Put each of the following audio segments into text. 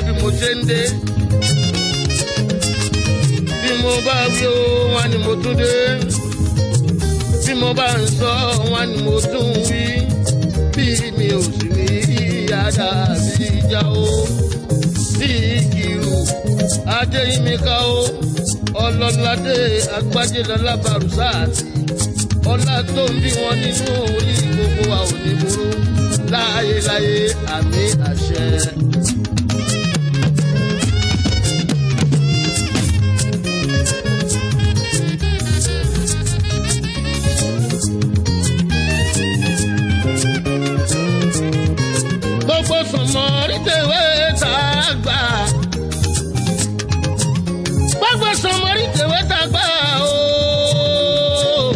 bí mo ṣe ń dé. bí mo bá wí o wọn ni mo tún dé. bí mo bá ń sọ wọn ni mo tún wí. bí mi ò sì ní yàrá bí ìjà o. bí ìkìrù adéyínmíkà o. ọlọ́ládé agbájélọ́lá barùsáàtì. ọlá tó ń bí wọn nínú orí gbogbo wa ò ní burú láyéláyé àmì àṣẹ. gbogbo sọmọ rítẹ̀wé tá a gbà. gbogbo sọmọ rítẹ̀wé tá a gbà ooo.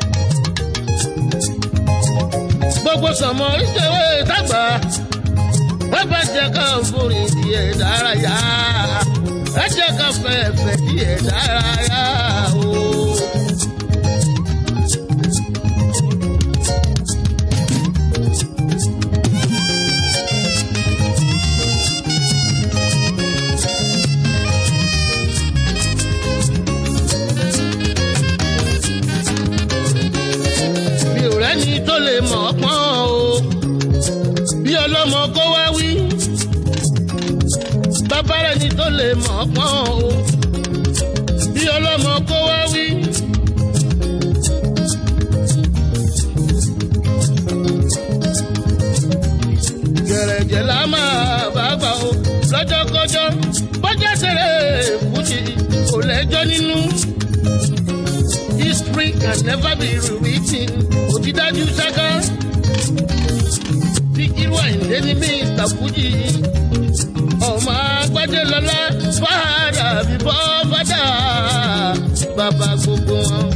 gbogbo sọmọ rítẹ̀wé tá a gbà. wọ́n bá jẹ́ ká forí díẹ̀ dárayá. ẹ jẹ́ ká fẹ̀fẹ̀ díẹ̀ dárayá ooo. mi ò rẹ́ni tó lè mọ̀ ọ́ pọ́n o bí ọlọ́mọ kó wá wí bàbá rẹ́ni tó lè mọ̀ ọ́ pọ́n o bí ọlọ́mọ kó wá wí. gẹ̀rẹ̀jẹ̀ la máa bá gbà o lọ́jọ́kọ́jọ́ bọ́jà ṣeré fújì kò lẹ́jọ́ nínú history can never be rewritten. Òtídájú ṣáká. Bí irú àìlé ní mí ìtàkùjì. Ọmọ agbájé lọ́lá fàdà bíbọ́ fàdà. Bàbá gbogbo wọn.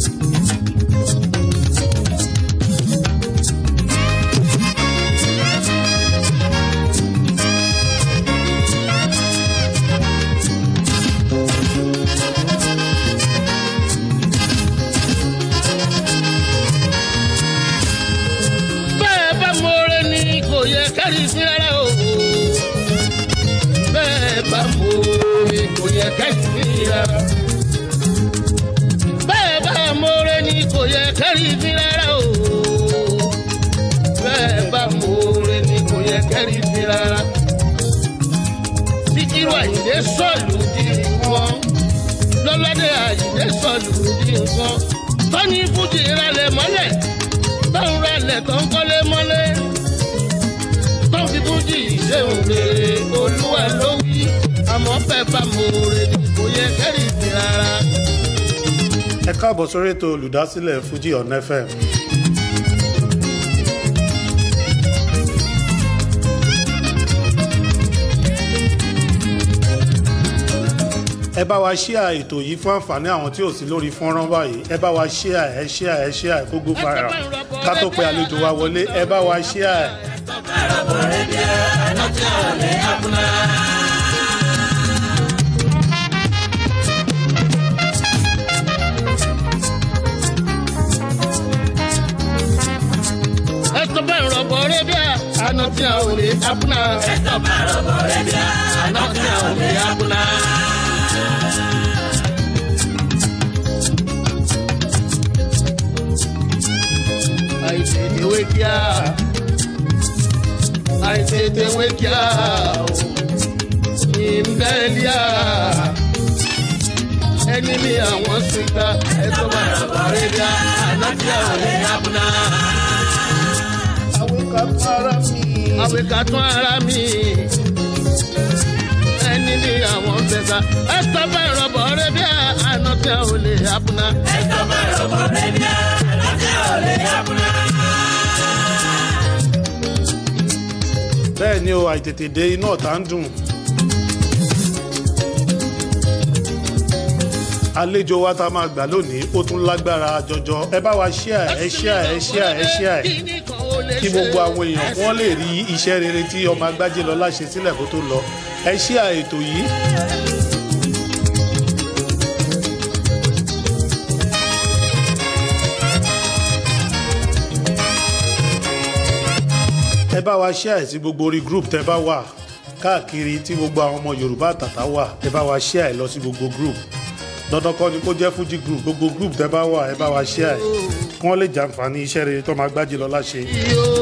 bẹ́ẹ̀ bá mọ̀ọ́rẹ́ ni kò yẹ kẹ́rì sí rárá o. bẹ́ẹ̀ bá mọ̀ọ́rẹ́ ni kò yẹ kẹ́rì sí rárá. bẹ́ẹ̀ bá mọ̀ọ́rẹ́ ni kò yẹ kẹ́rì sí rárá o. bẹ́ẹ̀ bá mọ̀ọ́rẹ́ ni kò yẹ kẹ́rì sí rárá. síkírù àyìndé sọ̀lù di nǹkan lọ́lọ́dẹ àyìndé sọ̀lù di nǹkan tọ́ni fújì rálẹ̀ mọ́lẹ̀ tọ́hún rálẹ̀ tó ń kọ́lé mọ́lé tó ń fi fújì ṣéun rere olúwa ló wí àmọ́ bẹ́ẹ̀ bá mòore ni kò yẹ kẹ́rì sí rárá. ẹ káàbọ̀ sórí ètò olùdásílẹ̀ fuji on fm. ẹ bá wa ṣíà ètò yìí fún àǹfààní àwọn tí ò sí lórí fọ́nrán báyìí ẹ bá wa ṣíà ẹ ṣíà ẹ ṣíà ẹ kógó fara ká tó pe àlejò wa wọlé ẹ bá wa ṣíà ẹ. ẹ̀tọ́ bẹ́ẹ̀ rọ̀bọ̀ rẹ̀ bí àná tí a ò lè abúná. ẹ̀tọ́ bẹ́ẹ̀ rọ̀bọ̀ rẹ̀ bí àná tí a ò lè abúná. àìtètè wé kíá àìtètè wé kíá ìmbẹ́líà ẹni ní àwọn síta ẹ̀tọ́ bẹ́ẹ̀ rọ̀bọ̀ rẹ̀ bí àná tí a ò lè abúná àwìkà tún ara mi. ẹni ní àwọn fẹsà ẹsọ bá ìrọ̀bọ̀ rẹ bí àná tí a ò lè abúná. ẹsọ bá ìrọ̀bọ̀ rẹ bí àná tí a ò lè abúná. bẹ́ẹ̀ ni o àìtètè dé iná ọ̀tá ń dùn. àlejò wa tá a máa gbà lónìí ó tún lágbára jọjọ ẹ bá wa ṣíà ẹ ṣíà ẹ ṣíà ẹ ṣíà ẹ kí gbogbo àwọn èèyàn wọn lè rí iṣẹ́ rere tí ọmọ agbájé lọ́lá ṣe sílẹ̀ kó tó lọ ẹ ṣíà ètò yìí. ẹ bá wa ṣíà ẹ̀ sí gbogbo orí group tẹ bá wà káàkiri tí gbogbo àwọn ọmọ yorùbá àtàtà wà ẹ bá wa share ẹ lọ sí gbogbo group dandan kọ́ ni kó jẹ́ fuji group gbogbo group tẹ bá wà ẹ bá wa share ẹ kí wọ́n lè jàǹfààní iṣẹ́ rere tó máa gbájí lọ́la ṣe. yìí o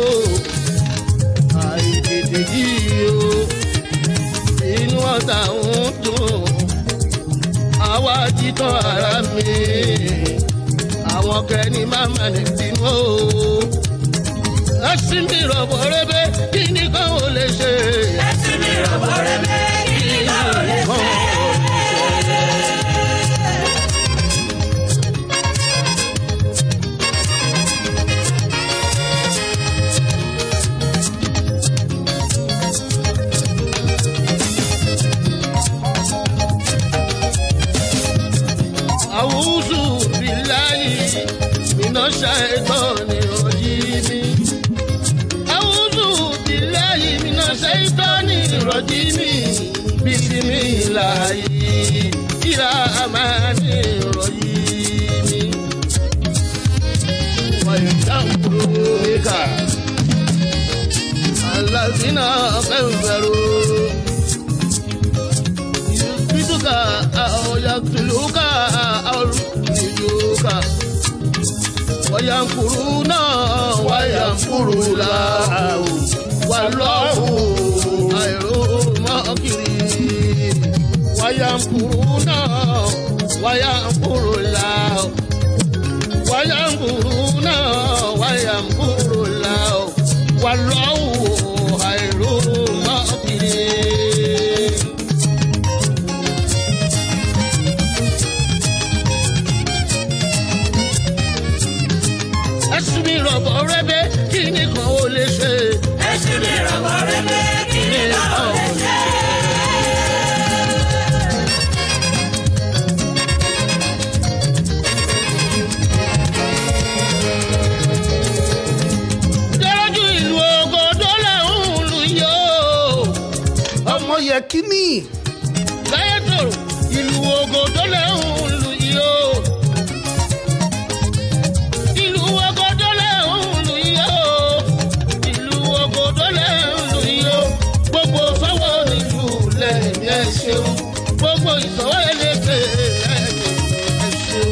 àìtètè yìí o inú ọ̀tá ń dùn àwa títàn ara mi àwọn kẹ́ni máa ma ní bínú o ẹsìn mi rọ̀bọ̀ rẹ́bẹ̀ kí nìkan ò lè ṣe. ẹsìn mi rọ̀bọ̀ rẹ́bẹ̀ kí nìkan ò lè ṣe. àwùjọ bíláyì iná ṣàìtọ́ ni ọjí mi. àwùjọ bíláyì iná ṣàìtọ́ ni ìrọ̀jí mi. bísí mi láàyè kíra máa ní ìrọ̀jí mi. wọ́n dáhùn níkà. aláàbínà fẹ́ǹfẹ̀rù. yusufituka àwọn yàtúlùkà àwọn olùdíjúkà. وينكرون وينكر الله والله خير الماكرين وينكرون وينكر الله وينكرون وينكر الله والله خير الماكرين ẹsùn mi rọ̀bọ̀ rẹ́bẹ̀ kí nìkan ó lè ṣe. ẹsìn mi rọ̀bọ̀ rẹ́bẹ̀ kí nìkan ò lè ṣe. Dẹ́rọ́jú ìlú ògòdó lẹ́hùn lù yó. ọmọ yẹ kíní Láyé tòrò ìlú ògòdó lẹ́hùn lù yó. Ìlú ògòdó lẹ́hùn lù yó. Ìlú ògòdó lẹ́hùn lù yó. Gbogbo sọ́wọ́ nílùú lẹ́yìn ẹ̀ ṣeun. Gbogbo ìsọ̀wọ́ ẹlẹ́gbẹ̀ lẹ́yìn ẹ̀ ṣeun.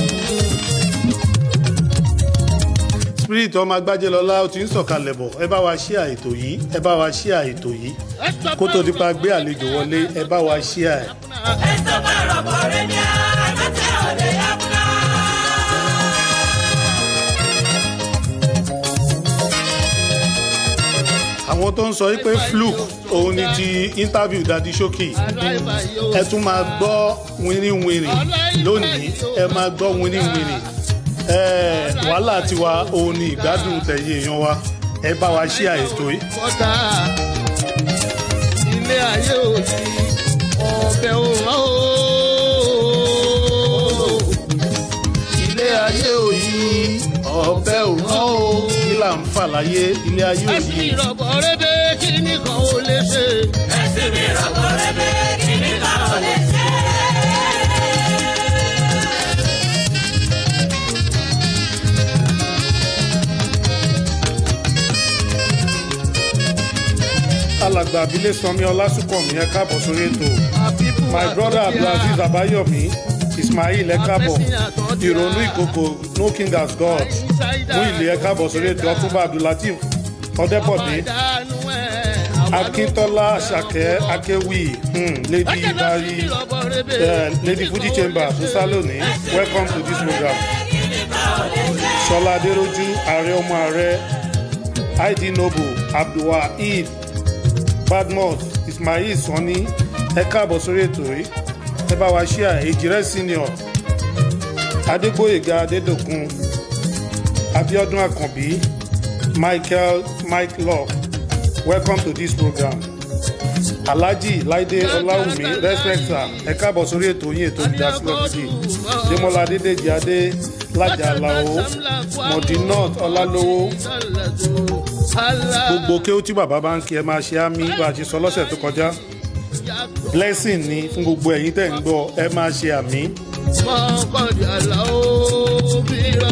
spirit ọmọ agbájé lọ́la ó ti ń sọ̀kalẹ̀ bọ̀ ẹ bá wa share ètò yìí ẹ bá wa share ètò yìí kó tó di pa gbé àlejò wọlé ẹ bá wa share ẹ. Esto me rọ̀bọ̀ rẹ́bẹ̀ àgbàtà òde yàgùnà. àwọn tó ń sọ wípé fluke òun ni ti interview dadi shoki ẹ tún máa gbọ́ wínrínwínrìn lónìí ẹ máa gbọ́ wínrínwínrìn ẹ wàhálà tiwa òun ni ìgbádùn tẹ̀yìn èèyàn wa ẹ bá wa share ètò yìí. kọ́tà ilé ayé òsì ọbẹ̀ òrán o. ilé ayé òyì ọbẹ̀ òrán o kí là ń fà láyé ilé ayé ẹ̀sìn òyì. ìrọ̀bọ̀ rẹ́bẹ̀ kí nìkan ó lè ṣe. ẹsìn mi rọ̀bọ̀ rẹ́bẹ̀ kí nìkan ò lè ṣe. alàgbà abilé sanmi ọlásùnkànmí ẹ káàbọ̀ sórí ètò my brother abdulaziz abayomi ismail ẹ káàbọ̀ ìrònú ìkòkò no king as god mú ilé ẹ káàbọ̀ sórí ètò ọtúnba abdulateef ọdẹbọdé akíntola àṣàkẹ́ akéwì um, lady ibari uh, lady fuji chamber musa lónìí welcome to this program sọlá adéròjú ààrẹ ọmọ ààrẹ id noble abdulwaheed badmus ismail sanni ẹ káàbọ̀ sórí ètò yìí ẹ bá wa ṣíà èjìrẹ́ senior adégbòyèga adédọ̀kun abiodun akànbí michael mike love welcome to this program alhaji laide ọláwùmí respecta ẹ káàbọ̀ sórí ètò yín ètò ìdásílẹ̀ fìdí demola adédèjì adé lájà alao modinot ọlálówó gbogbo kéwú tí bàbá bá ń kí ẹ máa ṣe á mí bá a ṣe sọ lọ́sẹ̀ tó kọjá blessing ni fún gbogbo ẹ̀yin tẹ̀ ń gbọ́ ẹ máa ṣe àmì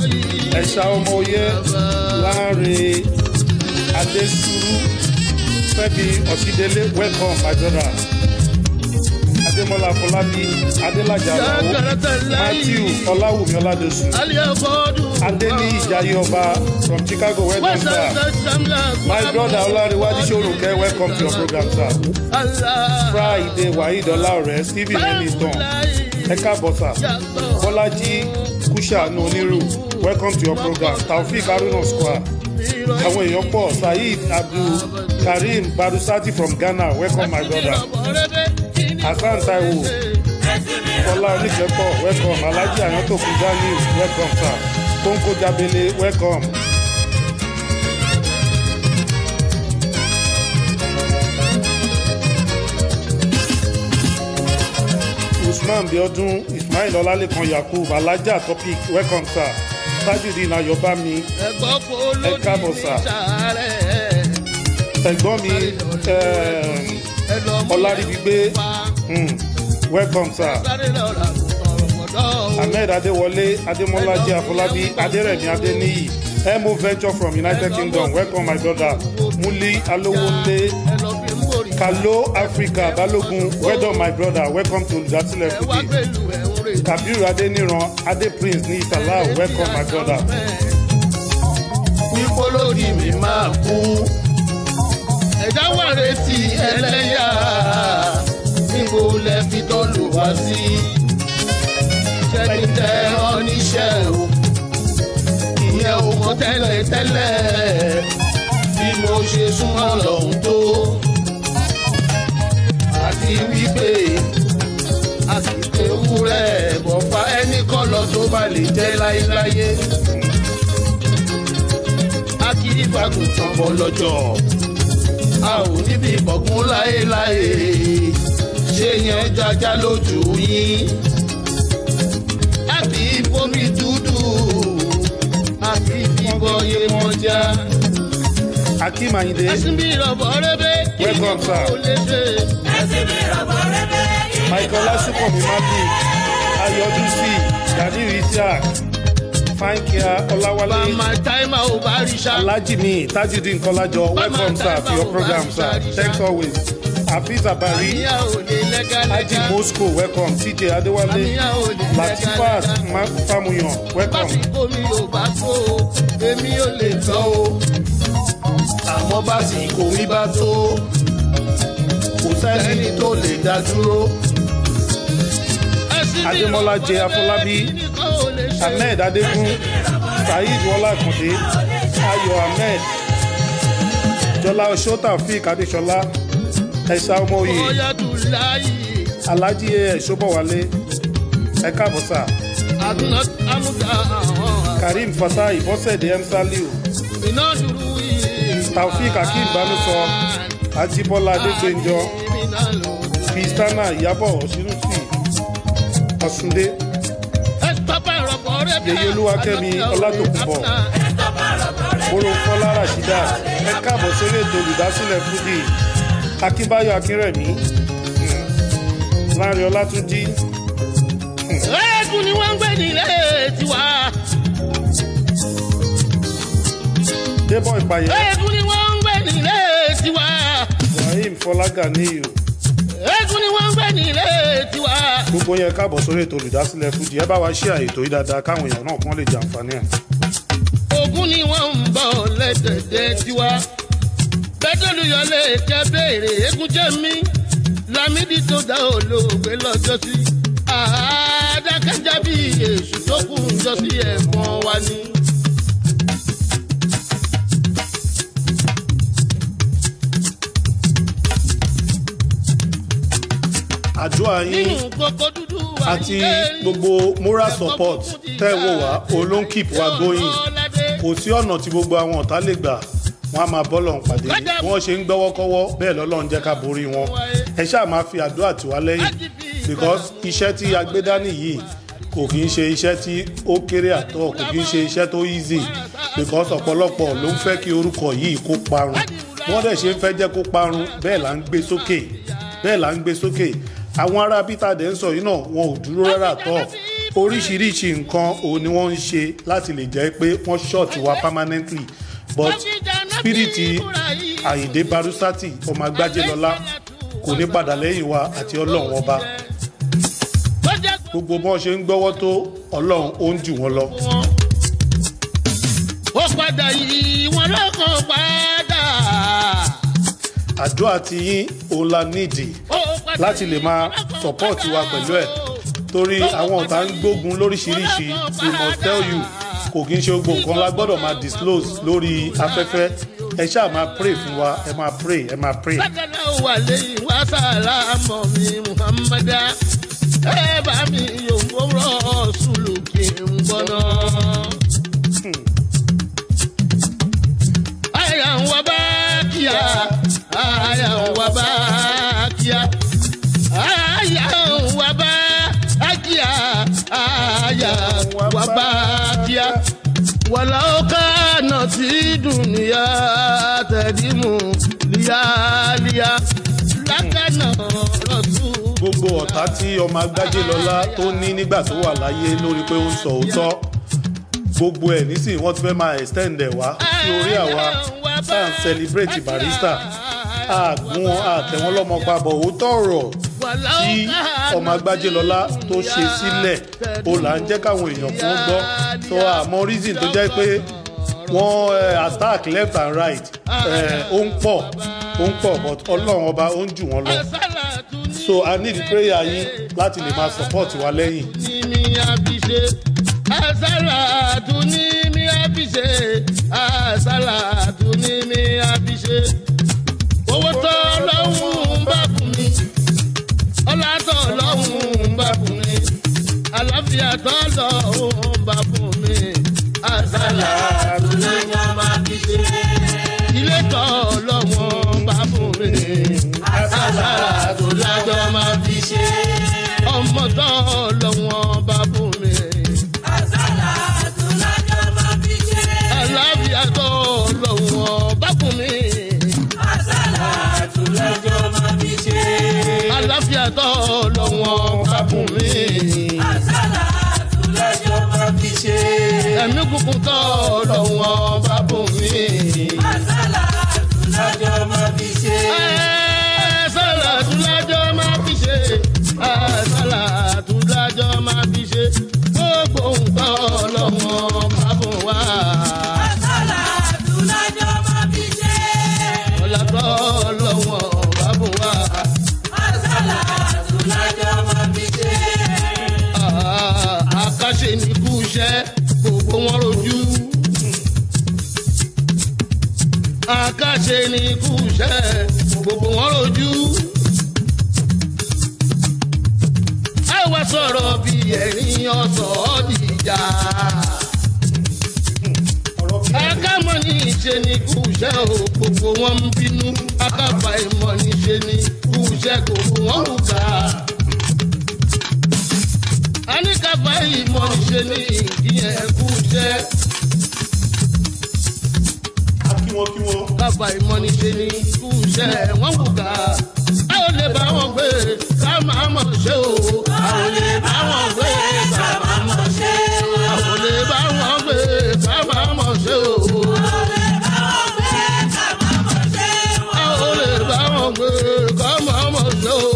ẹ̀ṣà ọmọ oyẹ láàrin adésúrú Fẹ́mi Ọ̀sídélé welcome my brother. Adémọ́lá Fọlábí Adélájà Àlàó Matthew Ọláwùmí Ọládọ̀sù Adéní Ìjayé Ọba from Chicago welcome sir. My brother Ọlárẹ̀wájú Ṣòrùnkẹ́ welcome to your program sir. Friday Waheed Ọláọ̀rẹ́ Stephen Enitan ẹ káàbọ̀ sà. Bọ́lájí Kúṣàánú Onírù welcome to your program. Taofik Haruna Square àwọn èèyàn pọ̀ Saheed Abdul Karim Badusati from Ghana welcome my brother. Hasan Taiwo Fọlá Oníkẹ́pọ̀ welcome Alhaji Ayantoku Daniel welcome sir. Kónkó Jabele welcome. Usman Biodun Ismail Ọlálẹ́kan Yakub Alhaja Topic welcome sir. Tajudeen Ayọ̀bámi Ẹ káàbọ̀ sà. ẹ̀gbọ́n mi eh, Ọláríbigbé hmm, welcome sir. Ahmed Adéwọlé Adémọ́lájí Afọlábí Adérẹ̀mí Adéníyì Mo Venture from United Kingdom welcome my brother Muli Alowonle Kalo Africa Balogun well done my brother welcome to olùdásílẹ̀ Fuji Kabiru Adéníran Adé Prince ní Ìsàlá welcome my brother. Ipò lórí mi máa kú. Ẹ̀dá wà retí ẹlẹ́yà. Níbo lẹ fi tọ́lù wá sí? Ṣẹ́ni tẹ ọ́ níṣẹ́ o. Ìyẹn ò mọ tẹ́lẹ̀ tẹ́lẹ̀. Bí mo ṣe súnmọ́ lọ́hùn tó. Àti wípé àsìkò ewúrẹ́ bọ̀fà ẹnì kan lọ tó bá lè jẹ́ láéláyé akírífàgùn tán bọ́ lọ́jọ́ a ò níbi ìbọ̀gún láéláé ṣé yẹn jájá lójú yín àbí bomi dúdú àbí bíbọ yé mọ́já. Akeem Ayinde ẹ̀sìn bí ìrọ̀bọ̀ rẹ́bẹ̀ kí ni Welcome, sir. kò lè ṣe. ẹ̀sìn mi rọ̀bọ̀ rẹ́bẹ̀ kí ni Michael Lasupomi Magic Ayọ̀dúsì Daniel Isiaq Fankia Ọláwálé bàmà táìmà ò bá rí ṣá. Alhaji mi Tajudeen Kọ́lájọ welcome sir to your program sir thanks always Hafiz Abari àníyá ò lè Haji lẹ́gàlẹ́gà. Moscow welcome TJ Adéwálé àníyá ò lè Latifat lẹ́gàlẹ́gà. Ma- Famuyan welcome básìkò mi ò bá tó o èmi ò lè tọ́ o àmọ́ básìkò mi bá tó kò sẹ́ni tó lè dá dúró. Adémọ́lá J. Afọlábí, Ahmed Adégún Saheed Wọlá Àkàndé Ayọ̀ Ahmed Jọlá Oṣó Taofik Adéṣọlá Ẹ̀ṣà Ọmọoyè ọ̀yàdùn láàyè Alhaji A. Ṣọ́bọ̀wálé ẹ káàbọ̀ sà àdúrà àmúta àwọn Karim Fatai Bọ́sẹ̀dé Emsaliu iná dúró yìí. Taofik Akeem Banusọ Ajíbọ́lá Adégbènjọ Kristana Ìyábọ̀ Ọ̀ṣínúsì Ọ̀ṣúndé Yèyé Olúwakẹ́mi Ọlátòkùnbọ̀ Olùfọlá Rashida ẹ káàbọ̀ sórí ètò olùdásílẹ̀ Fuji Akínbáyọ̀ Akínrẹ̀mí hmm, Láńrè Ọlátúnjí Ẹ̀ẹ́dùn ni wọ́n ń gbé nílé tiwa. Débọ̀ Ìpàyẹ̀ Ẹ̀ẹ́dùn ni wọ́n ń gbé nílé tiwa. Ibrahim Fọlágàníyù Ẹ̀ẹ́dùn ni wọ́n ń gbé nílé tiwa. gbogbo yẹn káàbọ̀ sórí ètò olùdásílẹ̀ Fuji ẹ bá wa ṣí àyètò yìí dáadáa káwọn èèyàn náà kàn lè jàǹfààní ẹ̀. Ògún ni wọ́n ń bọ̀ lẹ́dẹ̀dẹ̀ tiwa. Bẹ́tẹ̀lúyọlé kẹ́ béèrè eégún jẹ́ mi. Lámídì tó dá olóògbé lọ́jọ́ sí. Àádákẹ́já bí èṣù tó kù ń jọ sí ẹ̀fọn wa ni. àdúrà yín Nínú kókó dúdú wà àti gbogbo moral support tẹ́ ẹ wò wá òun ló ń keep wa going kò sí ọ̀nà tí gbogbo àwọn ọ̀tá lè gbà wọ́n á máa bọ́ lọ́hùn pàdé bí wọ́n ṣe ń gbọ́wọ́kọ́wọ́ bẹ́ẹ̀ lọ́lọ́run jẹ́ ká borí wọn ẹ ṣáà máa fi àdúrà tì wá lẹ́yìn because iṣẹ́ tí a gbé dání yìí kò kì í ṣe iṣẹ́ tí ó kéré àtọ̀ kò kì í ṣe iṣẹ́ tó easy because ọ̀pọ̀lọpọ̀ ló ń fẹ́ kí orúkọ yìí kó parun wọ́n dẹ̀ ṣe ń fẹ́ jẹ́ kó parun bẹ́ẹ̀ là ń gbé sókè bẹ́ẹ̀ là ń gbé sókè àwọn ará peter dẹ̀ ń sọ yìí náà wọn ò dúró rárá tọ́ oríṣiríṣi nǹkan òun ni wọ́n ń ṣe láti lè jẹ́ pé wọ́n ṣọ́ọ̀tì wa permanently but spiriti àyìndé barusati ọmọ agbájélọlá kò ní padà lẹ́yìn wa àti ọlọ́run ọba gbogbo bọ́n ṣe ń gbọ́wọ́ tó ọlọ́run ó ń jù wọ́n lọ. ó padà yí wọn lọ́kàn padà. àdúrà ti yín òun la nídìí Ó padà láti lè máa yí wọn lọ́kàn sọ́pọ́ọ̀tì wa padà. pẹ̀lú ẹ̀ torí àwọn ọ̀tá ń gbógun lóríṣiríṣi we must tell you kò kí n ṣe gbogbo nǹkan la gbọ́dọ̀ máa disclose lórí afẹ́fẹ́ ẹ ṣáà máa pray fún wa ẹ máa pray ẹ máa pray. Sákàlà wà lẹ́yìn wá sàlámọ̀ mi Muhammadu. Ẹ bá mi yòówó rọ̀ sùlù kí n gbọ́nà. Àyà ń wá bá kíá, àyà ń wá bá kíá. Àyà ń wá bá kíá, àyà ń wá bá kíá. ولو كانت الدنيا تدم لياليا لكان رسول gbogbo ọ̀tá tí ọmọ agbájé lọ́lá tó ní nígbà tó wà láyé lórí pé ó ń sọ òótọ́ gbogbo ẹ̀ nísìnyí wọ́n ti fẹ́ máa extend ẹ̀ wá sí orí àwa tá à ń celebrate barista àgún àtẹ̀wọ́n lọ́mọ papọ̀ òótọ́ ọ̀rọ̀ tí ọmọ agbájé lọ́lá tó ṣe sílẹ̀ ó là ń jẹ́ káwọn èèyàn kan gbọ́ tó àmọ́ reason tó jẹ́ pé wọ́n eh, attack left and right eh, ó ń pọ̀ ó ń pọ̀ but ọlọ́run ọba ó ń jù wọ́n lọ so i need prayer yín láti lè máa support wa lẹ́yìn. ní mi àbíṣe àṣàlàtú ní mi àbíṣe àṣàlàtú ní mi àbíṣe owó tó lọ́hùn bá fún mi ọlá tó lọ́hùn bá fún mi àlàáfíà tó lọ́hùn bá fún mi àṣàlàtú ní mi àbíṣe ilé tó lọ́hùn bá fún mi àṣàlàtú lájọ́ máa fi ṣe ọmọ tó lọ́wọ́ bá fún mi. àlàáfíà tó lọ́wọ́ bá fún mi. àlàáfíà tó lọ́wọ́ bá fún mi. ẹ̀mí kúkú tó lọ́wọ́ bá fún mi. Ẹ, sàlàtú lájọ́ máa fi ṣe. Ẹ, sàlàtú lájọ́ máa fi ṣe. gbogbo nǹkan lọ́wọ́ bá fún wa. ọ̀là tó lọ́wọ́ bá fún wa. Ah, àkàṣe ní kú iṣẹ́ gbogbo wọn rojú. àkàṣe ní kú iṣẹ́ gbogbo wọn rojú. ẹ wá sọ̀rọ̀ bí ẹ̀rín ọ̀sọ̀ dìjà. akámọ̀ ní ìṣe ní kú iṣẹ́ o gbogbo wọn ń bínú akábà ìmọ̀ ní ṣe ní kú iṣẹ́ gbogbo wọn kù ká anikaba ìmọ̀ ṣe ní ìyẹn kú iṣẹ́ kí wọ́n kí wọ́n. kaba ìmọ̀ ṣe ní kú iṣẹ́ wọ́n kù ká a ò lè bá wọn gbé ká máa mọ̀ ṣe o a ò lè bá wọn gbé ká máa mọ̀ ṣe o a ò lè bá wọn gbé ká máa mọ̀ ṣe o a ò lè bá wọn gbé ká máa mọ̀ ṣe o.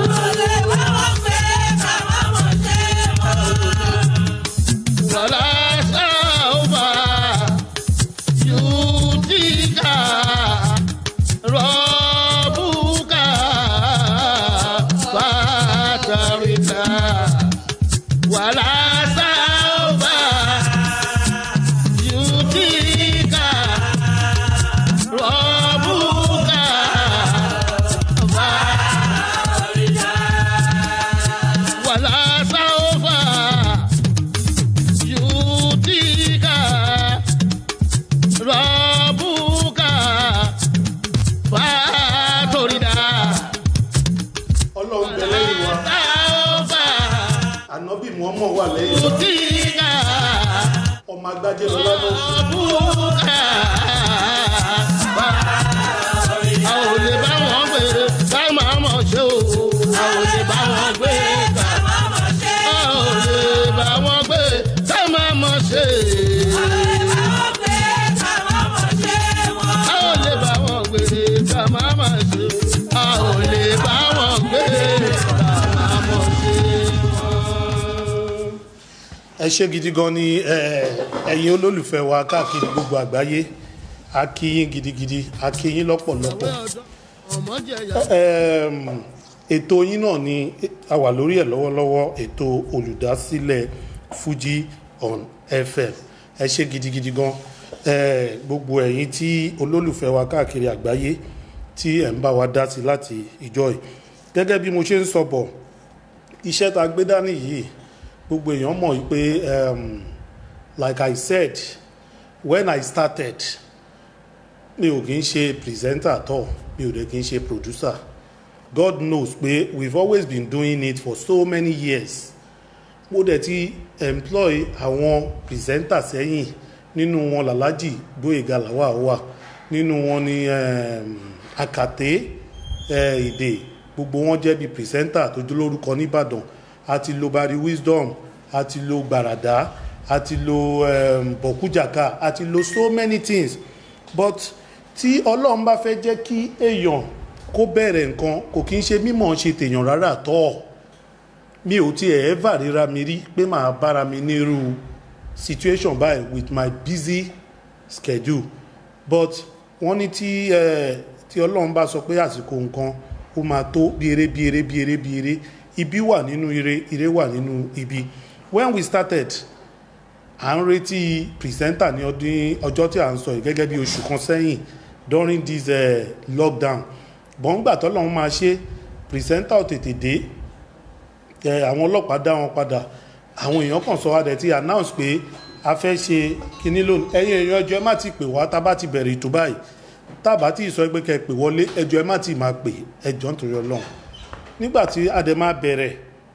wàlá sáwà yùdíkà rọ́bùkà fàtàríkà wàlá sáwà yùdíkà rọ́bùkà fàtàríkà wàlá sáwà yudika rabuka fatorida ọlọ́run bẹ lẹ́yìn wa taoba ànábì muhammed wà lẹ́yìn wa yudika ọmọ agbájé lọ́lá ló ń sùn. rabuka a ò lè bá wọn gbé ká máa mọ̀ ṣe o a ò lè bá wọn gbé ká a ò lè bá wọn gbé ká máa mọ̀ ṣe. A ò ẹ ṣé gidi gan ni ẹ, ẹ̀yin olólùfẹ́ wa káàkiri gbogbo àgbáyé a kí yín gidigidi a kí yín lọ́pọ̀lọpọ̀ ọmọ jẹyà Ẹm, ètò yín náà ni a wà lórí ẹ̀ lọ́wọ́lọ́wọ́ ètò olùdásílẹ̀ Fuji on FM ẹ ṣé gidigidi gan ẹ, gbogbo ẹ̀yin tí olólùfẹ́ wa káàkiri àgbáyé tí ẹ̀ ń bá wa dá sí láti ìjọ yìí gẹ́gẹ́ bí mo ṣe ń sọ bọ̀ iṣẹ́ tá a gbé dání yìí gbogbo èèyàn mọ̀ wípé um, like I said when I started mi ò kì í ṣe presenter at all mi ò dẹ̀ kì í ṣe producer God knows pé we've always been doing it for so many years mo dẹ̀ ti employ àwọn presenter sẹ́yìn nínú wọn làlájì Gbóyèga làwà wà nínú wọn ni um, Àkàtẹ́ eh, èdè gbogbo wọn jẹ́ bí presenter tó jẹ́ lórúkọ nìbàdàn a ti lo Barry Wisdom a ti lo Gbàràdá a ti lo um, Bọ̀kújàká a ti lo so many things but tí ọlọ́run bá fẹ́ jẹ́ kí èèyàn kó bẹ̀rẹ̀ nǹkan kò kí ń ṣe mímọ̀ ṣe tèèyàn rárá tọ́ mi ò tiẹ̀ ever ríra mi rí pé màá bára mi nírú situation báyìí with my busy schedule but wọ́n ní tí eh, tí ọlọ́run bá sọ pé àsìkò nǹkan ó máa tó bí eré bí eré bí eré bí eré ibi wà nínú ire ire wà nínú ibi when we started à ń retí pìrìsẹ́ńtà ní ọdún ọjọ́ tí à ń sọ yìí gẹ́gẹ́ bí oṣù kan sẹ́yìn during this uh, lockdown bọ́ńgbà tọ́lọ́run máa ṣe pìrìsẹ́ńtà ò tètè dé ẹ, àwọn ọlọ́pàá dá wọn padà àwọn èèyàn kan sọ adẹ̀ tí announce pé a fẹ́ ṣe kinní lónìí ẹ̀yin èèyàn ẹjọ́ ẹ má ti pè wá tá a bá ti bẹ̀rẹ̀ ètò báyìí tá a bá ti sọ pé kẹ́ ẹ pè wọlé ẹjọ́ ẹ má ti máa pè ẹjọ́ nítorí ọlọ́run nígbà tí adẹ̀ máa bẹ̀rẹ̀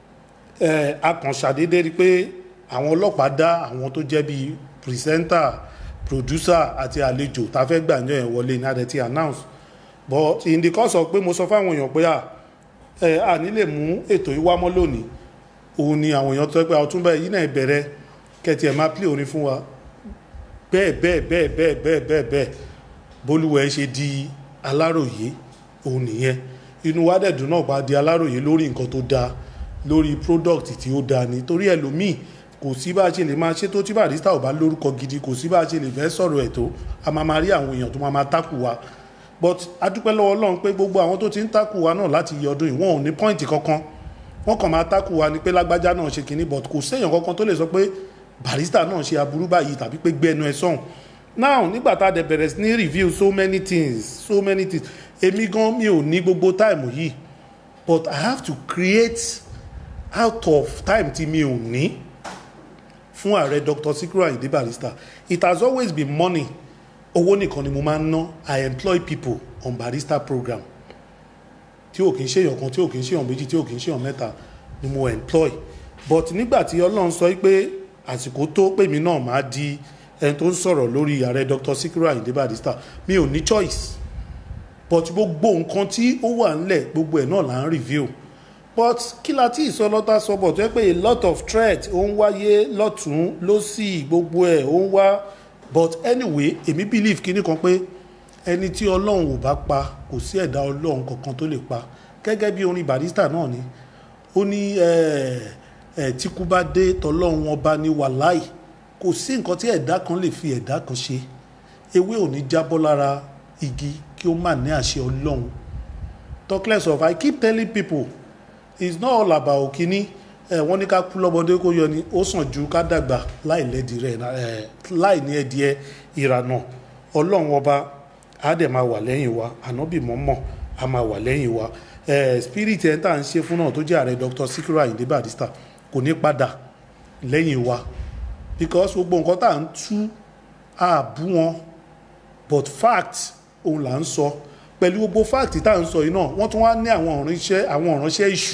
ẹ, a kàn ṣàdédé rí pé àwọn ọlọ́pàá dá àwọn tó jẹ́ bíi pìrìsẹ́ńtà producer àti àlejò tá a fẹ́ gbàǹjọ́ yẹn wọlé ní adẹ̀ ti announce but in the course of pé mo sọ fáwọn èèyàn pé à ẹ à ní lè mú ètò yìí wá mọ́ lónìí òun ni àwọn èèyàn tó ẹ pé ọtúnbẹ yìí náà bẹ̀rẹ̀ kẹtì ẹ̀ máa play orin fún wa bẹ́ẹ̀ bẹ́ẹ̀ bẹ́ẹ̀ bẹ́ẹ̀ bẹ́ẹ̀ bẹ́ẹ̀ bẹ́ẹ̀ bólúwẹ̀ ṣe di aláròyé òun nìyẹn inú wa dẹ̀dùn náà bá di aláròyé lórí nǹkan tó dáa lórí product tí ó dáa ni torí ẹlòmíì kò sí bá a ṣe lè máa ṣe tó tí barista ò bá lórúkọ gidi kò sí bá a ṣe lè fẹ́ sọ̀rọ̀ ẹ̀ tó a máa máa rí àwọn èèyàn tó máa máa tákù wa but adúpẹ́ lọ́wọ́ ọlọ́run pé gbogbo àwọn tó ti ń tákù wa náà láti yẹ ọdún yìí wọn ò ní pọ́ìntì kankan wọ́n kàn máa tákù wa ni pé lágbájá náà ṣe kínní but kò séèyàn kankan tó lè sọ pé barista náà ṣe aburú báyìí tàbí pé gbẹnu ẹ sọ̀hún now nígbà tá a dẹ̀ bẹ̀rẹ̀ sí ní review so many things so many things èmi gan mi ò ní gbogbo time yìí but I have to create out of time tí mi ò ní fún ààrẹ Dr. Sikiru Ayinde Barrister it has always been money owó nìkan ni mo máa ń ná I employ people on Barrister program tí ò kì í ṣèyàn kan tí ò kì í ṣèyàn méjì tí ò kì í ṣèyàn mẹ́ta ni mo employ but nígbà tí Ọlọ́run sọ pé àsìkò tó pè mí náà máa di ẹni tó ń sọ̀rọ̀ lórí ààrẹ Dr. Sikiru Ayinde Barrister mi ò ní choice but gbogbo nǹkan tí ó wà ńlẹ̀ gbogbo ẹ̀ náà là ń review but kí la tí ìsọlọ́tà sọ bọ̀ tó yẹ pé a lot of threat ó ń wáyé lọ́tún lọ́sì gbogbo ẹ̀ ó ń wá but anyway èmi believe kíní kan pé ẹni tí ọlọ́run ò bá pa kò sí ẹ̀dá ọlọ́run kankan tó lè pa gẹ́gẹ́ bí orin Barrister náà ni ó ní ẹ̀ tíkú bá dé tọlọ́run ọba ní wàláì kò sí nǹkan tí ẹ̀dá kan lè fi ẹ̀dá kan ṣe ewé ò ní jábọ́ lára igi kí ó má ní àṣẹ ọlọ́run talk less of I keep telling people it's not all about kínní ẹ wọ́n ní ká kú lọ́mọdé kó yọ ni ó sàn ju ká dàgbà láì lẹ́dí rẹ̀ ẹ láì ní ẹdíẹ ìrànà ọlọ́run ọba á dẹ̀ máa wà lẹ́yìn wa ànábì mọ́mọ́ á máa wà lẹ́yìn wa ẹ spirit ẹ̀ ń tà ń ṣe fún náà tó jẹ́ ààrẹ Dr. Sikiru Ayinde Barrister kò ní padà lẹ́yìn wa because gbogbo nǹkan tá à ń tú àbú wọn but fact òun là ń sọ pẹ̀lú gbogbo fact tá à ń sọ yìí náà wọ́n tún wá ní àwọn ìránṣẹ́ àwọn ìránṣẹ́ ìṣù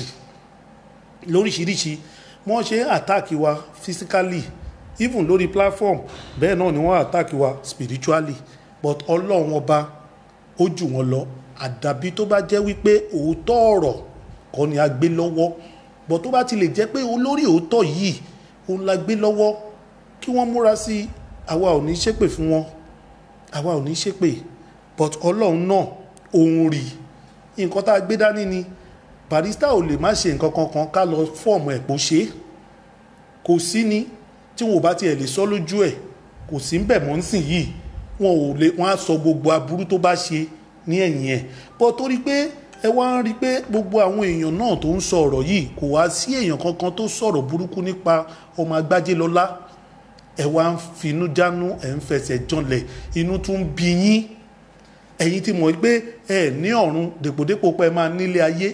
lóríṣiríṣi wọ́n ṣe ń attack wa physically even lórí platform bẹ́ẹ̀ náà ni wọ́n attack wa spiritually but ọlọ́run ọba ó jù wọ́n lọ àdàbí tó bá jẹ́ wípé òótọ́ ọ̀rọ̀ kọ́ ni a gbé lọ́wọ́ but tó bá ti lè jẹ́ pé olórí òótọ́ yìí òun la gbé lọ́wọ́ kí wọ́n múra sí i àwa ò ní ṣépè fún wọn àwa ò ní ṣépè but ọlọ́run náà òun rí nǹkan tá a gbé dání ni Barrister ò lè má ṣe nǹkan kankan ká lọ fọ́ọ̀mù ẹ̀ pò ṣe é kò sí ni tí wọn ò bá tiẹ̀ lè sọ lójú ẹ̀ kò sí ń bẹ̀ mọ́ ń sìn yìí wọn ò lè wọn á sọ gbogbo aburú tó bá ṣe ní ẹ̀yìn ẹ̀ bọ́ torí pé ẹ wá ń rí i pé gbogbo àwọn èèyàn náà tó ń sọ ọ̀rọ̀ yìí kò wá sí èèyàn kankan tó sọ̀rọ̀ burúkú nípa ọmọ agbájé lọ́lá ẹ wá ń finú dánú ẹ ń fẹsẹ̀ janlẹ̀ inú tún ń bí yín ẹ̀yin ti mọ̀ pé ẹ ní ọ̀run dèpòdépò pé ẹ máa nílé ayé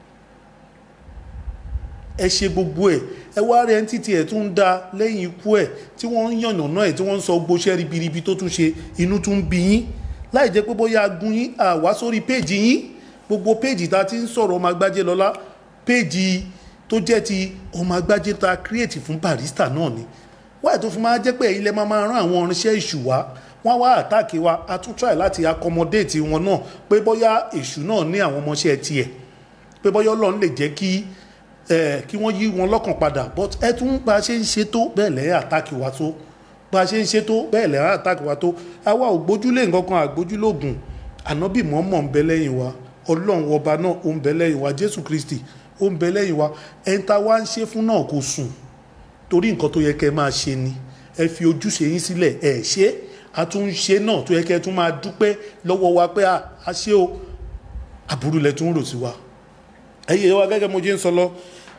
ẹ ṣe gbogbo ẹ ẹ wá rẹ títí ẹ tún ń da lẹ́yìn ikú ẹ tí wọ́n ń yànnà náà ẹ tí wọ́n ń sọ gbóṣẹ́ ribiribi tó tún ṣe inú tún ń bí yín láì jẹ́ pé bóyá agun yín àwá sórí péèjì yín gbogbo péèjì tá a ti ń sọ̀rọ̀ ọmọ agbájé lọ́lá péèjì tó jẹ́ ti ọmọ agbájé tá a kírètì fún barista náà ni wáyé tó fi máa jẹ́ pé èyí lẹ́ máa máa rán àwọn irinṣẹ́ ìṣù wá wọ́n wá àtàkì wa a tún try láti accommodate wọn náà pé bóyá èṣù náà ní àwọn ọmọọṣẹ́ tiẹ̀ pé bóyá ọlọ́run lè jẹ́ kí ẹ kí wọ́n yí wọn lọ́kàn padà but ẹ tún bá a ṣe ń ṣe tó bẹ́ẹ̀ lẹ́yìn àtàkì wa tó bá a ṣe ń ṣe tó bẹ́ẹ̀ lẹ́yìn àtàkì wa tó àwa ò gbójúlé nǹkan kan àgbójúlógún ànábì mọ́mọ́ ń bẹ lẹ́yìn wa ọlọ́run ọba náà ó ń bẹ lẹ́yìn wa jésù kristi ó ń bẹ lẹ́yìn wa ẹni tá a wá ń ṣe fún náà kò sùn torí nǹkan tó yẹ kẹ́ ẹ máa ṣe ni ẹ fi ojúṣe yín sílẹ̀ ẹ ṣe a tún ń ṣe náà tó yẹ kẹ́ ẹ tún máa dúpẹ́ lọ́wọ́ wa pé a ṣe o àbúrú lẹ tún rò sí wa ẹ yẹ wa gẹ́gẹ́ mo jẹ́ ń sọ lọ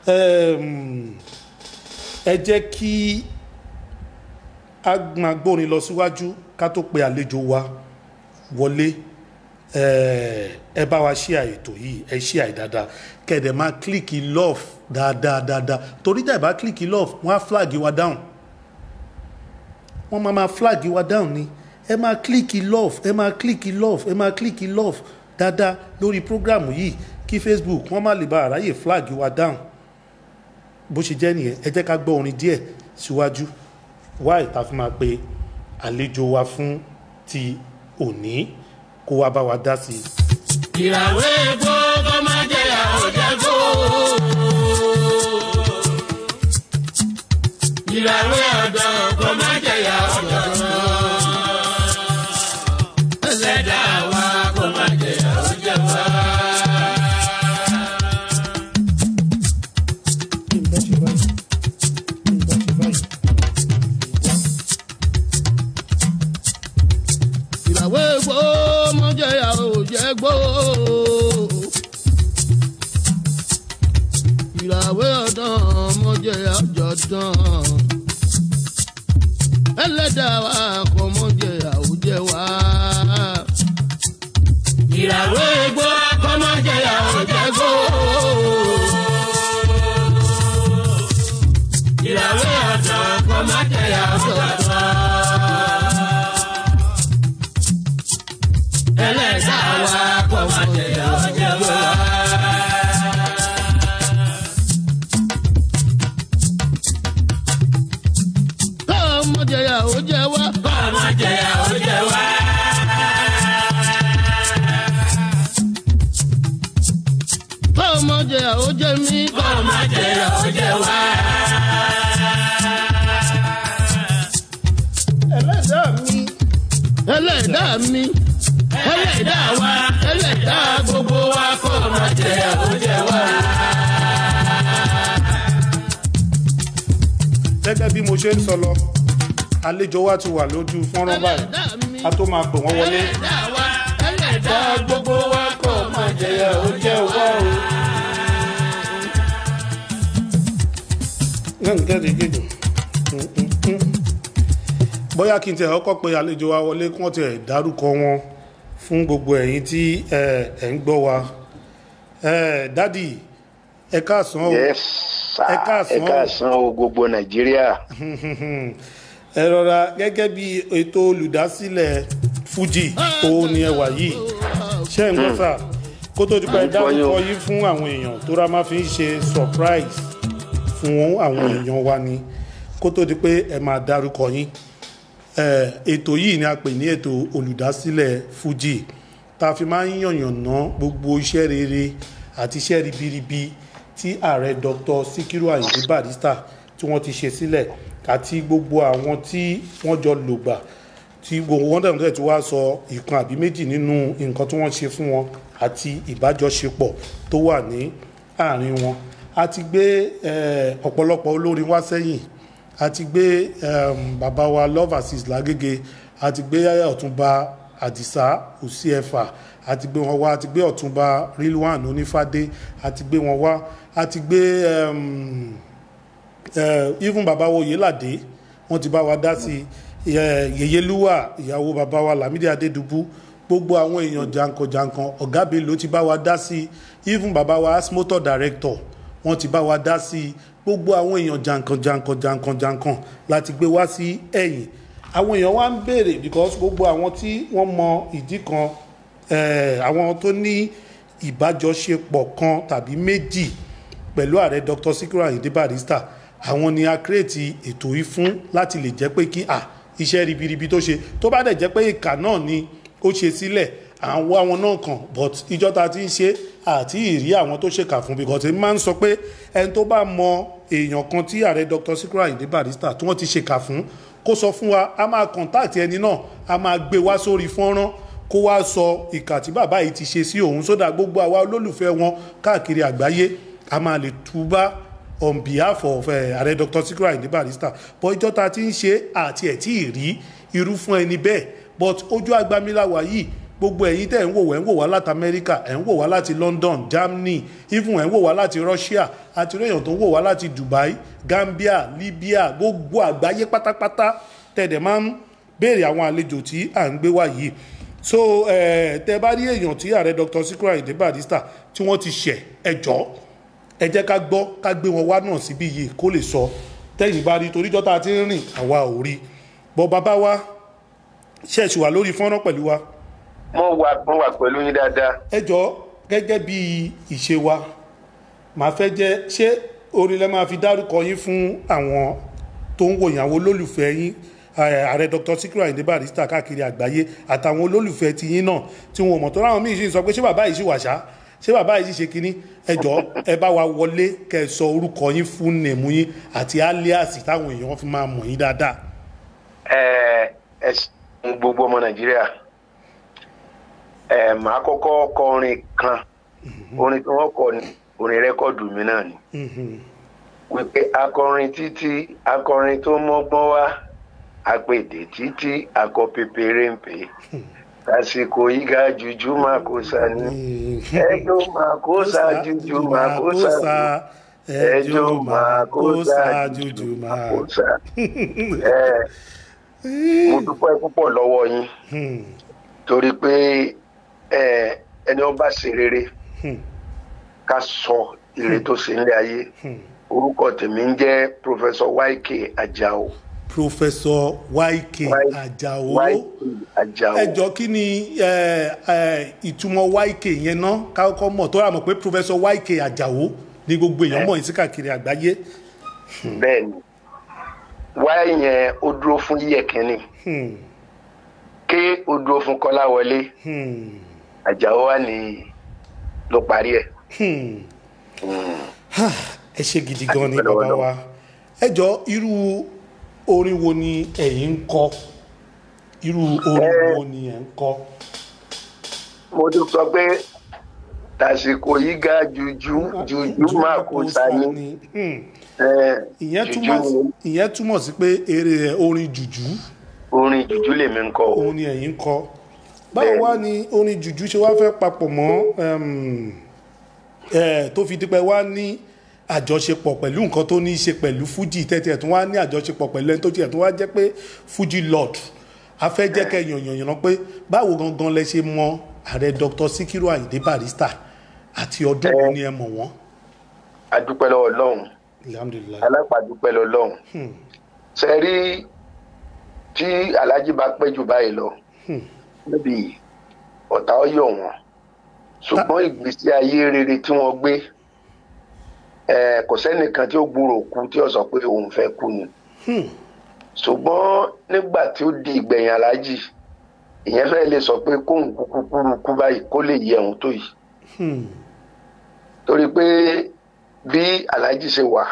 ẹ jẹ́ kí a máa gbórin lọ síwájú ká tó pe àlejò wa wọlé ẹ bá wa ṣí àètò yìí ẹ ṣí àì dáadáa kẹ̀dẹ̀ máa kílìkì love dáadáa dáadáa torí tẹ̀ bá kílìkì love wọ́n á flag wa down wọ́n máa máa flag wa down ni ẹ máa kílìkì love ẹ máa kílìkì love ẹ máa kílìkì love dáadáa lórí prógrámù yìí kí facebook wọ́n má lè bá àráyè flag wa down bó ṣe jẹ́ nìyẹn ẹ jẹ́ ká gbọ́ orin díẹ̀ síwájú wá ìta fún máa pe àlejò wa fún ti òní kó wá bá wa dá sí i. ìràwé epo kọ́ máa jẹ àwọn jẹ́gbó. ìràwé ọ̀dọ́ kọ́ máa jẹ àwọn jẹ́gbó. ẹlẹ́dàá wa kọ́ máa jẹ àwọn jẹ́gbó. ìràwé epo máa jẹ àwọn jẹ́gbó. ìràwé ọ̀dọ́ máa jẹ àjọ̀dán. ẹlẹ́dàá wa kọ́ máa jẹ àwùjẹ wa. ìràwé epo kọ́ máa jẹ àwọn jẹ́gbó. ìràwé ọ̀dọ́ kọ́ máa jẹ àjọ̀dán. ẹlẹ́dàá wa kọ́ máa jẹ àwùjẹ wa. ọmọdé yà ó jẹ wá. ọmọdé yà ó jẹ wá. ọmọdé yà ó jẹ mí. ọmọdé yà ó jẹ wá. ẹlẹ́dàá mi ẹlẹ́dàá mi ẹlẹ́dàá wa ẹlẹ́dàá gbogbo wa kọ́ ọmọdé yà ó jẹ wá. gẹ́gẹ́ bí mo ṣe ń sọ lọ àlejò wa ti wà lójú fọ́nrán báyìí ẹlẹ́dàá mi a tó máa pè wọ́n wọlé. ẹlẹ́dàá wa ẹlẹ́dàá gbogbo wa kọ́ ọmọdé yà ó jẹ wá o. bóyá kí n tẹ̀ ọkọ̀ pé àlejò wa wọlé kí wọ́n tẹ̀ dárúkọ wọn fún gbogbo ẹ̀yin tí ẹ ẹ̀ ń gbọ́ wa Eh, dádì ẹ káàsán o yes sir Ẹ káàsán ẹ káàsán o gbogbo nàìjíríà ẹ rọra gẹ́gẹ́ bí ètò olùdásílẹ̀ fuji òun ni ẹ wà yìí ṣé ń gbọ́ sà kó tó di pé ẹ À ń gbọ́ yín dárúkọ o. yín fún àwọn èèyàn tó rá máa fi ń ṣe surprise fún àwọn èèyàn wa ni kó tó di pé ẹ máa dárúkọ yín Eh, ètò yìí ni a pè ní ètò olùdásílẹ̀ fuji tá a fi máa ń yànyànná gbogbo iṣẹ́ rere àti iṣẹ́ ribiribi tí ààrẹ dr sikiru ayinde barrister tí wọ́n ti ṣe sílẹ̀ àti gbogbo àwọn tí wọ́n jọ lògbà tí gbogbo wọn dẹ̀ dẹ̀ tí wàá sọ ìkan àbí méjì nínú nǹkan tí wọ́n ṣe fún wọn àti ìbájọṣepọ̀ tó wà ní àárín wọn a ti gbé eh, ọ̀pọ̀lọpọ̀ olórin wá sẹ́yìn a ti gbé um, bàbá wa love assist lágége a ti gbé ọ̀túnba àdìsá òsíẹ̀fà a ti gbé wọn wá a ti gbé ọ̀túnba rilwan onífádé a ti gbé wọn wá a ti gbé um, uh, even bàbá wo yéládé wọ́n ti bá wa dá sí i yèyélúwà ìyàwó bàbá wa lámídé adédùbú gbogbo àwọn èèyàn jankan-jankan ọ̀gá bello ti bá wa dá sí i even bàbá wa asmotor director wọ́n ti bá wa dá sí i gbogbo àwọn èèyàn jankan-jankan jankan-jankan láti gbé wá sí ẹ̀yìn àwọn èèyàn wá ń béèrè because gbogbo àwọn tí wọ́n mọ ìdí kan eh, àwọn tó ní ìbájọṣepọ̀ kan tàbí méjì pẹ̀lú ààrẹ dr sikiru ayinde barrister àwọn ni a kírètì ètò yìí fún láti lè jẹ́ pé kí ah iṣẹ́ ribiribi tó ṣe tó bá dẹ̀ jẹ́ pé ìkà náà ni ó ṣe sílẹ̀ àwọn àwọn náà kàn but ìjọ ta ti ń ṣe àti ìrí àwọn tó ṣèkà fún because èmi máa ń sọ pé ẹni tó bá mọ èèyàn kan tí ààrẹ dr sikiru ayinde barrister tí wọ́n ti ṣèkà fún kó sọ fún wa a máa contact ẹni náà a máa gbé wá sórí fọ́nrán kó wá sọ ìkà tí bàbá yìí ti ṣe sí òun sódà gbogbo àwa olólùfẹ́ wọn káàkiri àgbáyé a máa lè túbá on behalf of ààrẹ uh, dr sikiru ayinde barrister but ìjọ ta ti ń ṣe àti ẹ̀ tí ì rí irú fún ẹni bẹ́ẹ̀ but ojú agbamiláwa yìí gbogbo ẹ̀yin tẹ̀ ń wò wá ń wò wá láti amẹ́ríkà ẹ̀ ń wò wá láti london germany even ẹ̀ ń wò wá láti russia àti èèyàn tó ń wò wá láti dubai gambia libya gbogbo àgbáyé pátápátá tẹ̀dẹ̀ máa ń béèrè àwọn àlejò tí à ń gbé wá yìí so tẹ bá rí èèyàn tí ààrẹ dr sikiru ayinde barrister tí wọ́n ti ṣẹ̀ ẹjọ́ ẹ jẹ́ ká gbọ́ ká gbé wọn wá náà síbí yìí kó lè sọ tẹ́yìn bá rí toríjọ́ tá a ti ń rìn àwa ò rí bọ́ bàbá wa ṣẹ̀ṣì wà lórí fọ́nrán pẹ̀lú wa. mo wà mo wà pẹ̀lú yín dáadáa. ẹ jọ gẹ́gẹ́ bí ìṣe wa màá fẹ́ jẹ́ ṣé orin lẹ́ máa fi dárúkọ yín fún àwọn tó ń wòyàn àwọn olólùfẹ́ yín ààrẹ dr sikiru ayinde barrister káàkiri àgbáyé àtàwọn olólùfẹ́ ti yín náà tí wọn mọ̀ tó ráwọn míì sì sọ pé ṣé bàbá yìí sì wà ṣá ṣé bàbá yìí sì ṣe kínní ẹjọ ẹ bá wa wọlé kẹ sọ orúkọ yín fún nèmú yín àti alias táwọn èèyàn fi máa mọ̀ yín dáadáa. ẹ ẹ ṣeun gbogbo ọmọ nàìjíríà ẹ màá kọ́kọ́ kọ orin kan orin tí wọ́n kọ ní orin rẹ́kọ̀dù mi náà ni wípé akọrin títí akọrin tó mọ́gbọ́n wá apèdè títí akọ pépéré ń pè àsìkò yìí ga jùjú máa kó sa ní ẹjọ́ máa kó sa jùjú máa kó sa ẹjọ́ máa kó sa jùjú máa kó sa. mo dúpẹ́ púpọ̀ lọ́wọ́ yín torí pé ẹni ọba ṣe rere ká sọ ire tó ṣe nílé ayé orúkọ tèmi ń jẹ́ professor yk ajao professor yk ajao ẹjọ kí ni ìtumọ̀ yk yẹn ná kákọ́ mọ̀ tó rà mọ̀ pé professor yk ajao ní gbogbo èèyàn mọ̀ sí káàkiri àgbáyé. bẹẹni y yẹn ó dúró fún yíyẹkẹni k ó dúró fún kọláwọlé ajao wà ní ló parí ẹ. ẹ ṣe gidi gan ni bàbá wa ẹ jọ irú orin wo ni ẹ̀yin ń kọ irú orin wo ni ẹ̀ ń kọ. mo tún sọ pé tàsìkò yìí ga jùjú jùjú máa kó sani. ìyẹn túmọ̀ sí pé eré orin jùjú. orin jùjú lèmi ń kọ. òun ni ẹ̀yin ń kọ. báwo wá ni orin jùjú ṣe wá fẹ́ papọ̀ mọ́ tó fi dípẹ́ wá ní àjọṣepọ̀ pẹ̀lú nǹkan tó ní í ṣe pẹ̀lú fuji tẹ́tí ẹ̀ tún wá ní àjọṣepọ̀ pẹ̀lú ẹni tó tiẹ̀ tún wá jẹ́ pé fuji lord a fẹ́ jẹ́ kẹ́ yànyànyàn pé báwo gangan lẹ ṣe mọ ààrẹ dr sikiru ayinde barrister àti ọdún wo ni ẹ mọ̀ wọ́n. adúpẹ́ lọ́wọ́ lọ́hùn alápàdúpẹ́ lọ́wọ́ lọ́hùn ṣe rí tí alhaji bá pẹ́ jù báyìí lọ níbi ọ̀tá ọ̀yọ̀ wọn ṣùgbọ́n ìgbésí ayé rere tí wọ́n gbé kò sẹ́nìkan tí ó gbúrò kú tí ó sọ pé òun fẹ́ kú ni ṣùgbọ́n nígbà tí ó di ìgbẹ̀yìn aláàjì ìyẹn fẹ́ lè sọ pé kóun kúkú kúrú kú báyìí kó lè yẹ òun tó yìí torí pé bí aláàjì ṣe wà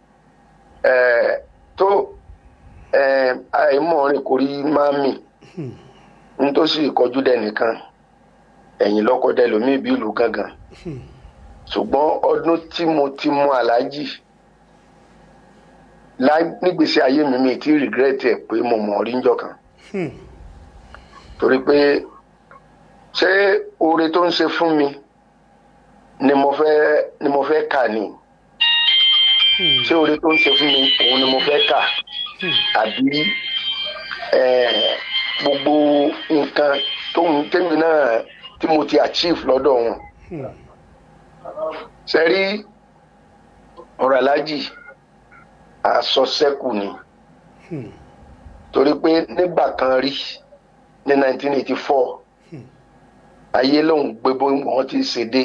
tó àìmọ̀rin kò rí máa mì n tó sì kọjú dẹnìkan ẹ̀yìn lọ́kọ́dẹ lómi bí ìlú gángan ṣùgbọ́n ọdún tí mo ti mú aláàjì lá- nígbèsí ayé mi mi ti regret ẹ̀ pé mo mọ̀ ọ́ rí njọ́ kan Hmm. torí pé ṣé oore tó ń ṣe fún mi ni mo fẹ́ ni mo fẹ́ kà ni ṣé oore tó ń ṣe fún mi òun ni mo fẹ́ kà àbí eh, gbogbo nǹkan tó ń tẹ́mi náà tí mo ti achieve lọ́dọ̀ wọn ṣe rí ọ̀rọ̀ alájì àsọsẹ́kù ni torí pé nígbà kan rí ní 1984 ayé lòun gbé bó wọn ti ṣe dé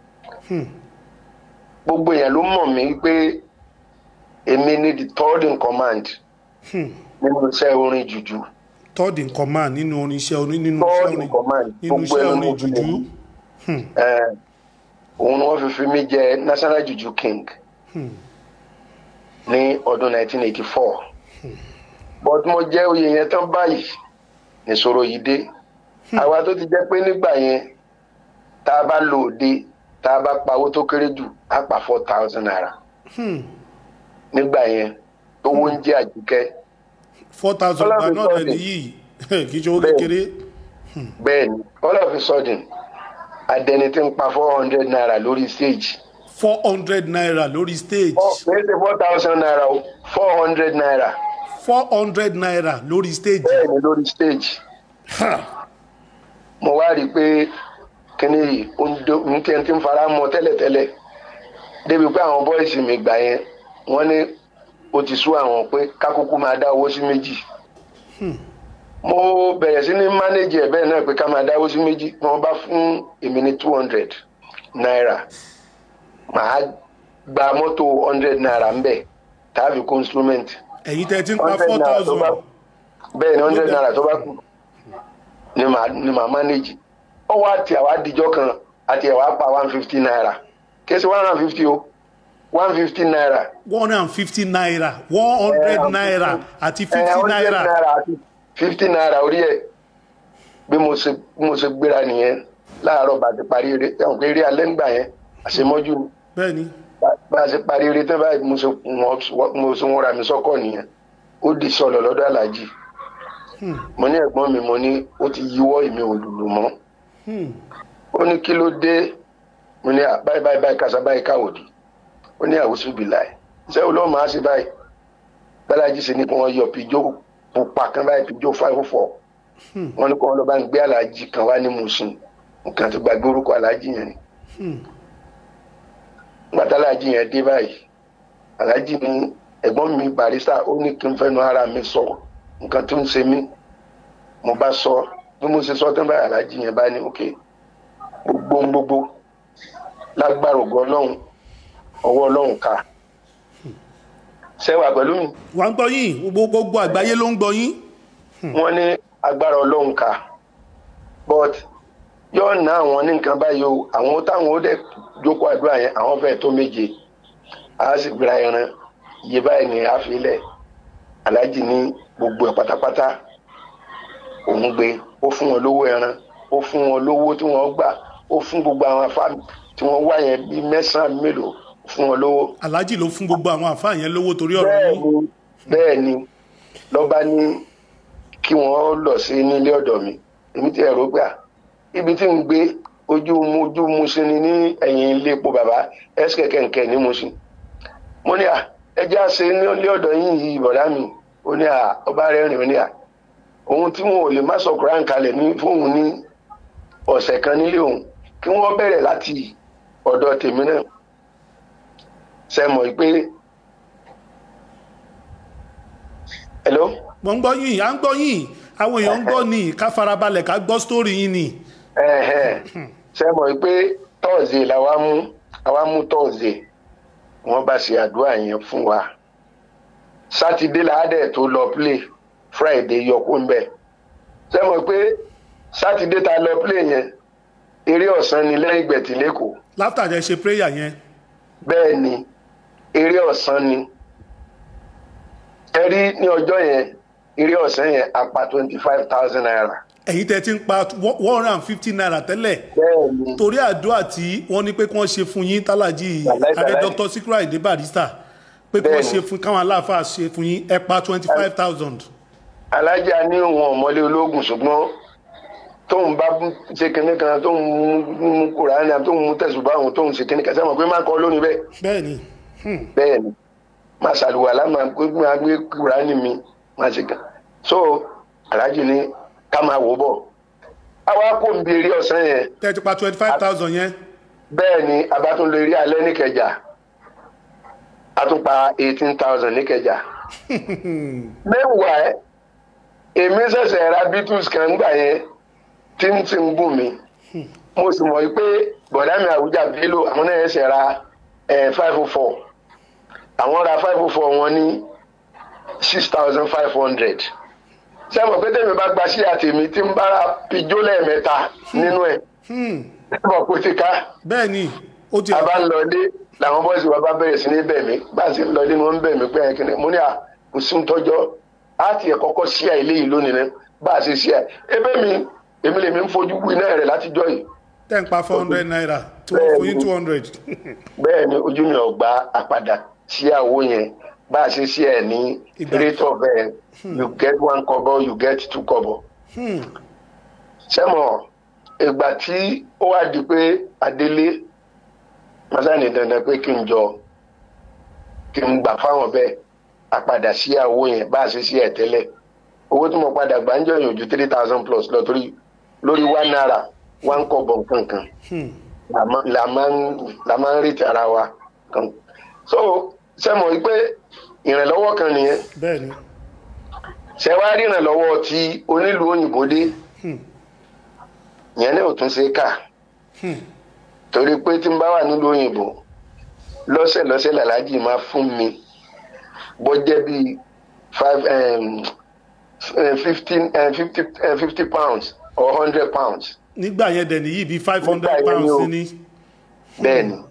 gbogbo èèyàn ló mọ̀ mí pé èmi ni the third in command nínú iṣẹ́ orin jùjú third in command nínú orin iṣẹ́ orin nínú third iṣẹ́ in orin command nínú gbogbo iṣẹ́ ẹnu orin mo fi lè jùjú mú. Eh, òun ni wọ́n fi fi mí jẹ national juju king ní ọdún 1984 but mo jẹ́ oyè yẹn tán báyìí nìṣòro yìí dé àwa tó ti jẹ́ pé nígbà yẹn tá a bá lò òde tá a bá pa owó tó kéré jù á pa four thousand naira nígbà yẹn tó wó ń jẹ́ àjíkẹ́ four thousand Ọlá gba mi náà sọ rẹ̀ ni. nìyí kì í ṣe owó Bẹ́ẹ̀. kékeré bẹ́ẹ̀ ni all of a sudden adẹni tí ń pa four hundred naira lórí stage four hundred naira lórí stage Oh, kì í ṣe four thousand naira o four hundred naira four hundred naira lórí stage bẹ́ẹ̀ ni lórí stage Ha! mo wá rí i pé kíní yìí ó ń dó ní tí ẹni tí ń fara mọ́ tẹ́lẹ̀tẹ́lẹ̀ débi pé àwọn bọ́ìsì mi gbà yẹn wọ́n ní ó ti sú àwọn pé kákúkú máa dá owó sí méjì mo bẹ̀rẹ̀ sí ní mánéjì ẹ̀ bẹ́ẹ̀ náà pé ká máa dá owó sí méjì wọ́n bá fún èmi ní two hundred naira màá gba mọ́tò hundred naira ń bẹ̀ tàbí kó instrument ẹ̀yin tẹ́ ẹ ti ń pa 100 four naira tó thousand bá- bẹ́ẹ̀ ni hundred naira tó bá kù ni màá ni màá manage ó wá tí àwa dijọ́ kan àti àwa pa one fifty naira kèsì one hundred and fifty o one fifty naira. one hundred and fifty naira one hundred Eh, naira àti Eh, fifty 100 naira àti fifty naira orí ẹ̀ bí mo ṣe bí mo ṣe gbéra nìyẹn láàárọ̀ bá ti parí eré ẹ̀hún pé eré alẹ́ ńgbà yẹn àṣemọ́jú ni bẹ́ẹ̀ ni Bá- bá a ṣe parí eré tán báyìí mo ṣe wọ́n- mo ṣe wọ́n ra mi sọ́kọ̀ nìyẹn ó di sọ̀lọ̀ lọ́dọ̀ aláàjì mo ní ẹ̀gbọ́n mi mo ní ó ti yíwọ́ èmi ò lùlù mọ́ ó ní kí ló dé mo ní à báyìí báyìí báyìí kásá báyìí káwòdì ó ní àwòsù bìláì ṣé olóò máa ṣe báyìí bálájì ṣe ní kí wọ́n yọ pijó pupa kan báyìí pijó five four wọ́n ní kí wọ́n lọ bá ń gbé aláàjì kan wá ní Mùṣín nǹkan tó gbàgbé orúkọ aláàjì yẹn ni gbàtà aláàjì yẹn dé báyìí aláàjì ní ẹ̀gbọ́n mi barista ó ní kí n fẹ́nu ara mi sọ nǹkan tó ń ṣe mí mo bá sọ bí mo ṣe sọ tán báyìí aláàjì yẹn bá ní òkè gbogbo ń gbogbo lágbára ògo ọlọ́run ọwọ́ ọlọ́run ká ṣẹ́wà pẹ̀lú mi wà ń gbọ́ yín gbogbo gbogbo àgbáyé ló ń gbọ́ yín wọ́n ní agbára ọlọ́run ká but yóò ná àwọn ní nǹkan báyìí o àwọn táwọn ó dẹ̀ jókòó àdúrà yẹn àwọn fẹ́ẹ̀ tó méje a sì gbéra ẹran iye báyìí ní àfilẹ̀ aláàjì ní gbogbo ẹ̀ pátápátá òun gbé ó fún wọn lówó ẹran ó fún wọn lówó tí wọ́n gbà ó fún gbogbo àwọn afáàmì tí wọ́n wá yẹn bíi mẹ́sàn-án mélòó ó fún wọn lówó aláàjì ló fún gbogbo àwọn àfáà yẹn lówó torí ọ̀rọ̀ bẹ́ẹ̀ yín ni bẹ́ẹ̀ ni lọ́ba ní kí wọ́n lọ sí nílé ọ̀dọ̀ mi èmi ti ẹ̀rọ gbà ibi tí ń gbé ojú mu ojú mu sí ni ní ẹ̀yìn ilé epo bàbá ẹ̀sìkẹ̀ kẹ̀kẹ́ ní Mùṣín mo ní à ẹjẹ́ àṣẹ nílé ọ̀dọ̀ yín yìí bọ̀dá mi ó ní à ọba rẹ̀ rìn ó ní à ohun tí wọn ò lè má sọ Kùránì kalẹ̀ ní fóun ní ọ̀sẹ̀ kan nílé òun kí wọ́n bẹ̀rẹ̀ láti ọ̀dọ̀ tèmi náà ṣe mọ̀ pé hello wọ́n ń gbọ́ yín à ń gbọ́ yín àwọn èèyàn ń gbọ́ ni ká farabalẹ̀ ká gbọ́ sítórì yín ni ẹ̀hẹ́n. ṣe mọ̀ pé tọ́ọ̀sì làwa mú àwa mú tọ́ọ̀sì wọ́n bá ṣe àdúrà yẹn fún wa sátidé làádẹ́ tó lọ play friday yọkú ń bẹ̀ ṣe mọ̀ pé sátidé ta lọ play yẹn eré ọ̀sán ni lẹ́yìn gbẹ̀tì lẹ́kọ̀ọ́ láfítà jẹ́ ṣe prayer yẹn bẹ́ẹ̀ ni eré ọ̀sán ni ẹ rí ní ọjọ́ yẹn eré ọ̀sán yẹn apá twenty five thousand naira ẹ̀yin tẹ́ ti ń pa one hundred and fifty naira tẹ́lẹ̀ bẹ́ẹ̀ ni torí àdúrà tí wọ́n ní pé kí wọ́n ṣe fún yín tálájì Wàláì, adé wàláì. dr sikra èdè barista pé kí wọ́n Bẹ́ẹ̀ni. ṣe fún káwọn aláàfáà ṣe fún yín ẹ pa twenty five thousand. alájà ní òun ọmọlé ológun ṣùgbọ́n tóun bá ṣe kinní kan tóun mú mú kúránì àti tóun mú tẹ̀sùbá òun tóun ṣe kinní kan sẹ́wọ̀n pé má kọ́ lónìí bẹ́ẹ̀ bẹ́ẹ̀ ni bẹ́ẹ̀ ni máa ṣàlùwàlá máa gbé máa gbé kúránì mi máa ṣe kan so alájì ní ká máa wò bọ̀ àwa kò ń bi eré ọ̀sán yẹn tẹ́ ti pa twenty five thousand yẹn bẹ́ẹ̀ ni a bá tún lè rí alẹ́ níkẹjà a tún pa eighteen thousand níkẹjà mẹ́wàá èmi ṣẹ̀ṣẹ̀ ra beatles kan gbà yẹn tí ń ti ń gùn mí mo sì mọ̀ pé bọ̀dá mi àwùjá bello àwọn náà ṣẹ̀ ra five oh four àwọn ra five oh four wọn ní six thousand five hundred sẹ́wọ̀n pé tèmi bá gba sí àtèmi tí ń bára pijó lẹ́ẹ̀mẹ́ta nínú ẹ̀ sẹ́wọ̀n kò ti ká bẹ́ẹ̀ ni ó ti a bá ń lọlé làwọn bọ́ọ̀sì wa bá bẹ̀rẹ̀ sí ní bẹ̀ mí bá a sì ń lọlé ni wọ́n ń bẹ̀ mí pé ẹ̀kí ni mo ní à kò sí ń tọ́jọ́ á ti ẹ̀ kọ́kọ́ sí à ilé yìí lónìí náà bá a ṣe sí à ebe mi èmi lèmi ń fojú wí náà rẹ̀ látijọ́ yìí tẹ́ ń pa four hundred naira tí wọ́n fún yín two hundred. bẹ́ẹ̀ ni ojú mi ò gba àpadà sí àwo yẹn bá a ṣe sí ẹ̀ ní Ìgbà- rate of uh, you get one kobo you get two kobo sẹ́mọ̀ ìgbà tí ó wá di pé adélé masani dandan pé kí n jọ kí n gbà fáwọn bẹ́ẹ̀ àpadà sí àwo yẹn bá a ṣe sí ẹ̀ tẹ́lẹ̀ owó tí mo padà gbà ń jọ yàn ju three thousand plus lọ torí lórí one naira one kobo kankan la ma- la máa ń la máa ń retí ara wa kan so sẹ́mọ̀ yìí pé ìrànlọ́wọ́ kan nìyẹn bẹ́ẹ̀ ni ṣe wá rí ìrànlọ́wọ́ tí onílùú òyìnbó dé yẹn náà ò tún ṣe kà torí pé tí n bá wà nílùú òyìnbó lọ́sẹ̀ lọ́sẹ̀ làlájì máa fún mi bó jẹ́ bíi five um, fifteen fifty fifty pounds or hundred pounds nígbà yẹn dẹ̀ nìyí bíi five hundred Nígbà yẹn ni pounds o. ní. bẹ́ẹ̀ ni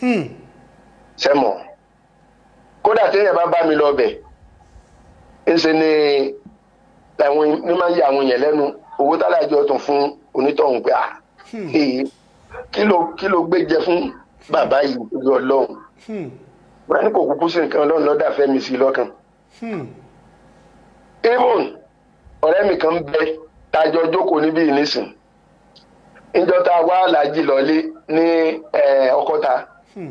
sẹ́mọ̀ kódà téèyàn bá bá mi lọ bẹ̀ ńṣe ni àwọn ní máa ń yà àwọn yẹn lẹ́nu owó tálájọ tún fún onítọ̀hún pé ah èyí kí ló kí ló gbé jẹ fún bàbá yìí lórí ọlọ́run wọn ní kò kúkú sí nǹkan ọlọ́run lọ́dà fẹ́mi sí i lọ́kàn even ọ̀rẹ́ mi kan bẹ tájọ jókòó níbí yìí nísìn níjọ́ tá a wá aláàjì lọ́lé ní eh, ọkọ́ta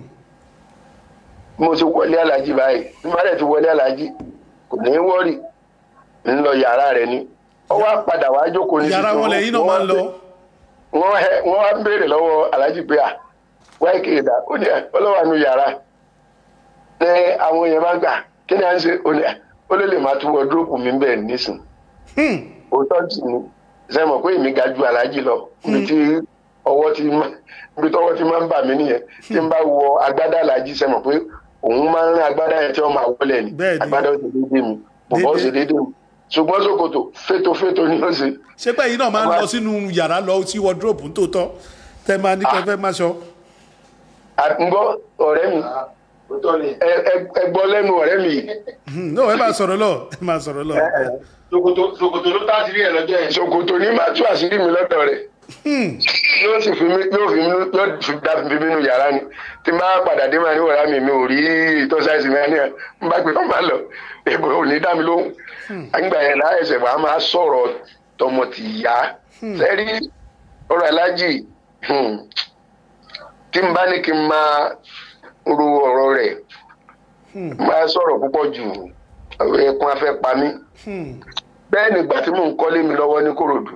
mo ti wọlé aláàjì báyìí bí má dẹ̀ ti wọlé aláàjì kò ní í wọ́rì ń lọ yàrá rẹ̀ ni ó wá padà wá jókòó ní yàrá sísè, wọn lẹ́yìn náà wọ́n máa ń wá lọ. wọ́n hẹ- wọ́n wá ń béèrè lọ́wọ́ aláàjì pé à wáyé kéèdà ó ní ọlọ́wà nu yàrá ní àwọn èèyàn bá gbà kí ni à ń ṣe ó ní ó lè lè máa tún wọ́dúrópù mi bẹ́ẹ̀ nísìn òótọ́ sì ni ṣe mọ̀ pé èmi ga ju aláàjì lọ ibi tí ọwọ́ ti má- ibi tọ́wọ́ ti máa ń bà mí nìyẹn tí n bá wọ agbádá aláàjì ṣe mọ̀ pé òun máa ń rán agbádá yẹn tí wọ́n máa wọlé ni Bẹ́ẹ̀ ni. agbádá ó ti dédé mi bọ̀bọ̀ ó sì dédé mi ṣùgbọ́n ṣòkòtò fétoféto ni ó ṣe ṣé pé yìí náà máa ń lọ sínú yàrá lọ sí wardrobe nítòótọ́ tẹ́ máa ní kẹfẹ́ máa ṣọ. àgbọ̀ ọ̀rẹ́ mi ẹ- ẹ- ẹ gbọ́ lẹ́nu ọ̀rẹ́ mi yìí no ẹ máa sọ̀rọ̀ lọ ẹ máa sọ̀rọ̀ lọ. ṣòkòtò ṣòkòtò ló tá àṣírí ẹ lọ́jọ́ yẹn. ṣòkòtò ní máa tú àṣírí mi lọ́dọ̀ rẹ̀ yóò sì fi mí yóò fi mí yóò fi dá fi mí nù yàrá ni tí n bá padà dé máa ní wọ̀rá mi mi ò rí ìtọ́sáìsì mi ní ẹ̀ n bá pè kọ́ máa lọ èbò ò ní dá mi lóhùn àgbà yẹn láà ẹsẹ̀ wàá máa sọ̀rọ̀ tọmọ tì yá sẹ́rí ọ̀rọ̀ alájì hmm, tí n bá ní kí n máa ro ọ̀rọ̀ rẹ̀ máa sọ̀rọ̀ púpọ̀ jù ẹkún afẹ́ pa mí bẹ́ẹ̀ nígbà tí mò ń kọ́lé mi lọ́wọ́ ní kòròdú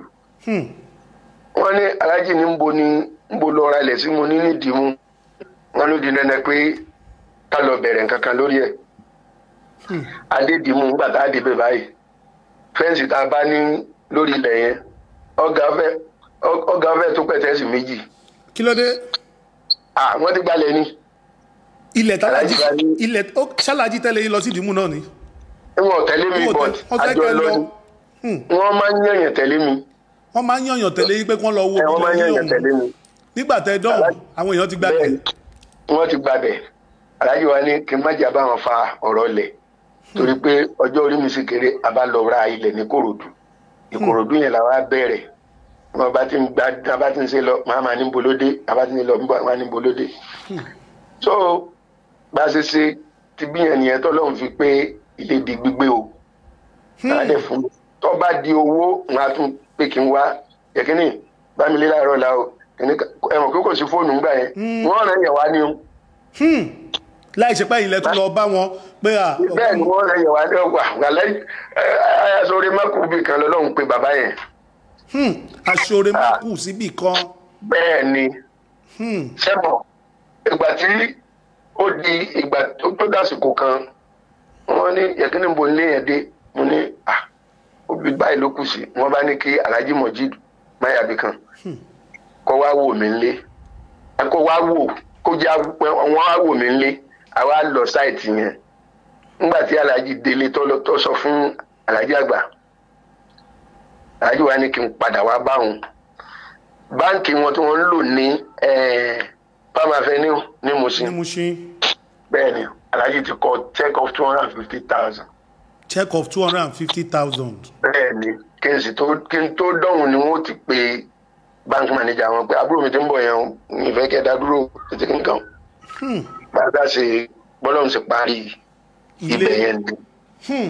wọ́n ní alájì ní nbo ní nbo lọ ra ilẹ̀ sí mo ní nídìí mú wọ́n ló di dandan pé ká lọ bẹ̀rẹ̀ nǹkan kan lórí ẹ̀ adédìmú nígbà tá a débẹ̀ báyìí fẹ́ǹsì tá a bá ní lórí ilẹ̀ yẹn ọ̀gá fẹ́ ọ̀gá fẹ́ tó pẹ̀tẹ́sì méjì kí ló dé ah wọ́n ti gbalẹ̀ ni ilẹ̀ tálájì Aláàjì bá ní- ilẹ̀ ó ṣáláàjì tẹ́lẹ̀ yín lọ sí ìdìmú náà ni. wọn ò tẹ̀lé mi Wọ́n bọ̀t tẹ- wọ́n fẹ́ àjọ kẹ́ lọ lọ. ni wọ́n máa ń yẹ̀yàn tẹ̀lé mi wọ́n máa ń yànyàn tẹ̀lé yín pé kí wọ́n lọ wo ẹ̀ wọ́n máa ń ilẹ̀ yín yẹ̀yàn tẹ̀lé ọ̀hún mi. nígbà tẹ́ dán Aláàjì- àwọn èèyàn ti gbà bẹ́ẹ̀ tẹ̀. ni wọ́n ti gbàbẹ̀ aláàjì wa ní kí n má jà bá wọn fa ọ̀rọ̀ lẹ̀ torí pé ọjọ́ orí mi sì kéré a bá lọ ra ilẹ̀ ní kòròdú ìkòròdú yẹn la wá bẹ̀rẹ̀ wọn bá ti ń gba a bá ti ń ṣe lọ màá máa ní bolódé a bá ti ń lọ màá ní bolódé so bá a ṣe ṣe ti bí yẹn nìyẹn tó lóun fi pé ilé di gbígbé o náà dẹ̀ fún mi tó bá di owó wọn á tún pé kí n wá yẹkínní bámilé láàárọ̀ la o kìnní ẹ̀wọ̀n kókò sí fóònù ńgbà yẹn wọ́n rẹ̀ yẹ̀ wá ní o Hmm. láì ṣe pé ilẹ̀ tún lọ bá wọn pé à bẹ́ẹ̀ ni wọ́n rẹ̀ yẹ̀ wá ní ọgbà wàlẹ́ ayasore mákùbí kan lọ́lọ́run pé bàbá yẹn Hmm. aṣọre má kù síbì kan bẹ́ẹ̀ ni Hmm. sẹ́mọ̀ ìgbà tí ó di ìgbà tó tó dásìkò kan wọ́n ní yẹ̀kínní bo nílé yẹn dé mo ní à obì báyìí ló kù sí wọ́n bá ní kí alhaji mojeed mayabi kan kó wá wò mí nlé kó wá wò kó já pé wọ́n wá wò mí nlé àwa lọ sáìtì yẹn nígbà tí alhaji délé tó lọ- tó sọ fún alhaji àgbà alhaji wa ní kí n padà wá báwọn báǹkì wọn tí wọ́n ń lò ní eh, palm avenue ní ní Mushin mo ṣe bẹ́ẹ̀ ni alhaji ti kọ check of two hundred and fifty thousand check of two hundred and fifty thousand bẹ́ẹ̀ ni kí n sì tó kí n tó dọ̀hùn ni wọ́n ti pe bank manager wọn pé àbúrò mi ti ń bọ̀ yẹn o ìfẹ́ kẹta dúró tètè nǹkan bàbá ṣe bọ́lọ́run ṣe parí ibẹ̀ ilé yẹn ni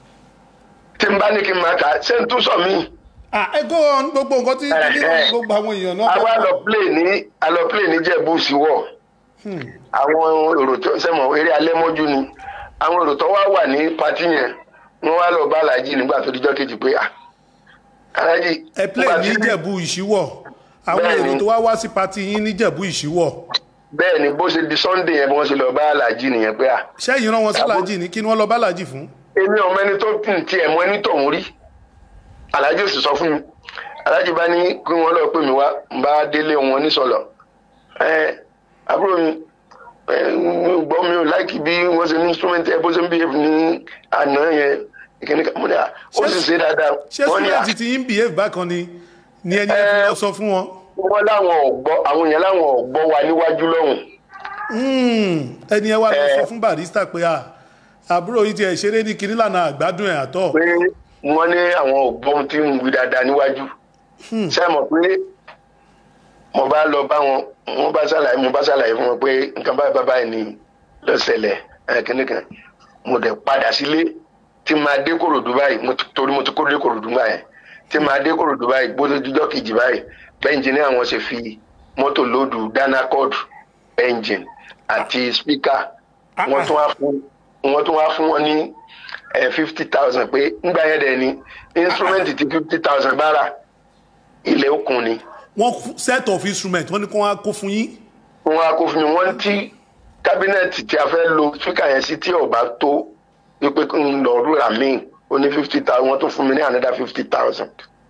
tí n bá ní kí n máa kà á ṣé n tún sọ míì ah ẹ go on gbogbo nǹkan tí Eh, nínú eh. gbogbo àwọn èèyàn náà a wá lọ play ní a lọ play ní jẹ̀bú síwọ̀ àwọn èrò tó sẹ́mọ̀ eré alẹ́ mọ́jú ni àwọn èrò tó wá wà ní patí yẹn wọ́n wá lọ bá aláàjì nígbà tó dijọ́ kejì pé ah aláàjì ẹ play nígbà ní tí- ìjẹ̀bú ìṣíwọ̀ àwọn Bẹ́ẹ̀ni. èrò tó wá wá sí pati yín ní ìjẹ̀bú ìṣíwọ̀ bẹ́ẹ̀ ni bó ṣe di sunday yẹn bí wọ́n ṣe lọ bá aláàjì nìyẹn pé ah ṣẹ́yìn rán wọn sí aláàjì ní kí ni wọ́n lọ bá aláàjì fún èmi ọmọ ẹni tó tún tiẹ̀ mọ ẹni tọ̀hún rí aláàjì ò sì sọ fún mi aláàjì bá ní kí wọ́n lọ pè mí wá n bá délé wọn nísọ̀lọ̀ ẹ àbúrò mi ẹ mi ò gbọ́ mi ò láìkì bí wọ́n ṣe ní instrument ẹ bó ṣe ń bí ní àná yẹn ìkíní kan mo ní à ó sì ṣe dáadáa ṣé wọ́n ní à student ti yín behave bákan ni ni ẹni ẹ fi Eh. lọ sọ fún wọn wọ́n láwọn ọ̀gbọ́ àwọn èèyàn láwọn ọ̀gbọ́ wa níwájú lọ́hùn Hmm. ẹni ẹ wá lọ Eh. sọ fún barista pé à àbúrò yìí tiẹ̀ ṣeré ní kinní lànà àgbádùn ẹ̀ àtọ̀ pé wọ́n ní àwọn ọ̀gbọ́n tí ń wí dáadáa níwájú ṣé ẹ mọ̀ pé mo bá lọ bá wọn mo bá ṣàlàyé mo bá ṣàlàyé fún wọn pé nǹkan báyìí báyìí báyìí ni ló ṣẹlẹ̀ ẹ̀ kíní kan mo dẹ̀ padà sílé tí máa dé kòròdú báyìí mo ti- torí mo ti kó dé kòròdú báyìí tí máa dé kòròdú báyìí bó tó dijọ́ kejì báyìí bẹ́ńjìnì àwọn ṣe fi mọ́tò lóòdù dánakọ́ọ̀dù ẹ́ńjìn àti spíkà wọ́n tún wá fún wọ́n tún wá fún wọn ní fifty thousand pé ńgbà yẹn dẹ̀ ni instrument ti fifty thousand bára ilẹ̀ òkun ni wọ́n kú- set of instrument wọ́n ní kí wọ́n á kó fún yín wọn á kó fún mi wọ́n tí kábínẹ̀tì tí a fẹ́ lo spíkà yẹn sí tí ọba tó wípé kí n lọ rúra míì ó ní fifty thousand wọ́n tún fún mi ní another fifty thousand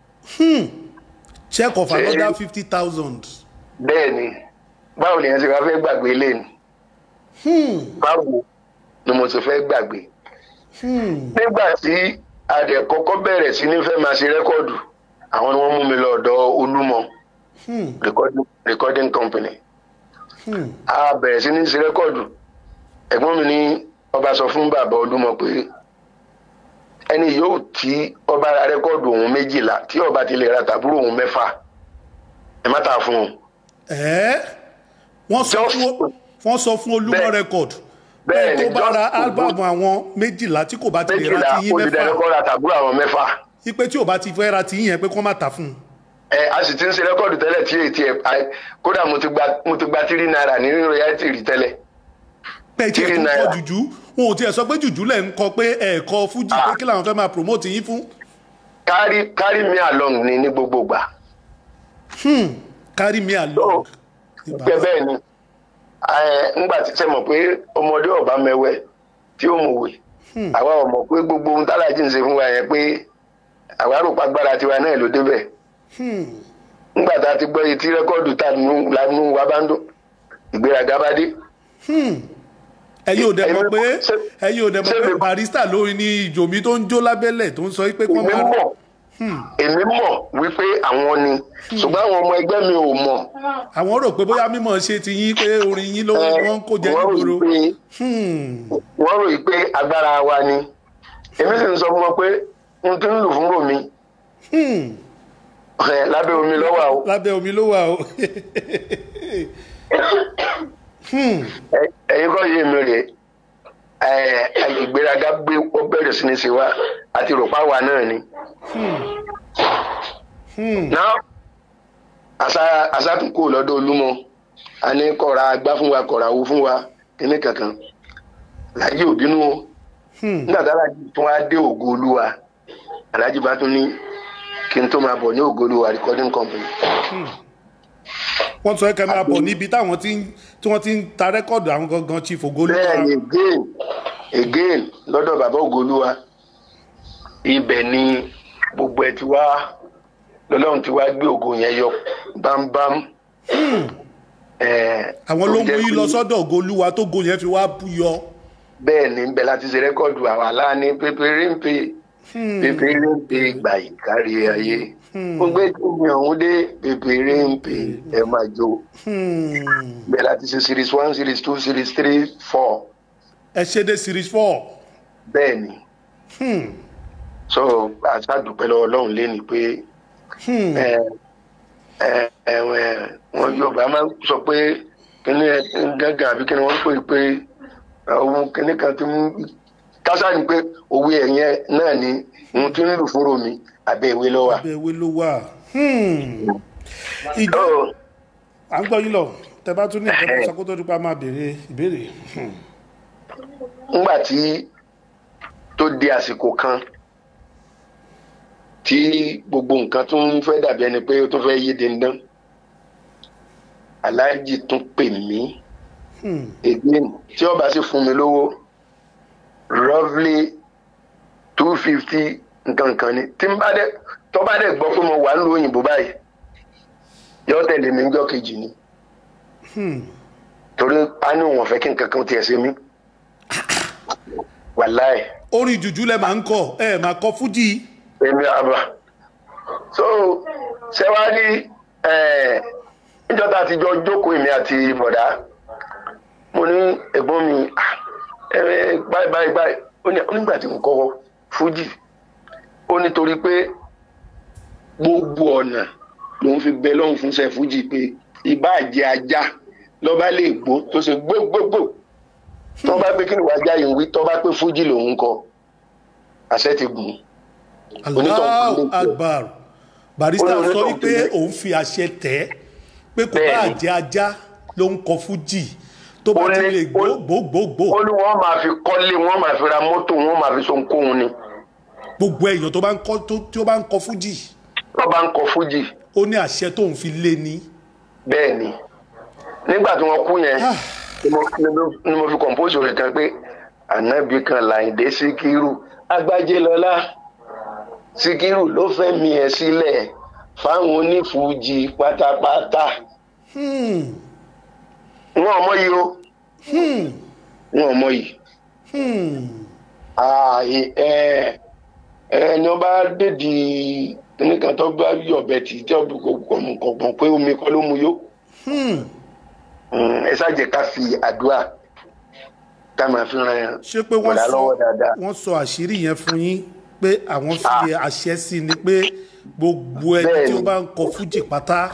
check of Ṣé- another fifty thousand bẹ́ẹ̀ ni báwo ni yẹn ti wá fẹ́ gbàgbé ilé ni báwo ni mo ti fẹ́ gbàgbé nígbà tí adẹ kọ́kọ́ bẹ̀rẹ̀ sí ní fẹ́ máa ṣe rẹ́kọ̀dù àwọn ni wọ́n mú mi lọ ọ̀dọ̀ olúmọ recording- recording company a bẹ̀rẹ̀ sí ní ṣe rẹ́kọ̀dù ẹ̀gbọ́n mi ní ọba sọ fún bàbá olúmọ pé ẹni yóò tí ọba ra rẹ́kọ̀dù òun méjìlá tí ọba ti lè ra tàbúrò òun mẹ́fà ẹ má tà fún un ẹ́ wọ́n sọ Just- fún wọ́n sọ fún olúmọ Bẹ́ẹ̀- record bẹ́ẹ̀ bẹ́ẹ̀ tó ni, bá just ra to album do- àwọn méjìlá tí kò bá ti lè ra méjìlá ti yín olùdarí mẹ́fà kọ́ ra tàbúrò àwọn mẹ́fà ipe tí ò bá ti fẹ́ ra ti yín yẹn pé kí wọ́n má tà fún un ẹ a sì ti ń ṣe rẹ́kọ̀dù tẹ́lẹ̀ tí èyí tí ẹ a- kódà mo ti gba mo ti gba tírí náírà ní royalty rí tẹ́lẹ̀ pé tí ẹ̀ Three tún kọ naira. jùjú wọn ò tiẹ̀ sọ pé jùjú lẹ̀ ń kọ pé ẹ̀ẹ̀kọ fújì pé kí làwọn fẹ́ máa promote yín fún carry carry me along ni ní gbogbo gbà carry me along. Ní bẹ́ẹ̀ bàbá. bẹ́ẹ̀ ni ẹ ńgbà tí sẹ mọ̀ pé ọmọdé ọba mẹwẹ tí ó mọ̀wé àwa ò mọ̀ pé gbogbo ohun tálájì ń ṣe fún wa yẹn pé àwa rò pa gbára tiwa náà ló débẹ̀ ńgbà tá a ti gbọ́ etí rẹ́kọ́ọ̀dù tá a nù lánú wa bá ń dún ìgbéraga bá dé ẹ̀yin ò dẹ̀ mọ̀ Èmi- pé ṣé- ẹ̀yin ò dẹ̀ mọ̀ ṣé pé mi- barista lórí ni ìjòmí tó ń jó lábẹ́lẹ̀ tó ń sọ pé kí wọ́n èmi máa mọ̀ èmi mọ̀ wípé àwọn ni ṣùgbọ́n àwọn ọmọ ẹgbẹ́ mi ò mọ̀ àwọn rò pé bóyá mímọ̀ ṣe ti yín pé orin yín ló ẹ, wọ́n ń kó jẹ wọ́n rò nígboro pé Hmm. wọ́n rò pé agbára wa ni èmi sì ń sọ fún wọn pé n tí ń lù fún ròmí Hmm. ẹ, lábẹ́ omi lọ́wọ́ o lábẹ́ omi ló wà o Ẹ- ẹ̀yin kọ́ yé mi rè ẹ, ìgbéraga gbé ó bẹ̀rẹ̀ sí ní ṣe wá àti ròpá wa náà ni. náà àṣà àṣà tún kò lọ́dọ̀ olúmọ a ní kọ̀ra agbá fún wa kọ̀ra owó fún wa kíní kankan láyé òbínú o nígbà tí alájí tún wá dé ògo olúwa alájí bá tún ní kí n tó máa bọ̀ ní ògo olúwa recording company. wọ́n sọ ẹ́ kẹ́ máa bọ̀ níbi táwọn tí ń- tí wọ́n ti ń ta rẹ́kọ̀dù àwọn gangan chief ogolu bẹ́ẹ̀ni again again lọ́dọ̀ bàbá ògolúwa ibẹ̀ ni gbogbo ẹ ti wá lọ́lọ́run ti wá gbé ògo yẹn yọ bámbám. Eh, àwọn ló tó mú jẹ́ yín pé lọ sọ́dọ̀ ogoluwa tó go yẹn fi wá bú yọ bẹ́ẹ̀ ni bẹ́ẹ̀ láti ṣe rẹ́kọ̀dù àwa láàánú pépéré ń pè pépéré ń pè gbà yìí kárí ayé mo gbé tóbi ọ̀hún dé pépéré ń pè ẹ máa jó Hmm. bẹ́ẹ̀ láti ṣe series one series two series three four ẹ ṣe dé series four bẹ́ẹ̀ ni. Hmm. so àṣàdùpẹ́ lọ́wọ́ ọlọ́run léni pé Hmm. ẹ ẹ ẹ ẹ, wọn yorùbá máa ń sọ pé kíní ẹ, gángan àbí kíní wọn ń pè pé ohun kíní kan ti ń kásá ni pé òwe ẹ̀yẹn náà ni ohun tí ń lù fúnro mi àbẹ́ ìwé lọ́wọ́. abẹ́ ewé ló wà Hmm. ìjọ so à ń gbọ́ yín lọ tẹ bá tún ní ìjọba sọ kó tó dípa máa béèrè ìbéèrè Hmm. ńgbà tí tó di àsìkò kan tí gbogbo nǹkan tó ń fẹ́ dàbí ẹni pé ó tún fẹ́ yé dandan aláàjì tún pè mí Hmm. again tí ọba sì fún mi lówó roughly two fifty nǹkan kan ni tí n bá dẹ tó bá dẹ gbọ́ pé mo wà nílùú òyìnbó báyìí yọ tẹ̀lé mi níjọ́ kejì ni Hmm. torí a ní òun ọ̀fẹ́ kí nǹkan kan tiẹ̀ ṣe mí wàláì orin jùjú lẹ máa ń kọ ẹ máa kọ fújì èmi àbá so ṣé wàá ní níjọ́ tá a ti jọ jókòó èmi àti bọ̀dá mo ní ẹ̀gbọ́n mi "Ah, ẹ ẹ, báyìí báyìí báyìí ó ní ó nígbà tí mo kọ́ fújì ó nítorí pé gbogbo ọ̀nà lòun fi bẹ lọ́hùn fún ṣe fújì pé ìbáà jẹ ajá lọ́ba lè gbó tó ṣe gbógbógbò tó bá pé kí ni wàá já yìí ń wí tó bá pé fújì lòun kọ àṣẹ ti gùn Onítọ̀hún Allahu kò ní kú. Akbar barista Onítọ̀hún sọ kò wípé ní- òun fi àṣẹ tẹ̀ pé kò bá Bẹ́ẹ̀ni. jẹ́ ajá ló ń kọ fújì tó bá Ó ti ní- lè gbó ó- gbógbógbò ó ní wọ́n máa fi kọ́lé wọ́n máa fi ra mọ́tò wọ́n máa fi so nkóhun ni gbogbo èèyàn tó bá ń kọ tó tí ó bá ń kọ fújì wọ́n bá ń kọ fújì ó ní àṣẹ tóun fi lé ní. bẹ́ẹ̀ ni nígbà tí wọ́n kú yẹn ni mo- ni mo- ni mo fi compose rẹ̀ kan pé ànábì kan Láyìndé Síkírù Agbájélọlá Síkírù ló fẹ́ mi ẹ̀ sílẹ̀ fáwọn onífújì pátápátá Hmm. wọn ò mọ yìí o Hmm. wọn ò mọ yìí Hmm. ààyè ẹ ẹni ọba dèdì nìkan tó bá yọ̀bẹ tí tí ọbẹ kò mọ̀ pé omi kọ́ ló mu yó Hmm. Mm, ẹ ṣáàjẹ ká fi àdúrà ká máa fi ran ṣé pé wọ́n bọ̀dá sọ lọ́wọ́ dáadáa wọ́n sọ àṣírí yẹn fún yín pé àwọn fi àṣẹ sí ni pé gbogbo ẹni tí ó Bẹ́ẹ̀ni. bá ń kọ fújì pátá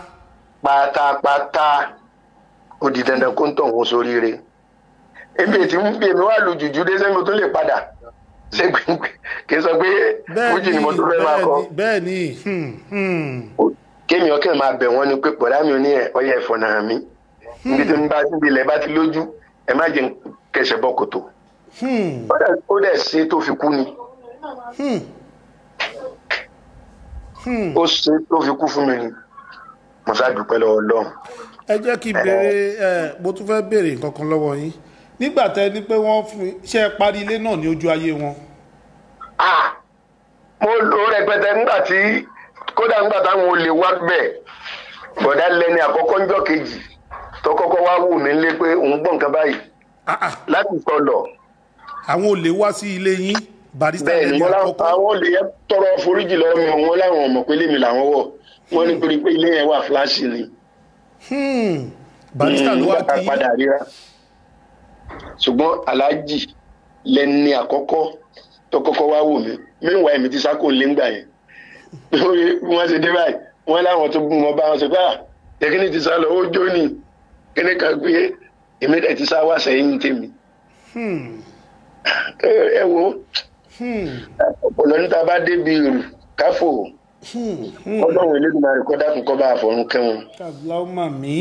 pátápátá ó di dandan kó ń tọ̀ wọ́n sóríire ebi ètí ń bí èmi wà lu jùjú dé sẹ́mi tó lè padà ṣé gbẹ̀ngbẹ̀ kì í sọ pé fújì ni mo tún fẹ́ máa kọ bẹ́ẹ̀ ni hmm, hmm. kémi ọkẹ́ máa bẹ̀ wọ́n ni pé bọ̀dá mi ò ní ẹ̀ ọyẹ ẹ̀fọ́ náà mi níbi tí ń bá níbi ilẹ̀ bá ti lójú ẹ má jẹ́ kẹsẹ̀ bọ́ kòtò Hmm. ó dẹ̀- ó dẹ̀ ṣe tó fi kú ni Hmm. Hmm. ó ṣe tó fi kú fún mi ni mo ṣáà dúpẹ́ lọ́wọ́ Ọlọ́run ẹ jẹ́ kí n béèrè ẹ mo tún fẹ́ béèrè nǹkan kan lọ́wọ́ yín nígbà tẹ ní pé wọ́n fi ṣe é parí ilé náà ní ojú ayé wọn. ah mo lò ó rẹpẹtẹ nígbà tí kódà nígbà táwọn olè wá bẹ̀ bọ̀dá lẹni àkọ́kọ́ ńjọ́ kejì tó kọ́kọ́ wá wù mí lé pé òun gbọ́ nǹkan báyìí Ah, ah, láti sọlọ àwọn olè wá sí ilé yín barista bẹ́ẹ̀ ni lẹ́ni wọ́n láwọn àkọ́kọ́ àwọn olè yẹn tọrọ foríjì lọ́wọ́ mi wọ́n láwọn ọmọ pé lèmi làwọn wọ̀ wọ́n ní torí pé ilé yẹn wà fúláṣì ni Hmm. barista ló wá nígbà tá kí a padà ríra ṣùgbọ́n aláàjì lẹni àkọ́kọ́ tó kọ́kọ́ wá wò mí mẹ́wàá èmi ti sákò ńlẹ́ngbà yẹn bí wọ́n ṣe dé báyìí wọ́n láwọn tó bú wọn bá wọn ṣe pé à yẹ́kíní ti sá lọ ó jó ní kíní kan pé èmi dẹ̀ ti sá wá sẹ́yìn tèmi Hmm. ẹ ẹ wo ọ̀pọ̀lọ́ níta bá débi rù káfò ọlọ́run elédùnmarè kọ́ dákun kọ́ bá àfọ̀run kẹ́wọn. kàlámà mi.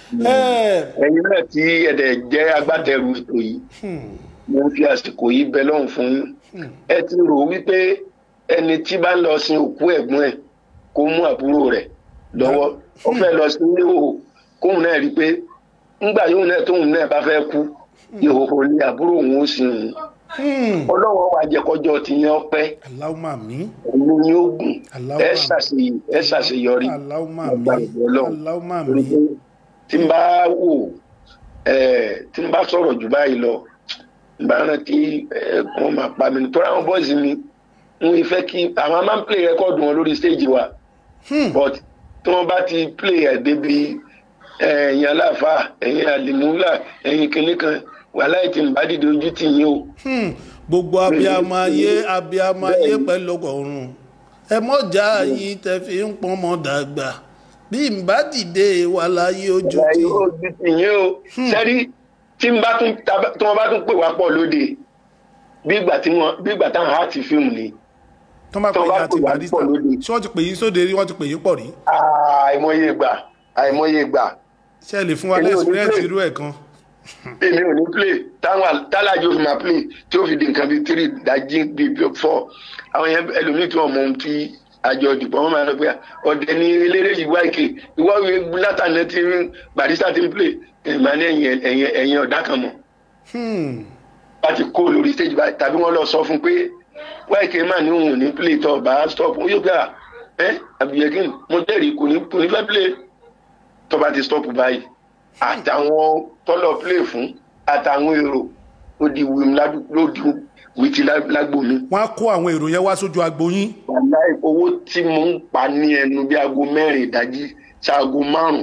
ẹ ẹ̀yin náà tí ẹ̀dẹ̀ jẹ́ agbátẹrù ètò yìí mo ń fi àsìkò yìí bẹ lọ́hùn fún yín ẹ ti rò wípé ẹni tí bá ń lọ sin òkú ẹ̀gbọ́n ẹ̀ kó mú àbúrò rẹ̀ lọ́wọ́ ó fẹ́ lọ sí ìhòòhò kóun náà rí i pé ńgbà yóò náà tóun náà bá fẹ́ kú ìhòòhò ni àbúrò òun ó sin òun ọlọ́wọ́ wa jẹ́ kọjọ́ tìyẹn ọpẹ́ kàlámà mi. òun ni ó gùn Allahumma. ẹ ṣàṣeyọrí ẹ ṣàṣeyọrí kàlámà mi. Ọgbà ìbọn Ọlọ́run. kàlámà torí mi. pé tí n bá wò ẹ tí n bá sọ̀rọ̀ jù báyìí lọ n bá rántí ẹ wọ́n máa pa mi nítorí àwọn bọ́ọ̀sì mi n fẹ́ kí àwọn máa ń play record wọn lórí stage wa but tí wọ́n bá ti play ẹ̀ débi ẹ, ẹ̀yin aláàfáà ẹ̀yin àlìmúlà ẹ̀yin kìnìkan wàhálà ìtì ń bá dìde ojú tì yín o. Hmm, gbogbo abiyamọ ayé abiyamọ ayé pẹ̀lú ọ̀run ẹ mọ̀já yìí tẹ fi ń pọ́n mọ́ dàgbà bí n bá dìde wà láyé ojú ìgbà tí yóò di tìyẹn o sẹ́rí tí n bá tún tab- tí wọ́n bá tún pè wá pọ̀ lóde bí ìgbà tí wọ́n bí ìgbà táwọn á ti fíìmù ni tó bá pè tó yín bá àti pè wá barista pọ̀ lóde. ṣé wọ́n ti pè yín sóde rí wọ́n ti pè yín pọ̀ rí àìmọye ìgbà àìmọye ìgbà ṣé ẹ lè fún wa Èmi ò ní lẹ́sìpírẹ́ǹsì play. irú ẹ̀ kan èmi ò ní play táwọn tálájú ó fi máa play tí ó fi di nǹkan bíi three dájí bíi four àwọn yẹn ẹlòmíì tí wọn mọ ohun tí àjọ ìdìbò wọn máa lọ pé ọdẹ ní eléré yìí wá ìkè ìwọ ìwé látàná tí barista ti ń play ìmọ̀ ní ẹ̀yìn ẹ̀yìn ẹ̀yìn ọ̀dà kan mọ̀ Hmm, láti kó lórí stage báyìí tàbí wọn lọ sọ fún pé wáìkì máa ní òun ò ní play tó bá stop ó yóò gbà ẹ àbíyẹkìn mo jẹ́rìí kò ní kò ní fẹ́ play tó bá ti stop báyìí àtàwọn tọ́lọ̀ play fún àtàwọn èrò ó di wìm ládù- ló di wìtí lá- lágbo mi. wọ́n á kó àwọn èrò yẹn wá sójú agbo yín wàláì owó tí mo ń pa ní ẹnu bí aago mẹ́rin ìdájí ṣaago márùn-ún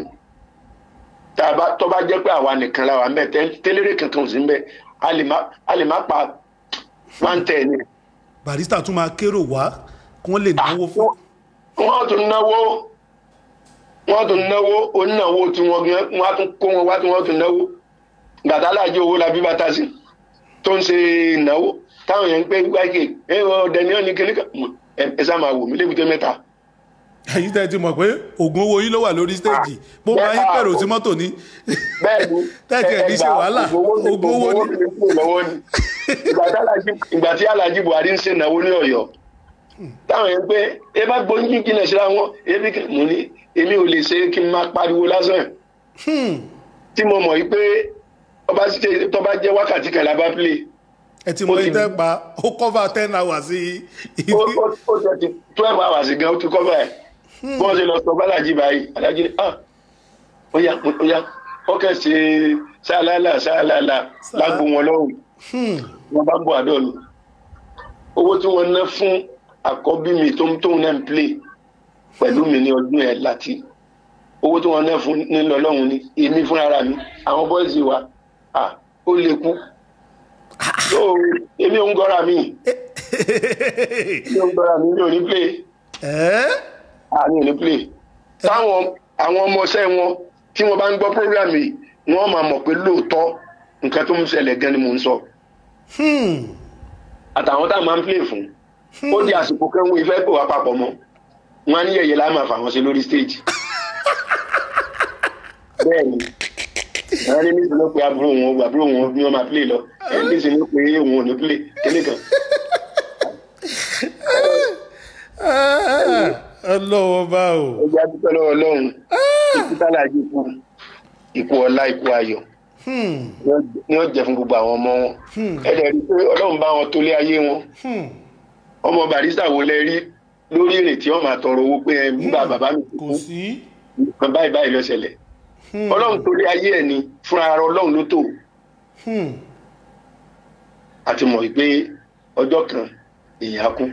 tá a bá tó bá jẹ́ pé àwa nìkan la wà ń bẹ̀ tẹ́- tẹ́lẹ̀rẹ̀ kankan ò sí ń bẹ̀ a lè má- a lè má pa one ten ni. barista tún máa kérò wá kí wọ́n lè náwó fún wọ́n tún náwó wọ́n tún náwó onínáwó tí wọ́n gan wọ́n á tún kó wọn wá tí wọ́n tún náwó gbàtà láàjì owó la bí bàtà sí tó ń ṣe ìnáwó táwọn yẹn ń pé wáìkì ẹ ọdẹ ní ọ̀nì kìnìkan ẹ ẹ sá máa wò mí lébùté mẹ́ta. ẹ̀yin tẹ́ ti mọ̀ pé oògùn owó yín ló wà lórí stéèjì bó máa yín pẹ̀rò sí mọ́tò ní bẹ́ẹ̀ ni Tẹ́tí ẹ̀ ní ṣe wàhálà, ogun owó owó ní ní. kúrò lọ́wọ́ ni Ìgbà tí Alhaji- ìgbà tí Alhaji Buhari ń ṣe ìnáwó ní Ọ̀yọ́ táwọn yẹn pé ẹ bá gbóyún kí n lè ṣe àwọn ebi kí mo ní èmi ò lè ṣe kí n máa pariwo lásán tí mo mọ̀ yìí pé tọ́ba ṣe- tọ́ba jẹ́ wákàtí kan lábá play ẹ ti mọ Ó ti- ìtẹ́ pa ó cover ten hours sí ó ó- ó jẹ́ ti twelve hours gan ó ti kọ́ báyìí bí wọ́n ṣe lọ sọ bálájì báyìí alájí ni ah ó yá ó yá ó kẹ́ ṣe ṣáàlálà ṣáàlálà lágbo wọn lọ́rùn wọn bá ń bọ̀ àdó mi owó tí wọ́n ná fún àkọ́bí mi tó ń tóun náà ń play pẹ̀lú mi ní ọdún ẹ̀ láti owó tí wọ́n ná fún nílò ọlọ́run ni èmi fúnra mi àwọn bọ́ìsì wa ah ó lè kú so èmi ò ń gọ́ra mi èmi ò ń gọ́ra mi mi ò ní play ẹ́ àní ò ní play táwọn àwọn ọmọọṣẹ́ wọn tí wọ́n bá ń gbọ́ program yìí wọ́n máa mọ̀ pé lóòótọ́ nǹkan tó ń ṣẹlẹ̀ gan ni mò ń sọ àtàwọn táwọn máa ń play fún ó di àsìkò kẹ́hún ìfẹ́ pè wá papọ̀ mọ́ wọn á ní yẹ̀yẹ́ láàmà fà wọ́n sí lórí stage bẹ́ẹ̀ ni àwọn ní nísìnyí ló pe àbúrò wọn àbúrò wọn bí wọ́n máa play lọ ẹ̀ nísìnyí ló pe òun ò ní play kíní kan ọlọ́wọ́ bá o ó jẹ́ àdúpẹ́ lọ́wọ́ ọlọ́run ikú tálàjì kú ikú ọlá ikú ayọ̀ ni ó jẹ́ fún gbogbo àwọn ọmọ wọn ẹ̀dẹ̀ rí i pé ọlọ́run bá wọn tó lé ayé wọn ọmọ barista wo lẹ rí lórí ìrètí ọmọ àtọrọ owó pé ẹ nígbà bàbá mi kò kú sí nǹkan báyìí báyìí ló ṣẹlẹ̀ ọlọ́run tó lé ayé ẹ̀ ni fúnra ara ọlọ́run ló tó àti mọ̀ wípé ọjọ́ kan èèyàn á kú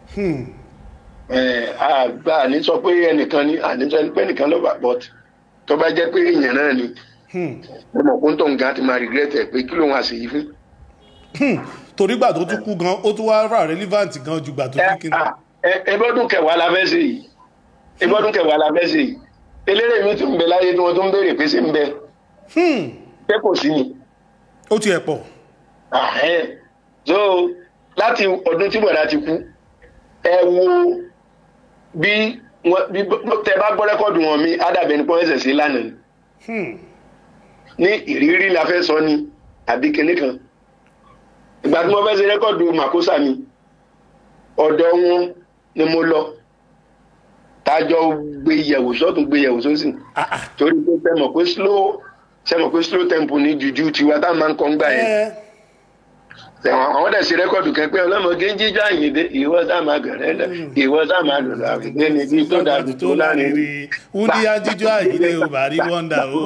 ẹ̀, àgbà ní sọ pé ẹnìkan ní àní sọ pé ẹnìkan lọ́ba but tó bá jẹ́ pé èèyàn náà ni ọmọ kó ń tọ̀ nǹkan ti máa regret ẹ̀ pé kí ló ń wá sí yìí fún. torí gbà tó tún kú gan ó tún wá rà relevant gan ju gbà tó tún kí ni. ẹbọdún kẹwàá la fẹ́ ṣe yìí ẹbọdún kẹwàá la fẹ́ ṣe yìí eléré mi tún bẹ láyé tí wọ́n tún béèrè pé ṣé ń bẹ ṣé kò sí ni ó tiẹ̀ pọ̀ Àhẹ́. so láti ọdún tí bọ̀dá ti kú ẹ wo bí wọn bí tẹ bá gbọ́ rẹ́kọ̀dù wọn mi ádàbẹ̀ ní pọ́ńsẹ̀ sí lánàá ni Hmm. ní ìrírí la fẹ́ sọ ni àbí kinní kan ìgbà tí mo fẹ́ ṣe rẹ́kọ̀dù màkósà mi ọ̀dọ̀ wọn ni mo lọ tájọ gbé yẹ̀wò sọ́tún gbé yẹ̀wò sósì Ah, ah. torí pé ṣe mọ̀ pé slow ṣe mọ̀ pé slow tempo ní jùjú tiwa tá a máa ń kọ́ ń gbà yẹn ẹ ẹ̀wọ̀n àwọn dẹ̀ ṣe rẹ́kọ̀dù kan pé ọlọ́mọge ń jíjọ́ àyìndé ìwọ sá máa gẹ̀rẹ́ lẹ̀ ìwọ sá máa lò láàbùgbé ní ibi tó dàbí tó láàrin rí wúndí ajíjọ àyílé o bàrí wọ́ndà o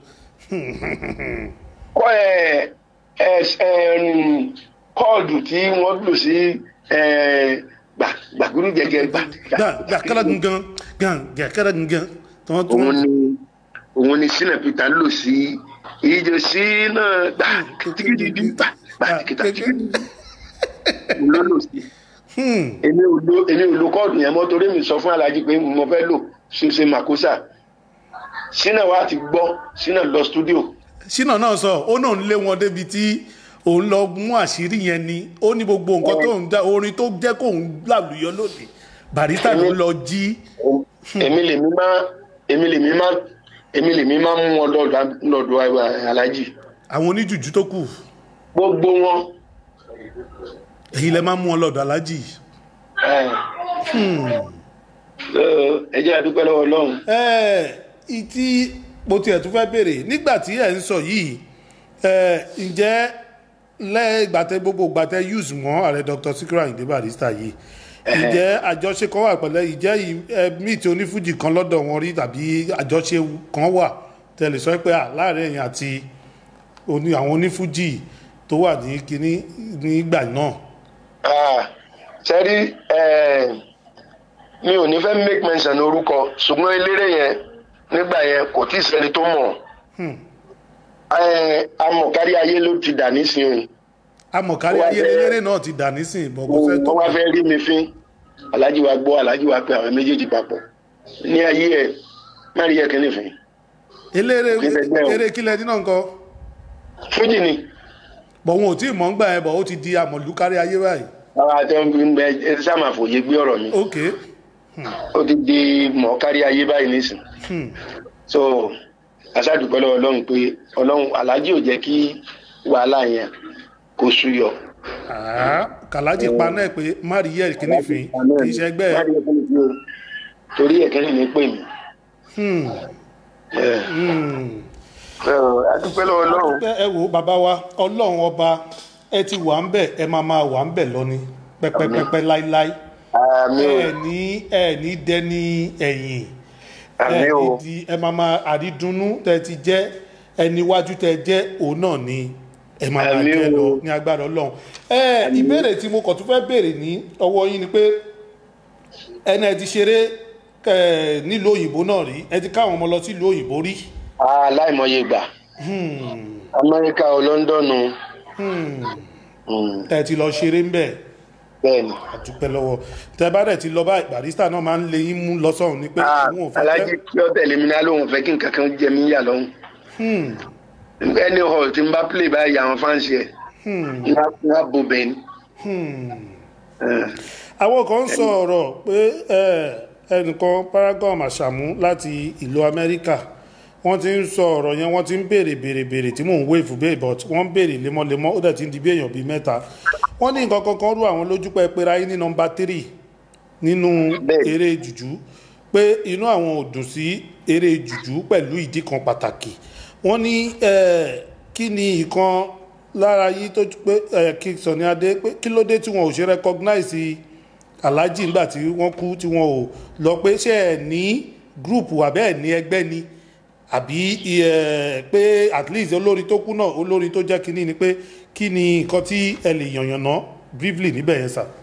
kọ́ ẹ̀ ẹ̀ ẹ̀ kọ́ọ̀dù tí wọ́n lò sí ẹ̀ gbà gbàgbúrú jẹjẹ gbà gbà gbà kára gangan gan gà kára gangan tí wọ́n tún òun ni òun ni sinna peter lò sí ìjọ sínú gbà kìtìkìtì gbà gbà kìtìkìtì ló lò sí. Hmm. èmi ò lo èmi ò lo kọ́ọ̀dù yẹn mọ́ torí mi sọ fún alájí pé mo fẹ́ lò ṣoṣe màkósà sínà wa ti gbọ́ sínà lọ stúdíò ṣínà náà sọ ó náà ń lé wọn débi tí òun lọ mú àṣírí yẹn ni ó ní gbogbo nǹkan tó ń dá orin tó jẹ́ kó ń làlùyọ lóde barista ló lọ jí èmi lèmi má èmi lèmi má èmi lèmi má mú wọn lọ́dọ̀ lọ́dọ̀ alájí àwọn oníjùjú tó kù gbogbo wọn èyí lẹ máa mú wọn lọ́dọ̀ alájì ẹ jẹ́ àdúpẹ́ lọ́wọ́ ọlọ́run ẹ ìtí mo tiẹ̀ tún fẹ́ béèrè nígbà tí ẹ̀ ń sọ yìí ẹ ǹjẹ́ lẹ́gbàtẹ́ gbogbo gbàtẹ́ use mọ́ ààrẹ dr sikiru ayinde barista yìí ǹjẹ́ àjọṣe kan wà pẹ̀lẹ́ ìjẹ́ míìtì onífújì kan lọ́dọ̀ wọn rí tàbí àjọṣe kan wà tẹ̀lé sọ pé à láàrin ẹ̀yìn àti oní àwọn onífújì tó wà ní kinní nígbà náà. sẹ́rí mi ò ní fẹ́ make mention orúkọ ṣùgbọ́n eléré yẹn nígbà yẹn kò tí ì sẹ́ni tó mọ̀ amọ̀kárí ayé ló ti dà nísìnyí amọ̀kárí Wá ayé fẹ́- lélẹ́rẹ́ náà ti dà nísìn bọ̀ kó fẹ́ tó wọ́n wá fẹ́ rí mi fín alájí wa gbọ́ alájí wa pé àwọn méjèèjì papọ̀ ní ayé ẹ̀ má rí ẹ̀kẹ́ nìfín eléré Kí lẹ gbẹ́ o? eré kílẹ̀ dínà nǹkan fújì ni bọ̀ wọn ò tí ì mọ̀ ń gbà yẹn bọ̀ ó ti di àmọ̀lú kárí ayé báyìí àwọn àti ń bẹ ẹ sáà fòye gbé ọ̀rọ̀ mi ok ó ti di mọ̀ kárí ayé báyìí nísìn hmm. so aṣáàdùpẹ́ lọ́wọ́ ọlọ́run pé ọlọ́run alájí ò jẹ́ kí wàhálà yẹn kó súyọ. Ah, kàlájì paná ẹ̀ pé má rí yẹ̀ kíní fín kì í ṣe ẹgbẹ́ Má ẹ̀ rí ẹ̀kẹ́ nìfín o. torí ẹ̀kẹ́ nìfín pè mí. Hmm, ẹ hmm. ẹ, adúpẹ́ lọ́wọ́ ọlọ́run. ẹ ẹ wo bàbá wa ọlọ́run ọba ẹ ti wà ń bẹ̀ ẹ máa máa wà ń bẹ̀ lọ ni pẹ́pẹ́pẹ́pẹ́ láíláí àmì o ẹ ní ẹ ní dẹni ẹ̀yìn ẹ àmì ní o di ẹ máa máa àrídùnnú tẹ ti jẹ́ ẹni wájú tẹ jẹ́ òun náà ni ẹ máa máa Àmín jẹ́ o. lọ ní agbára ọlọ́run ẹ ìbéèrè tí mo kàn tún fẹ́ béèrè ní ọwọ́ yín ni pé ẹni ẹ ti ṣeré ẹ nílùú òyìnbó náà rí ẹ ti káwọn ọmọ lọ sílùú òyìnbó rí aláìmọye ìgbà Hmm, amẹ́ríkà o lọ́ńdọ̀nù hmm. mm, ẹ ti lọ ṣeré ń bẹ̀ bẹ́ẹ̀ ni. àdúpẹ́ lọ́wọ́ tẹ bá dẹ̀ ti lọ bá barista náà máa ń lé yín mú lọ sọ́run ni pé Ah, òun ò fẹ́ alájí kí ọ tẹ̀lé mi náà lóun fẹ́ kí nǹkan kan jẹ mí yà lọ́hùn. Hmm, ẹni hall tí n bá play báyìí àwọn fáǹsì ẹ̀ hmm, ní àbò bẹ́ẹ̀ ni. hmm. Eh, àwọn kan ń sọ ọ̀rọ̀ pé ẹ, ẹnìkan paragon àṣàmú láti ìlú amẹ́ríkà wọ́n ti ń sọ ọ̀rọ̀ yẹn wọ́n ti ń béèrè béèrè béèrè tí mò ń wéèfù bẹ́ẹ̀ but wọ́n ń béèrè lemọ́lemọ́ ó dẹ̀ ti ń di bí èèyàn bíi mẹ́ta wọ́n ní nǹkan kankan rú àwọn lójú pé pera yín ní nọmba tírì nínú Bẹ́ẹ̀. eré jùjú pé inú àwọn ò dùn sí eré jùjú pẹ̀lú ìdí kan pàtàkì wọ́n ní ẹ, kí ni ìkan lára yìí tó pé ẹ, kí Sunny Adé pé kí ló dé tí wọn ò ṣe recognize aláàjì nígbà tí wọ́n kú tí wọ́n ò lọ pé ṣé ẹ ní gúrùpù àbẹ́ ẹ̀ ní ẹgbẹ́ ni àbí ẹ, pé at least olórin tó kú náà olórin tó jẹ́ kínní ni pé kí ni nǹkan tí ẹ lè yànyànná briefly níbẹ̀ yẹn sà.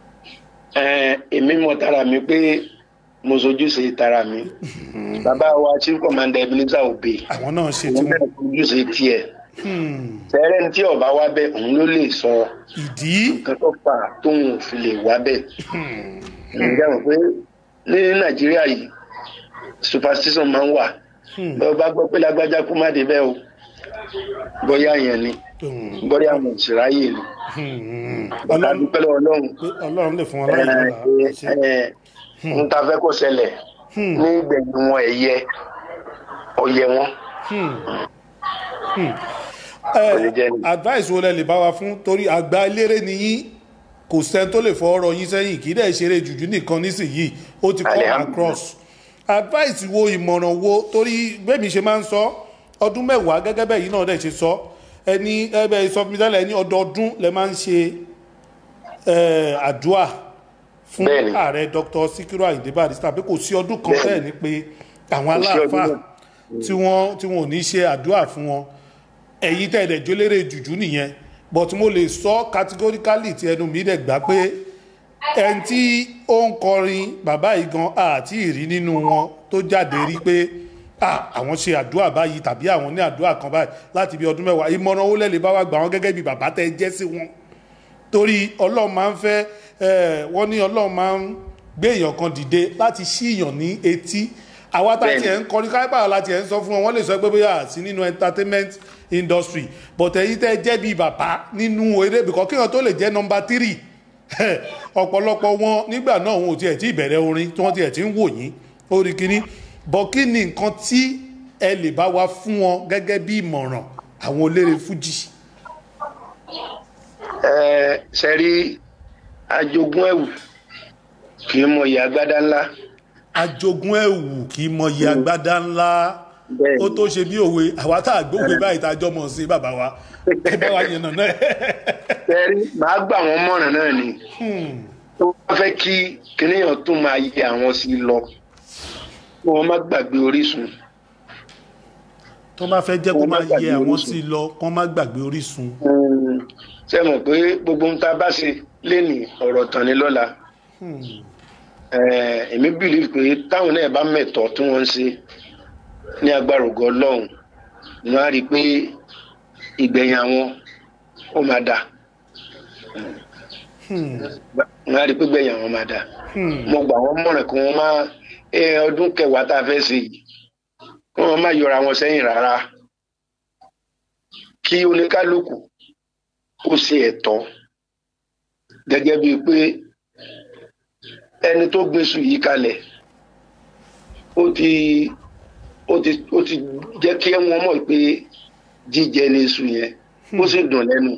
eh, èmi mọ tara mi pé mo sojúṣe tara mi bàbá wa chief commander ebenezer obe àwọn náà ṣe tí òun wọ́n náà sojúṣe tiẹ̀ Hmm, fẹ́rẹ́ ní tí ọba wá bẹ́ẹ̀ òun ló lè sọ ìdí nǹkan tó fà á tóun ò fi lè wá bẹ́ẹ̀. ǹjẹ́ mọ̀ pé ní nàìjíríà yìí superstition máa ń wà bẹ́ẹ̀ bá gbọ́ pé lágbájá kú má dé bẹ́ẹ̀ o bóyá yẹn ni bóyá àwọn òṣìráyè ni bàtà ọlọ́run dúpẹ́ lọ́wọ́ ọlọ́run pé ọlọ́run lè fún wọn láyé lọ́la ṣe n ta fẹ́ kó ṣẹlẹ̀ ní ìgbẹ̀yìn wọn ẹ̀yẹ ọ̀yẹ wọn ẹ lè jẹ́ ni. advice wo lẹ lè bá wa fún torí àgbà eléré ni yín kò sẹ́ni tó lè fọ ọ̀rọ̀ yín sẹ́yìn kì í dẹ̀ ṣeré jùjú nìkan nísìnyìí ó ti come Alhamdulillah. across advice wo ìmọ̀ràn wo torí bẹ́ẹ̀ mi ṣe máa ń sọ ọdún mẹ́wàá gẹ́gẹ́ bẹ́ẹ̀ yìí náà dẹ̀ ṣe sọ ẹni ẹbẹ̀ sọ fún mi tẹ́lẹ̀ ẹni ọdọọdún lẹ máa ń ṣe eh, àdúà fún Bẹ́ẹ̀ni. ààrẹ dr sikiru ayinde barrister pé kò sí ọdún kan Bẹ́ẹ̀ni. bẹ́ẹ̀ ni pé àwọn Kò sí ọdún aláàfáà náà. tí wọ́n tí wọ́n ò ní ṣe àdúà fún wọn ẹ̀yin tẹ́ ẹ̀dẹ̀ jólérè jùjú nìyẹn but mo lè sọ categorically tí ẹnu mi dẹ̀ gbà pé ẹni tí ó ń kọrin bàbá yìí gan àti ìrí nínú wọn tó jáde rí pé ah, àwọn ṣe àdúrà báyìí tàbí àwọn ní àdúrà kan báyìí láti bí ọdún mẹ́wàá ìmọ̀ràn owó lẹ́lẹ̀ bá wà gbà wọ́n gẹ́gẹ́ bí bàbá tẹ́ jẹ́ sí wọn torí ọlọ́run máa ń fẹ́ ẹ̀, wọ́n ní ọlọ́run máa ń gbé èèyàn kan dìde láti ṣí èèyàn ní etí àwa tá Bẹ́ẹ̀ni. tiẹ̀ ń kọrin káyọ̀pá láti ẹ̀ ń sọ fún wọn wọ́n lè sọ pé bóyá àti nínú entertainment industry but ẹ̀yin tẹ́ jẹ́ bí bàbá nínú eré bìkọ́ kéèyàn tó lè jẹ́ nọmba tírì ọ̀pọ̀lọpọ̀ wọn nígbà náà wọn ò tiẹ̀ tí ìbẹ̀rẹ̀ orin tí wọ́n tiẹ̀ ti ń wò yín orí kínní bọ̀ kí ni nǹkan tí ẹ lè bá wa fún wọn gẹ́gẹ́ bí ìmọ̀ràn àwọn eléré fújì. ẹ ṣe rí ajogún ẹ̀wù kì í mọ ìyá agbádá ńlá ajogun ẹ̀wù kì í mọyì agbádá ńlá Bẹ́ẹ̀ni. ó tó ṣe bí òwe àwa tá a gbóògbé báyìí tá a jọ mọ̀ sí bàbá wa ẹ bá wa yànnà náà. ṣe rí màá gbà wọ́n mọ̀ràn náà ni tó bá fẹ́ kí kíníyàn tún máa yẹ àwọn sí lọ kí wọ́n má gbàgbé orísun tó bá fẹ́ jẹ́ kó Wọ́n má máa gbàgbé yẹ àwọn orísun. sí i lọ kó má gbàgbé orísun. ṣe mọ̀ pé gbogbo ohun tá a bá ṣe lénìí ọ̀rọ̀ tán ni lọ́la Eh, èmi bìlì pé táwọn náà bá mẹ̀tọ́ tí wọ́n ń ṣe ní agbára ògo ọlọ́run ni wọ́n á rí i pé ìgbẹ̀yìn àwọn ó máa dà wọ́n á rí i pé ìgbẹ̀yìn àwọn máa dà mo gbà wọ́n mọ̀ràn kí wọ́n máa ẹ ọdún kẹwàá tá a fẹ́ ṣe yìí kí wọ́n má yọra wọn sẹ́yìn rárá kí oníkálukú kó ṣe ẹ̀tọ́ gẹ́gẹ́ bíi pé ẹni tó gbèsù yìí kalẹ̀ ó ti ó ti ó ti jẹ́ kí wọ́n mọ̀ pé jíjẹ ní iṣu yẹn ó sì dùn lẹ́nu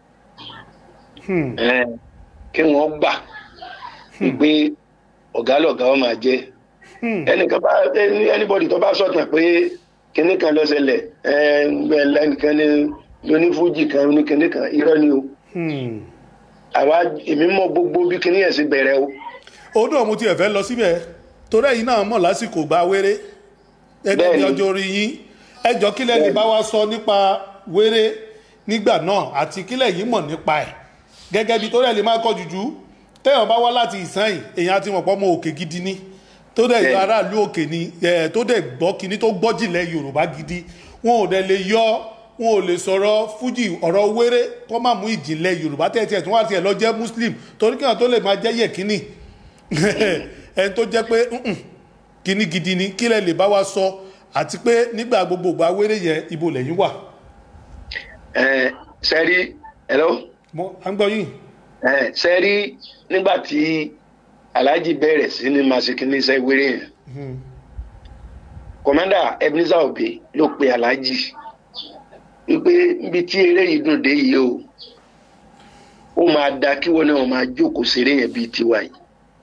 Eh, kí wọ́n gbà pé ọ̀gá lọ̀gá ó máa jẹ́ ẹnìkan bá ẹni- anybody tó bá sọ̀tàn pé kinní kan ló ṣẹlẹ̀ ẹ, ẹnìkan ní lónífújì kan ní kinní kan irọ́ ni o àwa èmi mọ gbogbo bí kinní yẹn sì bẹ̀rẹ̀ o. ó náà mo tiẹ̀ fẹ́ lọ síbẹ̀ torí ẹ̀yin náà mọ̀ lásìkò gba wéré ẹgbẹ́ bí Bẹ́ẹ̀ni. ọjọ́ orí yín ẹjọ́ kílẹ̀ lè bá wa sọ nípa wéré nígbà náà àti kílẹ̀ yìí mọ̀ nípa ẹ̀ gẹ́gẹ́ bí torí ẹ̀ lè máa kọ́ jùjú téèyàn bá wá láti ìsẹ́yìn èèyàn àti mọ̀pọ̀ mọ òkè gidi ni tó dẹ̀ yọ Bẹ́ẹ̀ni. aráàlú òkè ni ẹ̀, tó dẹ̀ gbọ́ kíní tó gbọ́ jìnlẹ̀ yorùbá gidi wọn ò dẹ̀ lè yọ wọn ò lè sọ̀rọ̀ fújì ọ̀rọ̀ wéré kọ́ máa mú ìjìnlẹ̀ yorùbá tẹ̀ tí wọ́n á tiẹ̀ lọ jẹ́ muslim torí kíyàn tó lè máa jẹ́ yẹ̀kínì ẹni tó jẹ́ pé "Mm-mm, kíní gidi ni kílẹ̀ lè bá wa sọ àti pé nígbà gbogbo ìgbà wéré yẹn ibo lẹ́yìn wà. ẹ sẹ́rí hello mo à ń gbọ́ yín. ẹ sẹ́rí nígbà tí alhaji bẹ̀rẹ̀ sí ní masikini iṣẹ́ wéré yẹn kọ̀mẹ́ndà ebenezer obe ló pe alhaji wípé níbi tí eré yìí dùn dé yìí o ó máa da kí wọn náà máa jókòó ṣeré yẹn bíi tiwa yìí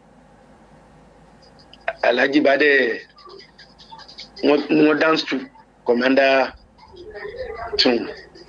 alhaji bá dẹ̀ wọ́n wọ́n dance to kọ̀mẹ́ndà tune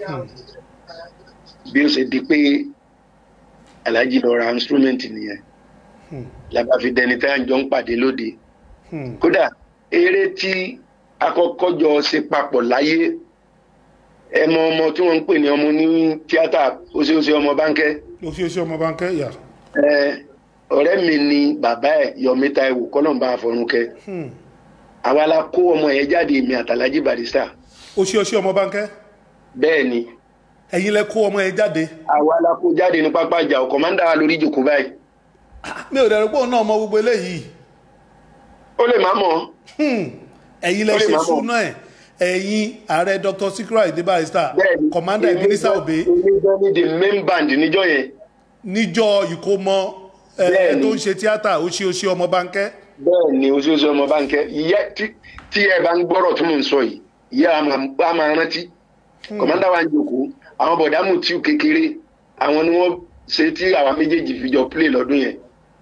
bí ó ṣe di pé alhaji lọ ra instrument nìyẹn làbá fi dẹni tí a jọ ń pàdé lóde kódà eré tí akọ́kọ́ jọ ṣe papọ̀ láyé ẹmọ ọmọ tí wọ́n ń pè ní ọmọ ní tíátà oṣooṣe ọmọ bánkẹ́ oṣooṣù ọmọ bánkẹ́ yà. ẹ ọ̀rẹ́ mi ni bàbá ẹ̀ yọmí táíwò kọ́lọ́mbà àfọ̀rúnkẹ́ àwa la kó ọmọ yẹn jáde èmi àtàlájì barista oṣooṣù ọmọ bánkẹ́ bẹ́ẹ̀ ni ẹ̀yin lẹ kó ọmọ yẹn jáde. àwa la kó jáde ní pápá ìjà ọkọ̀ máa ń dá wa lórí ìjòkó báyìí mi ò dẹ̀rù pé òun náà mọ gbogbo eléyìí. ó lè má mọ̀ Hmm. ẹ̀yin lẹ Ó lè ṣe má mọ̀. súná ẹ̀ ẹ̀yin ààrẹ dr sikiru ayinde barrister bẹ́ẹ̀ni commander ebenezer obe èmi gan ni the main band níjọ́ yẹn níjọ ìkómọ ẹ Bẹ́ẹ̀ni. tó ń ṣe tíátà ó ṣe ó ṣe ọmọ bánkẹ́ bẹ́ẹ̀ ni oṣooṣù ọmọ báńkẹ́ ìyá tí tí ẹ bá ń gbọ́rọ̀ tí mò ń sọ yìí ìyá a máa- a máa rántí kọ̀mọ́ndà wa ń jòkó àwọn bọ̀dámù tí kékeré àwọn ni wọ́n ṣe tí àwa méjèèjì fi jọ play lọ́dún yẹn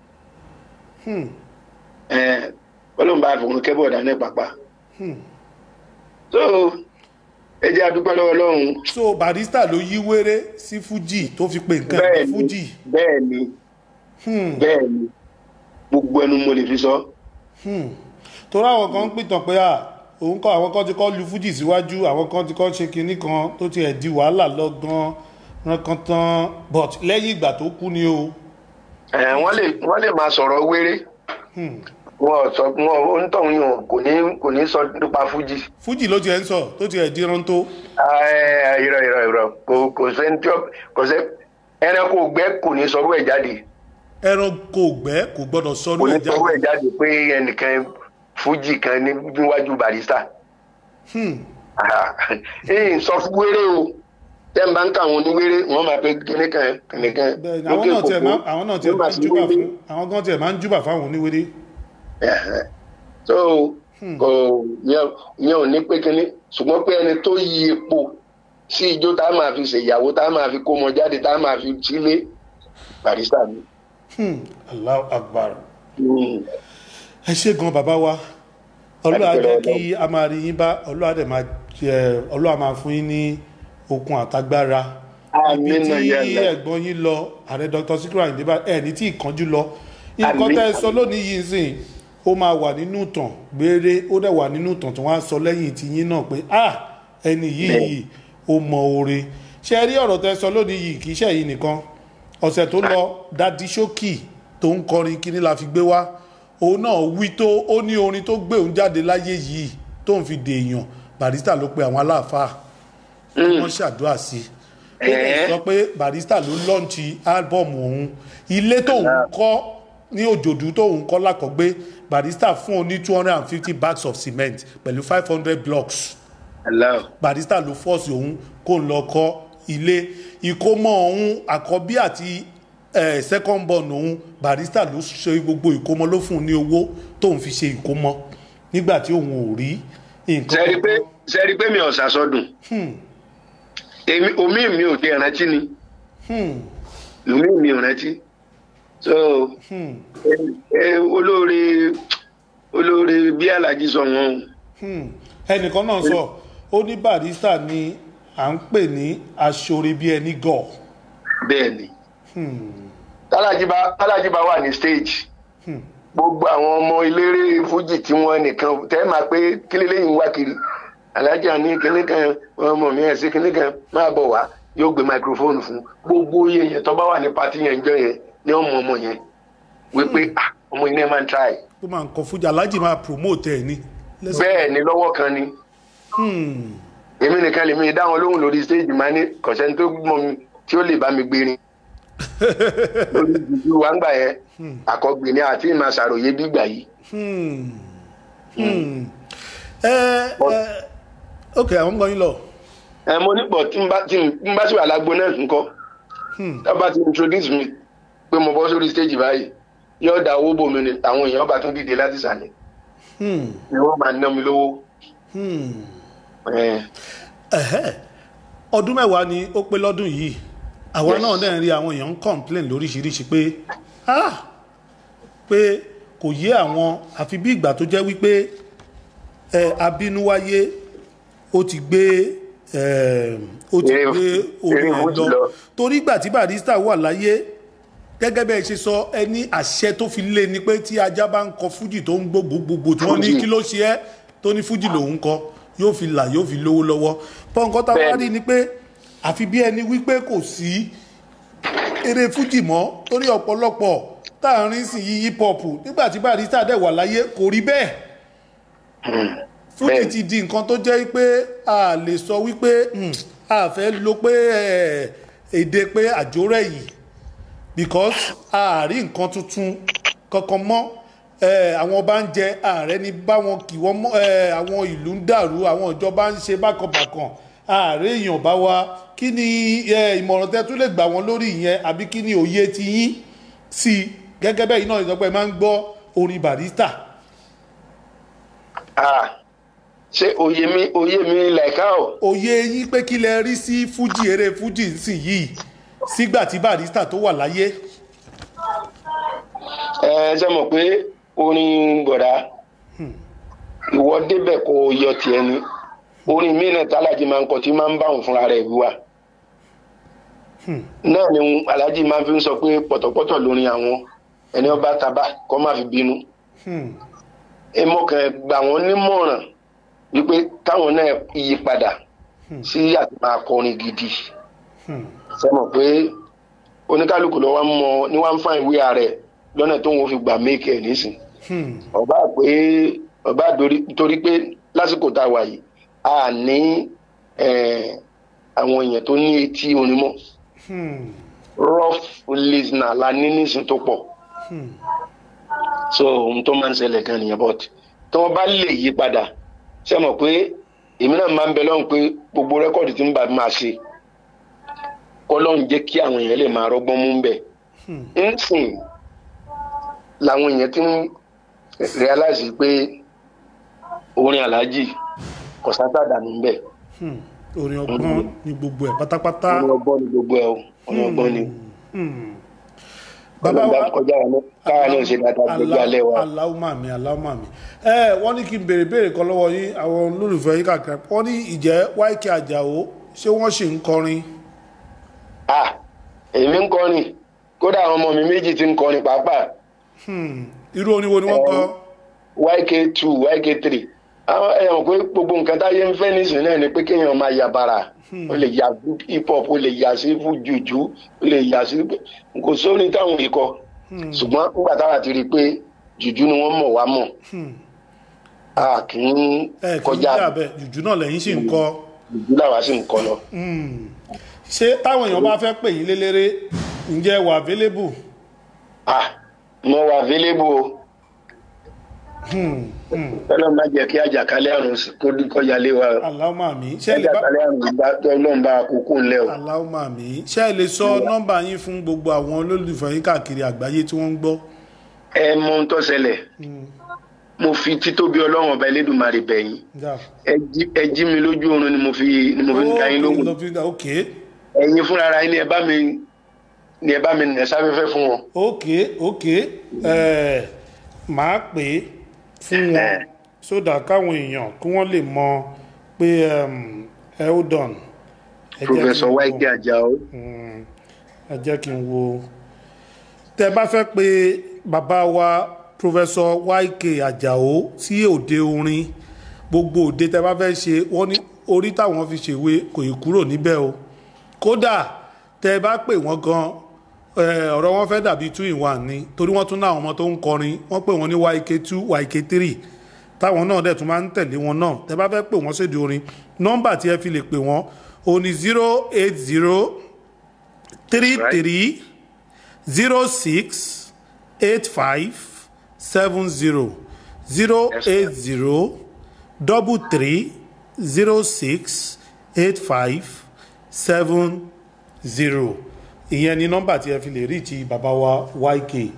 Ẹ̀, ọlọ́run bá fòun kẹ́ bọ̀dá náà pàpà so ẹ jẹ́ adúpẹ́ lọ́wọ́ ọlọ́run so barrister ló yí wéré sí fuji tó fi pe nǹkan bẹ́ẹ̀ ẹ̀ ni fuji bẹ́ẹ̀ ni bẹ́ẹ̀ ni gbogbo ẹnu mo lè fi sọ torí àwọn kan ń pìtàn pé à òun kọ àwọn kan ti kọ́ lu fuji síwájú àwọn kan ti kọ́ ṣe kinní kan tó ti ẹ̀ di wàhálà lọ gan rankantan but lẹ́yìn ìgbà tó kú ni o Ẹ̀, wọ́n lè wọ́n lè máa sọ̀rọ̀ wéré wọn ò sọ wọn onítọ̀hún yìí kò ní kò ní sọ nípa fújì fuji ló ti ẹ̀ ń sọ tó ti ẹ̀ di rántó Ẹ̀, irọ́ irọ́ irọ́ kò kò sẹ́ni tí ó- kò sẹ́ ẹranko ògbẹ́ kò ní sọrú ẹ̀ jáde ẹran kò gbẹ́ kò gbọ́dọ̀ sọ kò ní ní ẹja sọrú ẹ̀ jáde pé ẹnìkan fújì kan ní níwájú barista ẹ̀yìn sọ fún wéré o tẹ́ ń bá ń kà wọn ní wéré wọ́n máa pe kíníkan kíníkan bẹ́ẹ̀ ni àwọn náà tiẹ̀ máa àwọn náà tiẹ̀ máa ń júbà fún àwọn gan tiẹ̀ máa ń júbà fáwọn oníwéré Ẹ̀hẹ̀. so kò yẹn yẹn ò ní pé kínní ṣùgbọ́n pé ẹni tó yí epo sí ijó tá a máa fi ṣèyàwó tá a máa fi kó ọmọ jáde tá a máa fi sílé barista mi. Hmm, Allahu Akbar Mm. ẹ ṣe gan bàbá wa ọlọ́wà Adúpẹ́ jẹ́ lọ́wọ́ kí a máa rí yín bá ọlọ́wà dẹ̀ máa jẹ ọlọ́wà máa fún yín ní okun àtagbára ibi Àmín tí náà yà Allah. ẹ̀gbọ́n yín lọ ààrẹ dr sikiru ayinde bá ẹ̀ ní tí ìkánjú lọ nǹkan Àmín. tẹ́ ẹ sọ lónìí yìí sìn ó máa wà nínú ìtàn gbére ó dẹ̀ wà nínú ìtàn tí wọ́n á sọ lẹ́yìn tí yín náà pé ah ẹni yìí ó mọ oore ṣe rí ọ̀rọ̀ tẹ́ ẹ sọ lónìí yìí kì í ṣe yìí nìkan ọ̀sẹ̀ tó lọ dadi ṣókì tó ń kọrin kíní la fi gbé wá òun náà wí tó ó ní orin tó gbé òun jáde láyé yìí tó ń fi dèèyàn barista ló pe àwọn aláàfáà kí wọ́n ṣàdúrà sí i ó dẹ̀ sọ pé barista ló lọ́ǹtì álbọ̀mù òun ilé tóun kọ́ ní òjòdú tóun kọ́ lákọ̀gbé barista fún un ní two hundred and fifty bags of cement pẹ̀lú five hundred blocks Allah. barista ló fọ́ọ̀sì òun kó ń lọ kọ́ ilé ìkómọ òun àkọ́bí àti eh, second born òun barista ló ṣe gbogbo ìkómọ ló fún un ní owó tóun fi ṣe ìkómọ nígbà tí òun ò rí nǹkan sẹ́rí pé sẹ́rí pé mi ò sàsọdùn èmi omi mi ò dé rántí ni omi mi ò rántí so ẹ ẹ, olóore olóore bí alájí sọ wọn Hmm. ẹnìkan náà sọ ó ní barista ni à ń pè ní aṣọre bí ẹni gọ̀ bẹ́ẹ̀ ni tálájíbá tálájíbá wà ní stage gbogbo àwọn ọmọ eléré fújì tí wọ́n nìkan tẹ́ máa pé kílé lẹ́yìn wá kiri alájà ní kinní kan ọmọ mi ẹ̀ sí kinní kan máa bọ̀ wá yóò gbé microphone fún gbogbo iye yẹn tó bá wà ní pati yẹn jọ yẹn ní ọmọ ọmọ yẹn wípé ah ọmọ yìí náà máa ń try tó máa ń kọ fújì alájì máa promote ẹ̀ ní. lẹ́sẹ̀- bẹ́ẹ̀ ni lọ́wọ́ kan ni Hmm. èmi nìkan lèmi dá wọn lóhùn lórí stage máa ní kọ̀sẹ́ni tó mọ mi tí ó lè bá mi gbérin lórí ìdíjú wa ń gbà yẹn àkọgbìn ni àti ìmọ̀ àṣàròyé bí gbà yìí. Hmm. Hmm. ẹ ẹ ok àwọn ń gbọ́ yín lọ. ẹ mo ní pọ̀ tí n bá tí n bá sì wà lágbo náà nǹkan tá a bá ti introduce mi pé mo bọ́ sórí stage báyìí yóò da owó bò mí ni àwọn èèyàn bá tún dìde láti sàlẹ̀ Hmm. ni wọ́n máa ná mi lówó. Hmm. ẹ Ẹ̀hẹ́. ọdún mẹ́wàá ni ó pé lọ́dún yìí àwa Yes. náà dẹ̀ ń rí àwọn èèyàn ń complain lóríṣiríṣi pé ah pé kò yé àwọn àfi bí ìgbà tó jẹ́ wípé ẹ abínúwáyé ó ti gbé ẹ ó ti Eré- gbé orí eré ẹ̀ Fuji lọ lọ. torí ìgbà tí barista wà láyé gẹ́gẹ́ bẹ́ẹ̀ ṣe sọ ẹni àṣẹ tó fi lé ni pé tí ajá bá ń kọ fújì tó ń gbó gbogbogbò tí wọ́n ní Fuji. kí ló ṣe ẹ́ tó ní fújì lòun kọ yóò fi là yóò fi lówó lọ́wọ́ pọ́ńkọ́ tá a wá Bẹ́ẹ̀ni. rí ni pé àfi bí ẹni wípé kò sí eré fújì mọ́ torí ọ̀pọ̀lọpọ̀ tá à ń rí sí yí hip hop nígbà tí barista dẹ̀ wà láyé kò rí bẹ́ẹ̀ fújì Bẹ́ẹ̀ni. ti di nǹkan tó jẹ́ pé a lè sọ wípé hmm, a fẹ́ lo pé eh, èdè pé àjórẹ̀ yìí because a rí nǹkan tuntun kankan mọ́ ẹ, àwọn bá ń jẹ ààrẹ ní báwọn kì wọ́n mọ́ ẹ, àwọn ìlú ń dàrú àwọn ìjọba ń ṣe bákanbàkan ààrẹ èèyàn bá wa kí ni ẹ, ìmọ̀ràn tẹ́ tún lè gbà wọ́n lórí ìyẹn àbí kí ni òye ti yín sí i gẹ́gẹ́ bẹ́ẹ̀ iná ìjọba máa ń gbọ́ orin barista. Ah, ṣé òye mi òye mi làìká o òye yín pé kí lẹ rí sí fújì eré fújì sì yìí sígbà tí barista tó wà láyé. ẹ ṣe mọ̀ pé orin gbọ̀dá ìwọ débẹ̀ kó o yọ tiẹ̀ ni orin míì náà tálájì máa ń kọ tí máa ń bá òun fúnra rẹ̀ wíwá náà ni aláàjì máa fi ń sọ pé pọ̀tọ̀pọ̀tọ̀ lórin àwọn ẹni ọba taba kọ́ máa fi bínú Hmm. èmo kan gbà wọ́n nímọ̀ràn wípé káwọn náà yí padà sí àti máa kọrin gidi Hmm. ṣe mọ̀ pé oníkálukú ló wá ń mọ ní wá ń fa ìwé ààrẹ lọ́nà tó ń fi gbà méèkì ẹ̀ nísìn Hmm. ọba pé ọba dorí- torí pé lásìkò tá a wà yìí a ní eh, àwọn èèyàn tó ní etí orin mọ́ Hmm. rough listener la ní nísìn tó pọ̀ Hmm. so ohun tó máa ń ṣẹlẹ̀ gan nìyẹn but tí wọ́n bá lè yí padà ṣe mọ̀ pé èmi náà máa ń bẹ lọ́hùn pé gbogbo rẹ́kọ̀dì tí ń bá máa ṣe kọ́lọ́hún jẹ́ kí àwọn èèyàn lè máa rọ́gbọ́n mú bẹ̀ Hmm. nsìn làwọn èèyàn ti ń realize pé orin aláàjì kò sábà dànù bẹ́ẹ̀ Hmm. orin ọgbọ́n ní gbogbo ẹ̀ pátápátá. orin ọgbọ́n ni gbogbo ẹ̀ o orin ọgbọ́n ni Hmm. bàbá ọlọ́gbà wa kọjá wa náà káwa náà ṣe dáadáa gbogbo alẹ́ wa aláwùmá mi aláwùmá mi ẹ wọ́n ní kí n béèrè béèrè kan lọ́wọ́ yín àwọn olólùfẹ́ yín kàkiri wọ́n ní ìjẹ́ YK Àjàó ṣé wọ́n ṣì ń kọrin ah èmi ń kọrin kódà àwọn ọmọ mi méjì ti ń kọrin pàápàá Hmm. irú orin wo ni wọ́n kọ yk two yk three àwọn ẹ mọ̀ pé gbogbo nǹkan táyé ń fẹ́ nísìnyí náà ni pé kéèyàn máa ya bara ó lè ya hip hop ó lè ya sí fún jùjú ó lè ya sí kò sórin táwọn yìí kọ ṣùgbọ́n nígbà táwa ti rí i pé jùjú ni wọ́n mọ̀ wá mọ̀ Hmm. a kì í ẹ kì í kọjá jà bẹ́ẹ̀ jùjú náà lẹ́yìn sì ń kọ jùjú làwa sì ń kọ lọ. Hmm. ṣé táwọn èèyàn bá fẹ́ pè yín lélẹ́rẹ́ ǹjẹ́ wà available ah mo wà available o Hmm. Hmm. ọlọ́run má jẹ́ kí àjàkálẹ̀ àrùn kó kọjá lé wa o. aláwùmá mi ṣé ẹ lè bá àjàkálẹ̀ àrùn bá ọlọ́run bá àkókò ńlẹ̀ o. aláwùmá mi ṣé ẹ lè sọ nọ́mbà yín fún gbogbo àwọn olólùfẹ́ yín káàkiri àgbáyé tí wọ́n ń gbọ́ ẹ mọ ohun tó ṣẹlẹ̀ Hmm. mo fi títóbi ọlọ́run ọba elédùnmarè bẹ̀yìn Yeah. ẹ jí- ẹ jí mi lójú oorun ni mo fi ni mo fi ń da yín lóhùn ok ẹ̀yin fúnra ara yín ni ẹ bá mi ni ẹ bá mi nẹ̀ sáfẹ́fẹ́ fún wọn. ok ok ẹ máa pè é fún wọn sódà káwọn èèyàn kí wọ́n lè mọ pé um, eldon ẹ jẹ́ kí professor n wo- Wáíkì Àjàó Mm, ẹ jẹ́ kí n wo tẹ bá fẹ́ pé bàbá wa professor Wáíkì Àjàó sí òde orin gbogbo òde tẹ bá fẹ́ ṣe wọ́n ní orí táwọn fi ṣèwé kò ì kúrò níbẹ̀ o kódà tẹ bá pè wọ́n gan eh, ọ̀rọ̀ wọn fẹ́ dàbí two in one ni torí wọ́n tún náà àwọn ọmọ tó ń kọrin wọ́n pè wọ́n ní YK two YK three táwọn náà dẹ̀ tún máa ń tẹ̀lé wọn náà tẹ bá fẹ́ pè wọ́n sédìí orin nọ́mbà tí ẹ fi lè pè wọ́n o ní zero eight zero three three zero six eight five seven zero zero eight zero double three zero six eight five seven zero ìyẹn ni nọ́mbà tí ẹ fi lè rí ti bàbá wa YK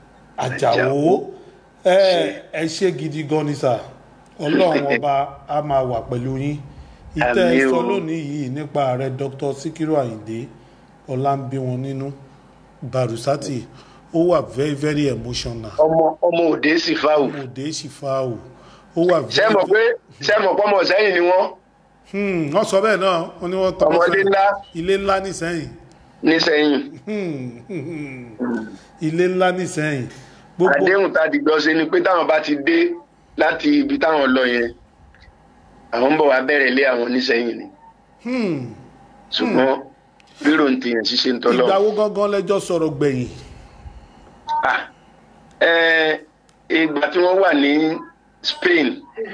Àjàó ẹ ẹ ṣe gidi gan ni sà Ọlọ́run ọba a máa wà pẹ̀lú yín ìtẹ́ Àmín o. sọ lónìí yìí nípa ààrẹ Dr. Sikiru Ayinde ọlá ń bí wọn nínú Barusati ó wà very very emotional ọmọ ọmọ òde sì fáwù òde ṣìfàwò ó wà ṣé mọ̀ pé ṣé mọ̀ pé ọmọ sẹ́yìn ni wọ́n Hmm, wọ́n sọ bẹ́ẹ̀ náà wọ́n ní wọ́n tọ́ ọmọdé ńlá ilé ńlá nìsẹ́yìn ní sẹ́yìn Hmm, hmm, hmm. ilé ńlá nìsẹ́yìn gbogbo àdéhùn tá a dìgbọ́ ṣe ni pé táwọn bá ti dé láti ibi táwọn lọ yẹn àwọn ń bọ̀ wá bẹ̀rẹ̀ lé àwọn nísẹ́yìn ni Hmm, ṣùgbọ́n rírò ń tèèyàn ṣíṣe ń tọ́lọ́ ìgbà wo gangan lẹ́jọ́ sọ̀rọ̀ gbẹ̀yìn Ah, eh, ìgbà tí wọ́n wà ní Spain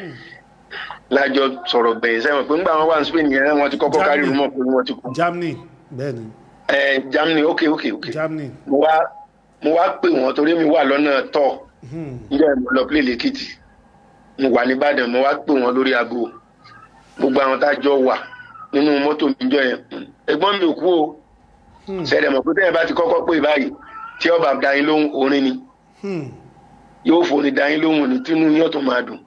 lájọ sọ̀rọ̀ gbẹ̀yìn sẹ́wọ̀n pé ńgbà wọn wà ní Spain yẹn wọ́n ti kọ́kọ́ kárí Germany. rumọ̀ pé wọ́n ti kú Germany bẹ́ẹ̀ ni Eh, Germany ok ok ok Germany mo wá mo wá pè wọ́n torí mi wà lọ́nà tọ̀ níjọ́ yẹn mo lọ play lẹ́kìtì mo wà nìbàdàn mo wá pè wọ́n lórí aago gbogbo àwọn tá a jọ wà nínú mọ́tò mi níjọ́ yẹn ẹ̀gbọ́n mi ò kú o ṣẹlẹ̀ mọ̀ pé tẹ́yẹ̀ bá ti kọ́kọ́ pè báyìí tí ọba da yín lóhùn orin ni Hmm. yóò fòní da yín lóhùn ní tínú yín ọ̀tún máa dùn.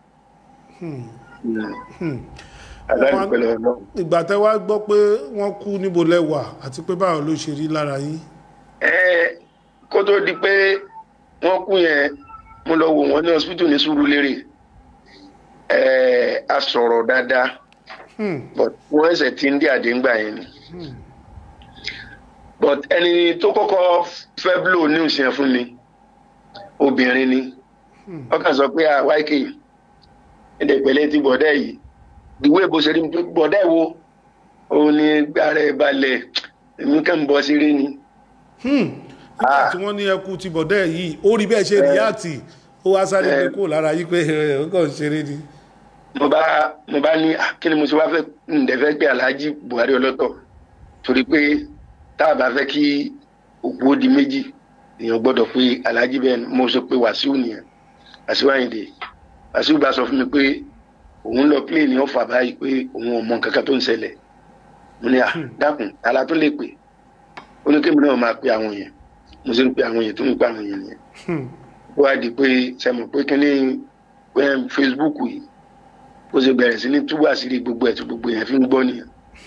aláìní pẹ̀lú ọ̀nà. ìgbà tẹ́ wá gbọ́ pé wọ́n kú níbo lẹ́wà àti pé báwo ló ṣe rí lára yín. ẹ kó tó di pé wọ́n kú yẹn mo lọ wò wọ́n ní hospital ní Sùúrùlérè ẹ a sọ̀rọ̀ dáadáa Hmm. but wọ́n ẹsẹ̀ tí ń dé àdéǹgbà yẹn ni but ẹni tó kọ́kọ́ fẹ́ blow news yẹn fún mi obìnrin ni wọ́n kàn sọ pé àwáìkè ẹ̀dẹ̀ pẹ̀lẹ́ ti bọ̀dẹ́ yìí ìwé bó ṣe rí mi pé bọ̀dẹ́ wo òun ni gbàrà ẹ̀ balẹ̀ èmi kàn ń bọ́ sí rí ni. Hmm. nígbà tí wọ́n ní ẹkú ti bọ̀dẹ́ yìí ó rí bẹ́ẹ̀ ṣe ríyàtì ó wá sáré pé kó lára yí pé ẹ, ó kàn ń ṣeré ni. mo bá mo bá ní "Ah, kí ni mo ṣe wá fẹ́ ǹdẹ fẹ́ pé Alhaji Buhari ọlọ́tọ̀ torí pé tá a bá fẹ́ kí òkú ó di méjì èèyàn gbọ́dọ̀ pé Alhaji bẹ́ẹ̀ ni mo sọ pé Wàsíù nìyẹn Wàsíù Àyìndé Wàsíù bá sọ fún mi pé òun lọ plé ní ọ̀fà báyìí pé òun ò mọ nǹkan kan tó ń ṣẹlẹ̀ mo ní à dákun ala tó lè pè ó ní kémi náà máa pe àwọn yẹn mo sì ń pe àwọn yẹn tó ń pe àwọn yẹn nìyẹn Hmm. ó wá di pé sẹ́mo pé kí ní eh, Facebook yìí bó ṣe bẹ̀rẹ̀ sí ní túbọ̀ àṣírí gbogbo ẹ̀ tí gbogbo yẹn fi ń gbọ́ nìyẹn.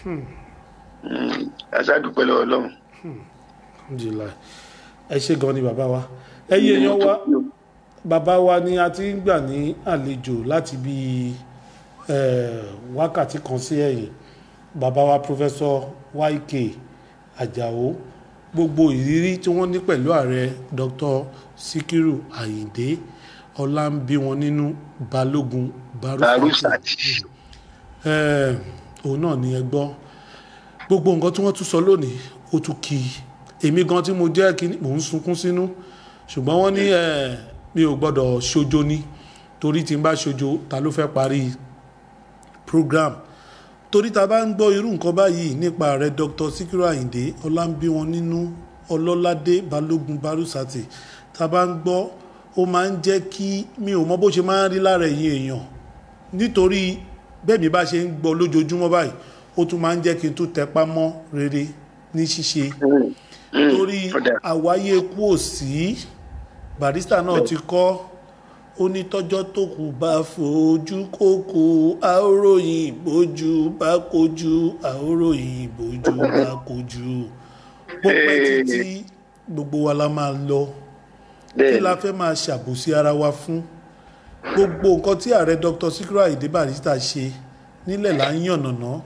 Mm, aṣáàdúpẹ́ lọ́wọ́ Ọlọ́run. Alhamdulillah. ẹ ṣe gan ni bàbá wa ẹyẹ èèyàn wa bàbá wa ni a ti ń gbà ní àlejò láti bí wákàtí kan sí ẹ̀yìn bàbá wa Professor YK Àjàó gbogbo ìrírí tí wọ́n ní pẹ̀lú ààrẹ Dr. Sikiru Ayinde ọlá ń bí wọn nínú Balógun Barufati Barufati. Eh, òun náà ni ẹ gbọ́ gbogbo nǹkan tí wọ́n tún sọ lónìí ó tún kí i èmi gan tí mo jẹ́ kí mò ń sunkún sínú ṣùgbọ́n wọ́n ní eh, mi ò gbọ́dọ̀ ṣojo ní torí tí n bá ṣojo ta ló fẹ́ parí program torí ta bá ń gbọ́ irú nǹkan báyìí nípa ààrẹ Dr. Sikiru Ayinde ọlámbíwọn nínú ọlọ́ládé balógun barusati ta bá ń gbọ́ ó máa ń jẹ́ kí mi ò mọ bó ṣe máa ń rí lára ẹ̀yin èèyàn nítorí bẹ́ẹ̀ mi bá ṣe ń gbọ́ lójoojúmọ́ báyìí ó tún máa ń jẹ́ kí n tún tẹpá mọ́ rere ní ṣíṣe torí ọ̀dà. àwáyé kú òsì barista náà ti kọ́ ó ní tọ́jọ́ tó kù bá fojú kókó àóròyìn ìbòjú bá kojú àóròyìn ìbòjú bá kojú bó pẹ́ títí gbogbo wa la máa lọ kí bẹ́ẹ̀ la fẹ́ máa ṣàbòsí ara wa fún gbogbo nǹkan tí ààrẹ Dr. Sikiru Ayinde Barrister ṣe nílẹ̀ là ń yànnàná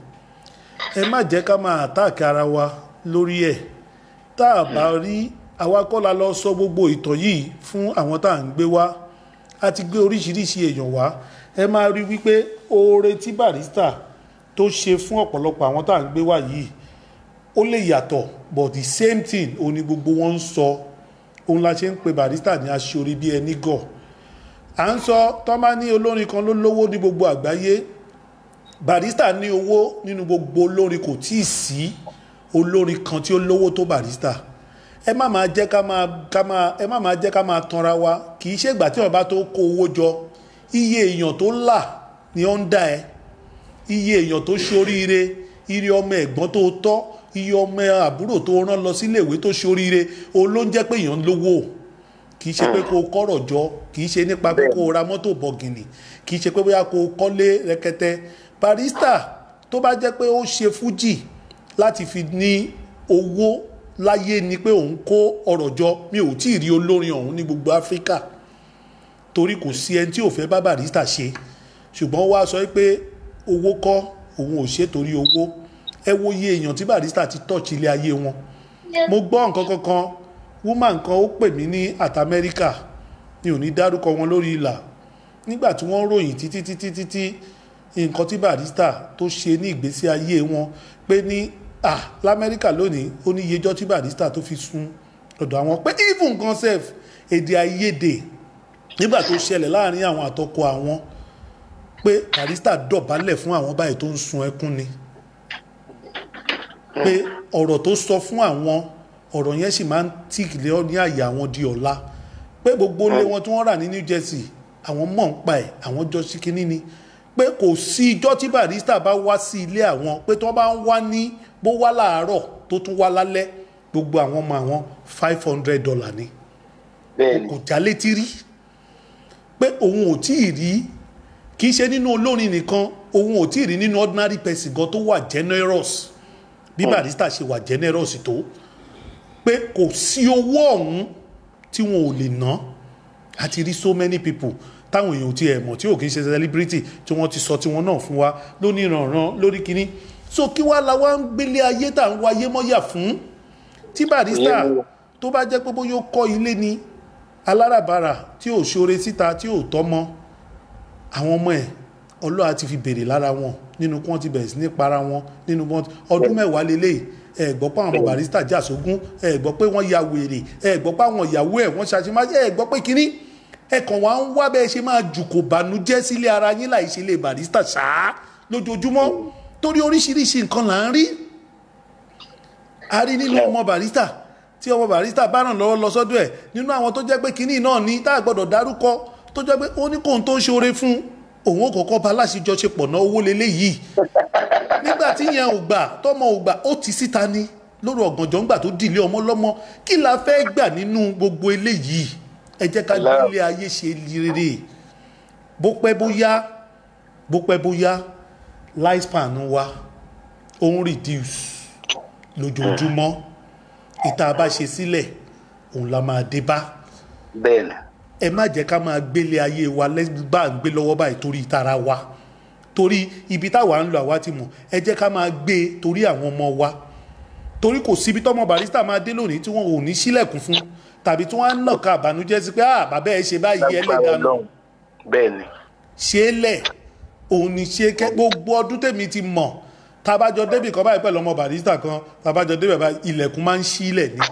ẹ má jẹ́ ká máa àtáàkì ara wa lórí ẹ̀ tá a bá rí àwa kọ́ la lọ sọ gbogbo ìtàn yìí fún àwọn tá à ń gbé wá a ti gbé oríṣiríṣi èèyàn wá ẹ máa rí wípé oore tí Barrister tó ṣe fún ọ̀pọ̀lọpọ̀ àwọn tá à ń gbé wá yìí ó lè yàtọ̀ but the same thing òun ni gbogbo wọn ń sọ òun la ṣe ń pe Barrister ní aṣorí bí ẹni gọ̀ à ń sọ tọ́ bá ní olórin kan ló lówó ní gbogbo àgbáyé Barrister ní owó nínú gbogbo olórin kò tí ì sí olórin kan tí ó lówó tó Barrister ẹ má máa jẹ́ ká máa ká máa ẹ má máa jẹ́ ká máa tanra wa kì í ṣe ìgbà tí wọ́n bá tó kó owó jọ iye èèyàn tó là ni ó ń dá ẹ iye èèyàn tó ṣoríire iye ọmọ ẹ̀gbọ́n tó tọ́ iye ọmọ àbúrò tó rán lọ síléèwé tó ṣoríire òun ló ń jẹ́ pé èèyàn lówó kì í ṣe pé kó o kọ́rọ̀ jọ kì í ṣe nípa pé kó o ra mọ́tò bọ̀gìnì kì í ṣe pé bóyá kó o kọ́lé rẹ̀kẹ̀tẹ̀ Barrister tó bá jẹ́ pé ó ṣe fújì láti fi ní owó láyé ni pé òun kó ọ̀rọ̀ jọ mi ò tí ì rí olórin ọ̀hún ní gbogbo Áfíríkà torí kò sí ẹni tí ò fẹ́ bá Barrister ṣe ṣùgbọ́n wá sọ pé owó kọ́ òun ò ṣe torí owó ẹ wo iye èèyàn tí Barrister ti tọ́ọ̀ṣì ilé ayé wọn mo gbọ́ nǹkan kankan woman kan ó pè mí ní àti Amẹ́ríkà mi ò ní dárúkọ wọn lórí ìlà nígbà tí wọ́n ròyìn títí títí títí nǹkan tí Barrister tó ṣe ní ìgbésí ayé wọn pé ní à lamẹ́ríkà lónìí ó ní iyejọ́ tí Barrister tó fi sun ọ̀dọ̀ àwọn pé even gan sef èdè àìyedè nígbà tó ṣẹlẹ̀ láàrin àwọn àtọkọ àwọn pé Barrister dọ̀bálẹ̀ fún àwọn báyìí tó ń sun ẹkún ni pé ọ̀rọ̀ tó sọ fún àwọn ọ̀rọ̀ yẹn sì máa ń tìkìlẹ̀ ní àyà àwọn di ọ̀la pé gbogbo ilé wọn tí wọ́n rà ní New Jersey àwọn mọ̀ ń pa ẹ̀ àwọn jọ sí kínní ni pé kò sí ijọ́ tí barista bá wá sí ilé àwọn pé tí wọ́n bá ń wá ní bó wá láàárọ̀ tó tún wá lálẹ́ gbogbo àwọn ọmọ àwọn five hundred dollar ni bẹ́ẹ̀ni kò já létí rí pé òun ò tí ì rí kì í ṣe nínú olórin nìkan òun ò tí ì rí nínú ordinary person gan tó wà generous bí barista ṣe wà generous tó pé kò sí owó ọ̀hún tí wọn ò lè ná àti rí so many people táwọn èèyàn ti ẹ̀ mọ̀ tí ò kì í ṣe celebrity tí wọ́n ti sọ tiwọn náà fún wa lóní ìrànràn lórí kínní so kí wá la wá ń gbélé ayé tá à ń wáyé mọ́yà fún tí barista Ìyẹn ni- tó bá jẹ́ pé bóyá ó kọ́ ilé ni aláràbarà tí ò ṣoore síta tí ò tọ́mọ àwọn ọmọ ẹ̀ ọlọ́wà ti fi bèrè lára wọn nínú kí wọ́n ti bẹ̀rẹ̀ sí ní para wọn nínú wọn ọdún mẹ́wàá lélẹ̀ ẹ gbọ́ pé àwọn ọmọ barista jà sógún ẹ gbọ́ pé wọ́n ya wèrè ẹ gbọ́ pé àwọn ìyàwó ẹ̀ wọ́n ṣàṣemáṣe ẹ gbọ́ pé kínní ẹ kàn wá ń wá bẹ́ẹ̀ ṣe máa jùkò bànújẹ́ sílé ara yín láì ṣe lè barista ṣáá lójoojúmọ́ torí oríṣiríṣi nǹkan là ń rí a rí nínú ọmọ barista tí ọmọ barista bá ràn lọ́wọ́ lọ sọ́dọ̀ ẹ̀ nínú àwọn tó jẹ́ pé kínní náà ní tá a gbọ́dọ̀ dárúkọ tó jẹ́ pé ó ní kóhun tó ń ṣoore fún òun ò kọ́kọ́ bá aláṣejọṣepọ̀ náà owó lélẹ́yìí nígbà tí yẹn ò gbà tọmọ ò gbà ó ti síta ni lórí ọ̀gànjọ́ ńgbà tó dìlé ọmọ lọ́mọ kí la fẹ́ gbà nínú gbogbo eléyìí ẹ jẹ́ ká gbé ilé ayé ṣe rere bó pẹ́ bóyá bó pẹ́ bóyá lifespan wa ó ń reduce lójoojúmọ́ ìta bá ṣe sílẹ̀ òun la máa dé bá bẹ́ẹ̀ni ẹ má jẹ́ ká máa gbélé ayé wa lẹ́gbàá ń gbé lọ́wọ́ báyìí torí ìtara wa torí ibi táwa ń lọ àwa ti mọ̀ ẹ jẹ́ ká máa gbé e torí àwọn ọmọ wa torí kò síbi tọ́mọ barista máa dé lónìí tí wọn ò ní sílẹ̀kùn fún tàbí tí wọ́n á nàka àbànújẹ́ sí pé ah bàbá ẹ ṣe báyìí ẹlẹ́dàánù bẹ́ẹ̀ni ṣe é lẹ̀ òun ni ṣe kẹ́ gbogbo ọdún tèmi ti mọ̀ tabajọ débì kan báyìí pẹ̀lú ọmọ barista kan tabajọ débì báyìí ilẹ̀kùn máa ń sílẹ̀ ni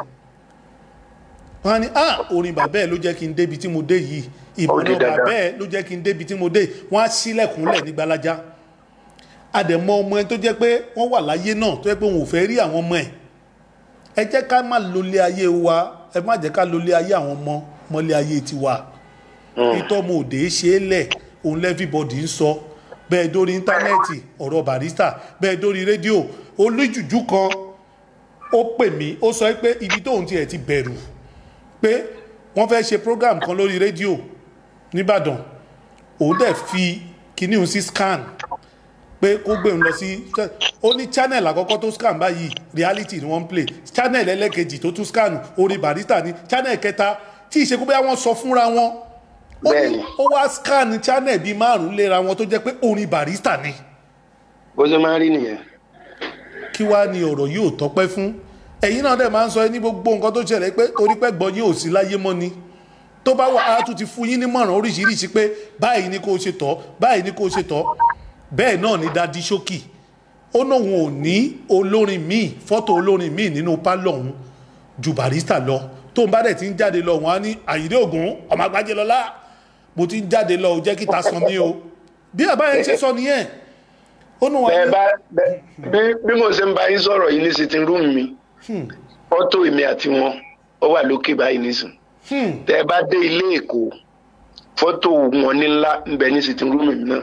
wọ́n á ní ah orin bàbá ẹ̀ ló jẹ́ kí n débi tí mo dé yìí Ó di ìbọn dandan. bàbá ẹ̀ ló jẹ́ kí n débi tí mo dé wọ́n á sílẹ̀kùnlẹ̀ ní gbalaja àdẹ̀mọ ọmọ ẹ tó jẹ́ pé wọ́n wà láyé náà tó jẹ́ pé wọn ò fẹ́ rí àwọn ọmọ ẹ̀ ẹ jẹ́ ká má lólé ayé wa ẹ má jẹ́ ká lólé ayé àwọn ọmọ mọ́lé ayé tiwa ìtọ́mọ òde ṣe é lẹ̀ òun lẹ́fíbọ̀dì ń sọ bẹ́ẹ̀ dórí íńtánẹ́ẹ̀tì ọ̀rọ̀ barista bẹ́ẹ̀ dórí rédíò olójújú kan ó pè mí ó sọ pé ibi tóun tiẹ̀ ti bẹ̀rù pé wọ́n fẹ́ ṣe program kan lórí rédíò nìbàdàn òun dẹ̀ fi kíní òun sí scan pé kó gbé òun lọ sí ó ní channel àkọ́kọ́ tó scan báyìí reality ni wọ́n ń play channel ẹlẹ́kejì tó tún scan orí barista ni channel kẹta tí ìṣekú bóyá wọ́n sọ fúnra wọn ó ní Bẹ́ẹ̀ni. ó wá scan channel bíi márùn-ún léra wọn tó jẹ́ pé orin barista ni bó ṣe máa ń rí nìyẹn kí wá ní ọ̀rọ̀ yìí ò tọ́pẹ́ fún ẹ̀yin náà dẹ̀ máa ń sọ ẹ ní gbogbo nǹkan tó ṣẹlẹ̀ pé torí pé gbọ́n yín ò sí láyé mọ́ ni tó bá wà á tún ti fún yín nímọ̀ràn oríṣiríṣi pé báyìí ni kò ṣe tọ́ báyìí ni kò ṣe tọ́ bẹ́ẹ̀ náà ni dadi ṣókì ó náà wọn ò ní olórin míì fọ́tò olórin míì nínú pálọ̀ ọ̀hún ju barista lọ tó ń bá dẹ̀ ti ń jáde lọ wọn á ní àyídé ògún ọmọ àgbájé lọlá mo ti ń jáde lọ ò jẹ́ kí ta san mí o bí àbáyé ṣe sọ nìyẹn ó nù wọn bẹ́ẹ̀ bá bẹ́- bí bí mo ṣe ń bá yín sọ̀rọ̀ yìí ní sitting room mi fọ́tò èmi àti wọn ó wà lókè báyìí nísìn tẹ́ ẹ bá dé ilé èkó fọ́tò wọn ní ńlá ń bẹ ní sitting room mi náà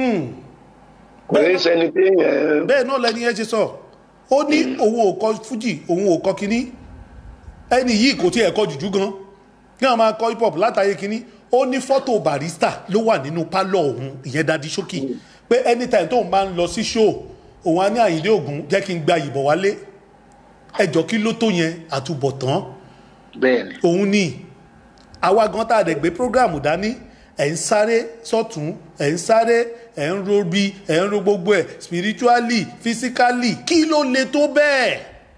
kò ní sẹ́ni pé yẹn bẹ́ẹ̀ náà lẹni yẹn ṣe sọ ó ní òun ò kọ fújì òun ò kọ kínní ẹni yìí kò tiẹ̀ kọ jùjú gan kí wọ́n máa kọ hip hop látàyè kínní ó ní fọ́tò barista ló wà nínú pálọ̀ òun ìyẹn dadi ṣókì pé anytime tóun bá ń lọ sí show òun á ní àyíndé ògún jẹ́ kí n gba ìbọ̀ wálé ẹjọ́ kí ló tó yẹn àtúbọ̀tán bẹ́ẹ̀ ni òun ni àwa gan tá a dẹ̀ gbé programu dání ẹ̀ ń sáré sọ́tún ẹ̀ ń sáré ẹ̀ ń ro bí ẹ̀ ń ro gbogbo ẹ̀ spiritually physically kí ló le tó bẹ́ẹ̀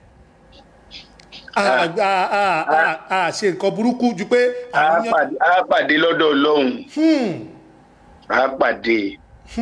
a a a a a ṣe nǹkan burúkú ju pé a àníyàn pàdé a pàdé lọ́dọ̀ ọlọ́run a pàdé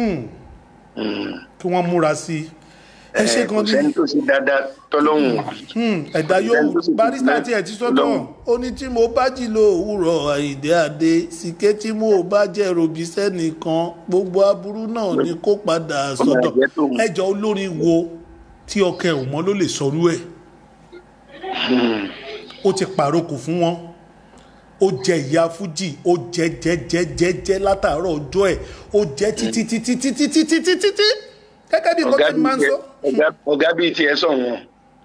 kí wọ́n múra sí i ẹ ṣe kò gan sẹ́ni ni tó ṣe dáadáa tọ́lọ́hún Hmm, ẹ̀dá yóò barista tí ẹ̀ ti sọ́dọ̀ ó ní tí mo bá jí lo òwúrọ̀ àyíndé adé sìké tí mo bá jẹ́ robi sẹ́nìkan gbogbo aburú náà ni kó padà sọ́dọ̀ jẹ́ tòun. ẹjọ́ olórin wo tí ọkẹ ò mọ́ ló lè sọrú ẹ̀ ó ti pàrokò fún wọn ó jẹ ìyá fújì ó jẹ jẹ jẹ jẹ jẹ látàárọ̀ ọjọ́ ẹ̀ ó jẹ títí títí títí títí títí títí gẹ́gẹ́ bí nǹkan ọ̀gá tí mo máa ń bíi sọ. tiẹ̀- ọ̀gá- ọ̀gá bíi tiẹ̀ sọ̀ wọn.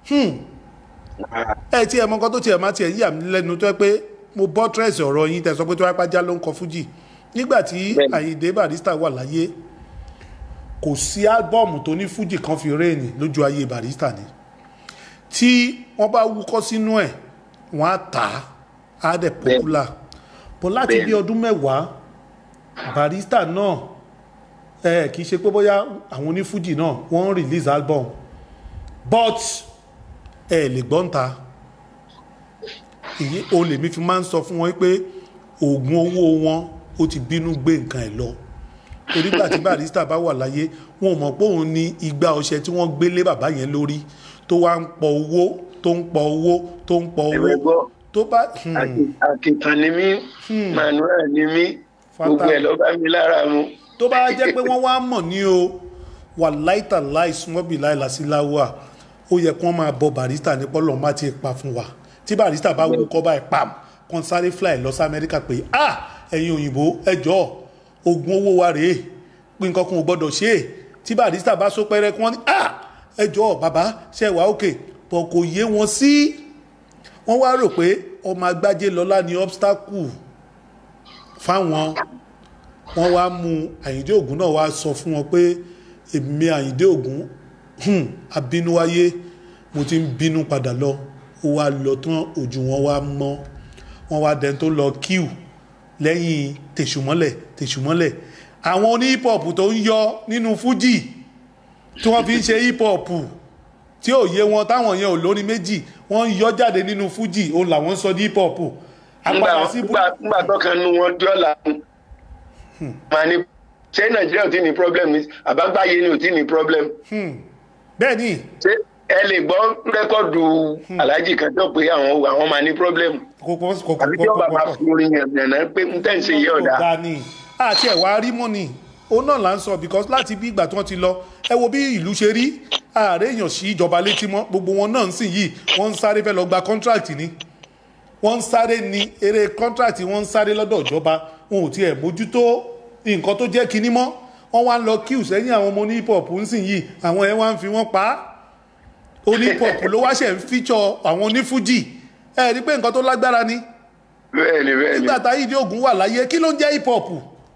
ẹ tí ẹ mọ nǹkan tó tiẹ̀ máa tiẹ̀ yà mí lẹ́nu tó yẹ pé mo bọ́ tírẹ̀sì ọ̀rọ̀ yín tẹ̀ sọ pé tó wáá pàjá ló ń kọ fújì nígbà tí Bẹ́ẹ̀ni. Àyìndé Barrister wà láyé kò sí álbọ́ọ̀mù tó ní fújì kan fi réènì lójú ayé Barrister ni tí wọ́n bá wúkọ́ sínú ẹ̀ wọ́n á tà á á dẹ̀ pọ́pùlà bọ́ láti bí Bẹ́ẹ̀ni. ọdún mẹ́wàá Barrister náà ẹ kì í ṣe pé bóyá àwọn onífújì náà wọ́n ń release album but ẹ lè gbọ́n ta èyí o lèmi fi máa ń sọ fún wọn pé oògùn owó wọn ó ti bínú gbé nǹkan ẹ̀ lọ torí gbà tí Barrister bá wà láyé wọn ò mọ̀ pé òun ní igba ọṣẹ tí wọ́n gbé lé bàbá yẹn lórí tó wá ń pọ owó tó ń pọ owó tó ń pọ ẹ̀wẹ̀ owó gbọ́ tó bá hmm, Àkì- àkìtàn ni mí manuel ni mí gbogbo ẹ̀ ló bá mi lára mu. tó bá jẹ́ pé wọ́n wá mọ̀ ní o wà láìta láì súnmọ́ bí láì lásìláwà ó yẹ kí wọ́n máa bọ Barrister ní pọ́lọ́ má ti pa fún wa tí Barrister bá wú kọ́ báyìí pam kan sáré fly lọ sí Amẹ́ríkà pé ah ẹ̀yin òyìnbó ẹ jọ̀ọ́ oògùn owó wa rèé pé nǹkan kan ò gbọ́dọ̀ ṣe é tí Barrister bá sọ pẹ́rẹ́ kí wọ́n ní ah ẹ jọ̀ọ́ bàbá ṣe wà òkè bọ̀ kò yé wọn sí wọ́n wá rò pé ọmọ agbájé lọ́lá ní obstacle fáwọn wọ́n wá mú àyíndé ògún náà wá sọ fún wọn pé èmi àyíndé ògún hmm, abínúwáyé mo ti ń bínú padà lọ ó wá lọ tán ojú wọn wá mọ́ wọ́n wá dẹni tó lọ kíù lẹ́yìn tèṣùmọ́lẹ̀ tèṣùmọ́lẹ̀ àwọn oní hip hop tó ń yọ nínú fújì tí wọ́n fi ń ṣe hip hop tí ò yé wọn táwọn yẹn ò lórí méjì wọ́n ń yọ jáde nínú fújì òun làwọn ń sọ ní hip hop apàdà sí bú- nígbà tọkàn nu wọn dọ́là máa ní ṣé nàìjíríà ò tí ní problem ní àbágbáyé ni ò tí ní problem bẹ́ẹ̀ ni ṣé ẹ lè gbọ́ rẹ́kọ̀dù aláàjì kan tó pé àwọn àwọn máa ní problem kò kò kò kò àbí tí ọba máa fi orin yẹn yànnà pé n tẹ́ ń ṣe yé ọ̀dà ọ̀dà ni àti ẹ̀wà rí mọ́ ni òun náà là ń sọ because láti bí ìgbà tí wọ́n ti lọ ẹ wo bí ìlú ṣe rí ààrẹ èèyàn sí ìjọba létí mọ́ gbogbo wọn náà ń sìn yìí wọ́n ń sáré fẹ́ lọ gba contract ni wọ́n ń sáré ní eré contract wọ́n ń sáré lọ́dọ̀ ìjọba wọn ò tiẹ̀ mójútó nǹkan tó jẹ́ kinní mọ́ wọ́n wá ń lọ kíù sẹ́yìn àwọn ọmọ hip hop ń sìn yìí àwọn ẹ̀ wá ń fi wọ́n pa á oní hip hop ló wá ṣẹ̀ ń fíjọ àwọn onífújì ẹ rí pé nǹkan tó lágbára ni bẹ́ẹ̀ ni bẹ́ẹ̀ ni nígbà táyé ìdí ògùn wà láyé kí ló ń jẹ́ hip hop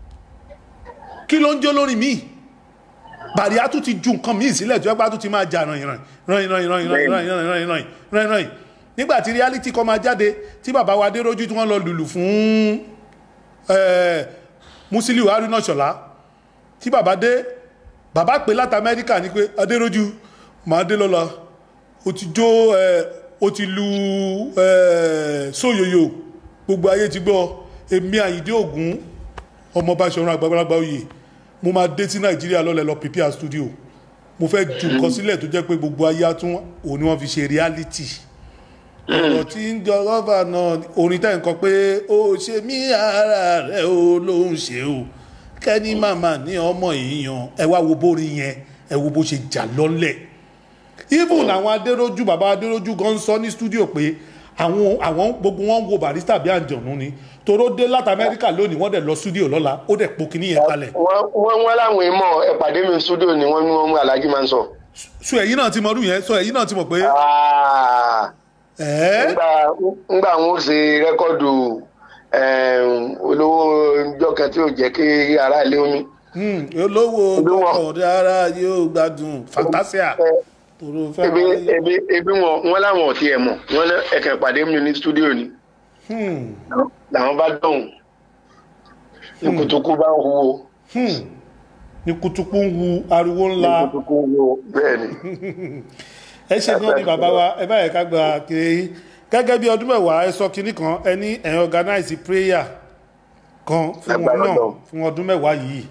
kí ló ń jó lórí míì bàríà tún ti ju nǹkan míì sílẹ̀ tí wọ́n bá tún ti máa jà ràn ìràn ràn ìràn ìràn ìràn ìràn ìràn ìràn ìràn ìràn ìràn nígbà tí reality kọ́ máa jáde tí bàbá wa Adérójú tí wọ́n lọ lùlù fún eh, Musiliu Haruna Ṣọlá tí bàbá dé bàbá pè láti Amẹ́ríkà ní pé Adérójú máa dé lọ́la ó ti jó eh, ó ti lu eh, sóyòyò gbogbo ayé ti gbọ́ èmi Àyìndé Ògún ọmọ Báṣọ̀run àgbàlagbà oyè mo máa dé sí Nàìjíríà lọ́lẹ̀ lọ prepare studio mo fẹ́ ju nǹkan sílẹ̀ tó jẹ́ pé gbogbo ayé á tún òun ni wọ́n fi ṣe reality ọ̀rọ̀ tí ń jọ lọ́fà náà orin tẹ́ ń kọ pé ó ṣe mí ara rẹ̀ ó ló ń ṣe o kẹ́ni màmá ní ọmọ èèyàn ẹ wá wo bórin yẹn ẹ wo bó ṣe jà lọ́lẹ̀ even àwọn adéròjú bàbá adéròjú gan sọ ní studio pé àwọn àwọn gbogbo wọn ń wo Barrister bí àǹjọ̀nú ni toró dé láti Amẹ́ríkà lónìí wọ́n dẹ̀ lọ studio lọ́la ó dẹ̀ po kíní yẹn kalẹ̀ wọ́n wọ́n wọ́n láwọn èèmọ̀ ẹ pàdé mi studio ni wọ́n ní wọ́n mú aláàjì máa ń sọ. so ẹ̀yin náà ti mọ ọdún yẹn so ẹ̀yin náà ti mọ̀ pé Ah, ẹ̀ẹ́ ńgbà ńgbà wọn ó ṣe rẹ́kọ̀dù em, olówó ìjọ kan tí ò jẹ́ kí ara ilé omi. Hmm, olówó Olówó. ọkọ̀ dára yóò gbádùn fantasia tòrò fẹ́ ebi máa rí. ebi ebi wọn wọn láwọn ò tiẹ̀ mọ̀ wọn ní ẹ̀kẹ́ pàdé mi ní studio ni Hmm, làwọn bá dọ̀hùn ní kutuku bá ń huwo hmm. ní kutuku ń wu ariwo ní ńlá kutuku ń huwo bẹ́ẹ̀ ni. ẹ ṣe náà ni bàbá wa ẹ báyìí ká gba kiri gẹ́gẹ́ bí ọdún mẹ́wàá ẹ sọ kinní kan ẹ ní ẹ̀ organize prayer kan fún wọn Lágbára náà Ọlọ́run. fún ọdún mẹ́wàá yìí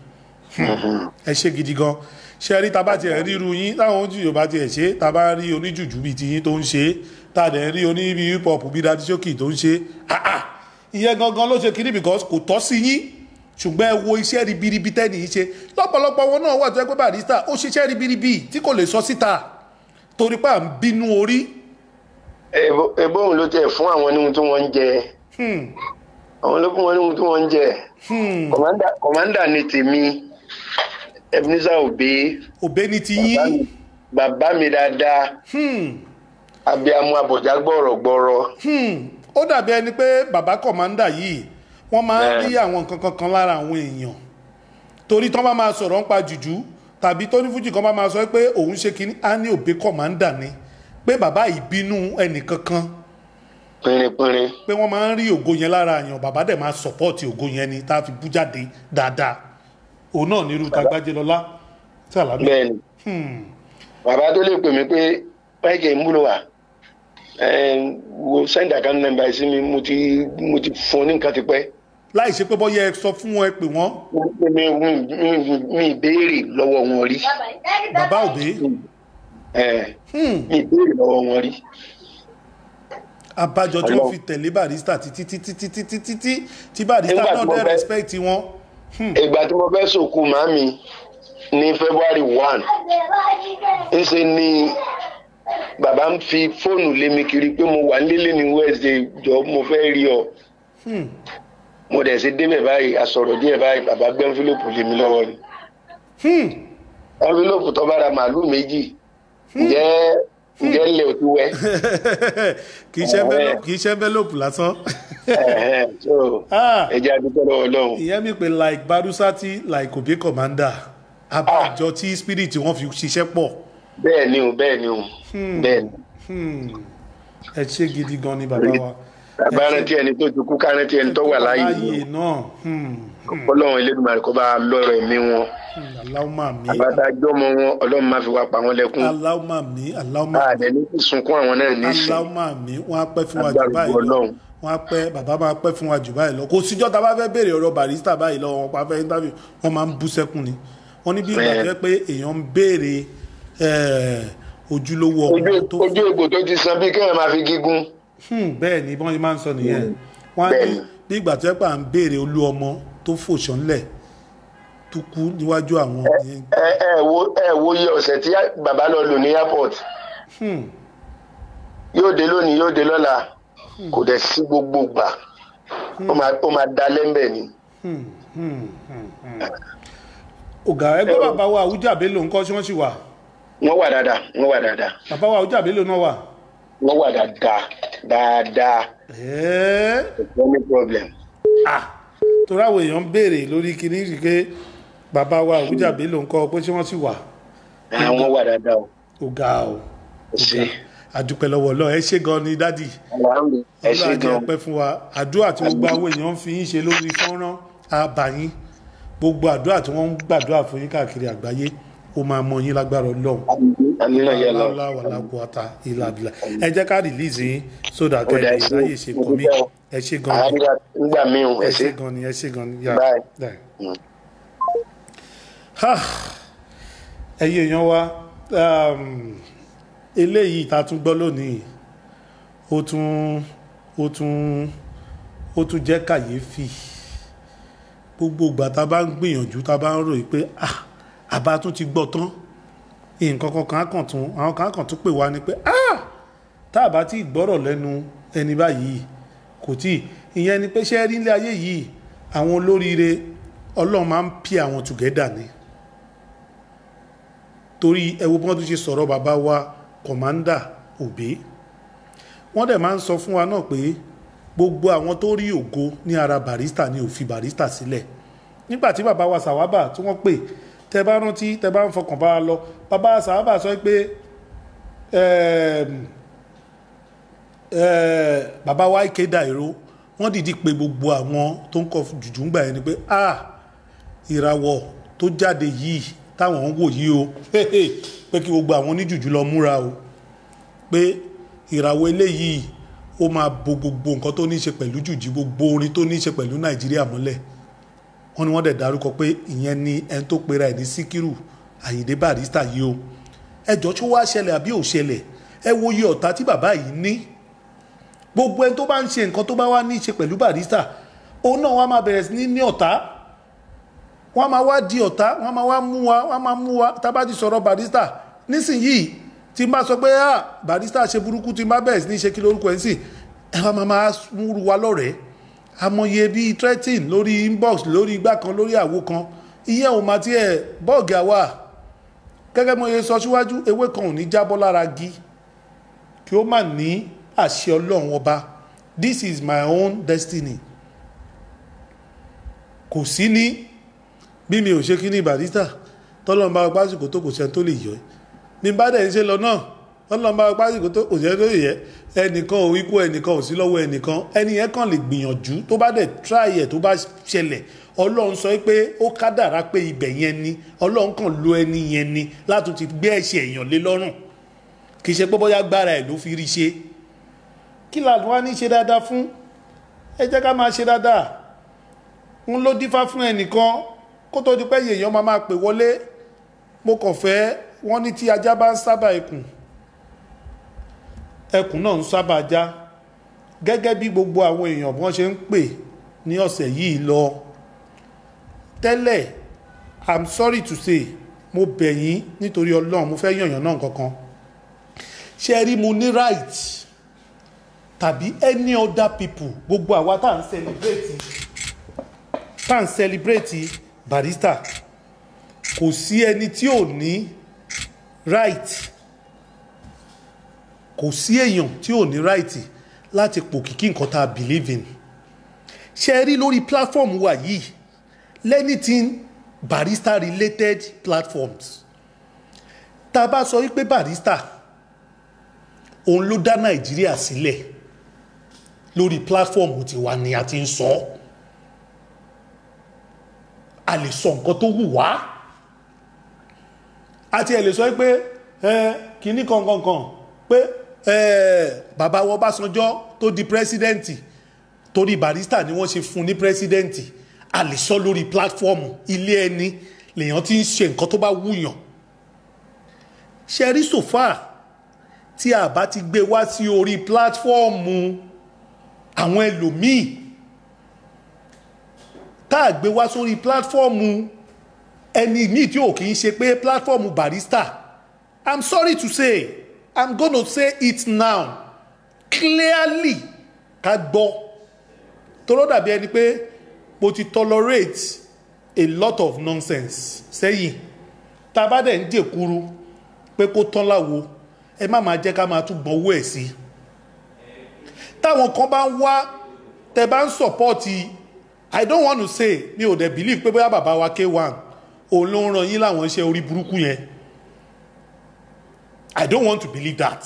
ẹ ṣe gidi gan ṣe rí tá bá tiẹ̀ ríru yín táwọn ojú yorùbá tiẹ̀ ṣe tá bá rí oníjùjú bíi tiyín tó ń ṣe tá a dẹ̀ rí oní bíi hip hop bíi dadi sókì tó ń ṣe ah ah ìyẹn gangan ló ṣe kiri because kò tọ́ sí yín ṣùgbọ́n ẹ wo iṣẹ́ ribiribi tẹ́nì yìí ṣe lọ́pọ̀lọpọ̀ wọn náà wà tó yẹ pé Barrister ó ṣiṣẹ́ ribiribi tí kò lè sọ síta torí pé à ń bínú orí Ebo- ebóhùn ló tẹ̀ fún àwọn oníhun tí wọ́n ń jẹ àwọn ló fún wọn ní ohun tí wọ́n ń jẹ kọ̀mándà kọ̀mándà ni tèmi ebenezer obe òbẹ́ ni ti bàbá yín mi- bàbá mi dáadáa abiamu abọ̀já gbọ̀rọ̀gbọ̀rọ̀ Hmm, ó dàbí ẹni pé bàbá kọ̀mándà yìí wọ́n máa ń Bẹ́ẹ̀. rí àwọn nǹkan kankan lára àwọn èèyàn torí tán bá máa sọ̀rọ̀ ń pa jùjú tàbí tó ní fújì kan bá máa sọ pé òun ṣe kínní á ní òbí kọ̀mándà ni pé bàbá ìbínú ẹnìkankan pínrínpínrín pé wọ́n máa ń rí ògo yẹn lára àyàn bàbá dẹ̀ máa sọ̀pọ́ọ̀tì ògo yẹn ni tá a fi bú jáde dáadáa òun náà ní irú tagbájẹlọlá tí àlámì bẹ́ẹ̀ ni bàbá tó lè pè mí pé báyìí ń múlò wá wo send account number sí mi mo ti mo ti fún un ní nǹkan tipẹ́ láì ṣe pé bọ́yá ẹ sọ fún wọn ẹ pè wọ́n mi mi- mi- mi ìbéèrè lọ́wọ́ wọn rí bàbá òbí Eh, mi ìbéèrè lọ́wọ́ wọn rí abájọ tí wọ́n Ọlọ́run. fi tẹ̀lé barista títí títí títí títí tí tí barista Nígbà tí náà mo dẹ̀ fẹ́- respect wọn. ìgbà tí mo fẹ́ sòkú màmí ní february one ńṣe ni bàbá ń fi fóònù lé mi kiri pé mo wà nílé ní wednesday jọ mo fẹ́ rí ọ mo dẹ̀ ṣe débẹ̀ báyìí àsọ̀rọ̀ díẹ̀ báyìí bàbá gbé envelope lé mi lọ́wọ́ ni envelope tó bá ra màálù méjì ǹjẹ́ ǹjẹ́ ilẹ̀ ò ti wẹ́ kì í ṣe envelope- kì í ṣe envelope lásán. Ẹ̀hẹ́n, so Ah. ẹ jẹ́ adúpẹ́ lọ́wọ́ ọlọ́run ìyẹn mi pé like barusati like obi commander abájọ tí spirit wọn fi ṣiṣẹ́ pọ̀ bẹ́ẹ̀ ni o bẹ́ẹ̀ ni o bẹ́ẹ̀ ni ẹ ṣe gidi gan ni bàbá wa. bàbá rántí ẹni tó ti kú ká rántí ẹni tó wà láàyè ni láàyè náà hmm, ọlọ́run elédùnmarè kó bá lọ́rọ̀ ẹ̀mí wọn hmm, aláwọ̀mà mi àbáta jọmọ wọn ọlọ́run má fi wá pa wọn lẹ́kún aláwọ̀mà mi aláwọ̀mà mi àdẹ ní kí sunkún àwọn náà nísìn aláwọ̀mà mi wọ́n á pẹ́ fún wa jù Agbára báyìí lọ Ọlọ́run. wọ́n á pẹ́ bàbá máa pẹ́ fún wa jù báyìí lọ kò síjọ́ tá a bá fẹ́ béèrè ọ̀rọ̀ barista báyìí lọ wọn pa fẹ́ interview wọ́n máa ń bú sẹ́kùn ni wọ́n ní bí ìgbà tó yẹ pé èèyàn ń béèrè eh, ojúlówó ojú ọmọ tó ojú egbò tó ti san bí kéèyàn máa fi gígùn Hmm, bẹ́ẹ̀ ni bọ́n ṣe máa ń sọ nìyẹn wọ́n á ní Bẹ́ẹ̀ni. bí ìgbà tó yẹ pé à ń béèrè olú ọmọ tó fòṣánlẹ̀ tó kú níwájú àwọn yẹn ẹ ẹ wo ẹ wo iye ọ̀sẹ̀ tí bàbá lọ lò ní airport Hmm, yóò dé lónìí yóò dé lọ́la kò dẹ̀ sí gbogbo gbà ó máa ó máa da lẹ́ńbẹ̀ ni hmm, hmm, hmm, hmm. ọ̀gá ẹgbẹ́ bàbá wa àwùjá bello ńkọ́ ṣé wọ́n sì wà wọ́n wà dáadáa wọ́n wà dáadáa bàbá wa àwùjá bello náà wà. wọ́n wà dáadáa dáadáa Ẹ́ẹ́, no any problem. ah, torí àwọn èèyàn ń béèrè lórí kinní rí pé bàbá wa àwùjá bello ńkọ́ pé ṣé wọ́n sì wà àwọn wà dáadáa o ọ̀gá o ẹ ṣe àdúpẹ́ lọ́wọ́ ọlọ́run ẹ ṣé gan ni dádì. alhamdulilayi ẹ ṣe ọlọ́run àjẹ́ gan pẹ́ fún wa àdúrà tí gbogbo àwọn èèyàn ń fi yín ṣe lórí fọ́nrán àbáyín gbogbo àdúrà tí wọ́n ń gbàdúrà fún yín káàkiri àgbáyé ó máa mọ yín lágbára ọlọ́run àmínà yẹ lọ aláwọ̀ aláwọ̀ ata ilà abilà ẹ jẹ́ ká rìlíìsì yín sódà Ó dà, kẹ́ ẹ ẹ ṣé. láyè ṣe kọ́ mi Mo dúpẹ́ o. ẹ ṣe gan ni àádọ́ta nígbà míì o, ẹ ẹ ṣe ṣe gan ni ẹ ṣe gan ni yà Bye. bye. Mm. Ha! ẹ̀yin èèyàn wa um, eléyìí tá a tún gbọ́ lónìí ó tún ó tún ó tún jẹ́ kàyéfì gbogbo ìgbà tá a bá ń gbìyànjú tá a bá ń ròyìn pé ah àbá tún ti gbọ́ tán nǹkan kan kan á kàn tún àwọn kan á kàn tún pè wá ni pé ah tá a bá ti gbọ́rọ̀ lẹ́nu ẹni báyìí kò tí ìyẹn ni pé ṣé rí ilé ayé yìí àwọn olóríire ọlọ́run máa ń pí àwọn together ni torí ẹ wo bí wọ́n tún ṣe sọ̀rọ̀ bàbá wa kọ̀mándà òbí wọ́n dẹ̀ máa ń sọ fún wa náà pé gbogbo àwọn tó rí ògo ní ara barista ni ò fi barista sílẹ̀ nígbà tí bàbá wa sàwábà tí wọ́n pè tẹ bá rántí tẹ bá ń fọkàn bá a lọ bàbá sàwábà sọ pé ẹ̀ẹ́m, ẹ̀ẹ́, bàbá wa ike dàìró wọ́n dìdí pé gbogbo àwọn tó ń kọ jùjú ń gbà yẹn ni pé ah ìràwọ̀ tó jáde yìí táwọn ń wò yìí o pé kí gbogbo àwọn oníjùjú lọ múra o pé ìràwọ̀ eléyìí ó máa bo gbogbo nǹkan tó ní í ṣe pẹ̀lú jùjú gbogbo orin tó ní í ṣe pẹ̀lú nàìjíríà mọ́lẹ̀ wọ́n ní wọ́n dẹ̀ dárúkọ pé ìyẹn ni ẹni tó pera ẹ̀ ní síkírù àyìndé barista yìí o ẹjọ́ tí ó wá ṣẹlẹ̀ àbí ò ṣẹlẹ̀ ẹ wo iye ọ̀tá tí bàbá yìí ní gbogbo ẹni tó bá ń ṣe nǹkan tó bá wá ní í ṣe pẹ̀lú barista òun náà wọ́n á máa bẹ̀rẹ̀ sí ní ní ọ̀tá wọ́n á máa wá di ọ̀tá wọ́n á máa wá mú wa wọ́n á máa mú wa tá a bá ti sọ̀rọ̀ barista nísìnyìí tí n bá sọ pé ah barista ṣe burúkú tí n bá bẹ̀rẹ̀ sí ní ṣe kí lórúkọ ẹ̀ ń sìn ẹ wá máa máa múru wa lọ́rẹ̀ẹ́ amọye bíi threatening lórí inbox lórí igbá kan lórí àwo kan ìyẹn ò máa tiẹ̀ bọ́ọ̀gì àwa gẹ́gẹ́ mo ye sọ síwájú ewé kan ò ní jábọ́ lára gi kí ó má ní àṣẹ ọlọ́run ọba this is my own destiny kò sí ní bí mi ò ṣe kí ní barista tọ́lọ́run bá pásìkò tó kò sẹ́ni tó lè yọ ẹ́ ní bá dẹ̀ ń ṣe lọ náà tọ́lọ́run bá pásìkò tó kò sẹ́ni tó lè yẹ ẹnìkan ò ikú ẹnìkan ò sí lọ́wọ́ ẹnìkan ẹni yẹn kàn lè gbìyànjú tó bá dẹ̀ try ẹ̀ tó bá ṣẹlẹ̀ ọlọ́run sọ pé ó kádàrá pé ibẹ̀ yẹn ni ọlọ́run kàn lo ẹni yẹn ni láti ti gbé ẹ̀ṣẹ̀ èèyàn lé lọ́rùn kì í ṣe pé bóyá gbára ẹ̀ ló fi rí ṣe kí làdùn wá ní ṣe dáadáa fún ẹ jẹ́ ká máa ṣe dáadáa ń ló dífá fún ẹnìkan kó tó di pé èèyàn máa máa pè wọlé mo kàn fẹ́ wọ́n ní tí ajá bá ń sábà ẹkùn ẹkùn náà ń sábà já gẹ́gẹ́ bí gbogbo àwọn èèyàn bí wọ́n ṣe ń pè ní ọ̀sẹ̀ yìí lọ tẹ́lẹ̀ i'm sorry to say mo bẹ̀ yín nítorí ọlọ́run mo fẹ́ yànyàn náà kankan ṣe rí mo ní right tàbí any other people gbogbo àwa tá à ń celebrate tá à ń celebrate barista kò sí ẹni tí ò ní right kò sí èèyàn tí ò ní right láti pòkìkí nǹkan tá a believe in ṣe rí lórí platform wa yìí lẹ́nìtìn barista related platforms tá a bá sọ wípé barista òun ló dá nàìjíríà sílẹ̀ lórí platform tiwa ni a ti ń sọ a lè sọ nǹkan tó wù wá àti ẹ̀ lè sọ pé ẹ kìíní kankankan pé ẹ bàbá wọn Ọbásanjọ́ tó di pírẹsidẹ́ǹtì torí barista ni wọ́n ṣe fún ní pírẹsidẹ́ǹtì a lè sọ lórí platform ilé ẹni lèèyàn ti ń ṣe nǹkan tó bá wùyàn ṣe rí sòfà tí a bá ti gbé wá sí orí platform àwọn ẹlòmíì tá a gbé wá sórí platform ẹni míì tí ò kì í ṣe pé platform barista i'm sorry to say i'm gonna say it now clearly ká gbọ́ toró dàbí ẹni pé mo ti tolerate a lot of nonsense sẹ́yìn tá a bá dẹ̀ ń dèkuru pé kó tán láwo ẹ má máa jẹ́ ká máa tún gbọ́n owó ẹ̀ sí táwọn kan bá ń wá tẹ bá ń sọ̀pọ́ọ̀tì i don't want to say mi ò dẹ̀ believe pé bóyá bàbá wa k1 òun ló ń ran yín láwọn iṣẹ́ orí burúkú yẹn i don't want to believe that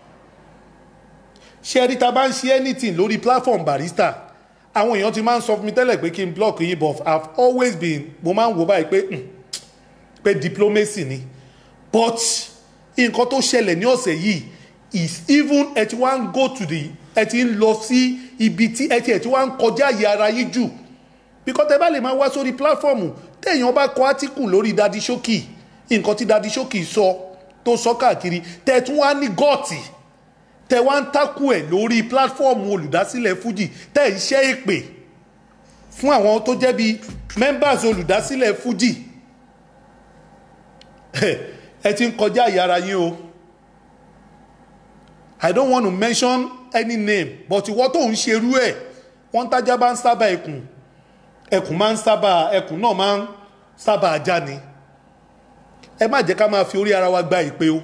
ṣé ẹni tá a bá ń ṣe anything lórí platform barista àwọn èèyàn ti máa ń sọ fún mi tẹ́lẹ̀ pé kí n block yín but i've always been mo máa ń wò báyìí pé hmm, pé diplomacy ni but nǹkan tó ṣẹlẹ̀ ní ọ̀sẹ̀ yìí is even ẹ ti wá ń go to the ẹ ti ń lọ sí ibi tí ẹ ti ẹ ti wá ń kọjá àyè ara yín jù because ẹ bá lè máa wá sórí platform téèyàn bá kọ átíkù lórí dadi ṣókì nǹkan tí dadi ṣókì sọ tó sọ káàkiri tẹ tún wá ní gọ́ọ̀tì tẹ wá ń takú ẹ lórí platform olùdásílẹ̀ fuji tẹ ń ṣe èpè fún àwọn tó jẹ́ bíi members olùdásílẹ̀ fuji ẹ ti ń kọjá àyè ara yín o i don't want to mention any name but ìwọ tó ń ṣerú ẹ wọ́n tájá bá ń sábà ẹkùn ẹkùn máa ń sábà ẹkùn náà máa ń sábà ajá ni ẹ má jẹ́ ká máa fi orí ara wa gba ìpè o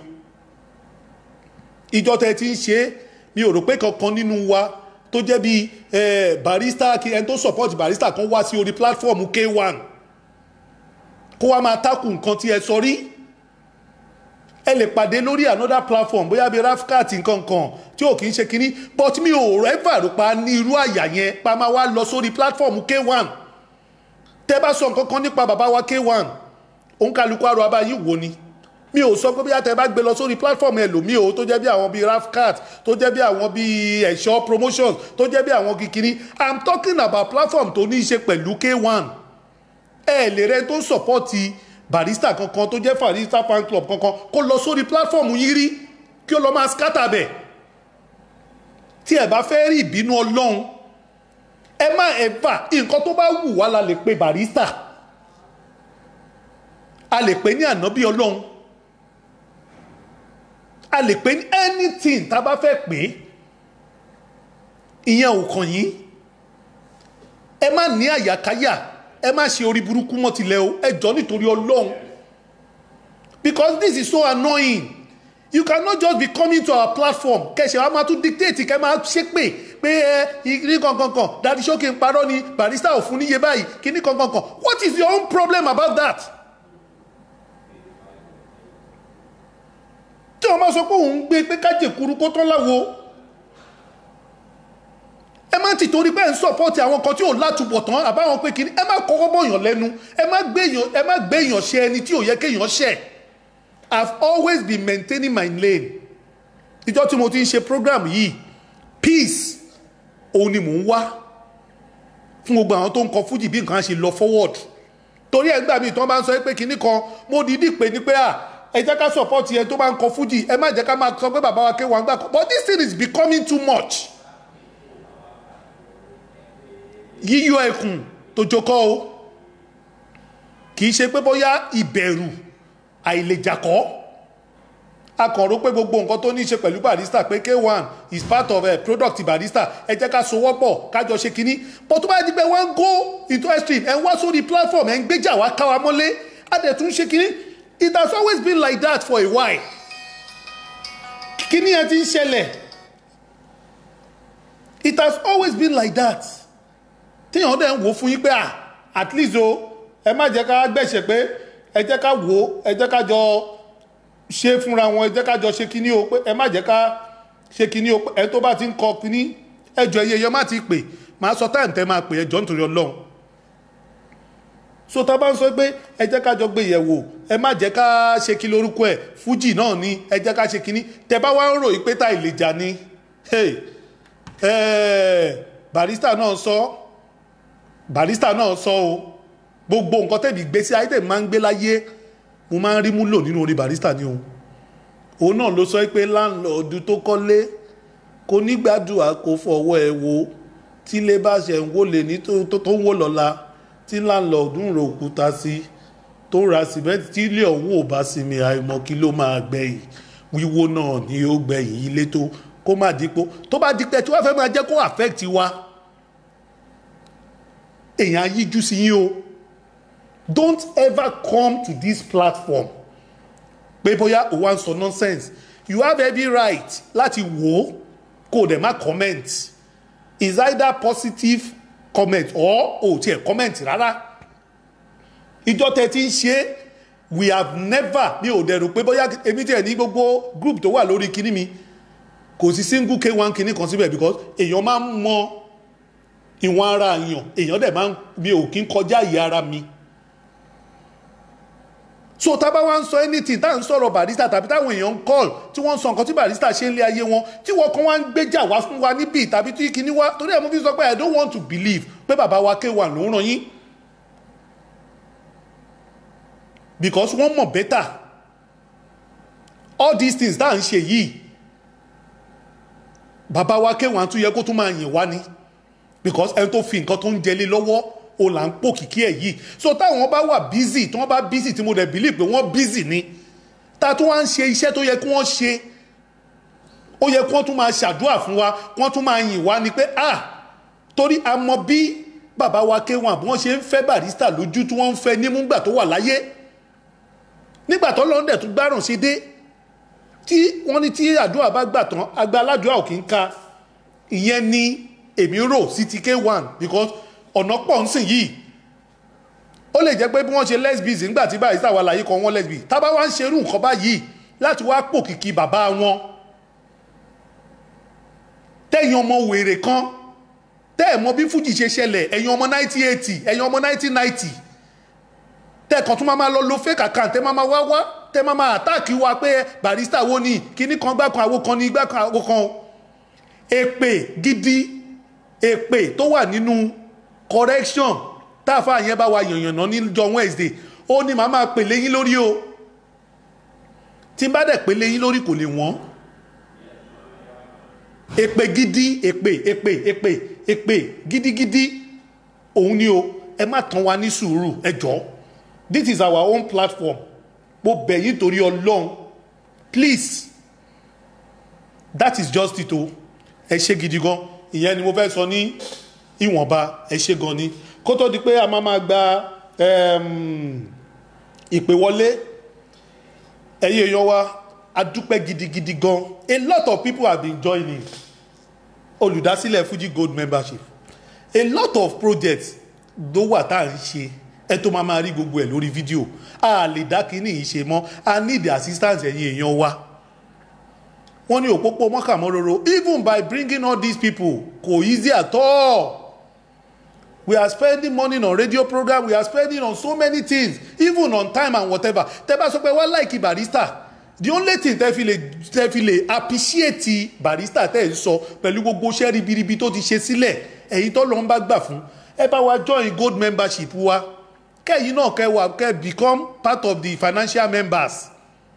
ìjọ tẹ ti ń ṣe é mi ò rò pé kankan nínú wa tó jẹ́ bíi barista kí ẹni tó support barista kan wá sí orí platform k1 kó wá máa tákù nǹkan tí ẹ sọ rí ẹ lè pàdé lórí another platform bóyá bíi rafcat nǹkan kan tí ò kì í ṣe kínní but mi ò rẹ́fà rò pa ní irú àyà yẹn pa máa wá lọ sórí platform k1 tẹ́ bá sọ nǹkan kan nípa bàbá wa k1 òun kálukú àrò abáyé wo ni mi ò sọ pé bí àtẹ bá gbé lọ sórí platform ẹlòmíì o tó jẹ́ bí àwọn bíi rafcat tó jẹ́ bí àwọn bíi ẹ̀ṣọ́ promotions tó jẹ́ bí àwọn kìkìrí i'm talking about platform tó ní í ṣe pẹ̀lú k1 ẹ lè rẹ tó sọ̀pọ́tì barista kankan tó jẹ́ barista fan club kankan kó lọ sórí platform yín rí kí ó lọ máa scatter bẹ̀ tí ẹ bá fẹ́ rí ìbínú ọlọ́run ẹ má ẹ fà nǹkan tó bá wù wá la lè pe barista a lè pè ní ànábì ọlọ́run a lè pè ní anything tá a bá fẹ́ pè é ìyẹn ò kàn yín ẹ má ní àyàkáyà ẹ má ṣe orí burúkú mọ́ tilẹ̀ o ẹ jọ nítorí ọlọ́run because this is so annoying you cannot just be coming to our platform kẹsẹ̀ wa máa tún dictate kẹ́ máa ṣépè pé ẹ ní kankankan dadi sókè ń parọ́ ni barista ò fún níye báyìí kíní kankankan what is your own problem about that? tí wọ́n máa sọ pé òun gbé pé kájèkuru kó tán láwo ẹ má ti torí pé ẹ ń sọpọ́tì àwọn kan tí ò látúbọ̀ tán àbáwọn pé kíní ẹ má kọ́kọ́ bọ̀yàn lẹ́nu ẹ má gbéyàn ẹ má gbéyàn ṣe ẹni tí ò yẹ kéèyàn ṣẹ̀ I've always been maintaining my lane ìjọ tí mo ti ń ṣe program yìí peace òun ni mò ń wá fún gbogbo àwọn tó ń kọ fújì bí nǹkan á ṣe lọ forward torí ẹ gbà mí tí wọ́n bá ń sọ pé kinní kan mo dìídì pé ní pé à ẹ jẹ́ ká support yẹn tó bá ń kọ fújì ẹ má jẹ́ ká máa sọ pé bàbá wa ké wọn gbà kọ but this thing is becoming too much yíyọ ẹkùn tó jókòó o kì í ṣe pé bóyá ìbẹ̀rù àìlèjàkọ́ akọ̀rò pé gbogbo nǹkan tó ní í ṣe pẹ̀lú barista pé k1 is part of a product barista ẹ jẹ́ ká sowọ́ pọ̀ kájọ ṣe kínní but tó bá di pé wọ́n ń go into extreme ẹ̀ ń wá sórí platform ẹ̀ ń gbéjà wá káwa mọ́lé á dẹ̀ tún ṣe kínní it has always been like that for a while kínní ẹ ti ń ṣẹlẹ̀ it has always been like that téèyàn dẹ̀ ń wò fún yín pé ah at least o ẹ má jẹ́ ká gbẹ̀ṣẹ̀ pé ẹ jẹ́ ká wò ó ẹ jẹ́ ká jọ ṣe fúnra wọn ẹ jẹ́ ká jọ ṣe kíní o pé ẹ má jẹ́ ká ṣe kíní o pé ẹ tó bá ti ń kọ kíní ẹjọ iye yẹn má ti pè máa sọ táyà tẹ máa pè ẹjọ nítorí ọlọ́run so tá a bá ń sọ pé ẹ jẹ́ ká jọ gbé yẹ̀wò ẹ má jẹ́ ká ṣe kí lórúkọ ẹ̀ fújì náà ni ẹ jẹ́ ká ṣe kíní tẹ bá wá ń ròyìn pé tá ìlèjà ni hey, eh, barista náà sọ barista náà sọ o gbogbo nǹkan tẹ̀mí gbé sí ayé tẹ̀mí máa ń gbé láyé mo máa ń rí múlò nínú orí barista ni o òun náà ló sọ pé láńlọ́ọ̀dù tó kọ́lé kò ní gbàdúrà kó fọwọ́ ẹ wo tí ilé bá ṣe ń wọlé ní tó tó ń wò lọ́la tí láńlọ́ọ̀dù ń ro òkúta sí tó ra sìmẹ́ntì tí ilé ọ̀hún ò bá sinmi àìmọ̀ kí ló máa gbẹ̀yìn wíwó náà ni ó gbẹ̀yìn ilé tó kó má dípò tó bá dípẹ́ tí wọ́n fẹ́ máa jẹ́ kó affect wa èèyàn yíjú sí yín o don't ever come to this platform pé bóyá o wá ń sọ nonsense you have every right láti wò ó kó o dẹ̀ má comment is either positive comment or o tiẹ̀ comment rárá ìjọ tẹ ti ń ṣe we have never mi ò dẹ̀rù pé bóyá èmi tiẹ̀ ní gbogbo group tó wà lórí kinní mi kò sí single k1 kinní kan síbẹ̀ because èèyàn máa ń mọ ìwọ̀n ara èèyàn èèyàn dẹ̀ máa ń mi ò kí ń kọjá ìyá ara mi so tá a bá wá ń sọ anything tá à ń sọ̀rọ̀ barista tàbí táwọn èèyàn ń call tí wọ́n ń sọ nǹkan tí barista ṣe ń lé ayé wọn tí wọ́n kan wá ń gbéjà wá fún wa níbí tàbí tí kìíní wá torí ẹ̀ mo fi sọ pé i don't want to believe pé bàbá wa K1 ló ń ràn yín because wọ́n mọ̀ better all these things tá à ń ṣe yìí bàbá wa K1 tún yẹ kó tún máa yìn wá ni because ẹni tó fi nǹkan tó ń jẹlé lọ́wọ́ o là ń pò kìkì ẹ̀ yìí so táwọn bá wà busy tí wọ́n bá busy tí mo dẹ̀ believe pé wọ́n busy ni ta tó wá ń ṣe iṣẹ́ tó yẹ kí wọ́n ṣe ó yẹ kí wọ́n tún máa ṣàdúrà fún wa kí wọ́n tún máa yìn wá ni pé ah torí a mọ bí bàbá wa K1 bí wọ́n ṣe ń fẹ́ barista lójú tí wọ́n ń fẹ́ nímúgbà tó wà láyé nígbà tó lọ́ndẹ̀ tó gbárùn sí dé tí wọ́n ní tí àdúrà bá gbà tán agba aládùúrà ò kì í ka ìyẹn ni èmi rò sí ti K1 because ọ̀nà pọ̀ ń sìn yìí ó lè jẹ́ pé bí wọ́n ṣe lesbians nígbà tí báyìí sáwà láyé kan wọ́n lesbian tábà wá ń ṣerú nǹkan báyìí láti wá pò kìkì bàbá wọn tẹ̀yìn ọmọ wèrè kan tẹ́ ẹ̀ mọ bí fújì ṣe ṣẹlẹ̀ ẹ̀yin ọmọ 1980 ẹ̀yin ọmọ 1990 tẹ́ ẹ̀kan tún máa lọ lo fake account tẹ́ máa wá wá tẹ́ máa àtáàkì wa pé barista wo ni kíní kan gbá kan àwo kan ní gbá kan àwo kan èpè gidi èpè tó wà nínú correction táàfà yẹn bá wa yànyànná níjọ́ Wednesday ó ní màá máa pèlè yín lórí o tí n bá dẹ̀ pèlè yín lórí kò lè wọ́n èpè gidi èpè èpè èpè èpè gidigidi òun ni o ẹ má tàn wá ní sùúrù ẹ jọ̀ọ́ this is our own platform mo bẹ̀ yín torí Ọlọ́run please that is just it o ẹ ṣe gidi gan ìyẹn ni mo fẹ́ sọ ní ìwọ̀nba ẹ ṣe gan ni kó tó di pé a máa máa gba em, ìpè wọlé ẹ̀yin èèyàn wa a dúpẹ́ gidigidi gan a lot of people have been joining olùdásílẹ̀ fuji gold membership a lot of projects ló wà tá à ń ṣe ẹ tó máa máa rí gbogbo ẹ̀ lórí fídíò a lè dá kínní yìí ṣe mọ́ a need the assistance ẹ̀yin èèyàn wa wọ́n ní òpópó mọ́kàmọ́róró even by bringing all these people kò easy at all we are spending money on radio program we are spending on so many things even on time and whatever tẹ́ bá sọ pé wọ́n like barista the only thing tẹ́ fi lè tẹ́ fi lè appreciate barista tẹ́ ẹ̀ ń sọ pẹ̀lú gbogbo iṣẹ́ ribiribi tó ti ṣe sílẹ̀ ẹ̀yin tó lọ́n bá gbà fún ẹ bá wa join gold membership wa kẹ́yìn náà kẹ́ wà kẹ́ become part of the financial members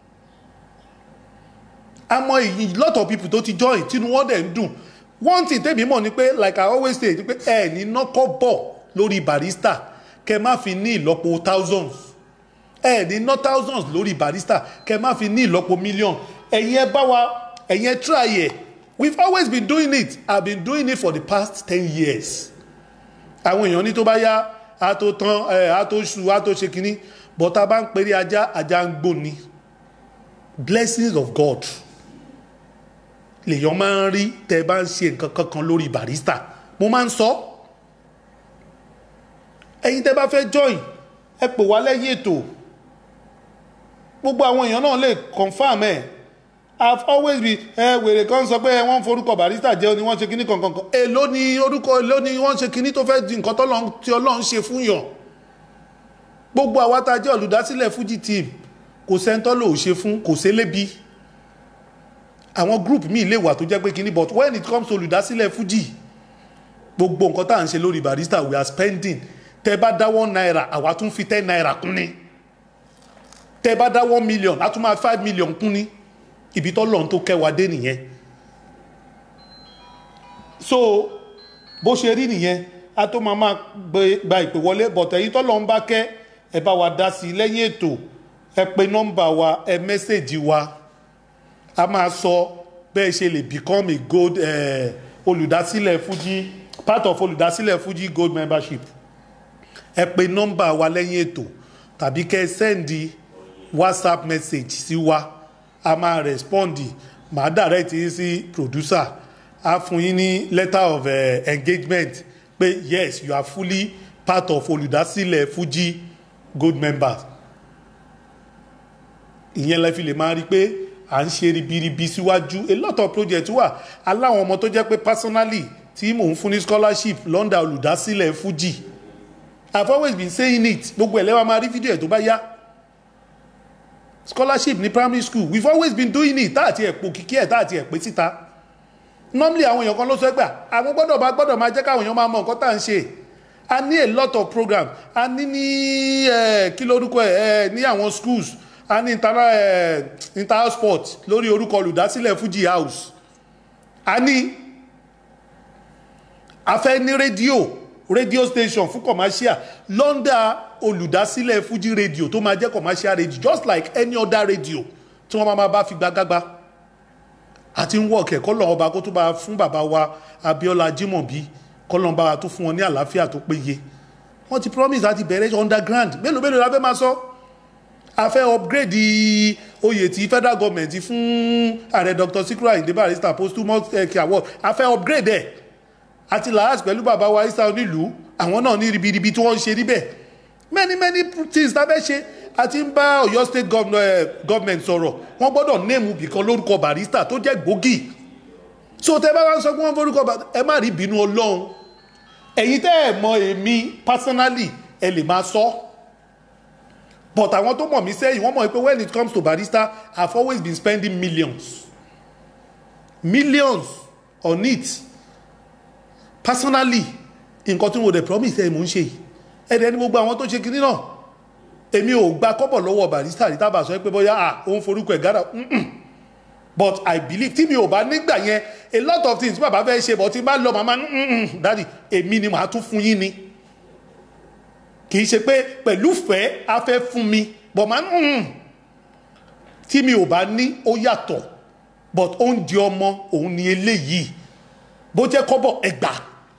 àmọ́ èyí lot of people tó ti join tínú wọn dẹ̀ ń dùn one thing tẹ́mi mọ̀ ni pé like i always say ni pé ẹ ní nọ́kọ́ bọ̀ lórí barista kẹ má fi ní ìlọ́po thousands ẹ ní ná thousands lórí barista kẹ má fi ní ìlọ́po million ẹ̀yin ẹ bá wa ẹ̀yin ẹ try ẹ̀ we've always been doing it i've been doing it for the past ten years àwọn èèyàn ní tó bá yá a tó tán ẹ a tó ṣu a tó ṣe kínní but tá a bá ń pèrè ajá ajá ń gbó ni blessings of god lèèyàn máa ń rí tẹ bá ń ṣe nǹkan kankan lórí barista mo máa ń sọ ẹ̀yin tẹ bá fẹ́ join ẹ pè wá lẹ́yìn ètò gbogbo àwọn èèyàn náà lè confam ẹ̀ i've always been ẹ wèrè kan sọ pé wọ́n ń forúkọ barista jẹ́ ni wọ́n ṣe kinní kankan kan èló ni orúkọ èló ni wọ́n ṣe kinní tó fẹ́ di nǹkan tọ́lọ́run tí ọlọ́run ṣe fún yàn gbogbo àwa tá a jẹ́ olùdásílẹ̀ fuji team kò sẹ́ńtọ́ lò ó ṣe fún kò sélébi àwọn group míì lè wà tó jẹ́ pé kíní but when it comes to olùdásílẹ̀ fuji gbogbo nǹkan tá à ń ṣe lórí barista we are spending tẹ bá dá one naira àwa tún fi ten naira kún ni tẹ bá dá one million a tún máa five million kún ni ibi tó lọ́n tó kẹwàá dé nìyẹn so bó ṣe rí nìyẹn a tó máa máa gbé- gba ìpè wọlé but ẹ̀yin tó lọ́n bá kẹ́ ẹ bá wa dá sí i lẹ́yìn ètò ẹ pe nọ́mbà wa ẹ mẹ́sẹ̀gì wa a máa sọ bẹ́ẹ̀ ṣe lè become a gold eh, olùdásílẹ̀ fuji part of olùdásílẹ̀ fuji gold membership ẹ pe nọ́mbà wa lẹ́yìn ètò tàbí kẹ́ ẹ sẹ́ndì whatsapp message sí wa a máa respond màá direct yín sí producer a fún yín ní letter of eh, engagement pé yes you are fully part of olùdásílẹ̀ fuji gold members ìyẹn lẹ fi lè máa rí i pé à ń ṣe ribiribi síwájú a lot of projects wà aláwọn ọmọ tó jẹ́ pé personally tí mò ń fún ní scholarship lọ́ndà olùdásílẹ̀ fuji i've always been saying it gbogbo ẹ̀ lẹ́wọ̀n máa rí fídíò ẹ̀ tó bá yá scholarship ní primary school we've always been doing it tá àti ẹ̀ pò kíkí ẹ̀ tá àti ẹ̀ pé síta normally àwọn èèyàn kan ló sọ ẹ́ gbà àwọn gbọ́dọ̀ bá gbọ́dọ̀ máa jẹ́ káwọn èèyàn máa mọ nǹkan tá à ń ṣe a ní a lot of program a ní ní ẹ kí lórúkọ ẹ ẹ ní àwọn schools a ní interna ẹ inter sport lórí orúkọ olùdásílẹ̀ fuji house a ní a fẹ́ ní rédíò radio station fún commercial lọ́ndà olùdásílẹ̀ fuji radio tó máa jẹ́ commercial radio just like any other radio tí wọ́n máa bá fi gbágágbá àti ń wọ̀kẹ̀ kọ́lọ̀ ọba kó tó bá fún bàbá wa abiola jimobi kọ́lọ̀ ọba tó fún wọn ní àlàáfíà tó péye wọ́n ti promise láti bẹ̀rẹ̀ underground mélòó mélòó la fẹ́ máa sọ a fẹ́ upgrade oyè tí federal government fún ààrẹ dr sikiru ayinde barrister posthumous eh, award a fẹ́ upgrade ẹ̀ àti làás pẹ̀lú bàbá wa isa onílùú àwọn náà ní ribiribi tí wọ́n ń ṣe níbẹ̀ many many things tá a fẹ́ ṣe a ti ń bá ọ̀yọ́ state governor, eh, government sọ̀rọ̀ wọ́n gbọ́dọ̀ néèmù bìkan lórúkọ barista tó jẹ́ gbòógì so tẹ bá wá ń sọ pé wọ́n forúkọ Ba- ẹ má rí ìbínú ọlọ́run ẹ̀yin tẹ́ ẹ̀ mọ èmi personally ẹ lè máa sọ but àwọn tó mọ̀ mí sẹ́yìn wọ́n mọ̀ pé when it comes to barista i have always been spending millions millions on it personally nǹkan tí mo dẹ̀ promise ẹ̀ mò ń ṣe yìí ẹ̀dẹ̀ ní gbogbo àwọn tó ṣe kinní náà èmi ò gba kọ́bọ̀ lọ́wọ́ barista rí tábà sọ pé bóyá ah òun forúkọ ẹ̀ gádà mm-mm. but i believe tí mi ò bá nígbà yẹn a lot of things tí bàbá fẹ́ ṣe but tí n bá lọ màmá mm-mm, daddy èmi ni màá tún fún yín ni kì í ṣe pé pẹ̀lú fẹ́ a fẹ́ fún mi but màá mm, tí mi ò bá ní ó yàtọ̀ but oúnjẹ ọmọ òun ni eléyìí bó jẹ́ kọ́bọ̀ ẹgbàá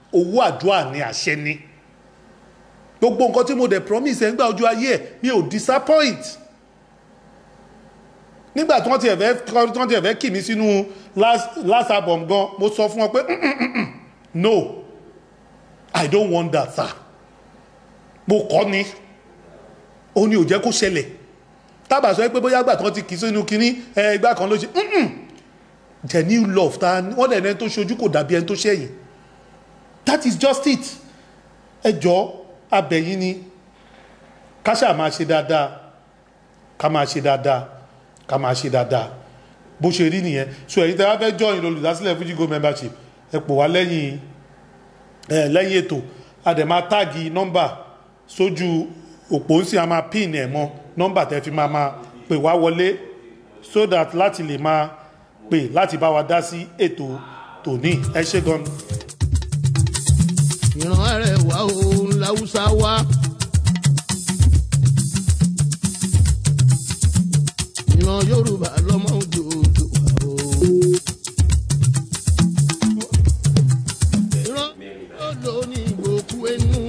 owó àdúrà ní àṣẹ ni gbogbo nǹkan tí mo dẹ̀ promise ẹ̀ ń gbà ojú ayé ẹ̀ mi ò disappoint nígbà tí wọ́n ti ẹ̀fẹ́ tí wọ́n ti ẹ̀fẹ́ kì mí sínú last last album gan mo sọ fún wọn pé "Mm, mm, mm, mm. no i don't want that sir mo kọ́ ni ó ní ò jẹ́ kó ṣẹlẹ̀ tábà sọ pé bóyá gbà tí wọ́n ti kì í sínú kínní ẹ ìgbà kan ló ṣe "Mm, mm." genuine love ta wọ́n dẹ̀ ẹni tó ṣojú kò dàbí ẹni tó ṣẹ̀yìn that is just it ẹ jọ abẹ̀yìn ni ká ṣáà máa ṣe dáadáa ká máa ṣe dáadáa ká máa ṣe dáadáa bó ṣe rí nìyẹn so ẹ̀yin tẹ́ wá fẹ́ join olùdásílẹ̀ Fuji Gold membership ẹ pò wá lẹ́yìn ẹ lẹ́yìn ètò a dẹ̀ máa táàgì nọ́mbà sójú òpó ń sì a máa pin ẹ̀ mọ́ nọ́mbà tẹ́ fi máa máa pè wá wọlé so that láti lè máa pè láti bá wa dá sí ètò tòní ẹ ṣé gan ìran arẹwà òun làwùsá wá. ìran yorùbá lọmọ òjòjò wá o. ìran yóò ní ìgbòkú ẹnu.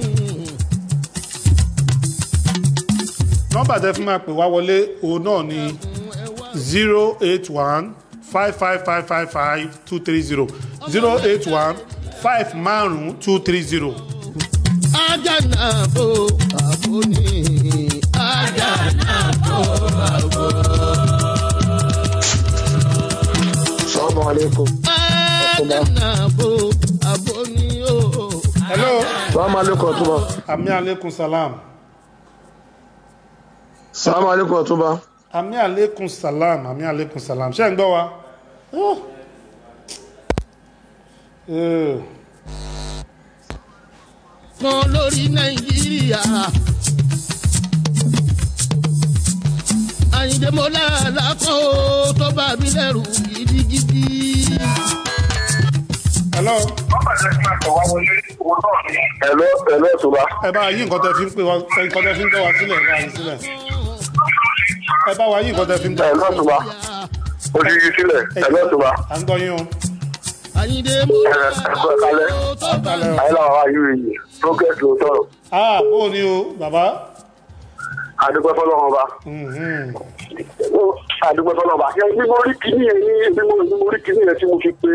nọ́mbà tẹ́ fi máa pè wá wọlé òun náà ni zero eight one five five five five five two three zero zero eight one five márùn two three zero. ajá náà bò àbò ní. ajá náà bò àbò. Assalamu alaikum. ajá náà bò àbò ní o. hello Assalamu alaikum Ọ̀túnba. ami aleykum salam Assalamu alaikum Ọ̀túnba. ami aleykum salam ami aleykum salam ṣé ń gbọ́ wa. Oh. Eh. kan lórí nàìjíríà. àyìndé mọ́lá làkọ́ ó tó bá mi lẹ́rù gidigidi. hello Hello, hello Ọ̀túnba. ẹ bá yí nǹkan tẹ́ fi ń pè wá nǹkan tẹ́ fi ń tẹ́ wá sílẹ̀ ẹ bá yí sílẹ̀ ẹ bá wa yí nǹkan tẹ́ fi ń tẹ́ Hello Ọ̀túnba. Mo ti yí sílẹ̀. Hello Ọ̀túnba. à ń gbọ́ yín o. àyìndé mọ́lá Ẹ- ẹ kú ẹ̀kálẹ́. làkọ́ ó tó bá mi Ayé làwọn wá yìí yìí. Progress ló tọrọ. ah bó o ní o bàbá. Adúpẹ́ fọlọ́run ọba. Mhm. Adúpẹ́ fọlọ́run ọba. Ṣé bí mo rí kíní yẹn ní bí mo bí mo rí kíní yẹn tí mo fi pé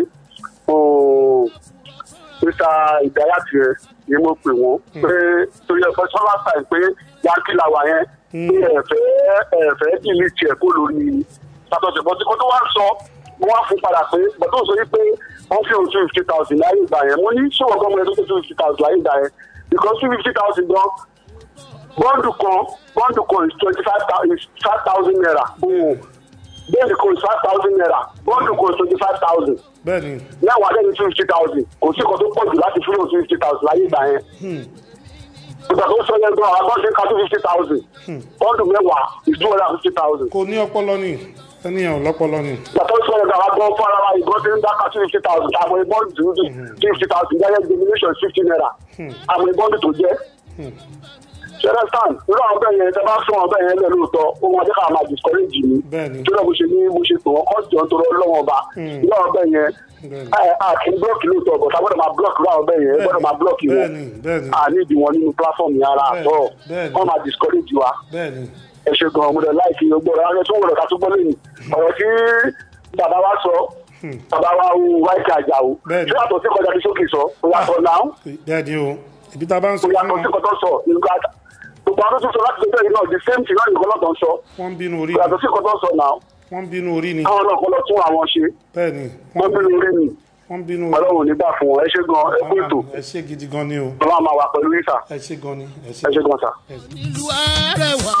ooo Mr. Ìdáyàtì yẹn ni mo pè wọ́n pé torí ẹ̀fọ́ sọ́lá sáì pé yankí làwà yẹn pé ẹ̀fẹ́ ẹ̀fẹ́ dìlì tiẹ̀ kó lórí sàtọ̀sẹ̀ bọ́ tí kò tó wá ń sọ mo wá fún padà pé bọ́tò sọ wípé wọ́n fi òun two fifty thousand láyé ìgbà yẹn mo ní ṣòwò gbọ́mọ ẹ̀ tó tó two fifty thousand láyé ìgbà yẹn because two fifty thousand gan bọ́ǹdù kan bọ́ǹdù kan is twenty five thousand naira owó bẹ́ẹ̀ni kan is five thousand naira bọ́ǹdù kan is twenty five thousand bẹ́ẹ̀ni mẹ́wàá lẹ́yìn two fifty thousand kò sí nǹkan tó pọ̀ jù láti fúlò two fifty thousand láyé ìgbà yẹn ìgbà tó sọ yẹn gan àwọn bọ́ǹdù ka two fifty thousand bọ́ǹdù mẹ́wàá is two hundred and fifty thousand kò ní ọpọlọ ni ẹnìyàn ò lọ́pọlọ ni. ìgbà tó sọ yẹn gan àwọn gan fún ara wa ìgbọ́n tí ń dáka two fifty thousand àmọ́ ìbọ́ǹdù tó ń two fifty thousand jẹ́ denomination fifty naira àmọ́ ìbọ́ǹdù tó jẹ́ ṣẹlẹ̀ stand irú àwọn bẹ́ẹ̀ yẹn tẹ́ bá fún àwọn bẹ́ẹ̀ yẹn lẹ́ lóòótọ́ ohun ọdẹ ká máa discourage mi Bẹ́ẹ̀ni. tó náà bó ṣe ní bó ṣe pè wọ́n kọ́ọ̀tì ọ̀n tó rọ lọ́wọ́ ọba irú àwọn bẹ́ẹ̀ yẹn Bẹ́ẹ̀ni. ẹ a kì í blọọkì lóòótọ́ bọ̀ sábọ́dọ̀ máa blọọkì irú àwọn bẹ́ẹ̀ yẹn ẹ gbọ́dọ̀ máa blọọkì wọn bẹ́ẹ̀ni bẹ́ẹ̀ni a ní ìdí wọn nínú platform yẹn ara Bẹ́ẹ̀ni. àtọ́ Bẹ́ẹ̀ni. wọ́n máa discourage wa bẹ́ẹ̀ni ẹ ṣe gan ọmọdé láìsí ọgbọ́n rẹ wọn tún wọ̀rọ̀ ká tún gbọ́ lẹ́yìn ọ̀rọ̀ tí bàbá wa sọ bàbá wa wo wáìkì àjàó Bẹ́ẹ̀ni. ṣé àtọ̀ sí kọjá ní sókè sọ ó yàtọ̀ náà bẹ́ẹ̀ni o ibi tá a bá ń sọ kò fún yàtọ̀ sí wọn kọtọ́ sọ nígbà gbogbo àwọn tó sọ láti ṣe bẹ́ẹ̀ náà the same thing náà nìkan lọ́tọ̀ ń sọ wọ́n ń bínú orí kò ni yàtọ̀ sí kọtọ́ sọ náà wọ́n ń bínú orí ni àwọn náà kọ́ lọ tún àwọn ṣe bẹ́ẹ̀ni wọ́n wọ́n bínú orí ni wọ́n ń bínú orí ọlọ́run nígbà fún wọn ẹ ṣe gan ẹ kó ètò ẹ ṣe gidi gan ni o ọlọ́run máa wà pẹ̀lú ìsà ẹ ṣe gan ni ẹ ṣe ẹ ṣe gan sà. nílùú arẹwà.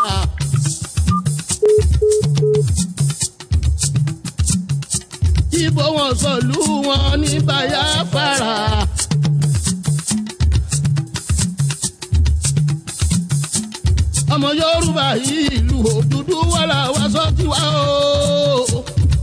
ibo wọn sọlú wọn ní bayafara. ọmọ yorùbá yìí ìlú òdúdú wàrà wá sọ tiwa o.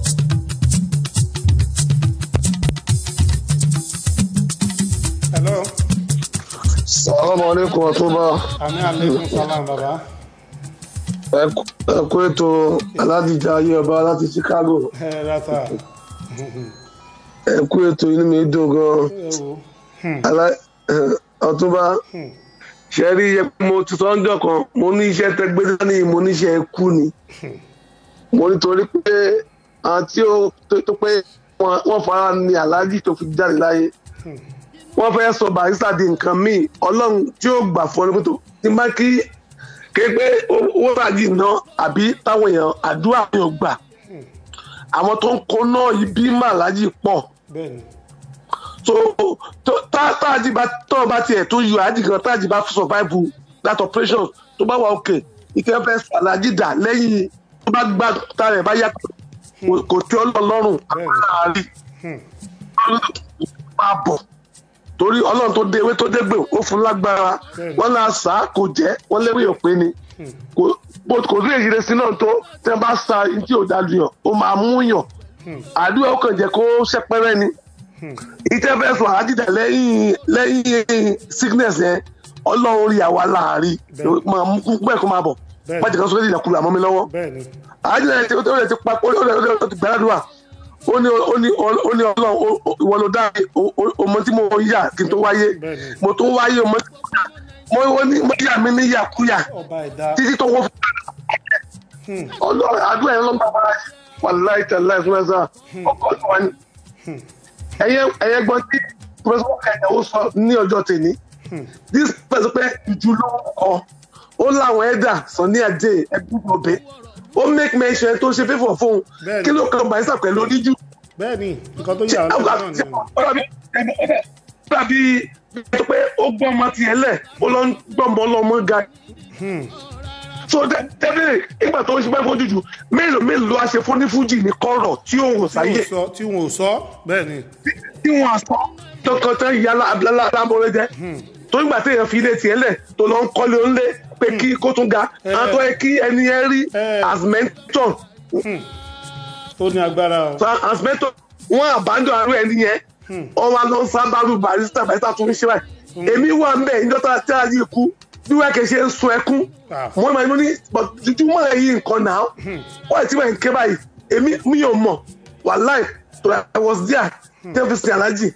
hello Assalamu alaikum Ọ̀túnba ami aleykum salam baba ẹ kú ètò aládìjà ayé ọba láti Chicago ẹ rasa ẹ kú ètò inú mi dùn gan ẹ wo Alá- eh, ọ̀túnba ṣe rí iye mo ti sọ ọjọ́ kan mo ní iṣẹ́ tẹgbẹ́ dání mo ní iṣẹ́ kú ni mo nítorí pé àwọn tí ó tó tó pé wọ́n wọ́n fara ní aláàjì tó fi jáde láyé wọ́n fẹ́ sọ barista di nǹkan míì ọlọ́run tí ó gbà fún ọ ní pẹ̀tọ́ ní bá kí ké pé owó ràjì ná àbí táwọn èèyàn àdúrà yóò gbà àwọn tó ń kó náà ibi màlájì pọ̀ bẹ́ẹ̀ ni so tó- tá táàjì bá tó bá tiẹ̀ tó yọ àjì kan táàjì bá survive that operation tó bá wà òkè ìkẹ́ fẹ́ alájì dà lẹ́yìn tó bá gbà tá rẹ̀ bá yá kò- kò tí ọlọ́run lọ́rùn Bẹ́ẹ̀ni. àárí máa bọ̀ torí ọlọ́run tó dé ewé tó dé gbè ó fún lágbára Bẹ́ẹ̀ni. wọ́n náà sá kò jẹ́ wọ́n léwé òpin ni kò bó- kò sí èyí sí náà tó tẹ́ bá sa tí ò dájú yàn ó máa mú yàn àdúrà ó kàn jẹ́ kó ṣẹ́pẹ́rẹ́ ni ìtẹ́fẹ́ sọ àdìdà lẹ́yìn lẹ́yìn sickness yẹn ọlọ́run rí àwa láàárín Bẹ́ẹ̀. máa mú kú bẹ́ẹ̀ kó máa bọ̀ Bẹ́ẹ̀. májèká sókè ìdàkúrò àmọ́ mi lọ́wọ́ bẹ́ẹ̀ ni àdìdà yẹn ti ó lè ti pa ó lè ó lè ó ti gbàdúrà ó ní ó ní ó ní ọlọ́run ó- ó- ìwọ ló dá mi, ó- ó- ọmọ tí mo yà kí n tó wáyé Bẹ́ẹ̀ ni. mo tó wáyé ọmọ tí mo yà mo ó ní mo yà mí ní yàkúyà ọba ẹ̀dá títí tó wọ́n fún ọlọ́run àdúrà yẹn ló ń bá bá wà láì tẹ̀ láì fún ẹ̀sán ọkọ̀ ọ̀tún wa ni ẹ̀yẹ ẹ̀yẹ gbọ́n tí pẹ̀sọ́ ẹ̀yẹ̀wò sọ ní ọjọ́ tèmi this person pé ìjú ló ń kọ ó láwọn ẹ̀dà sọ ní àdé ẹ̀gbọ́n ọ̀bẹ ó make mention tó ṣe fífọ̀ fóun Bẹ́ẹ̀ni. kí ló kàn bàísà pẹ̀lú oníjú bẹ́ẹ̀ ni nǹkan tó yà ọ́ lẹ́nu náà ni tàbí pé ó gbọ́ ọmọ tiẹ̀ lẹ̀ ó lọ ń gbọ́mọ ọlọ́mọ ga so tẹ́lẹ̀ ìgbà tó ń ṣe bẹ́ẹ̀ fojú jù mélòó mélòó ló wá ṣe fún ní fújì ní kọ́rọ̀ tí ó wò tí sáyé wọn ò sọ tí wọn ò sọ bẹ́ẹ̀ ni tí wọ́n sọ tọkàn tán ìyá alámọ̀rẹ́ jẹ́ tó nígbà tí èèyàn fi ilé tiẹ̀ lẹ̀ tó lọ ń kọ́lé onílé pé kí kó tún ga Eh. àwọn tó yẹ kí ẹni yẹn rí Eh. as mentor ó ní agbára o so as mentor wọ́n àbájọ àrùn ẹni yẹn wọ́n wá lọ sábàrú barista barista tó ń ṣe báyìí èmi wà ń bẹ̀ níjọ́ta tí a yìí kú bí wọ́n kì í ṣe ń sun ẹkún Ah. wọ́n máa ń ní jujúmọ́ èyí nǹkan náà wọ́n ti wọ́n ń ké báyìí èmi mi ò mọ̀ wàláì tó I was there ten fi sin alájì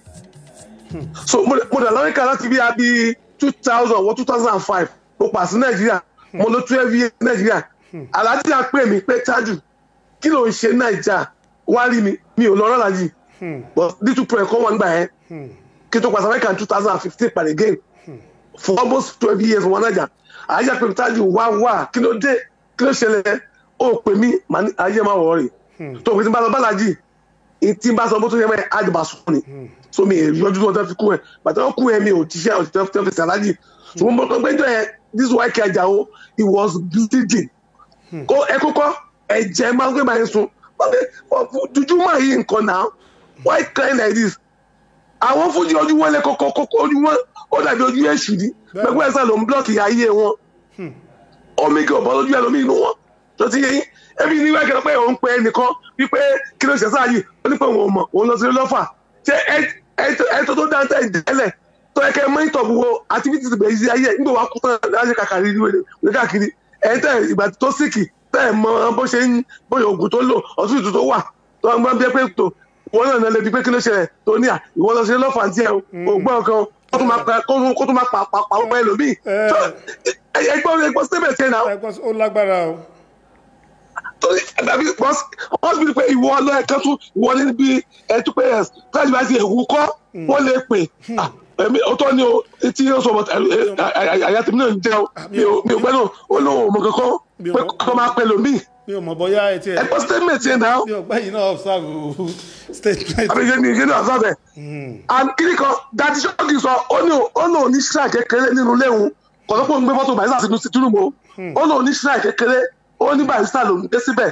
so mo mo dà lọ́ríkà láti bí abi two thousand wọ two thousand and five mo pa sí nàìjíríà mo lọ twelve years nàìjíríà alájì á pè mí pé tájù kí ló ń ṣe nàìjà wá rí mi mi ò lọ rọ́ alájì but little prayer kọ́ wọn gbà yẹn kí n tó pa sí amẹ́ríkà two thousand and fifteen per again for almost twelve years wọn nàìjà àyà pé tájù wá wá kí ló dé kí ló ṣẹlẹ̀ ó pè mí màá ní ayé máa wọ̀ rè tó o pè tí n bá lọ bá alájì tí n bá sọ bó tó yẹ mọ́ ẹ àjọba sùn ni so mi èrè yọjú tó wọn fi kú ẹ bàtà wọn kú ẹ mi ò tíṣẹ́ ọ̀ tẹ́ fi sàlájì so mo mọ̀ pé jọ yẹn this white key Àjàó he was bleeding kó ẹ kókó ẹ̀jẹ̀ máa ń gbé máa ń sun dúdú máa yí nǹkan náà why crying like this àwọn fújì ojú wọn lé kókó kókó ojú wọn ó dàbí ojú èṣù ni pẹ̀lú ẹ̀sán ló ń blọ́ọ̀kì ayé wọn omi kì í bọ́ lójú ẹlòmíì inú wọn tó ti yé yín ẹbí ní wákẹ́ pé òun pe ẹnìkan wípé kí ló ṣe sáàyè ó ní pé òun ò mọ̀ òun lọ sí lọ́fà ṣé ẹ tó tó dáńtẹ́ ìdẹ́lẹ̀ tó yẹ kẹ́ mọ́nítọ̀ gbogbo activities bẹ̀rẹ̀ sí ayé nígbà wàá kú tán láti kàkàrí ní káàkiri ẹ̀ tẹ́ ìgbà tó síkì tẹ́ ẹ̀ mọ bó ṣe ń bóyá oògùn tó lò ọtún ìtú tó wà tó wà gbọ́n bí ẹ pé tó wọn náà lè bi pé kí ló ṣẹlẹ̀ tó ní à ìwọ lọ sí lọ́fà tiẹ̀ o gbọ́n kan kó tó máa pa kó tó máa pa pa pa ọmọ ẹlòmíì ẹgbọ́n ẹgbọ́n statement yẹn náà ẹgbọ́n ó lágbára o torí àbí wọ́n sì pé ìwọ ọlọ́ ẹ̀ka tún ìwọ níbi ẹ̀tú pé ẹ̀ káàdì bá ti ẹ̀wù kọ́ wọ́n lè pè ẹ̀mí ọ̀tọ̀ ni o etí yóò sọ ọmọ àyà tèmi náà ń jẹ́ o mi ò gbẹ́ náà ó lóun ò mọ kankan pé kọ́ máa pẹ́ lómi. mi ò mọ̀ bóyá ẹ tiẹ̀ ẹ̀gbọ́n statement yẹn náà. mi ò gbẹ́ yìí náà observe statement. àbí yẹn ni yẹn náà observe ẹ̀. and kiri kan dadi sọ́ọ̀kì sọ ó ní ó ní òní ṣíra kékeré nínú léwu kọ̀ọ̀tọ́pọ̀ ń gbé fọ́tò bàyísà sínú tìrùmọ́ ó ní òní ṣíra kékeré ó ní barista ló ń dé síbẹ̀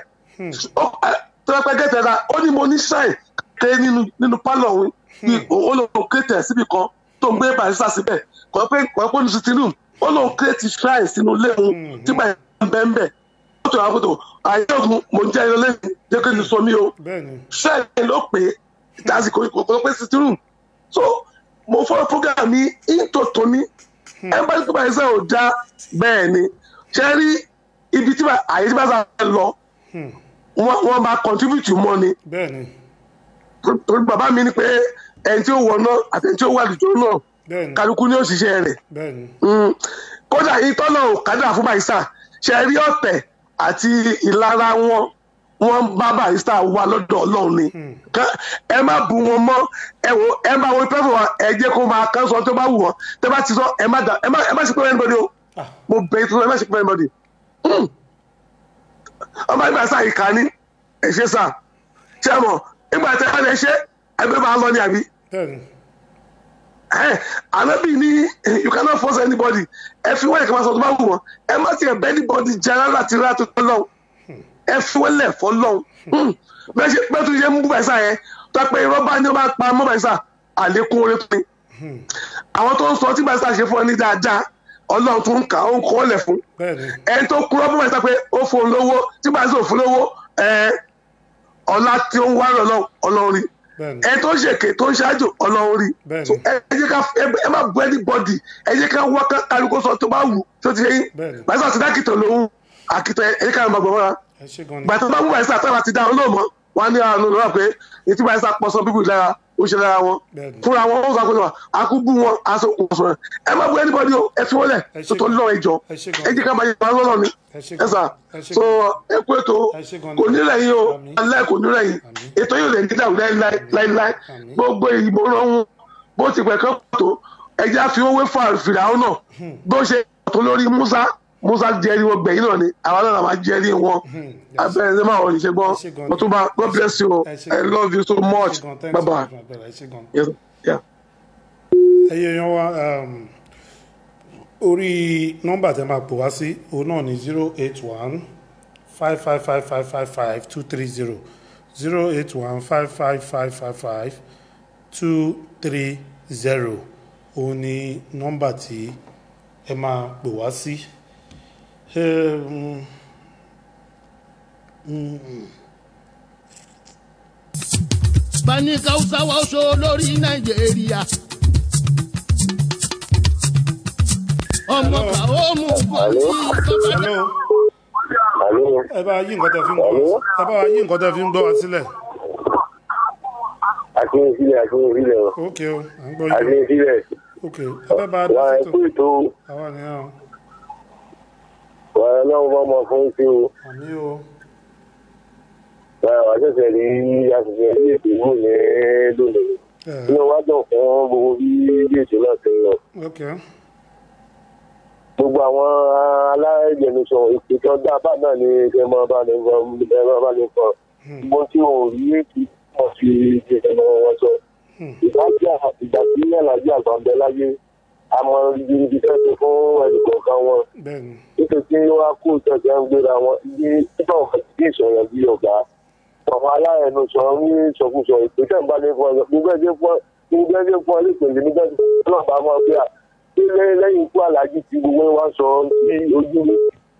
tọ́pẹ́ gẹ́tẹ̀ ra ó ní mo ní ṣáì ké nínú pálọ̀ òun ní ó lóun kéètẹ̀ síbi kan tó ń gbé barista síbẹ̀ kọ́pẹ́ kọ́pẹ́ ní sitting room ó lóun kéètì ṣáì sínú ilé òun tí bàyí ń bẹ́ ń bẹ̀ ó tó àwọn kòtò àyè ògùn mo jẹ́ ilé lẹ́yìn jẹ́ kí n sọ mí o ṣáì ló pé lásìkò kọ́pẹ́ sitting room so mo fọ́ program mi into tóní ẹ bá ní kí barista ò dá bẹ́ẹ̀ ni ṣe rí ibi tí àyè tí bá sá lọ wọn bá contribute mọ́ ni torí bàbá mi ni pé ẹni tí ó wọ náà àti ẹni tí ó wà lùjọ náà bẹ́ẹ̀ni kálukú ní òṣìṣẹ́ rẹ̀ bẹ́ẹ̀ni Mm. kódà ìtọ́nà òkádà fún barista ṣe rí ọ̀tẹ̀ àti ìlara wọn wọn bá barista wà lọ́dọ̀ ọlọ́run ni Ká- ẹ má bu wọn mọ́ ẹ wo ẹ má wo pẹ́fọ̀ wa ẹ jẹ́ kó máa kán sọ tó bá wù wọ́n tẹ́ bá ti sọ ẹ má dà ẹ má ẹ má ṣe pé anybody o Ah. mo bẹ̀ ẹ́ tó ẹ má ṣe pé anybody Mm. ọmọ ìgbà sáà ìka ní ẹ ṣe sáà ṣe mọ̀ ìgbà tẹ́ ẹ lè ṣe ẹgbẹ́ máa lọ ní àbí bẹ́ẹ̀ni ẹ anabi ni you cannot force anybody ẹ fi wọ́n ẹ̀ka máa sọ tó bá wù wọ́n ẹ má tiẹ̀ bẹ́ anybody jara láti rà tó tọ́ lọ́wọ́ ẹ fi wọ́n lẹ̀ fọ́ lọ́wọ́ bẹ́ẹ̀ ṣe bẹ́ẹ̀ tó ṣe mú bàìsà yẹn tó pé irọ́ bá ní ó bá pa mọ́ bàìsà àlékún orí tó ní àwọn tó ń sọ tí bàìsà ṣe fún ọ ní dáadáa ọlọ́run tó ń kà ó ń kọ́ lẹ̀ fún bẹ́ẹ̀ni ẹni tó kúrọ́ fún bàìsà pé ó fún un lówó tí bàìsà ò fún lówó ẹ ọlá tí ó ń wá lọ́lọ́ ọlọ́run rí bẹ́ẹ̀ni ẹ tó ń ṣèké tó ń ṣáájú ọlọ́run rí Bẹ́ẹ̀ni. So, ẹ ẹ jẹ́ ká ẹ- ẹ má bu anybody ẹ jẹ́ ká wá ká kálukú sọ tó bá wù tó ti yẹn Bẹ́ẹ̀ni. bàtà ti dákìtàn lòun àkìtàn ẹ jẹ́ ká máa gbọ̀ wọ́ra ẹ ṣe gan ni bàtà bá mú bàtà táwa ti dá wọn lóòmọ́ wọn á ní àwọn olùrọ̀ pé ètí bàtà pọ̀ sọ bíbù lára ó ṣe lára wọn Bẹ́ẹ̀ni. fúnra wọn ó sọ pé àkúbù wọn aṣọ kò sọ̀rọ̀ ẹ má bu anybody o ẹ fi wọ́n lẹ̀ Ẹ ṣe tó tó gan. lọ́ ẹjọ́ Ẹ ṣe gan. ẹ jẹ́ ká máa yẹ wọn lọ́nà ni Ẹ ṣe ẹ gan. sà Ẹ ṣe so gan. ẹ kú ètò Ẹ ṣe gan ni. kò ní lẹ́yìn o Àmín. alẹ́ kò ní lẹ́yìn Àmín. ètò yóò lè ní dàrú láíláí láíláí Àmín. gbogbo ìbò rọrùn bó ti pẹ̀ kán tó ẹja fi owó fà fìràwọ́ náà bó ṣe tó lórí musa musa jẹ́rìí wọn gbẹ̀yìn náà ni àwọn náà máa jẹ́rìí wọn yes. abẹ́rẹ́ ṣe máa wọ̀ níṣẹ́ gbọ́n Ẹ ṣe gan ni. mo tún bá god bless you Ẹ ṣe i gan. love you so ẹ much ṣe gan thanks bye bye. my brother ẹ ṣe gan. Yes, yeah. ẹyẹ yan wa um, orí nọ́mbà tẹ máa pò wá sí òun náà ní zero eight one five five five five five five two three zero zero eight one five five five five five two three zero òun ní nọ́mbà tí ẹ máa pò wá sí. Um, bani kausa wa oṣó lórí nàìjíríà. ọmọ kà ó mú bọ́ ní bàbá hello Àló, ẹ bá yí nǹkan tẹ fi ń gbọ́ wá ẹ bá yí nǹkan tẹ fi ń gbọ́ wá sílẹ̀ akínyẹ̀sílẹ̀, akínyẹ̀sílẹ̀ o, ok o à ń gbọ́ yín akínyẹ̀sílẹ̀, ok ẹ fẹ́ bá a wà dá á sí kú tò ètò, àwa nìyẹn o wà á náà bá ọmọ fún sí o, àmì o wà á ṣẹ̀ṣẹ̀ rí aṣojú ilé ìdìbò ní lónìí. ẹ Inú wa dùn fún gbogbo bí ilé ètò náà ti ń lọ. ok Gbogbo àwọn aláìjẹnusọ ìpè tó dá bá náà ní kẹ́ máa bá ní fọ, ẹ máa bá ní fọ. Mo tí ò rí èkì mọ̀ sí ìjẹ̀nà wọn sọ. Ìdájà ìgbà tí Ẹ̀lájí àgbà ń bẹ láyé, a mọ ibi tẹ́ ti fún ẹnìkọ̀ọ̀kan wọn. bẹ́ẹ̀ ni nítorí tí wọ́n á kó ìtọ́jà ń gbéra wọn ibi nígbà wọn kì í sọ̀rọ̀ bí ọ̀gá àwọn aláẹnu sọ ní ìsọkúsọ ìpínlẹ̀ ń bá ní fún ọ gbogbo ẹgbẹ́ fún ọ gbogbo ẹgbẹ́ fún ọ lẹ́pẹ̀lú nígbà tí wọ́n bá máa gbé à tí lẹ́yìn ikú alájí tí gbogbo wa sọ sí ojú mi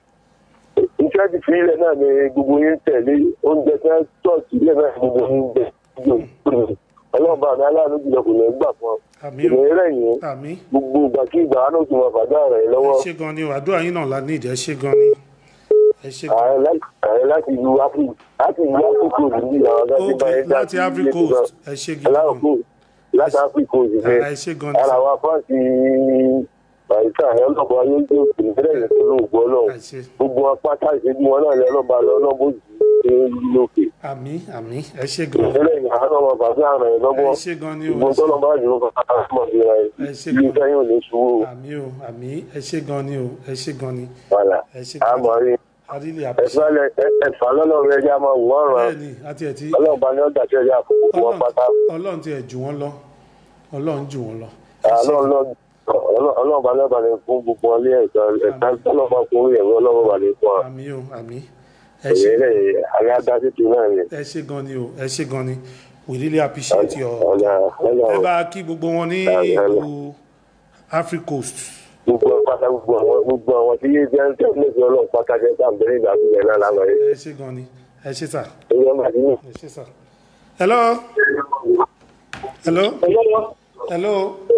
ìfẹ́ ti fi ilẹ̀ náà ni gbogbo yín tẹ̀lé oúnjẹ tí wọ́n tọ́ọ̀tì ilẹ̀ náà ni gbogbo yín jẹ ọlọ́ọ̀bá mi aláàánú jùlọ kò ní gbà fún ọ àmì o ìrìn rẹ̀ yìí àmì gbogbo ìgbàkigbà á náà tún máa fàdá rẹ̀ ẹ lọ́wọ́ ṣe gan ni o àdúrà yín náà la ní ìdí ẹ ṣe gan ni ẹ ṣe gan ààrẹ láti ààrẹ láti ìlú áfíríkà láti ìlú áfíríkà òsì ní àwọn ọ̀gá tí ok báyìí dá láti Ivory Coast ẹ ṣe gidi aláwọ̀ gan kò láti áfíríkà òsì fẹ́ ẹ ṣe gan ni ara wa fáǹsì bàríkà ẹ̀ ọlọ́pàá ayé ń gbé òkè nílẹ̀ yẹn tó lóògbé ọlọ́run ẹ ṣe gbogbo apáta ìṣẹ́jú wọn náà lẹ́ ọlọ́ba lọ ọlọ́bó jù ú lókè àmì àmì ẹ ṣe gan nílẹ̀ yẹn àwọn ọmọ bàbá àrùn ẹ̀ lọ́gbọ́ ẹ ṣe gan ni o gbogbo tọ́lọ́ba jù ú kọ́kọ́ mọ̀ sí ra ẹ̀ Ẹ ṣe bí gan. sẹ́yìn ò ní ṣubú àmì o àmì ẹ ṣe gan ni o ẹ ṣe gan ni wàlà ẹ ṣe gan àmọ́ rí adílé àpèṣe ẹ̀fà lọ́lọ́run ẹja máa wù wọ́n rán bẹ́ẹ̀ ni àti ẹ̀ tí ọlọ́ọ̀bá ni ó dàṣẹ́ ẹja àkókò wọn pátá ọlọ́run ti ẹ̀ jù wọ́n lọ ọlọ́run jù wọ́n lọ ọlọ́run bá lọ́ba ní fún gbogbo ọlé ẹ̀ka ẹ̀ka ọlọ́ba fún orí ẹ̀rọ ọlọ́run bá ní fún wa àmì o àmì ẹ ṣe èyí lè àrẹ adásí tu náà ni ẹ ṣe gan ni o ẹ ṣe gan ni we really appreciate your ọ̀nà ọ̀nà ẹ bá kí gbogbo wọn ní Hello. ìlú Africa Coast gbogbo pátá gbogbo àwọn gbogbo àwọn tí yé jẹ́ tẹ́ ní ìfẹ́ ọlọ́run pátá jẹ́ tá à ń bẹ̀rẹ̀ ìgbà tó yẹ náà lánàá yìí ẹ ṣe gan ni ẹ ṣe sà èyí ọmọ àti ní. ẹ ṣe sà. hello hello hello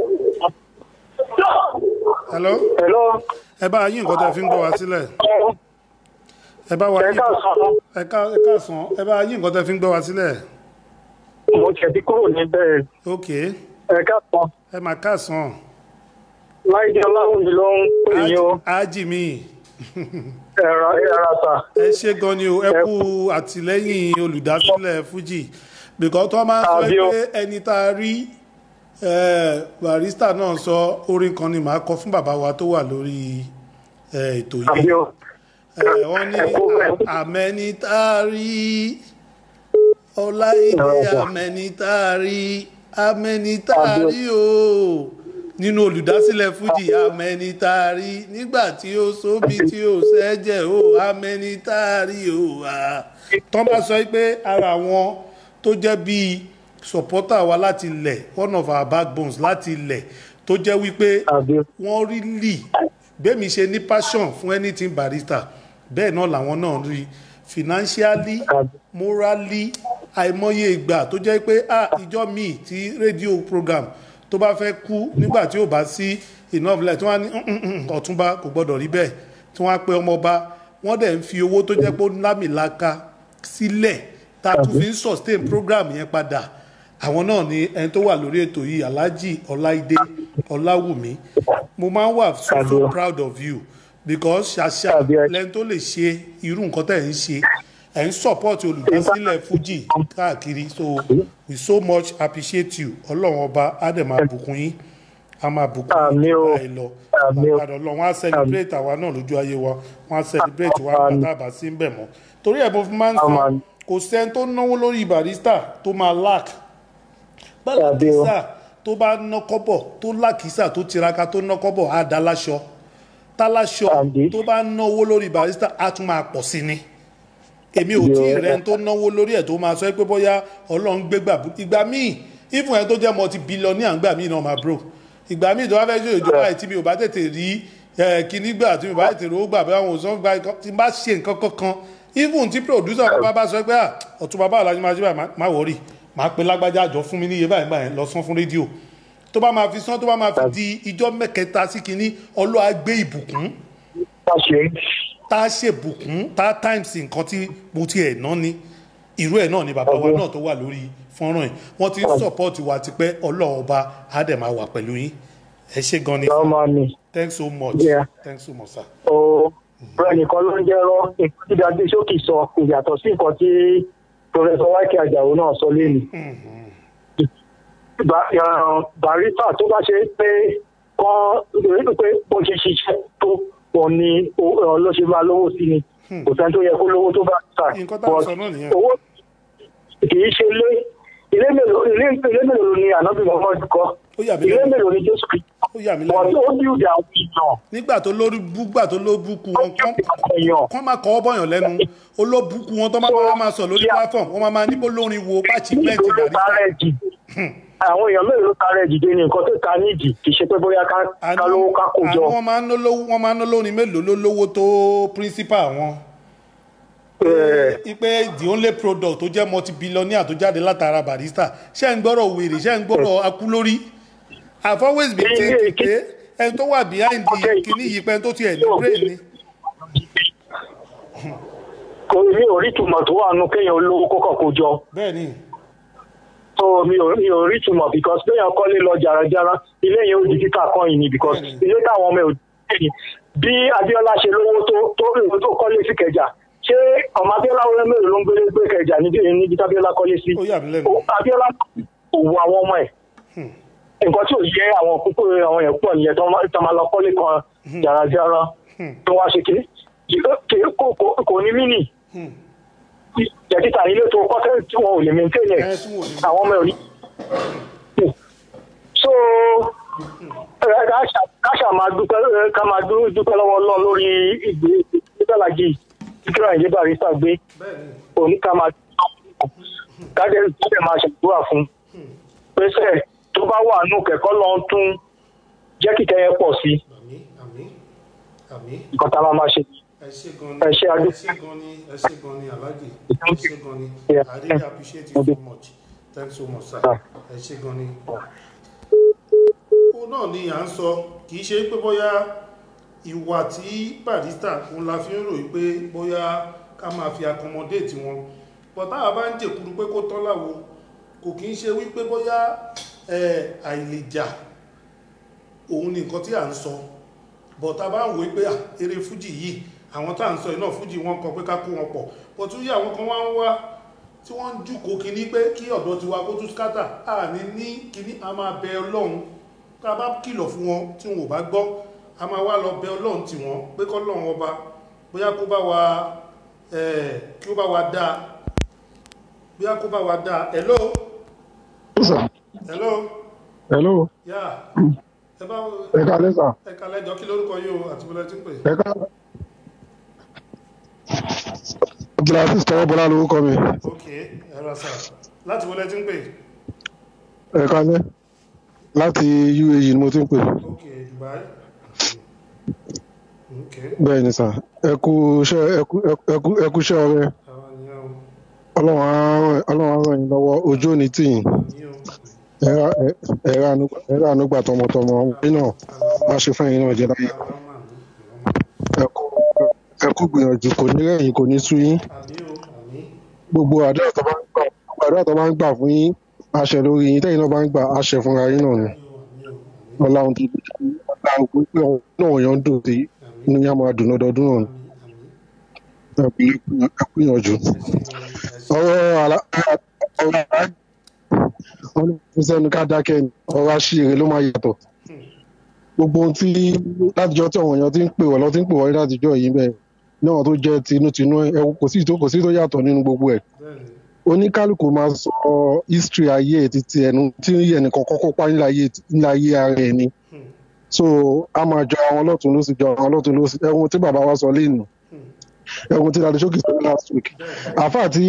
hello Hello. ẹ bá yín nǹkan tẹ́ fi ń gbọ́ wá sílẹ̀ ẹ bá wa Ẹ yín káàsán. ẹ ká ẹ káàsán ẹ bá yín nǹkan tẹ́ fi ń gbọ́ wá sílẹ̀ mo tiẹ̀ ti kúrò níbẹ̀ ok ẹ̀ka kan ẹ máa káàsán láìdí ọláwùmí ló ń pè yín o ájì mi ẹ̀rọ ẹ̀rọ ta ẹ ṣe gan ni o ẹ kú àtìlẹ́yìn olùdásílẹ̀ fuji bìkọ́ tó máa ń sọ Àbí o. pé ẹni tá a rí eh, barista náà sọ orin kan ni màá kọ fún bàbá wa tó wà lórí eh, ètò yìí àbí o Eh, wọ́n ní ẹ kú bẹ́ẹ̀. àmẹ́ni tá a rí ọláìdé Ọ̀rọ̀. àmẹ́ni tá a rí àmẹ́ni tá a Àbí o. rí o nínú olùdásílẹ̀ fújì àmẹ́ni tá a rí nígbà tí ó sóbi tí ó sẹ́jẹ̀ o àmẹ́ni tá a rí o à. tọ́ bá sọ pé ara wọn tó jẹ́ bíi supporter wa láti ilẹ̀ one of our backbones láti ilẹ̀ tó jẹ́ wípé àbí o wọ́n rí lì bẹ́ẹ̀mi ṣe ní passion fún anything barista bẹ́ẹ̀ náà làwọn náà rí financially Àbí. morally àìmọye ìgbà tó jẹ́ pé ah ìjọ míì tí rédíò program tó bá fẹ́ kú nígbà tí ò bá sí enough light tí wọ́n á ní "Mm, mm, mm, ọ̀túnba kò gbọ́dọ̀ rí bẹ́ẹ̀ tí wọ́n á pe ọmọọba wọ́n dẹ̀ ń fi owó tó jẹ́ pé ó lámìlaka sílẹ̀ tá a tún fi ń sustain program yẹn padà àwọn náà ni ẹni tó wà lórí ètò yìí alhaji ọláìdé ọláwùmí mo máa ń wà so so Àbí o. proud of you because ṣàṣà Àbí o. lẹni tó lè ṣe irú nǹkan tẹ̀ ń ṣe ẹ̀ ń support olùdásílẹ̀ fuji káàkiri so we so much appreciate you ọlọ́run ọba á dẹ̀ máa bùkún yín á máa bùkún Àmín yín o. báyìí lọ Àmín o. àpàdé ọlọ́run á celebrate àwa náà lójú ayé wa wọ́n á celebrate wa Àmín. pátá àbá sí ń bẹ̀ mọ́ torí ẹ̀ mo fi máa ń sọ Àmín. kò sẹ́ni tó náwó lórí barista tó máa lack bálá Àbí o. kìsà tó bá ná kọ́bọ̀ tó lákìsà tó tiraka tó ná kọ́bọ̀ á dá láṣọ táláṣọ Àbí. tó bá náwó lórí barista á tún máa pọ̀ sí ni èmi ò Àbí o. tí ì rẹ́ni tó náwó lórí ẹ̀ tó máa sọ pé bóyá ọlọ́run gbégbà bú- ìgbà míì ìfún ẹ̀ tó jẹ́ multi billionaire ńgbà míì náà máa bro ìgbà míì tó bá fẹ́ ṣe ìjọba ẹ̀ tí mi ò bá tètè rí ẹ̀ kíní gbà tí mi ò bá tètè rówó gbà bí àwọn òṣùwọ̀n gbà ikọ́- tí n bá ṣe nǹkan kankan even tí producer kan bá bá sọ pé "Ah, ọ̀tún bàbá àlàjì máa ṣe báyìí má- má wọ̀rì máa pe lágbájá àjọ fún mi níye báyìí báyìí lọ sán fún rédíò tó bá máa fi sán tó bá máa fi di ijọ́ mẹ́kẹta sí kinní ọlọ́wà gbé ìbùkún bá ṣe tá a ṣèbùkún tá a times nǹkan tí mo ti ẹ̀ ná ni irú ẹ̀ náà ni bàbá wa náà tó wà lórí fọ́nrán yìí wọ́n ti ń support wa tipẹ́ ọlọ́ọ̀ba á dẹ̀ máa wà pẹ̀lú yín ẹ ṣe gan ni ọmọ mi thanks so much Yeah. thanks so much sir. o bẹ́ẹ̀ nìkan ló ń jẹ́rọ nǹkan tí dadi sókè sọ kò yàtọ̀ sí nǹkan tí professor wákì àjàó náà sọ lẹ́nu. Ba- eh, barista tó bá ṣe pé kọ́ rí pé bó ṣe ṣiṣẹ́ tó pọ̀ ni o- eh, ló ṣe máa lówó sí ni kò sẹ́ni tó yẹ kó lówó tó bá ta Nǹkan tá a sọ náà nìyẹn. owó kì í ṣe ilé ilé mélòó ilé ilé mélòó ni ànábì Muhammad kọ́ Ó yà mí ilé lẹ́nu. mélòó ni Jésù Kristi ó yà mí wọ́n lẹ́nu tó bíúdì àwọn èèyàn nígbà tó lórí búgbà tó ló búkú wọn kán èèyàn kán máa kọ́ bọ́yàn lẹ́nu olóbùkú wọn tó máa máa máa sọ lórí platform wọn máa máa níbo lórin wo achievement nítorí ó barista tara ẹ̀ jì àwọn èèyàn mélòó ló tara ẹ̀ jìde ní nǹkan tó ta nídìí kì í ṣe pé bóyá ká ká lówó ká kó jọ àwọn máa ń ná lówó wọn máa ń ná lórin mélòó ló lówó tó principal wọn. Eh, ipe the only product tó jẹ́ multi-billionaire tó jáde látara barista ṣé ń gbọ́rọ̀ wèrè ṣé ń gbọ́rọ̀ akúlórí i've always been Ilé thinking ìké- pé ẹni tó wà behind the Okay. kìíní yìí pé ẹni tó tiẹ̀ ní brain ni. kò ní orí ìtumọ̀ tó wà nù kéèyàn olówó kókàn kó jọ bẹ́ẹ̀ ni so mi ò mi ò rí ìtumọ̀ because kéèyàn kọ́lé lọ jàràjàrà ilé yẹn ó di kíkà kan yìí ni because Bẹ́ẹ̀ni. ilé táwọn ọmọ ẹ̀ ò dé yìí bí Abíọ́lá ṣe lówó tó tó ìwé tó kọ́lé sí Kẹjà ṣé ọmọ Abíọ́lá wọlé mélòó ló ń gbélé gbé Kẹjà níbi níbi tí Abíọ́lá kọ́lé sí ó yà mí lẹ́nu. Ó- Abíọ́lá kò wo àwọn ọmọ ẹ̀ nǹkan tí ò yẹ àwọn púpọ̀ àwọn yẹn pọ̀ nìyẹn tó máa tó máa lọ kọ́lé kan jàràjàrà tó wá ṣe kí kò kò- kò ní mí nì jẹ̀kítà ilé tó kọ́ tẹ́lẹ̀ tí wọn ò lè maintain ẹ̀ Ẹ, tí wọn ò lè àwọn ọmọ ẹ̀ ò ní. so ẹ, ká ṣà- ká ṣà máa dúpẹ́ ẹ, ká máa dú- dúpẹ́ lọ́wọ́ Ọlọ́run lórí ìgbé ìgbésàlájì kíkírà ìdí barista gbé òní ká máa kájẹ́ kájẹ́ máa ṣàdúrà fún pẹ́sẹ̀ tó bá wà nù kẹ́kọ́ lọ́n tún jẹ́ kíkẹ́ yẹn pọ̀ sí àmì àmì àmì nǹkan tá a máa máa ṣe. ẹ ṣe gan Ẹ ni ṣé, Adé. ẹ ṣe gan ni ẹ ṣe gan ni alhaji ẹ ṣe gan ni Yeah. i really appreciate you so much thanks so much sir Ah. ẹ ṣe gan ni. ó náà ni à ń sọ kì í ṣe pé bóyá ìwà tí barista òun la fi ń ròyìn pé bóyá ká máa fi accommodate wọn but táwa bá ń jèkúrú pé kó tán láwo kò kí ń ṣe wípé bóyá ẹ, àìlèjà òun ni nǹkan tí à ń sọ but tá a bá ń wò ó pé à, eré fújì yìí àwọn tá à ń sọ yìí náà fújì wọn kọ pé ká kó wọn pọ̀ but tún yí àwọn kan wá ń wá tí wọ́n ń jùkọ́ kínní pé kí ọ̀dọ́ tiwa kó tún skátà à ní ní kínní a máa bẹ ọlọ́run tá a bá kìlọ̀ fún wọn tí wọn ò bá gbọ́ a máa wá lọ bẹ ọlọ́run tì wọ́n pé kọ́lọ́run ọba bóyá kó bá wa ẹ̀, kí ó bá wa dáa bóyá kó bá wa dáa hello hello hello yá ẹ bá ẹ káalẹ́ sà ẹ kalẹ̀ jọ kí lórúkọ yìí o àti bọ́lá tí ń pè ẹ káalẹ́ abdulhafiz tọwọ́bọlá lórúkọ mi ok ẹ ra sà láti bọ́lá tí ń pè ẹ káalẹ́ láti uae ni mo ti ń pè ok dubai ok bẹ́ẹ̀ ni sà ẹ kú iṣẹ́ ẹ kú ẹ kú ẹ kú iṣẹ́ ọrẹ àwọn nìyẹn o ọlọ́run á ràn- ọlọ́run á ràn yín lọ́wọ́ ojú òní tì yín nìyẹn o ẹ ra- ẹ- ẹ ra ànú- ẹ ra ànúgbà tọmọtọmọ ọmọdé náà má ṣe fún ẹ̀yin náà jẹ láyé àwọn máa ní ẹ kú ẹ kú gbìyànjú kò ní rẹ̀yìn kò ní sú yín àmì o àmì gbogbo àdúrà tó bá ń gbà gbogbo àdúrà tó bá ń gbà fún yín àṣẹ lórí yín tẹ́yìn náà bá ń gbà àṣẹ fúnra yín náà ni ọlọ́run tó ọlọ́run pé pé ọ̀hún náà yàn ń dùn sí inú yín á máa dùn lọ́dọọdún náà ni ẹ kú- ẹ kú ìyànjú ọ̀rọ̀ àlá ọ̀rọ̀ àlá wọn ní kí sẹ́nu ká dákẹ́ ni ọ̀rọ̀ àṣìírí ló máa yàtọ̀ gbogbo ohun tí látijọ́ tí àwọn èèyàn ti ń pè wọ́n lọ ti ń pè wọ́n látijọ́ yìí bẹ́ẹ̀ náà tó jẹ́ tinútinú ẹ kò sí tó kò sí tó yàtọ̀ nínú gbogbo ẹ̀ oníkálukú máa sọ history ayé ẹ̀ títí ẹnu tí ẹnìkan kọ́kọ́ pa nílẹ̀ ayé nílẹ̀ ayé ara ẹ̀ ni so a máa jọ àwọn ọlọ́tún ló sì jọ àwọn ọlọ́tún ló sì ẹ̀hún tí bàbá wa sọ lẹ́nu ẹ̀hún tí dàdí ṣókì sọ last week àfà tí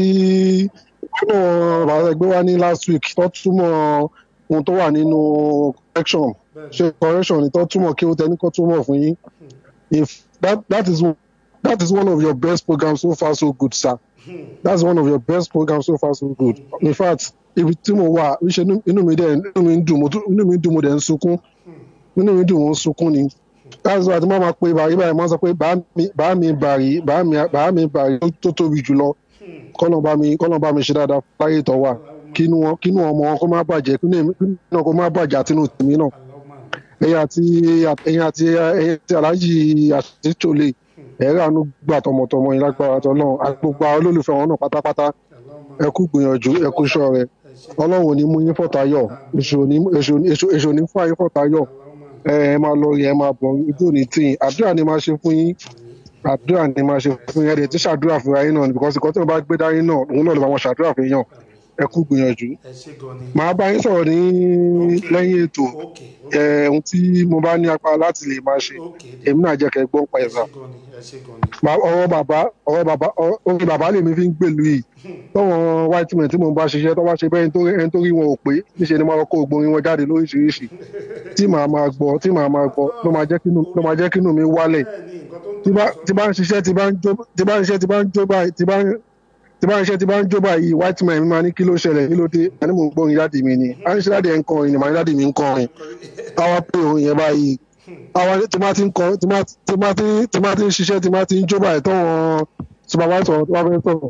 wọn bàbá ẹgbẹ́ wa ní last week tó túmọ̀ ohun tó wà nínú correction ṣe correction ni tó túmọ̀ kí ó tẹni kó túmọ̀ fún yín if that that is that is one of your best programs so far so good sir that's one of your best programs so far so good in fact ibi tí mo wà ṣe inú mi dẹ̀ inú mi ń dùn mo tún- inú mi ń dùn mo dẹ̀ ń sunkún inú mi ń dùn mo ń sunkún ni that's why tí wọ́n máa pe bàrí báyìí wọ́n sọ pé bàá mi bàá mi bàrí bàá mi bàá mi bàrí tó tóbi jùlọ kọ́nà bá mi kọ́nà bá mi ṣe dáadáa láyé tó wà kínú wọn kínú ọmọ wọn kó má bàjẹ́ kínú èmi kínú náà kó má bàjẹ́ àtinú tèmi náà ẹ̀yin àti ẹ̀yin àti ẹ̀yin àti aláàjì àtìtòlè ẹ̀rọ àánú gbà tọmọtọmọ yín lágbára tọ́lọ́run àti gbogbo àwọn olólùfẹ́ wọn náà pátápátá ẹ kú gbìyànjú ẹ kú iṣẹ́ rẹ ọlọ́run ò ní mú yín fọ̀tayọ̀ èṣù ò ní èṣù èṣù èṣù ò ní fún ayé fọ̀tayọ̀ ẹ ẹ máa lọ rí ẹ máa bọ̀ ojú òní tì yín àdúrà ni máa ṣe fún yín àdúrà ni máa ṣe fún yín ẹ dẹ̀ tí ṣàdúrà fúnra yín náà because ìkọ́ tí wọ́n bá gbé dání náà òun náà ló bá wọn ṣàdúrà fún yín ẹ kú gbìyànjú ẹ ṣe gan ni màá bá yín sọ̀rọ̀ ní lẹ́yìn ètò ok ẹ ohun tí mo bá ní apá láti lè máa ṣe ok èmi náà jẹ́ kẹ́ gbọ́n pa ẹ ẹ̀sà ṣe gan ni ẹ ṣe gan ni Ba- ọ̀rọ̀ bàbá ọ̀rọ̀ bàbá ọ̀rọ̀ orin bàbá lèmi fi ń gbèlú yìí tọ́wọ́n white men tí mo bá ṣiṣẹ́ tọ́ bá ṣe bẹ́ẹ̀ nítorí ẹni tó rí wọn ò pé níṣẹ́ ni máa kó gborin wọn jáde lóríṣiríṣi tí màá máa gbọ́ tí màá máa gbọ́ ló máa jẹ́ kínú ló máa jẹ́ kínú mi wálẹ̀ bẹ́ẹ̀ ni nǹkan tó ń tí tó bá sọ tí bá ń ṣiṣẹ́ tí bá ń jó tí bá ń ṣiṣẹ́ tí bá ń jó báyìí tí bá ń tí bá ń ṣiṣẹ́ tí bá ń jó báyìí white man mi máa ní kí ló ṣẹlẹ̀ kí ló dé àní mò ń gbórin dáàdì mi ni à ń ṣe dáàdì ẹ̀ ń kọrin ni màá ní dáàdì mi ń kọrin àwa pé òun yẹn báyìí àwa tí máa ti ń kọ tí máa tí máa ti tí máa ti ń ṣiṣẹ́ tí máa ti ń jó báyìí tọ́wọ́n supervisor tó bá fẹ́ sọ̀rọ̀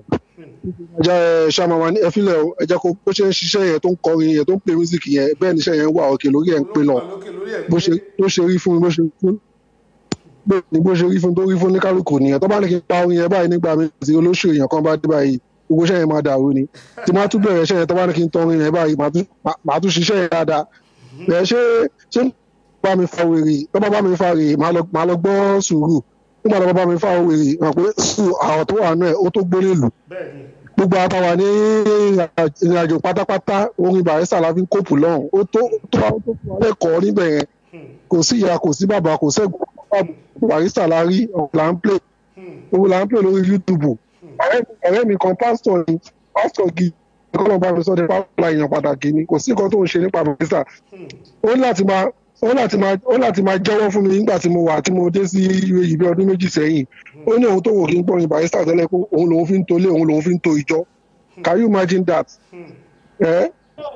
ẹjẹ ṣàmà wa ní ẹfílẹ̀ o ẹjẹ kó bó ṣe ń ṣiṣẹ́ yẹn tó ń kọrin yẹn tó ń play music yẹn bẹ́ẹ̀ níṣẹ́ yẹn wà òkè lórí ẹ̀ ń pè lọ wà lókè lórí ẹ̀ bó ṣe bó ṣe rí fún mi bó ṣe fún bẹ́ẹ̀ ni bó ṣe rí fún tó rí fún ní kálukú nìyẹn tó bá ní kí n pa orin yẹn báyìí nígbà mi tí olóṣèlú èèyàn kan bá dé báyìí gbogbo iṣẹ́ yẹn máa dàrú ni tí máa tún bẹ̀rẹ̀ iṣẹ́ yẹn tó bá ní kí n tọ orin yẹn báyìí màá tún màá tún ṣiṣẹ́ yẹn dáadáa bẹ́ẹ̀ ṣé ṣé bá mi fa wèrè tó bá bá mi fa wèrè màá lọ màá lọ gbọ́ sùúrù nígbà tó bá bá mi fa wèrè hàn pé sùúrù àwọn tó wà náà ó tó gbólé lù bẹ́ẹ̀ ni gbogbo àtàwà ní ìrìnàjò pátápátá orin barista la fi ń kóòpù lọ́hùn ó tó ó tó àwọn tó fún wa lẹ́kọ̀ọ́ níbẹ̀ yẹn kò sí ìyá kò sí bàbá kò sẹ́gun barista la rí ọ̀hún là ń play òun là ń play lórí youtube ọ̀rẹ́ mi- ọ̀rẹ́ mi kan pásítọ̀ ni pásítọ̀ gi ẹ̀kọ́ náà bá mi sọ de pásítọ̀ èèyàn pàtàkì ni kò sí nǹkan tó ń ṣe nípa barista ó ní láti máa ó ní láti máa ó ní láti máa jẹ́wọ́ fún mi nígbà tí mo wà tí mo dé sí UAE bí ọdún méjì sẹ́yìn ó ní òun tó wò kí n gbọ́rin barista tẹ́lẹ̀ pé òun lòun fi ń tolé òun lòun fi ń to ìjọ can you imagine that ẹ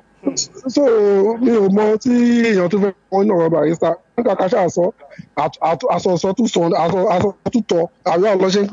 so mi ò mọ tí èèyàn tó fẹ́ wọn ní ọ̀rọ̀ barista nígbà ká ṣáà sọ àsọsọ tún sọ àsọtútọ àríwá ọlọ́ṣẹ́ ń pè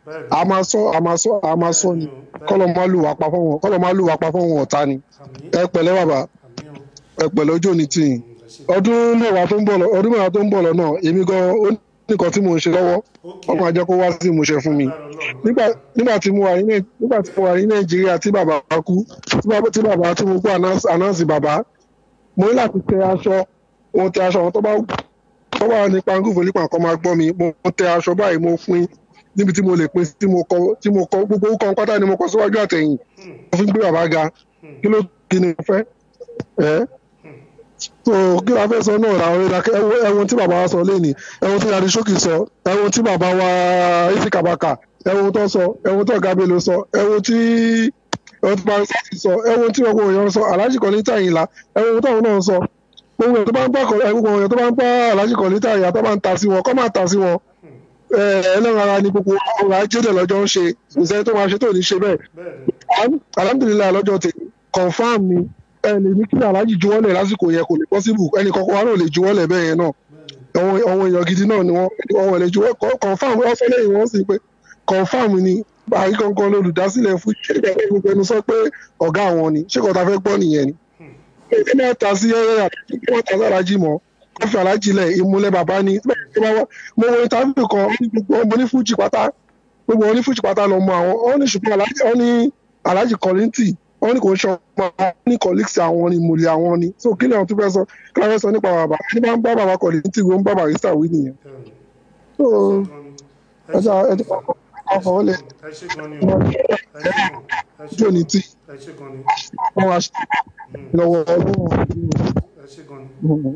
bẹ́ẹ̀ ni a máa sọ a máa sọ a máa sọ ni kọ́lọ̀ máa lù wá pa fọ́wọn kọ́lọ̀ máa lù wá pa fọ́wọn ọ̀tá ni àmì ẹ pẹ̀lẹ́ bàbá àmì o ẹ pẹ̀lẹ́ ojú òní tì yín ọdún mẹ́wàá tó ń bọ̀ lọ ọdún mẹ́wàá tó ń bọ̀ lọ náà èmi gan ó ní nǹkan tí mò ń ṣe lọ́wọ́ ok ọmọ àjọ kó wá sí ìmúṣẹ fún mi lára ọlọ́run nígbà nígbà tí mo wà ní Nàì- nígbà tí mo wà ní nàìjíríà tí bàbá kú tí bàbá tí bàbá tí mo gbọ́ ànáǹsì bàbá mo ní láti tẹ aṣọ mo tẹ aṣọ àwọn tó bá tó bá wà ní pangúfò nípa nǹkan máa gbọ́ mi mo tẹ aṣọ báyìí mo pín níbi tí mo lè pín tí mo kọ tí mo kọ gbogbo orúkọ pátá ni mo kọ síwájú àtẹ̀yìn mo fi ń gbé bàbá ga kí ló kí ni mo fẹ́ ẹ́ so kí la fẹ́ sọ náà ra ọ̀rẹ́ dákẹ́ ẹwọ ẹwọn tí bàbá wa sọ lẹ́nìí ẹwọn tí yàrá sókè sọ ẹwọn tí bàbá wa ìsìkàbàkà ẹwọn tó sọ ẹwọn tó ọ̀gá bello sọ ẹwọn tí ẹwọn tí bàbá sáfì sọ ẹwọn tí ọgbọ̀n èèyàn sọ aláàjì kan ní tàyìnlá ẹwọn táwọn náà sọ gbogbo èèyàn tó bá ń bá gbogbo èèyàn tó bá ń bá aláàjì kan ní tàyìnlá tó bá ń ta sí wọn kọ́ máa ta sí wọn ẹ ẹlẹ́ran ara ni gbogbo ọrọ̀ ajé dẹ̀ lọ́jọ́ ń ṣe ìṣẹ́ tó máa ṣe tó ní ṣe bẹ́ẹ̀ bẹ́ẹ̀ ni alhamdulilayi lọ́jọ́ tè confam ni ẹ lè ní kí aláàjì juwọ́lẹ̀ lásìkò yẹn kò lè possible ẹnì kankan wa náà lè juwọ́lẹ̀ bẹ́ẹ̀ yẹn náà àwọn àwọn èèyàn gidi náà ni wọ́n wọ́n lè juwọ́ co- confam wọ́n fẹ́ lẹ́yìn wọ́n sì pé confam ni àrí kankan lolùdásílẹ̀ fún ṣé ìgbà pé gbogbo ẹnu sọ pé ọ̀gá àwọn ni ṣé kò tá fẹ́ gbọ́ nìyẹn ni. ẹ máa ta sí ẹrẹ àti kí wọ́n ta sí aláàjì mọ́ wọ́n fi aláàjì lẹ̀ ìmúlẹ̀ bàbá ni mo wo interview kan wọ́n ní gbogbo mo ní fújì pátá gbogbo wọn ní fújì pátá lọ mọ àwọn wọn ní ṣùgbọ́n aláàjì wọn ní aláàjì kọ́lìntì wọn ní kò ń ṣe ọmọ àwọn ní colleagues àwọn ni ìmùlẹ̀ àwọn ni so kí ni àwọn tó fẹ́ sọ kí ni àwọn fẹ́ sọ nípa bàbá ẹni bá ń bá bàbá kọ́lìntì wọ́n ń bá barista wí nìyẹn so ẹja ẹja ọkọ̀ wọn lè ẹ ṣe gan ni o ẹ ṣe gan ẹ ṣe jò ní tí ẹ ṣe gan ni wọ́n wá ṣe lọ́wọ́ ọlọ́run ẹ ṣe gan ni.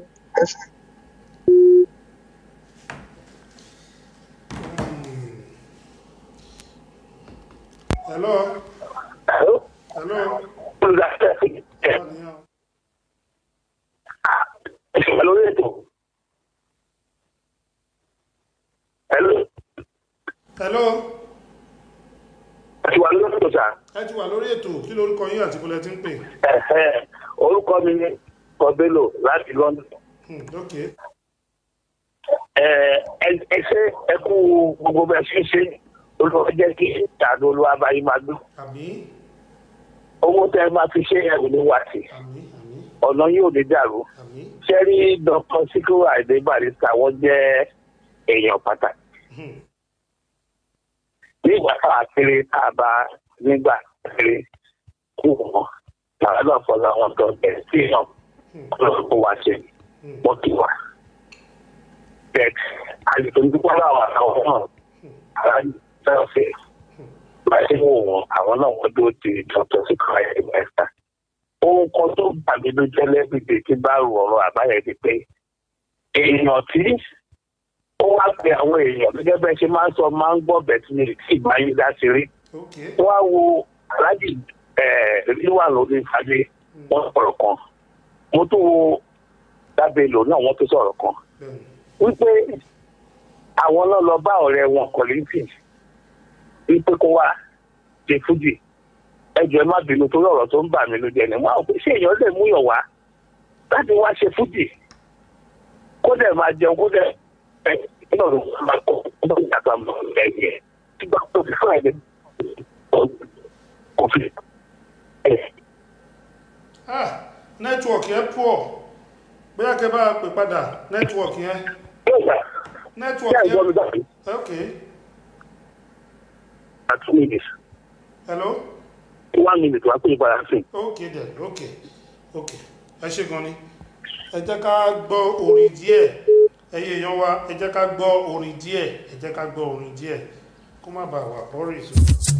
hello hello lórí ètò. Hello. hello Àti wà lórí ètò sà. ẹ ti wà lórí ètò kí lorúkọ yín àti bọ́lẹ̀ tí ń pè Ẹ̀hẹ́, Orúkọ mi ni Kọ́bélò láti London. Hmm, ok Ẹ ẹ- ẹ ṣe ẹ kú gbogbo bẹ́ẹ̀ ṣe ń ṣe olùwọ́ jẹ́ kí ìtàdó olúwa bá yín máa gbé. àmì Owó tẹ́ ẹ máa fi ṣe ẹ̀rù ní wàtí. àmì àmì Ọ̀nà yóò ní dàrú. àmì Ṣé rí Dr. Sikiru Ayinde Barrister wọ́n jẹ́ èèyàn pàtàkì. Hmm, nígbà tá a kéré tá a bá nígbà kéré kú wọn làwọn náà fọlọ àwọn tó bẹ̀rẹ̀ sí náà lọ́wọ́ kó wá ṣe wọ́n kì wá. bẹ́ẹ̀ àlùkò ń dúpọ́ láwọn àwọn náà aláàjì náà fẹ́ bá ṣe wò wọ́n àwọn náà wọ́n dúró di dr sikora ẹ̀ẹ́dẹ́gbẹ̀ta. ohun kan tó bà mí ló jẹ́ lẹ́bìdì tí bá rò ọ̀rọ̀ àbáyé ni pé èèyàn tí ó wá pe àwọn èèyàn gẹ́gẹ́ bẹ́ẹ̀ ṣe máa ń sọ máa ń gbọ́ bẹ̀tì ní tí ìgbáyé dá ti rí ok wọ́n á wo aláàjì ríwà lórí ìfàdé wọ́n sọ̀rọ̀ kan mo tún wo dábẹ́lò náà wọ́n tún sọ̀rọ̀ kan bẹ́ẹ̀ ni wípé àwọn náà lọ bá ọ̀rẹ́ wọn kọ̀lẹ́ńtì wípé kó wá ṣe fújì ẹjọ́ ẹ má bínú torí ọ̀rọ̀ tó ń bà mí ló jẹ́ ni wọ́n á wò pé ṣé èèyàn lè múyàn wá láti wá ṣe fújì kó dẹ̀ máa jẹun kó dẹ̀ ẹ náà ló máa kọ́ ọ́ ló ń yàtọ̀ àmọ́ ẹ̀yẹ nígbà tó fi fún ẹ̀ kò fi ẹ̀ ah nẹ́tíwọ̀kì yẹn pọ̀ bóyá kẹ́ bá a pè padà nẹ́tíwọ̀kì yẹn yóò gbà kí nẹ́tíwọ̀kì àìjọ mi yẹn dàbí ok at two minutes hello one minute wá pé ìbára sí ok then ok ok ẹ ṣe gan ni ẹ jẹ́ ká gbọ́ orin díẹ̀ ẹyẹ èèyàn wa ẹ jẹ́ ká gbọ́ orin díẹ̀ ẹ jẹ́ ká gbọ́ orin díẹ̀ kó má bàa wà bọ́rì sí.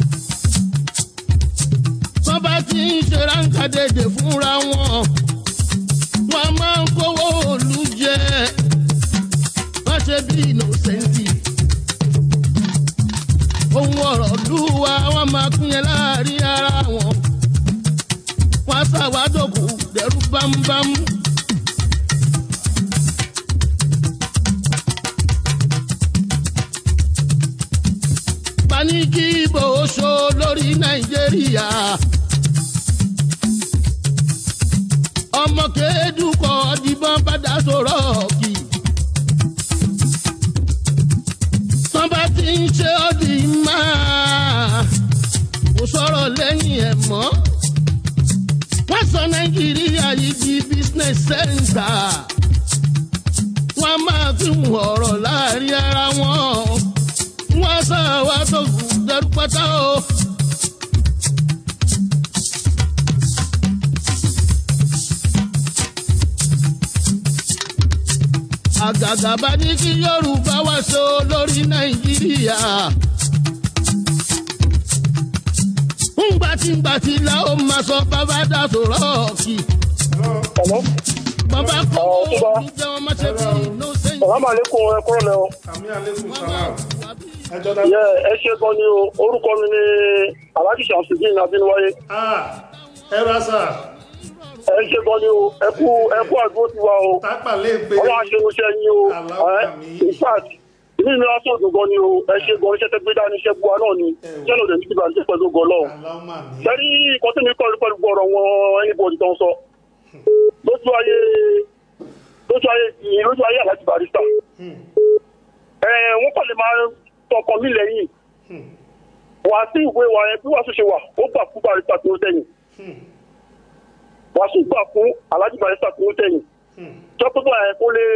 wọ́n bá ti ń ṣe ráńkà dédé fúnra wọn wọ́n máa ń kówó òlu jẹ wọ́n ṣe bí ìnòsẹ́ntì ohun ọ̀rọ̀ lúwa wọ́n máa pín yẹn láàrin ara wọn wọ́n ṣàwádòkú dẹ̀rú bámúbámú. paníkì ìbò oṣó lórí nàìjíríà. ọmọ kéédùkọ dìbọn padà sọ̀rọ̀ kì. tán bá ti ń ṣe ọ́ di máa pírẹsẹ̀ńtà wọ́n máa fi ọ̀rọ̀ láàrin ara wọn wọ́n sáwá tó dẹrú pátá o. àgàgà bá ní kí yorùbá wá so lórí nàìjíríà. ngbàtìngbàtì la ó máa sọ bàbá dà sọ̀rọ̀ ọ̀kì. bàbá kọ́ ọ́ ní jẹ́ wọn má ṣe bí inú sẹ́yìn. Salamu alaikum ẹ kúrò lẹ o. àmì alẹ́kùn salam ẹjọ́ dá. Yẹ ẹ ṣe gan ni o. Orúkọ mi ni Alhaji Shamsudin Abinwaye. ah ẹ ra sà Ẹ ṣe gan ni o. Ẹ kú ẹ kú àdúró tiwa o. tápà lè gbé Ọlọ́run aṣerunṣẹ́ yín o. Allahu Ẹ àmín. in fact inú mi wá sóògùn gan ni o. Ẹ ṣe gan iṣẹ́ tẹ́ gbé dání iṣẹ́ buwa náà ni. Iṣẹ́ lòdì ní kíkà ní pẹ̀lú gan lọ́wọ́. aláwọ̀ mi Sẹ́rí nǹkan tí mi kọ́ ní pẹ̀lú gbọ́rọ̀ wọn anybody tó ń sọ. Lójú ayé lójú ayé lójú ayé Alhaji Barrister. Ẹ wọ́n kàn lè máa tọkàn mí lẹ́yìn. wà sí ìwé wa yẹn bí wàásù ṣe wà ó gbà fún barista tó ń tẹ̀yìn wàásù gbà fún alhaji barista tó ń tẹ̀yìn jọ́pọ̀ ẹ̀ kó lè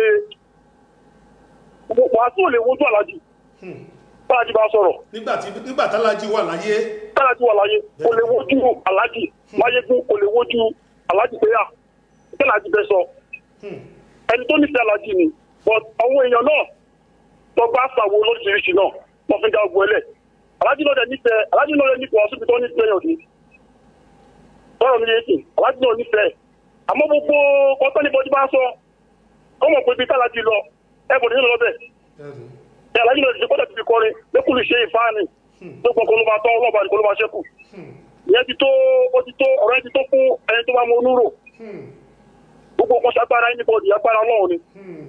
wàásù ò lè wojú alhaji bálájí bá sọ̀rọ̀ nígbà tí nígbà tálájí wà láyé bálájí wà láyé kò lè wojú alhaji máyégún kò lè wojú alhaji péyà kí alhaji bẹ sọ ẹni tó nífẹ̀ẹ́ alhaji ni but àwọn èèyàn náà tó bá sàwo lóríṣiríṣi náà wọ́n fi dá ogun ẹlẹ̀ alhaji náà dẹ̀ nífẹ̀ẹ́ alhaji náà dẹ̀ nífẹ̀ẹ́ ọ̀ṣun tó nífẹ̀ẹ́ yàn ní sọ̀rọ̀ mi yéé sìn alhaji náà nífẹ̀ẹ́ àmọ́ gbogbo kọ́tọ́ ní bọ́dí bá sọ kọ́mọ pé ibi tálájí lọ ẹ bọ̀dé nínú lọ́bẹ̀ ẹ alhaji náà ti kọ́tà ti fi kọrin lẹ́kùlù ṣe ìfáàní gbogbo nǹkan ló máa tán ọlọ́ba nìkan ló máa ṣẹ́kù ìyẹn ti tó ó ti tó ọ̀rọ̀ ẹ ti tó fún ẹni tó bá mọ onúrò gbogbo nǹkan ṣagbára ẹni bọ́ọ̀dì agbára ọlọ́run ni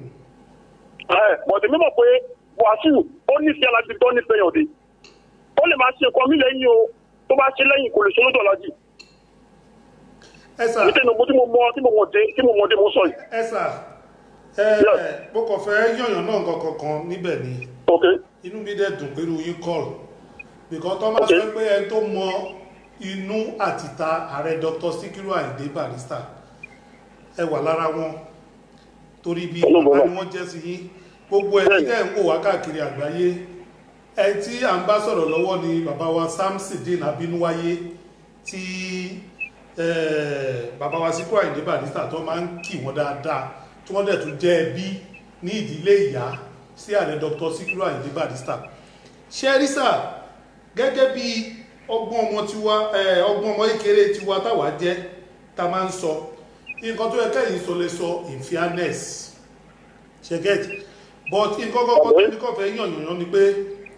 bọ̀dé mímọ̀ pé wàásù ó nífẹ̀ẹ́ alájí tó nífẹ̀ẹ́ yàn dé ó lè máa ṣe nǹkan mí lẹ́yìn o tó bá ṣe lẹ́yìn kò lè ṣe lójú alájí ẹ sà nítorí mo tí mo mọ tí mo mọ dé tí mo mọ dé mo sọ yìí ẹ sà ẹ mo kàn fẹ́ yànyàn náà nǹkan kankan níbẹ̀ ni ok inú mi dẹ̀ dùn pẹ̀lú yín kọ́ọ̀lù bìkan tó máa sọ pé ẹni tó mọ inú àtìta ààrẹ dr sikiru ayinde barrister ẹ wà lára wọn torí bí bàbá ni wọ́n jẹ́ sí yín gbogbo ẹni tẹ́ ń wò wá káàkiri àgbáyé ẹ tí à ń bá sọ̀rọ̀ lọ́wọ́ ni bàbá wa samsidin abinuwaye tí eh, bàbá wa sikiru ayinde barrister tó máa ń kì wọ́n dáadáa tí wọ́n dẹ̀ tún jẹ́ ẹbí ní ìdílé ìyá sí ààrẹ dr sikiru ayinde barrister ṣẹ́rísà gẹ́gẹ́ bí ọgbọ́n ọmọ tiwa eh, ọgbọ́n ọmọ kékeré tiwa táwa jẹ́ ta máa ń sọ nǹkan tó yẹ kẹ́yìn sọ lè sọ in fairness ṣẹ́gẹ́tì but nǹkan kọ́kọ́ tó ní kọ́fẹ́ yànyàn ni pé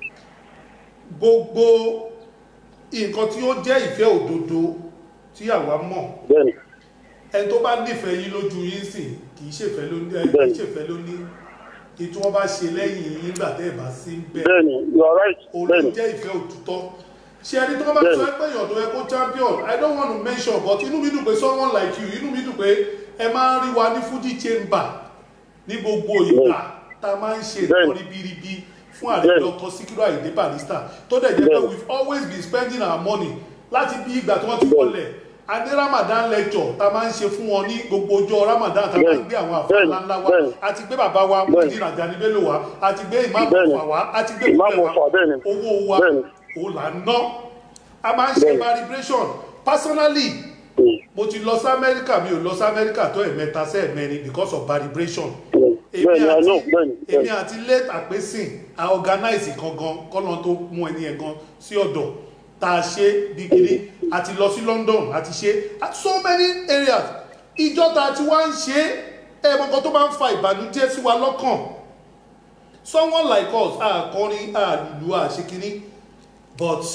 gbogbo nǹkan tí ó jẹ́ ìfẹ́ òdodo tí àwa mọ̀ bẹ́ẹ̀ni ẹni tó bá nífẹ̀ẹ́ yín lójú yín sìn kì í ṣèfẹ́ ló ní kì í ṣèfẹ́ ló ní kí tí wọ́n bá ṣe lẹ́yìn yín nígbà tẹ́ ẹ̀ bá sí ń bẹ̀ bẹ́ẹ̀ni you are right òun ló bẹ́ẹ̀ni jẹ́ ìfẹ́ òtítọ́ ṣé ẹni tó bá sọ pé èèyàn tó yẹ kó champion i don't want to mention but inú mi dùn pé someone like you inú mi dùn pé ẹ máa ń rí wa ní fuji chamber ní gbogbo ìgbà tá a máa ń ṣe nǹkan ribiribi fún ààrẹ dr sikiru ayinde barrister tó dẹ̀ jẹ́ pé we've always been spending our money láti bí ìgbà tí wọ́n ti wọlé a ní ramadan lecture tá a máa ń ṣe fún wọn ní gbogbo ọjọ́ ramadan tá a máa ń gbé àwọn àfáà ńláńlá wa a ti gbé bàbá wa mudin ajani bello wa a ti gbé ìmáàmù ọ̀fà wa a ti gbé Ìmáàmù ìgbẹ́ Ọ̀fà, bẹ́ẹ̀ni. wa owó wa Bẹ́ẹ̀ni. òun là ń ná a máa ń ṣe vibration personally mo ti lọ sí amẹ́ríkà mi ò lọ sí amẹ́ríkà tó ẹ̀mẹ́ta sí ẹ̀mẹ́rin because of vibration èmi bẹ́ẹ̀ni i know àti bẹ́ẹ̀ni èmi bẹ́ẹ̀ni àti late àpésìn a organize gangan kọ́nà tó mú ẹni ẹ̀ gan sí ọ̀dọ̀ tá a ṣe bí kiri a ti lọ sí london a ti ṣe at so many areas ìjọ tá a ti wá ń ṣe ẹ̀mọ́ kan tó máa ń fa ìbànújẹ́ sí wa lọ́kàn someone like us a kọrin a lùlù a ṣe kiri but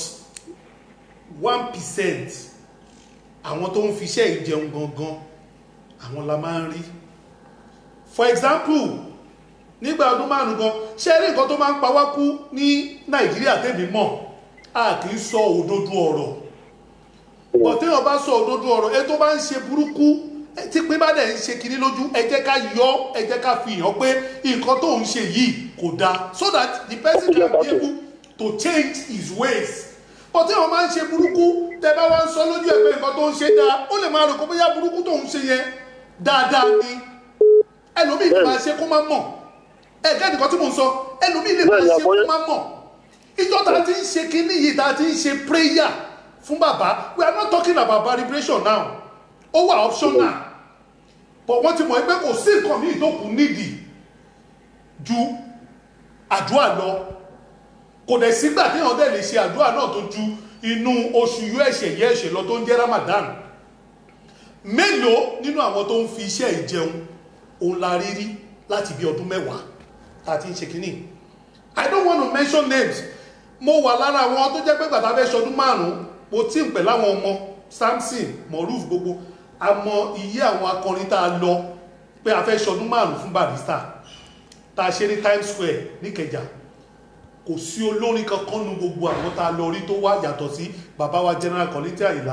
one percent àwọn tó ń fiṣẹ́ ìjẹun gangan àwọn la máa ń rí for example nígbà ọdún márùn gan ṣe rí nǹkan tó máa ń pa wá kú ní nàìjíríà tèmi mọ̀ a kì í sọ òdodo ọ̀rọ̀ bọ̀ téèyàn bá sọ òdodo ọ̀rọ̀ ẹ tó bá ń ṣe burúkú ẹ tí pé bá dẹ̀ ń ṣe kiri lójú ẹ jẹ́ ká yọ ẹ jẹ́ ká fi hàn pé nǹkan tó ń ṣe yìí kò dáa so that the person can be able to change his ways bọ̀ téèyàn bá ń ṣe burúkú tẹ bá wá ń sọ lójú ẹ pé nǹkan tó ń ṣe dáa ó lè máa rò kó bóyá burúkú tó ń ṣe yẹn dáadáa ni ẹlòmíì lè máa ṣe kó má mọ̀ ẹ̀gẹ́ nìkan tí mò ń sọ ẹlòmíì lè máa ṣe kó má mọ̀ ìjọ tá a ti ń ṣe kínní yìí tá a ti ń ṣe prayer fún bàbá we are not talking about celebration now ó wà optional but wọ́n ti mọ̀ pé kò sí nǹkan míì tó kù nídìí ju àdúrà lọ kò dẹ̀ sígbà téèyàn dẹ̀ lè ṣe àdúrà náà tó ju inú oṣù yóò ẹ̀ṣẹ̀ yẹ ẹ̀ṣẹ̀ lọ tó ń jẹ́ ramadan mélòó nínú àwọn tó ń fi iṣẹ́ ìjẹun òun la rí rí láti bí ọdún mẹ́wàá tá a ti ń ṣe kínní i don't want to mention names mo wà lára àwọn tó jẹ́ pé gbàtà fẹ́ ṣọdún márùn-ún mo tí ń pẹ̀ láwọn ọmọ samson moruf gbogbo àmọ́ iye àwọn akọrin tá a lọ pé a fẹ́ ṣọdún márùn-ún fún barista tá a ṣe ní times square níkẹjà kò sí olórin kankan nu gbogbo àwọn tá a lọ rí tó wá yàtọ̀ sí bàbá wa general kọ́lítì àyìnlá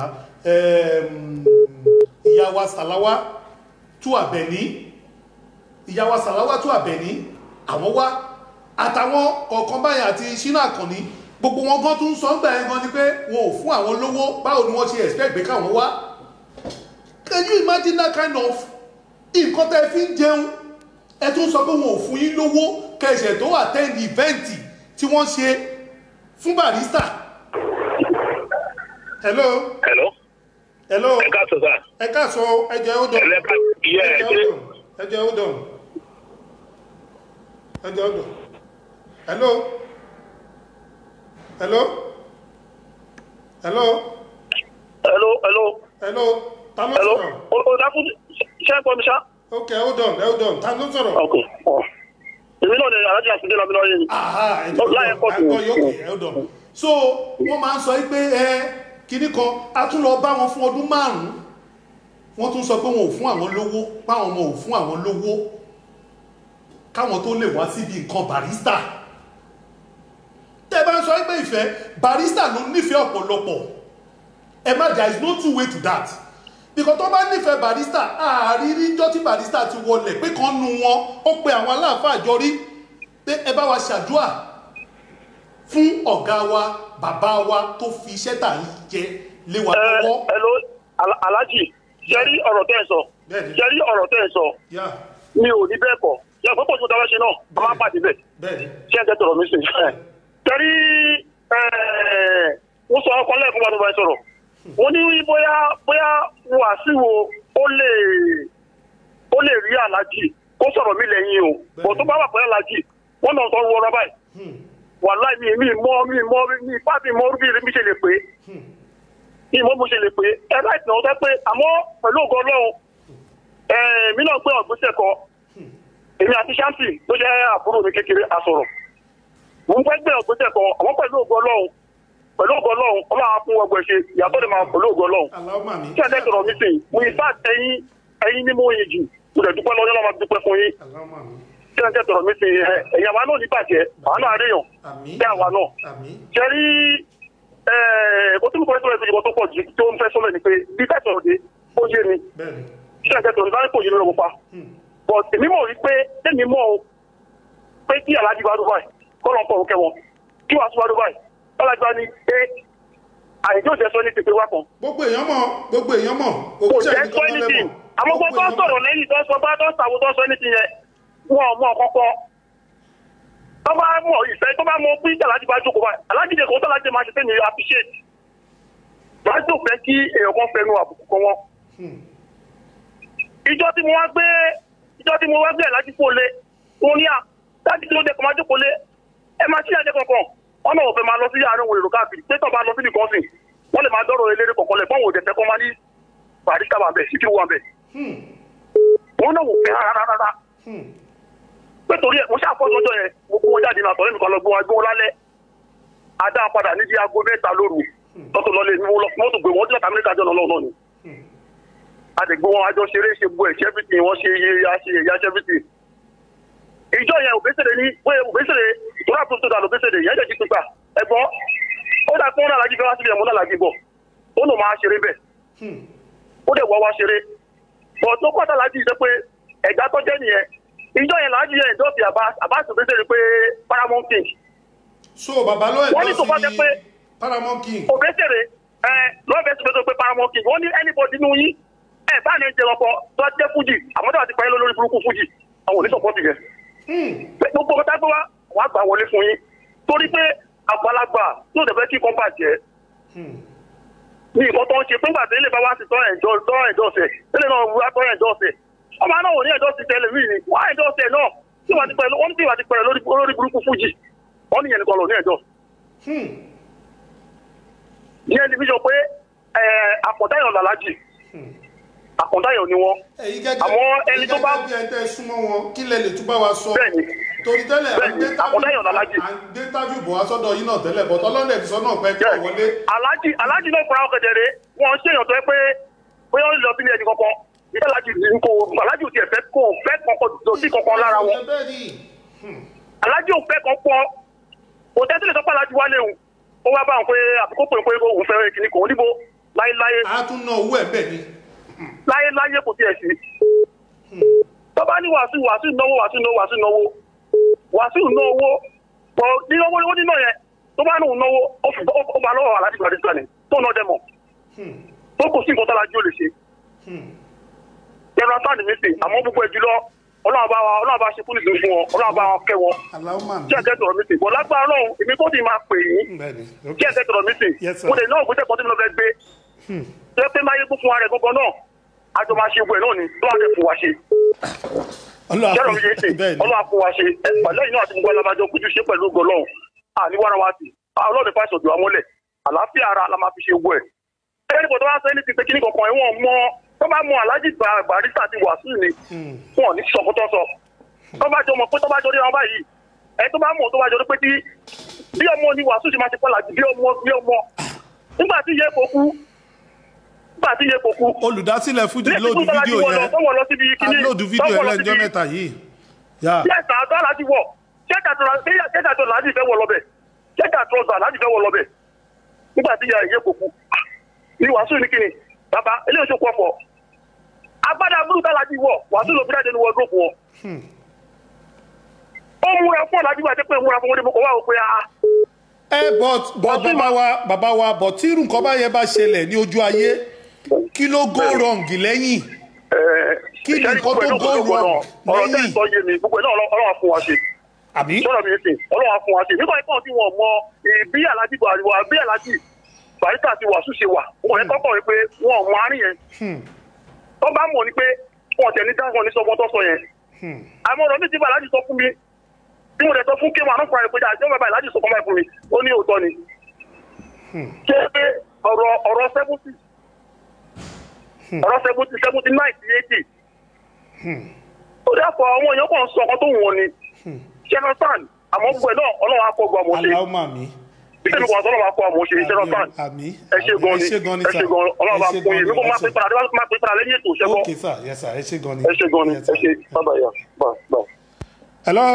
ìyá wa sàláwá tú àbẹ̀ní ìyá wa sàláwá tú àbẹ̀ní àwọn wá àtàwọn kọ̀ọ̀kan báyìí àti ṣínà àkànní gbogbo wọn gan tún sọ ń gbà yẹn gan ni pé wọn ò fún àwọn lówó báwo ni wọ́n ṣe expect pé káwọn wá can you imagine that kind of nǹkan tẹ́ fi ń jẹun ẹ tún sọ pé wọn ò fún yín lówó kẹsẹ̀ tó attend event tí wọ́n ṣe fún barista. hello. hello. hello. ẹ káàsọ sá. ẹ káàsọ ẹ jẹ́ hold on. ẹlẹ́ka iye ẹ̀ ṣe. ẹ jẹ́ hold on. ẹ jẹ́ hold on. hello. hello. hello. hello hello. hello. ta ló hello. sọ̀rọ̀. o o dákú ṣé ẹ gbọ́ mi ṣá. ok hold on hold on ta ló sọ̀rọ̀. ok ọ èmi náà ni alájà àtúndé lọ́mí lọ́yẹ̀ ni. aha ẹ jẹ́ hold láyé on pọ̀ ẹ gbọ́ yóò kè hold on. so wọ́n máa ń sọ pé ẹ kinní kan a tún lọ bá wọn fún ọdún márùn-ún wọ́n tún sọ pé wọn ò fún àwọn lówó páwọn ọmọ ò fún àwọn lówó káwọn tó lè wá síbi nǹkan barista tẹ́ bá ń sọ pé ìfẹ́ barista ló nífẹ̀ẹ́ ọ̀pọ̀lọpọ̀ ẹ má there is no two way to that because tó bá nífẹ̀ẹ́ barista àárírí jọ́ tí barista ti wọlé pé kan nu wọn ó pe àwọn aláàfáà jọ rí pé ẹ bá wa ṣàdúà fún ọ̀gá wa bàbá wa tó fi iṣẹ́ tà ń jẹ lé wa lọ́wọ́. hello Al- alhaji jẹ́rí ọ̀rọ̀ tẹ́ ẹ sọ Bẹ́ẹ̀ni. jẹ́rí ọ̀rọ̀ tẹ́ ẹ sọ Yeah, mi ò ní bẹ́ẹ̀ kọ́ yẹ fún pọ̀ tó dáwọ́ ṣe náà a máa pàdé bẹ́ẹ̀ bẹ́ẹ̀ni. ṣé ẹ tẹ́ tọrọ mi sìn. jẹ́rí wọ́n sọ ọkọ lẹ́ẹ̀kún wa tó bá ẹ sọ̀rọ̀ wọ́n ní bóyá bóyá wàásìwò ó lè ó lè rí alájì kó sọ̀rọ̀ mi lẹ́yìn o bọ̀ tó bá wà pẹ̀lú alájì wọ́n náà sọ wọ́n rọ́bà yìí wàláì mi mi mọ́ mi mọ́ mi ipá mi mọ́ bí mi ṣe lè pé mi mọ́ mo ṣe lè pé ẹ láì tàn ọ́ sẹ́ pé àmọ́ pẹ̀lú ògo ọlọ́run ẹ̀ mi náà gbé ọ̀gbẹ́sẹ̀ kọ èmi àti shanti ló jẹ́ àbúrò mi kékeré àsọ̀rọ̀ mo ń fẹ́ gbé ọ̀gbẹ́sẹ̀ kọ àmọ́ pẹ̀lú ògo ọlọ́run pẹ̀lú ògo ọlọ́run ọlọ́run á fún ọgbẹ́ ṣe ìyàtọ̀ lè máa pẹ̀lú ògo ọlọ́run aláwọ̀ màmí. tí ẹ̀dẹ́ sọ̀rọ̀ mi sìn mo ì bá ẹyin ẹyin ní mo yin jù mo lè dúpẹ́ lọ́jọ́ náà máa dúpẹ́ fún yín aláwọ̀ màmí. tí ẹ̀dẹ́ sọ̀rọ̀ mi sìn ẹ̀ ẹ̀yìn àwa náà ní bàjẹ́ àwa náà àríyàn àmì. bí àwa náà àmì. jẹ́rí ó tún kọ́ ẹ̀sọ́ ìfojúbọ tó pọ̀ jù tó ń fẹ́ sọ́lẹ̀ ni pé bí tẹ̀sán òde ó yé mi bẹ́ẹ̀ni. tí ẹ̀dẹ́ sọ̀rọ̀ nígbà kò yé mi lọ́wọ́ pa but èmi mọ̀ wípé tèmi mọ̀ o pé kí alájí bá dúbà kọ́ lọ́n pọ̀ òkè wọn kí wàá tún bá dúbà alájí bá ní pé àìjó jẹ́ sọ ní pípé wá kan gbogbo èèyàn mọ̀ gbogbo èèyàn mọ̀ kò òkúṣẹ́ jẹ́ sọ anything àmọ́ gbogbo tó sọ̀rọ̀ lẹ́yìn tó sọ bá tó sàwọ́ tó sọ anything yẹn wọn ò mọ̀ kọ́kọ́ tó bá mọ̀ ìfẹ́ tó bá mọ̀ pé alájí bá jókòó báyìí alájí lè kó tó alájí máa ṣe tẹ́mi appreciate láti ò fẹ́ kí èèyàn kan fẹnu àbùkù kan wọn. ìjọ tí mo wá gbé ìjọ tí mo wá gbé alájí kó lé wọn ní à láti tí ó dẹkọ̀ máa jókòó lé ẹ máa ṣíyàjẹ kankan wọn náà ò fẹ́ máa lọ sí àárín òun èrò káàkiri pé tó bá lọ síbi kan sìn wọ́n lè máa dọ́rọ̀ eléré kọ̀ọ̀kan lẹ̀ fọ́wọ́n òdẹ̀fẹ́ kọ́ máa ní barista wà bẹ́ẹ̀ síkírù wà bẹ́ẹ̀ wọn náà wò fẹ́ rárá rárá pé torí ẹ̀ mo ṣàfọ́ lọ́jọ́ yẹn mo kó wọn jáde náà tọ́lẹ́ nìkan lọ gbé wọn gbé wọn lálẹ́ adá padà níbi aago mẹ́ta lóru tọ́tò lọ́lé ní mọ́tò gbé wọn dílọ́ta amẹ́ríkà jọ̀nà lọ́wọ́ náà ni àdègbò wọn àjọ ṣeré ṣe gbọ́ ẹ̀ ṣẹ́fìtì wọn ṣe iye aṣe ẹ̀yà ṣẹ́fìtì ìjọ yẹn òbẹ́sẹ̀rẹ̀ ní pé òbẹ́sẹ̀rẹ̀ tóra tó tó dà lóbẹ́sẹ̀rẹ̀ yẹn jẹ́ ti pípa ẹ̀gbọ́n ó dà pé wọn náà lájú fẹ́ wá síbi ẹ̀mú náà lájú bọ̀ ó nù máa ṣeré bẹ́ẹ̀ ó dẹ̀ wá wá ṣeré bọ̀ tó pàtà lájú yìí sẹ́ pé ẹ̀gbá tó jẹ́ nìyẹn ìjọ yẹn lájú yẹn ìjọ fi àbá òbẹ́sẹ̀rẹ̀ pé paramount king so bàbá ló wọ́n ní tó bá jẹ́ pé paramount king òbẹ́sẹ̀rẹ̀ ẹ lọ́ọ̀bẹ̀ tó fẹ́ pé paramount king wọ́n ní anybody nínú yín ẹ bá ní jẹ ọkọ tó jẹ fújì àmọ́ tó bá ti parí lórí burúkú fújì àwọn ò ní sọpọ́tì yẹn pé gbogbo ọ̀tá gbé wá wà á gbà wọlé fún yín torí pé àgbàlagbà tó dẹ̀ fẹ́ kí kan bàjẹ́ ní nǹkan tó ń ṣe fúngbà tí ilé bá wá sí tọ́ ẹ̀jọ́ tọ́ ẹ̀jọ́ ọ̀sẹ̀ ilé náà wúrà tọ́ ẹ̀jọ́ ọ̀sẹ̀ ọmọ náà ò ní ẹ̀jọ́ sí tẹ́lẹ̀ mí ni wọ́n á ẹ̀jọ́ ọ̀sẹ̀ náà tí wọ́n ti pẹ̀lú wọ́n ti wà ti pẹ̀lú lórí lórí burúkú fújì wọ́n ní yẹn nìkan lò ní ẹ̀jọ́. ní ẹni fi sọ pé àkọ̀dáyọ̀ làlájì àkọ̀dáyọ̀ ni wọ́n ẹ̀yin gẹ́gẹ́ àmọ́ ẹni tó bá ẹ̀yin gẹ́gẹ́ bí ẹ tẹ́ súnmọ́ wọn kí lẹ lè túbọ̀ wá sọ bẹ́ẹ̀ni torí tẹ́lẹ̀ à ń gbé bẹ́ẹ̀ni àkọ̀dáyọ̀ làlájì à ń gbé tájú bọ̀ wá sọ́dọ̀ yín náà tẹ́lẹ̀ bọ́tọ́ lọ́dẹ̀ ti sọ náà pẹ́ kí bẹ́ẹ̀ni wọlé alájì alájì náà fara ọkọ̀ jẹ̀rẹ̀ wọ́n ṣe èèyàn tó yẹ pé bóyá ó lọ sílé ẹni kankan ìyá alájì ní kò alájì ò tiẹ̀ fẹ́ kò fẹ́ kankan tó sí kankan lára wọn bẹ́ẹ̀ni alájì ò fẹ́ kan pọ̀ kò tẹ́tí lè sọ pé alájì wálé òun ó wá bá wọn pé àbíkó pè pé òun fẹ́ kìnnì kò níbo láéláé a tún ná owó ẹ̀ bẹ́ẹ̀ ni láéláé kò tiẹ̀ sí. tó bá ní wàásù wàásù náwó wàásù náwó wàásù náwó wàásù náwó pọ̀ nínáwó ó níná yẹn tó bá nù náwó ó fi ó bá lọ́wọ́ alájì gbàdé sani tó ná dẹ́mọ̀ tó kò sí nǹkan tó alájì ò lè ṣe. yẹn sáà ní mí sè àmọ́ gbogbo ẹ̀ jùlọ ọlọ́run bá wa ọlọ́run bá ṣe fún ìlú fún wọn ọlọ́run bá wọn kẹ́ wọn aláwọ̀ kí ẹ̀kẹ́ tọ̀rọ̀ mi sè bọ̀ lágbára ọlọ́run èmi tó ti máa pè yín bẹ́ẹ̀ni kí ẹ̀kẹ́ tọ̀rọ̀ mi sè Yes, sir. mo lè ná ògbésẹ̀ kan tí mo lọ fẹ́ gbé tó yẹ pé máa yé kún fún wa rẹ̀ gbogbo náà àjọ máa ṣe gbogbo ẹ̀ náà ni tó wà fẹ́ fún wa ṣe kẹ́rọ̀ mi yé sè bẹ́ẹ̀ni ọlọ́run fún wa ṣe ẹ̀ pẹ̀lú ẹ̀yìn náà àti gbogbo alábàjọ kojú ṣe pẹ̀lú ògo ọlọ́run àní wàrà wa sí ọlọ́run fà ṣòdù wa mọ́lẹ̀ àlàáfíà ara la máa fi ṣe gbogbo ẹ̀ ẹni kò tó wá sọ ẹni ti pé kíní kankan ẹ̀ wọ́n mọ tó bá mọ alájì barista ti wàásù ni wọn ò ní sọkútọ́ sọ tó bá jọ mọ̀ pé tó bá jọ rí wọn báyìí ẹ tó bá mọ̀ tó bá jọ rí pé tí bí ọmọ ni wàásù ṣe máa ṣe pọ́lá jù bí ọmọ bí ọmọ nígbà tí iye kò kú nígbà tí iye kò kú. olùdásílẹ̀ fújì ní lóòdù ìtúntò láti fídíò wọ̀ lọ yẹn tó wọ̀ lọ síbi a kíní lóòdù fídíò yẹn lẹ́njọ́ mẹ́ta yìí yá yẹ́sà àtọ́ láti wọ̀ ṣẹ́ka tó láti fẹ́ wọ̀ lọ́bẹ̀ ṣẹ́ka tó ọ̀sà láti fẹ́ wọ̀ lọ́bẹ̀ nígbà tí ìyá ìyẹ́ kò kú ní wàásù ní kíni bàbá eléyìí tó kọ́ fọ́ agbádá burúkú láti wọ̀ wàásù ló fi jáde ní wọ́ọ̀dúrópù wọn ó múra fún ọ̀làjú àti pé múra fún wọn ní boko wá o pé a. ẹ but but Bọ́sí bàbá wa bàbá wa but tí irú nǹkan bá yẹn bá ṣẹlẹ̀ ní ojú ayé kí ló go wrong lẹ́yìn Kí ni nǹkan tó go wrong ọ̀rọ̀ tẹ́ lẹ́yìn? ẹ̀ sọ yé mi gbogbo ẹ̀ náà ọlọ́wà fún wa ṣe àbí sọ̀rọ̀ mi sìn ọlọ́wà fún wa ṣe nígbà ìpọ́n tí wọ́n mọ bí alájí buhari wà bí alájí barista ti wàásù ṣe wà wọ́n yẹn kọ́kọ́ rí pé wọ́n mọ àárín yẹn tó bá mọ̀ ni pé wọ́n tẹ̀ ní dáhùn ní sọ́gbọ́n tó sọ yẹn àmọ́ ọ̀rọ̀ mi ti bá alájí sọ fún mi bí mo dẹ̀ sọ fún kéwà náà fúnra rẹ̀ pé àjọ bàbá alájí sọ fún mi fún mi ó ní òótọ́ ni ṣé pé ọ̀rọ̀ ọ̀rọ̀ seventy ọ̀rọ̀ seventy seventy nine sí eighty ó dẹ́pọ̀ àwọn èèyàn kan sọ ọkàn tó wù wọn ni ṣẹ́nọ́sán àmọ́ gbogbo ẹ̀ náà ọlọ́run akọ gbọ́ àmọ́ ṣe aláwọ̀ màmí ìṣèlú kan ọlọ́run akọ àmọ́ ṣe ṣẹ́nọ́sán àmì ẹ ṣe gan ni ẹ ṣe gan ni ẹ sà ṣe gan ọlọ́run bá ẹ ṣe fún gan yín ni nígbà máa ẹ pè ṣe- padà máa pè padà lẹ́yìn ètò ṣẹ́gbọ́n ok sà yes sà ẹ ṣe gan ni ẹ ṣe gan ni Yes, ẹ sir. ṣe bábà yà bá bá. hello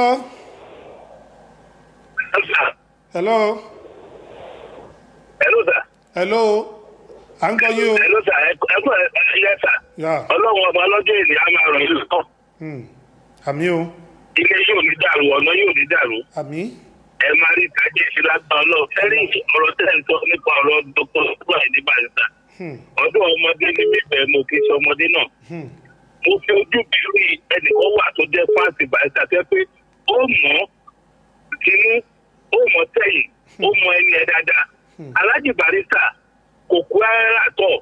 hello Hello sir. hello à ń gbọ́ yín o Hello sir. Ẹ kú ẹ yẹ sà. yà Ọlọ́run ọba ọlọ́jọ́ èlé á máa ràn yín lọ́tọ̀. hmm. àmì o Ilé yóò ní dàrú, ọ̀nà yóò ní dàrú. àmì Ẹ máa rí ìtajà ìṣe lágbára ọlọ́run. Fẹ́rí ọ̀rọ̀ tẹ̀ ń sọ nípa ọ̀rọ̀ Dr. Ṣùgbọ́n ní Bàrìsà. Hmm. Ọdún ọmọdé ní bíbẹ̀ mo kì í ṣe ọmọdé náà. Hmm. Mo fi ojú bí rí ẹnìkan wà tó jẹ́ fáǹsì Bàrìsà tẹ́ pé ó mọ̀ ọ́ kínú, ó mọ̀ tẹ̀yìn, ó mọ ẹni ẹ dáadáa. Alájì Bàrìsà kò kú ẹ́rà tọ̀.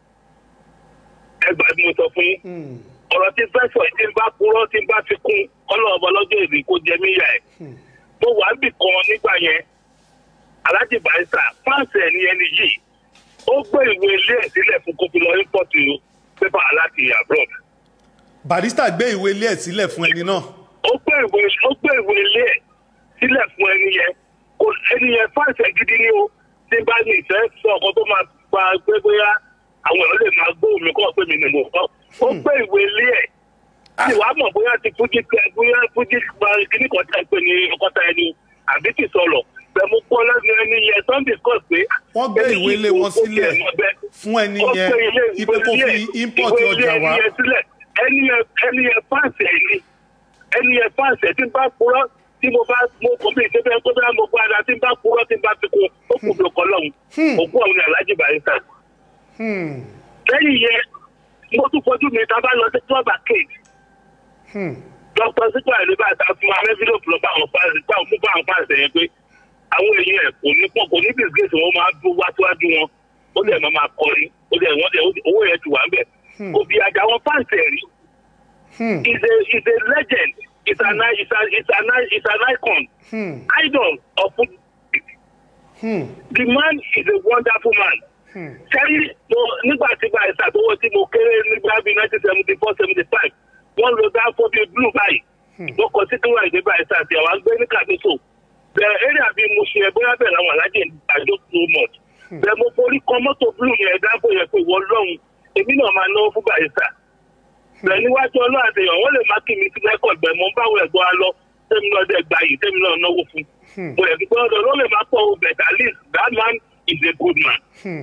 Ẹ gbà bí mo sọ fún yín Hmm. ọ̀rọ̀ tí fẹ́ sọ tí n bá purọ́ tí n bá fi kún ọlọ́ọ̀bọ lọ́jọ́ èdè kó jẹ mí yà ẹ̀. mo wà á bì kan nígbà yẹn alájì barista fáǹsì ẹ̀ ní ẹni yìí ó gbé ìwé ilé ẹ̀ sílẹ̀ fún kó fi lọ ímpọ̀tù pépà láti abroad. barista gbé ìwé ilé ẹ̀ sílẹ̀ fún ẹni náà ó gbé ìwé ó gbé ìwé ilé ẹ̀ sílẹ̀ fún ẹni yẹn kò ẹni yẹn fáǹsì ẹ̀ gidi ni ó tí bá ní ìfẹ́ sọ ọkọ tó máa gba pé bóyá àwọn èèyàn lè máa gbóhùn mi kọ́ pé mi ni mo kọ́ ó gbé ìwé ilé ẹ̀ tí wàá mọ̀ bóyá ti fújì tẹ bóyá fújì gba kíní kan tẹ pé ní ọkọta ẹni àbí ti sọlọ bẹ̀mú pọ́ lẹ́nu ẹni yẹn sunday kọ́ pé. wọ́n gbé ìwé ilé wọn sílẹ̀ fún ẹni yẹn ipe kó fi import ọjà wá ẹni yẹn ẹni yẹn fáǹsì ẹni ẹni yẹn fáǹsì ẹ tí n bá purọ́ tí mo bá mo kò bí ìṣẹ́fẹ́ tó bá mo gbára tí n bá purọ́ tí n bá fi kún ó kù bí ọkọ lọ́hùn òkú ọ̀hún ni alájì barista Hmm. lẹ́yìn yẹn mo tún fojú mi tá a bá lọ sí club arcade dr sípò àìlébà ta fún wa envelope lọ bá àwọn fáìsì bá àwọn fún bá àwọn fáìsì yẹn pé àwọn èèyàn ẹ̀ kò ní pọ̀ kò ní disgrace wọn máa dún wá síwájú wọn ó dẹ̀ máa máa kọrin ó dẹ̀ wọ́n dẹ̀ owó yẹn ti wà ń bẹ̀ kò bí ajá wọn fáìsì ẹ̀ rí is a is a legend is an is an is an is an icon idol of football the man is a wonderful man sẹ́yìn mo nígbà tí gba ẹ̀sà tó wọ́n tí mo kéré nígbà bíi nineteen seventy four seventy five wọ́n lo dáfọ́ bíi blue báyìí wọ́n kọ sí tiwọn ìdí gba ẹ̀sà àti àwọn agbẹ́ ní kàdúsò bẹ́ẹ̀ area bíi mo ṣe bóyá bẹ́ẹ̀ làwọn alájẹ àjọ so much bẹ́ẹ̀ mo forí kan mọ́tò blue yẹn dáfọ́ yẹn pé wọ́n lọ́hùn èmi náà máa náwó fún bàyẹ̀sà bẹ́ẹ̀ níwájú ọlọ́run àtẹ̀yàn wọ́n lè má kí mi sí rẹ́kọ̀d bẹ́ẹ̀ mo ń báwọn ẹ̀gbọ́n á lọ tẹ́mi náà dẹ̀ gba yìí tẹ́mi náà náwó fún mo yẹ kí gbọ́dọ̀ ló lè má pọ̀ o but at least that man is a good man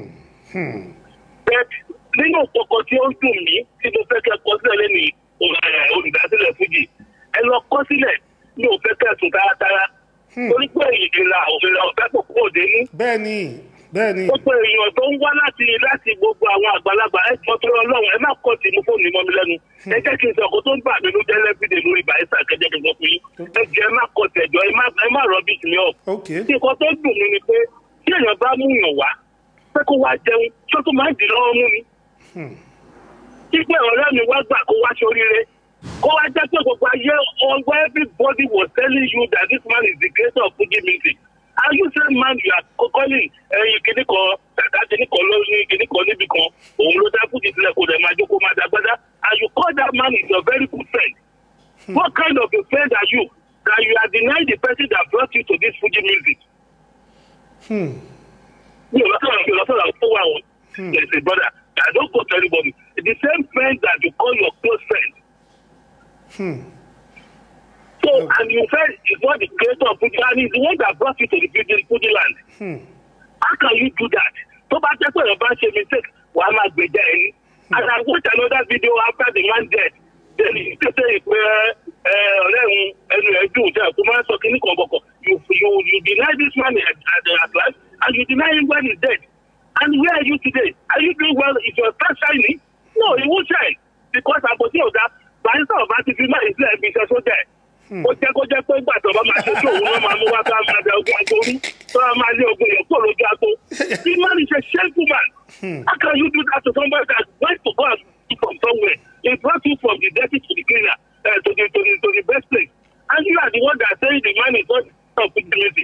bẹ́ẹ̀ nínú kọ̀kọ́ tí ó ń dùn mí tí mo fẹ́ kẹ́ kọ sílẹ̀ lẹ́nu olùdásílẹ̀ fújì ẹ lọ kọ́ sílẹ̀ ní òfẹ́ kẹsùn tààtàrà torí pé ìlera òmìnira ọ̀fẹ́ kò kó òde ní. bẹ́ẹ̀ni bẹ́ẹ̀ni. gbogbo èèyàn tó ń wá láti láti gbogbo àwọn àgbàlagbà ẹ jọ tó lọ lọ́wọ́ ẹ má kọ́ ti mú fóònù mọ́ mi lẹ́nu ẹ jẹ́ kí n sọ kó tó ń bà mí ló jẹ́ lẹ́bìdè lórí bàísà kẹjẹ kí n sọ fún yín ẹ jẹ́ ẹ má kọ́ tẹ̀jọ́ ẹ má rọ́bì mi ọ̀. nǹkan tó dùn mí ni pé tí èèyàn bá mú yàn wá pé kó wá jẹun tó tó máa ń dì lọ́wọ́ mú mi. Ipe ọ̀rẹ́ mi wá gbà kó wá sóríire. Kó wá jẹ́ pé gbogbo ayé ọgbà everybody was telling you that this man is the creator of Fuji music. Are you say man you are calling ẹyin kìíní kan tàtà kìíní kan lórí kìíní kan níbi kan òun ló dá Fuji sílẹ̀ kó dẹ̀ máa jókòó máa dàgbádá and you call that man is your very good friend. Hmm. What kind of a friend are you that you are denying the person that brought you to this Fuji music? Hmm mi ò lọ sọ̀rọ̀ mi ò lọ sọ̀rọ̀ tó wà wọn. there is a brother I don't go to anybody the same friend that you call your close friend. Hmm. so and you said he's not the creator of Fuji and he's the one that brought you to the Fuji Fuji land. Hmm. how can you do that? tó bá jẹ́ pé ọba ṣe mistake wà á máa gbèjà ẹni. and I watch another video after the man dead then he say pé ọ̀rẹ́ òun ẹnu ẹ̀ dùn jẹ́ àkó máa ń sọ kíní kan bọ̀kọ̀ you you you deny this man at at at life and you deny him when he's dead. And where are you today? Are you doing well? Is your star shining? No, it won't shine. Because àpótí ọ̀gá bàyìísà ọba ti fi máa ìsílẹ̀ ibi iṣẹ́ sójà ẹ̀. Ó jẹ́ kó jẹ́ pé ìgbà tó bá máa ṣe tí òun náà máa mú wá bá máa da ogun agbó rí tó bá máa lé ogun yẹn kó lójú agbó. The man is a shameful man. How can you do that to somebody that went to go and do from somewhere? He brought you from the dirty to the cleaner uh, to the to the to the best place. And you are the one that say the man is not of the music.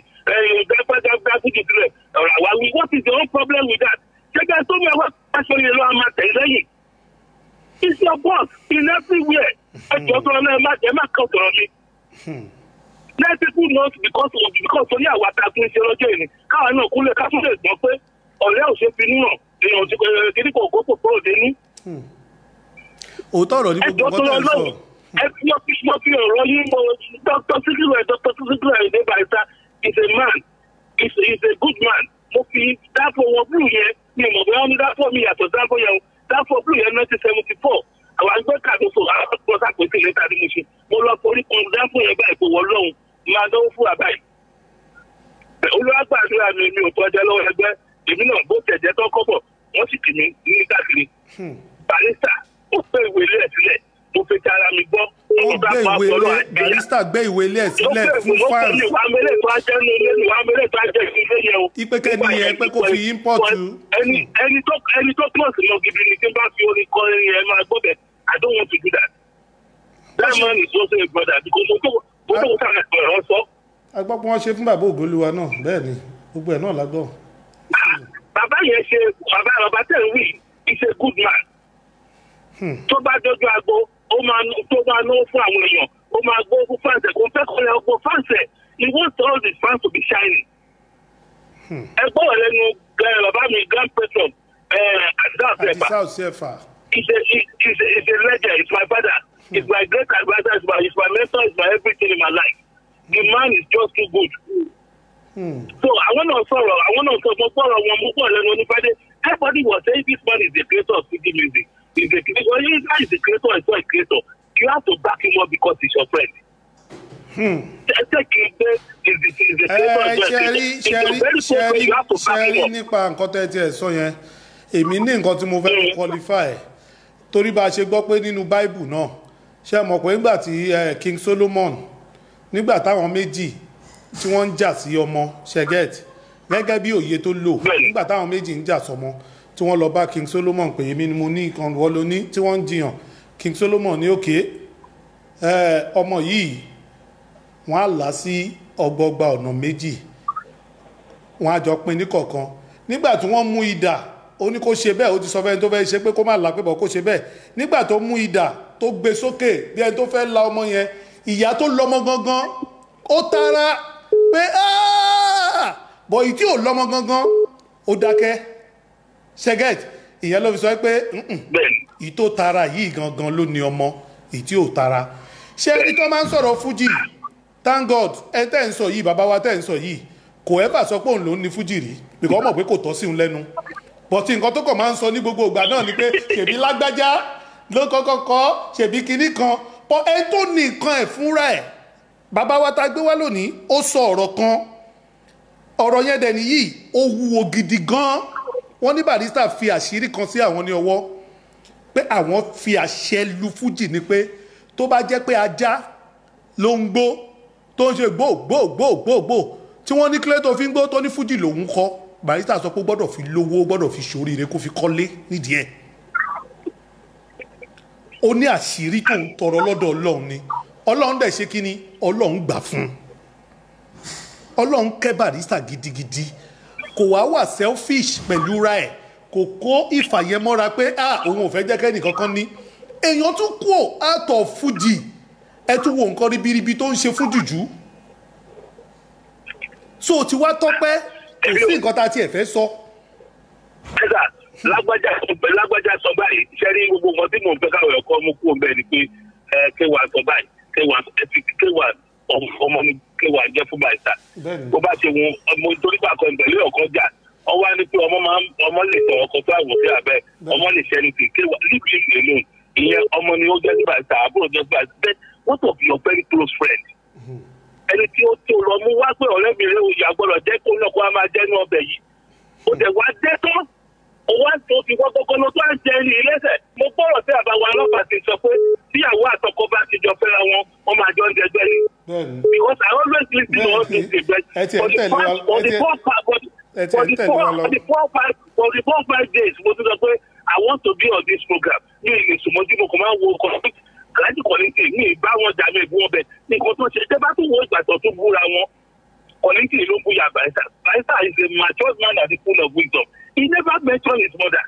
What is your own problem with that? Ṣẹ́gbẹ́ tó mẹ́ wá aṣọ yẹn ló máa tẹ̀ lẹ́yìn. It's your boss in everywhere. Ẹjọ́ tó ọlọ́run má jẹ́ má kàn sọ̀rọ̀ mi. Let people know because of because oní àwọn àtàkùn ṣe lọ́jọ́ ìní. Káwa náà kúlẹ̀ ká tún lè gbọ́ pé ọ̀rẹ́ ò ṣe finú hàn. Èèyàn ti kiri kò kó kòkó òde ní. òótọ́ ọ̀rọ̀ ní gbogbo Ẹjọ́ tó nǹkan tẹ̀ ń sọ. ọlọ́run ẹ fi mo fi mo fi ọ̀rọ̀ yín mo Dr. Sikiru ẹ̀ Dr. Sikiru ẹ̀ ní Barrister is a man is is a good man mo fi dáàbò wọn blue yẹn mi mọ̀ bóyá wọn ní dáàbò mi yàtọ̀ dáàbò yẹn o dáàbò blue yẹn nineteen seventy four àwọn àgbẹ̀ kàdóso àwọn àgbẹ̀ sàpèsè lẹ́tà ni mo ṣe mo lọ forí kan dáàbò yẹn báyìí kò wọ́ lọ́hùn máa dánwó fún àbáyé olùwàgbàdúrà mi mi ò tọ́jà lọ́wọ́ ẹgbẹ́ èmi náà bó tẹ̀jẹ́ tó kọ́bọ̀ wọ́n sì kì mí ní káàkiri barista ó pé ìwé ilé ẹ̀ sílẹ̀ mo fi ti ara mi gbọ́ ó gbé ìwé ilé barista gbé ìwé ilé ẹ̀ sílẹ̀ fún fans ìwà mẹ́lẹ̀ tó á jẹ́ nu ilé ìwà mẹ́lẹ̀ tó á jẹ́ nu ilé yẹn o. ipe kẹ́ni yẹn pé kó fi import ẹni ẹni tó ẹni tó close mọ gidi ni tí n bá fi orin kọ ẹni yẹn máa gbọ́ bẹ̀ I don't want to do that. that man is also a brother because mo tó mo tó kó sáà ẹ̀rọ sọ. a gbọ́ pé wọ́n ṣe fún bàbá ògolúwa náà bẹ́ẹ̀ ni gbogbo ẹ̀ náà la gbọ́. bàbá yẹn ṣe bàbá bàbá tẹ̀ ń wí is a good man. tó bá dójú agbo ó máa tó máa náwó fún àwọn èèyàn ó máa gbó fún fáǹsẹ̀ kò fẹ́ kọ́ ẹ ọgbọ́n fáǹsẹ̀ he wants all his fans to be shining. ẹ gbọ́ lẹ́nu bàbá mi grand patron àdìsá ọ̀sẹ̀ ẹ̀fà àdìsá ọ̀sẹ̀ ẹ̀fà. he's a he's a he's a legend he's my father he's my great adviser he's my he's my mentor he's my everything in my life the man is just too good. so àwọn náà sọ̀rọ̀ àwọn náà sọ mo gbọ́rọ̀ wọn mo gbọ́ lẹ́nu onífàdé everybody was saying this man is the creator of Fuji music he's the creator well he's not the creator he's not a creator you have to back him up because he's your friend. Ṣé kì í pé is the is the creator of the ṣẹ́rí He's a ṣẹ́rí very good friend ṣẹ́rí you have to back him ṣẹ́rí up. nípa nǹkan tẹ́ tiẹ̀ sọ yẹn èmi ní nǹkan tí mo fẹ́ fi qualify torí bá a ṣe gbọ́ pé nínú báìbù náà ṣe mọ̀ pé nígbà tí eh, king solomon nígbà táwọn méjì tí wọ́n ń jà sí ọmọ sheget gẹ́gẹ́ bí òye tó lò nígbà táwọn méjì ń jà sọmọ tí wọ́n lọ bá king solomon pé èmi ni mo ní nǹkan wọ́n ló ní tí wọ́n ń jiyàn king solomon ní òkè ọmọ yìí wọ́n á là á sí ọgbọgba ọ̀nà méjì wọ́n á jọ pín ní kọ̀ọ̀kan nígbà tí wọ́n mú idà ó ní kó ṣe bẹ́ẹ̀ ó ti sọ fẹ́ni tó fẹ́ ṣe pé kó má là pé bọ̀ kó ṣe bẹ́ẹ̀ nígbà tó mú idà tó gbé sókè bí ẹni tó fẹ́ la ọmọ yẹn ìyá tó lọ́mọ gangan ó tara pé "Ah!" bọ̀ ìtí ò lọ́mọ gangan ó dákẹ́ ṣẹ́gẹ́t ìyẹn ló fi sọ pé "Mm-mm, ìtò tara yìí gangan ló ní ọmọ ìtí ò tara ṣé ẹni tó máa ń sọ̀rọ̀ fújì thank god ẹ tẹ́ ń sọ yìí bàbá wa tẹ́ ń sọ yìí kò ẹ́ bà sọ pé òun ló ń ní fújì rí bìkọ́ mọ̀ pé kò tọ́ sí òun lẹ́nu bọ̀tí nǹkan tó kàn máa ń sọ ní gbogbo ìgbà náà ni pé ṣèbí lágbájá ló kọ́kọ́ kọ́ ṣèbí kinní kan pọ̀ ẹ tó ní nǹkan ẹ̀ fúnra ẹ̀ bàbá wa ta gbé wá lónìí ó sọ ọ̀rọ̀ kan ọ̀rọ̀ yẹn dẹ̀ nìyí ó wúwo gidi gan wọ́n ní barista fi àṣírí kan sí àwọn ní ọwọ́ pé àwọn fi àṣẹ lu fújì ni pé tó bá jẹ́ pé ajá ló ń gbó tó ń ṣe gbó gbó gbó gbó gbó tí wọ́n ní kílẹ̀ tó fi ń gbó tó ní fújì lòún kọ́ barista sọ pé ó gbọ́dọ̀ fi lówó ó gbọ́dọ̀ fi ṣoríire kó fi kọ́lé nídìí ẹ̀ ó ní àṣírí tó ń tọrọ lọ́dọ̀ ọlọ́run ni ọlọ́run dẹ̀ ṣe kí ni ọlọ́run gbà fún un ọlọ́run kẹ́ barista gidigidi kò wá wà selfish pẹ̀lú ra ẹ̀ kò kó ìfàyẹmọ́ra pé ah òun ò fẹ́ jẹ́ kẹ́nì kankan ní èèyàn tún kú ò àtọ̀ fújì ẹ tún wo nǹkan ribiribi tó ń ṣe fún jùjú so ti wá tọ́pẹ́ kò sí nǹkan tá a tiẹ̀ fẹ́ sọ. ẹ̀sà lágbájá lágbájá sọ báyìí ṣe rí gbogbo nǹkan tí mò ń fẹ́ káwọn ẹ̀kọ́ mú kúrò bẹ́ẹ̀ ni pé ẹ kéwàá sọ báyìí kéwàá ẹ fi kéwàá ọmọ mi kéwàá jẹ́ fún báyìí sà bó bá ṣe wọn ọmọ torí pàkọ ìbẹ̀lẹ̀ ọ̀kan jà ọwọ́ á ní pé ọmọ máa ń ọmọ lè tọ̀ ọkọ̀ tó àwọ̀ sí abẹ́ ọmọ lè ṣẹ́ni sí kéwàá leave him alone ìyẹn ọmọ ni ó jẹ́ sí báyìí sà àbúrò jẹ́ sí báyìí sà what of your very close friend ẹni tí ó tó lọ mú wá pé ọ̀rẹ́ mi rẹ̀ òyà gbọ́dọ̀ jẹ́ kó náà kó a máa jẹ́ ní ọbẹ̀ yìí ó dẹ̀ wá jẹ́ tán ó wá tó fi wọ́n kọ́kọ́ lọ tó à ń jẹ ní ilẹ́sẹ̀ mo gbọ́rọ̀ sí àbáwọ ọlọ́pàá ti sọ pé tíyàwó àtọkọ bá ti jọ fẹ́ra wọn wọ́n máa jọ ń jẹgbẹ́ ni because I always lis ten to all these things but for the past for the four five for the for the four for the four five for the four five days mo ti sọ pé I want to be on this program ní ìsùnmọ́jú mo kò máa wo ọkọ̀ aláàjì kọ́lẹ́ńtì ní ìbá wọn jà mí ìbú wọn bẹ nǹkan tó ṣe tẹ́ bá tún wo ìgbà tó tún búra wọn kọ́lẹ́ńtì ló búya barista barista is a mature man and full of wisdom he never mention his mother.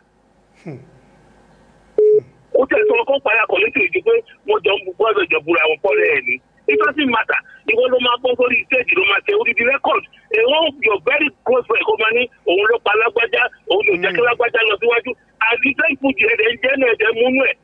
ó tẹ̀ sọ ọkọ̀ pààyà kọ́lẹ́ńtì ju pé wọ́n jọ ń gbọ́dọ̀ jọ búra wọn pọ́ lẹ́yìn ni it doesn't matter ìwọ ló máa gbọ́ sórí stage ló máa tẹ odidi record èèwọ̀n your very close friend kó máa ní òun ló pa lágbájá òun ló jẹ́ kí lágbájá lọ síwájú àdìsẹ́ ìfújì ẹ̀dẹ̀ ń jẹ́ náà ẹ̀dẹ̀ múnú ẹ̀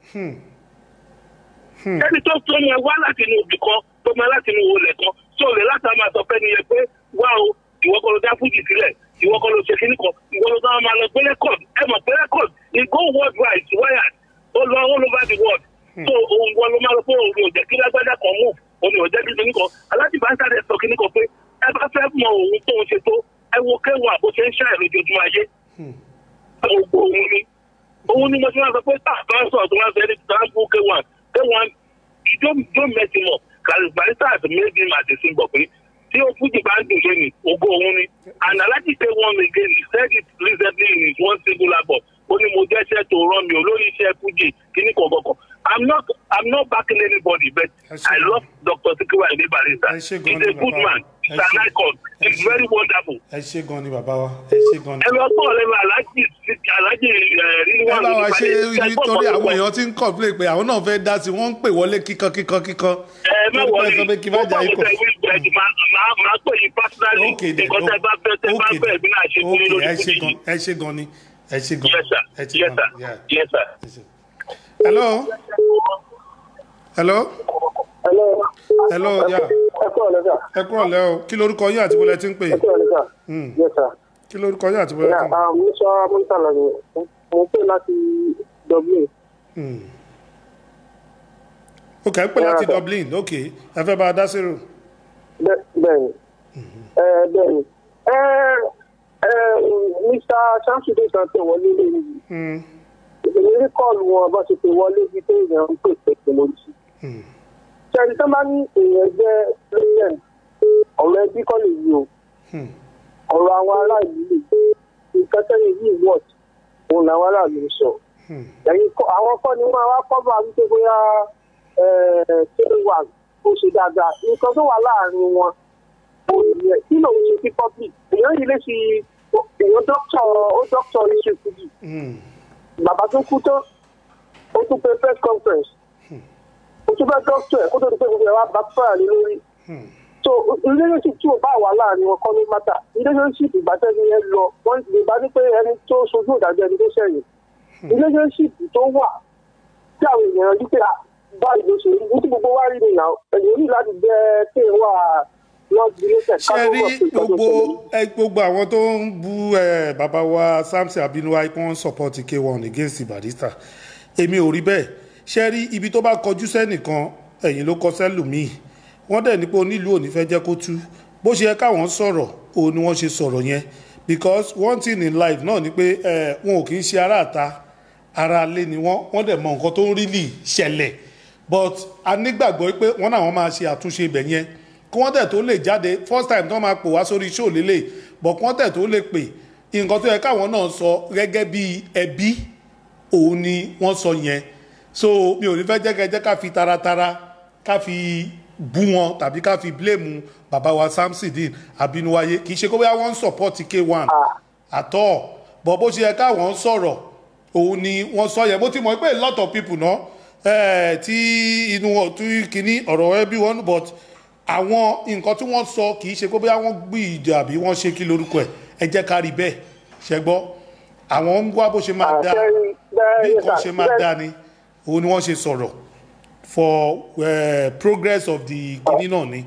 ẹni tó tó yẹn wá láti inú ibì kan tó máa láti inú olè kan tó lè láti máa sọ fẹ́ni yẹn pé wá o ìwọ kọ́ ló dá fújì sílẹ̀ ìwọ kọ́ ló ṣe kíní kan ìwọ ló dáa máa lọ gbé rẹ́kọ̀d ẹ mọ̀ pé rẹ́kọ̀d e go world wide wired ó lọ all over the world so òun wọn ló máa lọ pé òun ò jẹ́ kí lágbájá kan move òun ò jẹ́ kí kíní kan aláàjì bá ń sáré sọ kíní kan pé ẹ bá fẹ́ mọ òun tó ń ṣe tó ẹ wo kéwà bó ṣe ń ṣàì lójoojúmọ́ ayé ògbó òun ni òun ni mo ti máa sọ pé tá a bá ń sọ̀rọ̀ tó máa ń fẹ́ ní tàǹkù kéwà kéwà you don't don't mess him up barista has made him as a symbol pé tí o fújì bá ń dùn ṣe ni ògo òun ni and alhaji say one again he said it recently in his one single album ó ní mo jẹ́ iṣẹ́ tó rán mi olórí iṣẹ́ fújì kíní kọ̀ọ̀kan i'm not i'm not backing anybody but i love dr sikiru ayinde barista he's a good man he's an icon he's very wonderful. ẹ ṣe gan ni bàbá wa ẹ ṣe gan ni. ẹ lọ pọ̀ lẹ́nu alhaji alhaji rírí ẹ bá wa ṣe nítorí àwọn èèyàn ti ń complain pé àwọn náà fẹ́ dá sí wọ́n ń pè wọlé kíkan kíkan kíkan. ẹ má wọlé sọ pé kí má jà ikọ̀. máa pè yín personally nǹkan tẹ bá fẹ́ tẹ bá fẹ́ ẹ̀mí náà ṣe fún yín lórí fújì yìí. ẹ ṣe gan ni ẹ ṣe gan. yes sir ẹ ṣe yes gan sir yes sir. hello hello Hello. hello ya ẹ kúrò lẹ́sà. ẹ kúrò lẹ́ o kí lorúkọ yín àti bọ́lẹ̀ tí ń pè ẹ kúrò lẹ́sà. Hmm. yes sir. kí lorúkọ yín àti bọ́lẹ̀ tí ń pè. mo sọ mọ́tàlá ni mo pè láti dublin. Hmm. ok ẹ pè láti dublin ok ẹ fẹ́ bá a dá sírò. Bẹ́- bẹ́ẹ̀ni ẹ bẹ́ẹ̀ni ẹ ẹ mr samson kan tẹ wọlé lórí Hmm. èmi rí kọ́ọ̀lù wọn bá ṣe pé wọlé bí pé èèyàn ń pè pé kí mo jí. ṣẹ́ni tó bá ní èèyàn jẹ́ president ọ̀rọ̀ ẹbí kọ́ lè yí o ọ̀rọ̀ àwọn aráàlú lè nǹkan tẹ́lẹ̀ yìí wọ̀t òun làwọn aráàlú ń sọ. ẹ̀yin kọ́- àwọn kọ́ ni wọ́n wá kọ́ bá wípé bóyá ṣé wà ó ṣe dáadáa nǹkan tó wà láàrin wọn ó yẹ kí lòun ṣe sí public èèyàn yìí lè fi èèyàn dókítà ó dókítà oníṣẹ́ kùdì bàbá tó kú tán ó tún pe press conference ó tún fẹ́ dókítà ẹ̀ kó tó di pé gbogbo ẹ̀ wá bá fẹ́ràn lé lórí so relationship tí o bá wà láàrin wọn kọ́ ní mátà relationship ìgbàtẹ́ni yẹn lọ wọ́n lè bá ní pé ẹni tó sojú ìdájọ́ ẹni tó sẹ́yìn relationship tó wà tí àwọn èèyàn rí pé ah, báyìí ló ṣe rí ní tí gbogbo wa rí nìyà ẹ̀yìn ní láti jẹ́ pé wà not related ká ṣe tó rí wọ̀ pé ìtọ́jú gbogbo ṣẹlẹ̀. ẹ, gbogbo àwọn tó ń bú ẹ, bàbá wa samson abinuwa pé wọ́n support k1 against barista èmi ò rí bẹ́ẹ̀ ṣe rí ibi tó bá kọjú sẹ́nìkan ẹ̀yìn ló kọ sẹ́lùmíì wọ́n dẹ̀ ní pé onílù ò ní fẹ́ jẹ́ kó tú bó ṣe yẹ káwọn sọ̀rọ̀ òun ni wọ́n ṣe sọ̀rọ̀ yẹn because one thing in life náà ni pé ẹ, wọn ò kì í ṣe aráàta ara ilé ni wọ́n wọ́n dẹ̀ mọ nǹkan tó ń rí lì ṣẹlẹ̀ but a nígbàgbọ́ pé wọ́n náà wọ́n máa ṣe àtúnṣe ibẹ̀ yẹn kí wọ́n tẹ̀ tó lè jáde first time tó máa pò wá sórí show lélẹ̀ but kí wọ́n tẹ̀ tó lè pè nǹkan tó yẹ káwọn náà sọ gẹ́gẹ́ bí ẹbí òun ni wọ́n sọ yẹn so mi ò ní fẹ́ jẹ́ kẹ́ jẹ́ ká fi taratara ká fi bú wọn tàbí ká fi blame bàbá wa samsidin abinuwaye kì í ṣe kó bóyá wọ́n ń support k1 àtọ́ bọ̀ bó ṣe yẹ káwọn sọ̀rọ̀ òun ni wọ́n sọ yẹn bó ti mọ̀ pé a lot of people náà eh, tí inú wọn tún kínní ọ̀rọ̀ ẹbí wọn but àwọn nǹkan tí wọ́n sọ kì í ṣe pé bóyá wọ́n gbé ìjà àbí wọ́n ṣe kí lórúkọ ẹ̀ ẹ jẹ́ ká rí bẹ́ẹ̀ ṣẹ gbọ́ àwọn ń wá bó ṣe máa dá bí nǹkan ṣe máa dá ni òun ni wọ́n ṣe sọ̀rọ̀ for uh, progress of the kínní náà ni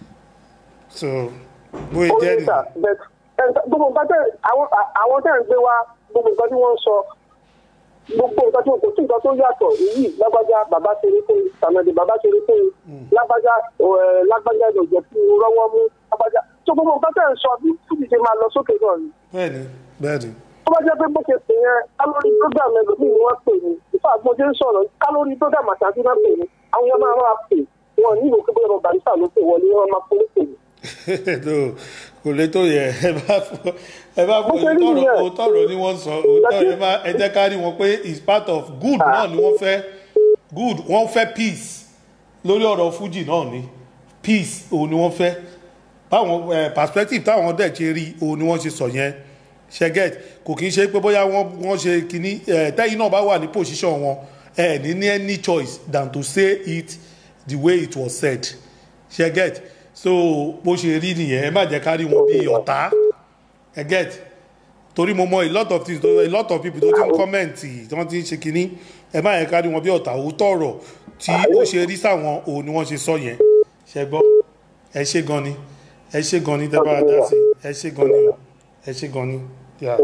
so bóyá ó jẹ́ ní sà nìyẹn. but ẹ, gbogbo nǹkan tẹ àwọn àwọn tẹ ń gbé wá gbogbo nǹkan tí wọ́n ń sọ gbogbo nǹkan tí kò sí nǹkan tó yàtọ̀ èyí lágbájá bàbá ṣeré fún mi tàmẹ̀dì bàbá ṣeré fún mi lágbájá ẹ, lágbájá ìdọ̀jẹ̀ fún mi rọ́wọ́ mú lágbájá tó gbogbo nǹkan tẹ ń sọ bí fúdi ṣe máa lọ sókè náà ni bẹ́ẹ̀ni bẹ́ẹ̀ni tó bá jẹ́ pé bó ṣe pè yẹn kálórì program ẹlòmíì ni wọ́n pè ní ìfọ̀ àgbọ̀njẹ́ ń sọ̀rọ̀ kálórì program àtàkì náà pè ní àwọn yẹn máa máa pè wọn ní ìwò pé bóyá barista ló pè wọlé wọn máa polówó pè ní. no kò lè tó yẹ ẹ bá fọ ẹ bá fọ Bó ṣe rí òótọ́rọ̀ nìyẹn. òótọ́rọ̀ ni wọ́n sọ òótọ́rọ̀ ẹ má ẹ jẹ́ ká rí wọn pé is part of good náà ni wọ́n fẹ́ good wọ́n fẹ́ peace lórí ọ̀rọ̀ fuji náà ni peace òun ni wọ́n fẹ́ báwọn ẹ perspective táwọn dẹ̀ ṣe rí òun ni wọ́n ṣe sọ yẹn ṣẹgẹt kò kí n ṣe pé bóyá wọ́n wọ́n ṣe kínní ẹ tẹ́yìn náà bá wà ní position wọn ẹ ní ní any choice than to say it the way it was said ṣẹgẹt so bó ṣe rí nìyẹn ẹ má jẹ́ ká rí wọn bí ọ̀tá ẹ get torí mo mọ a lot of things a lot of people tó ti ń kọ́mẹ̀ntì tí wọ́n ti ń ṣe kínní ẹ má yẹ ká rí wọn bí ọ̀tá òótọ́ ọ̀rọ̀ tí ó ṣe rí sáwọn òun ni wọ́n ṣe sọ yẹn ṣẹ gbọ́ ẹ ṣe gan ni ẹ ṣe gan ni tẹ́ bá dá sí ẹ ṣe gan ni o ẹ ṣe gan ni. Yeah.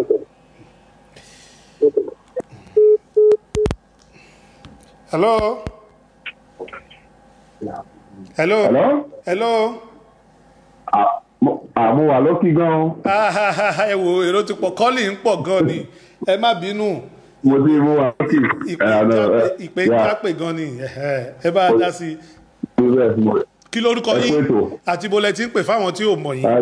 hello. hello. Hello? hello. àmú wà lókì gan. Ah, ẹ wo èrò ti pọ̀ kọ́lì ń pọ̀ gan ni ẹ má bínú mo ti mú wà lókì. ìpè jápè gan ni ẹhẹ́, ẹ bá a dá sí i kí lórúkọ Ẹ kú yín ètò. àti bó lẹ ti ń pè fáwọn tí ò mọ̀ yín.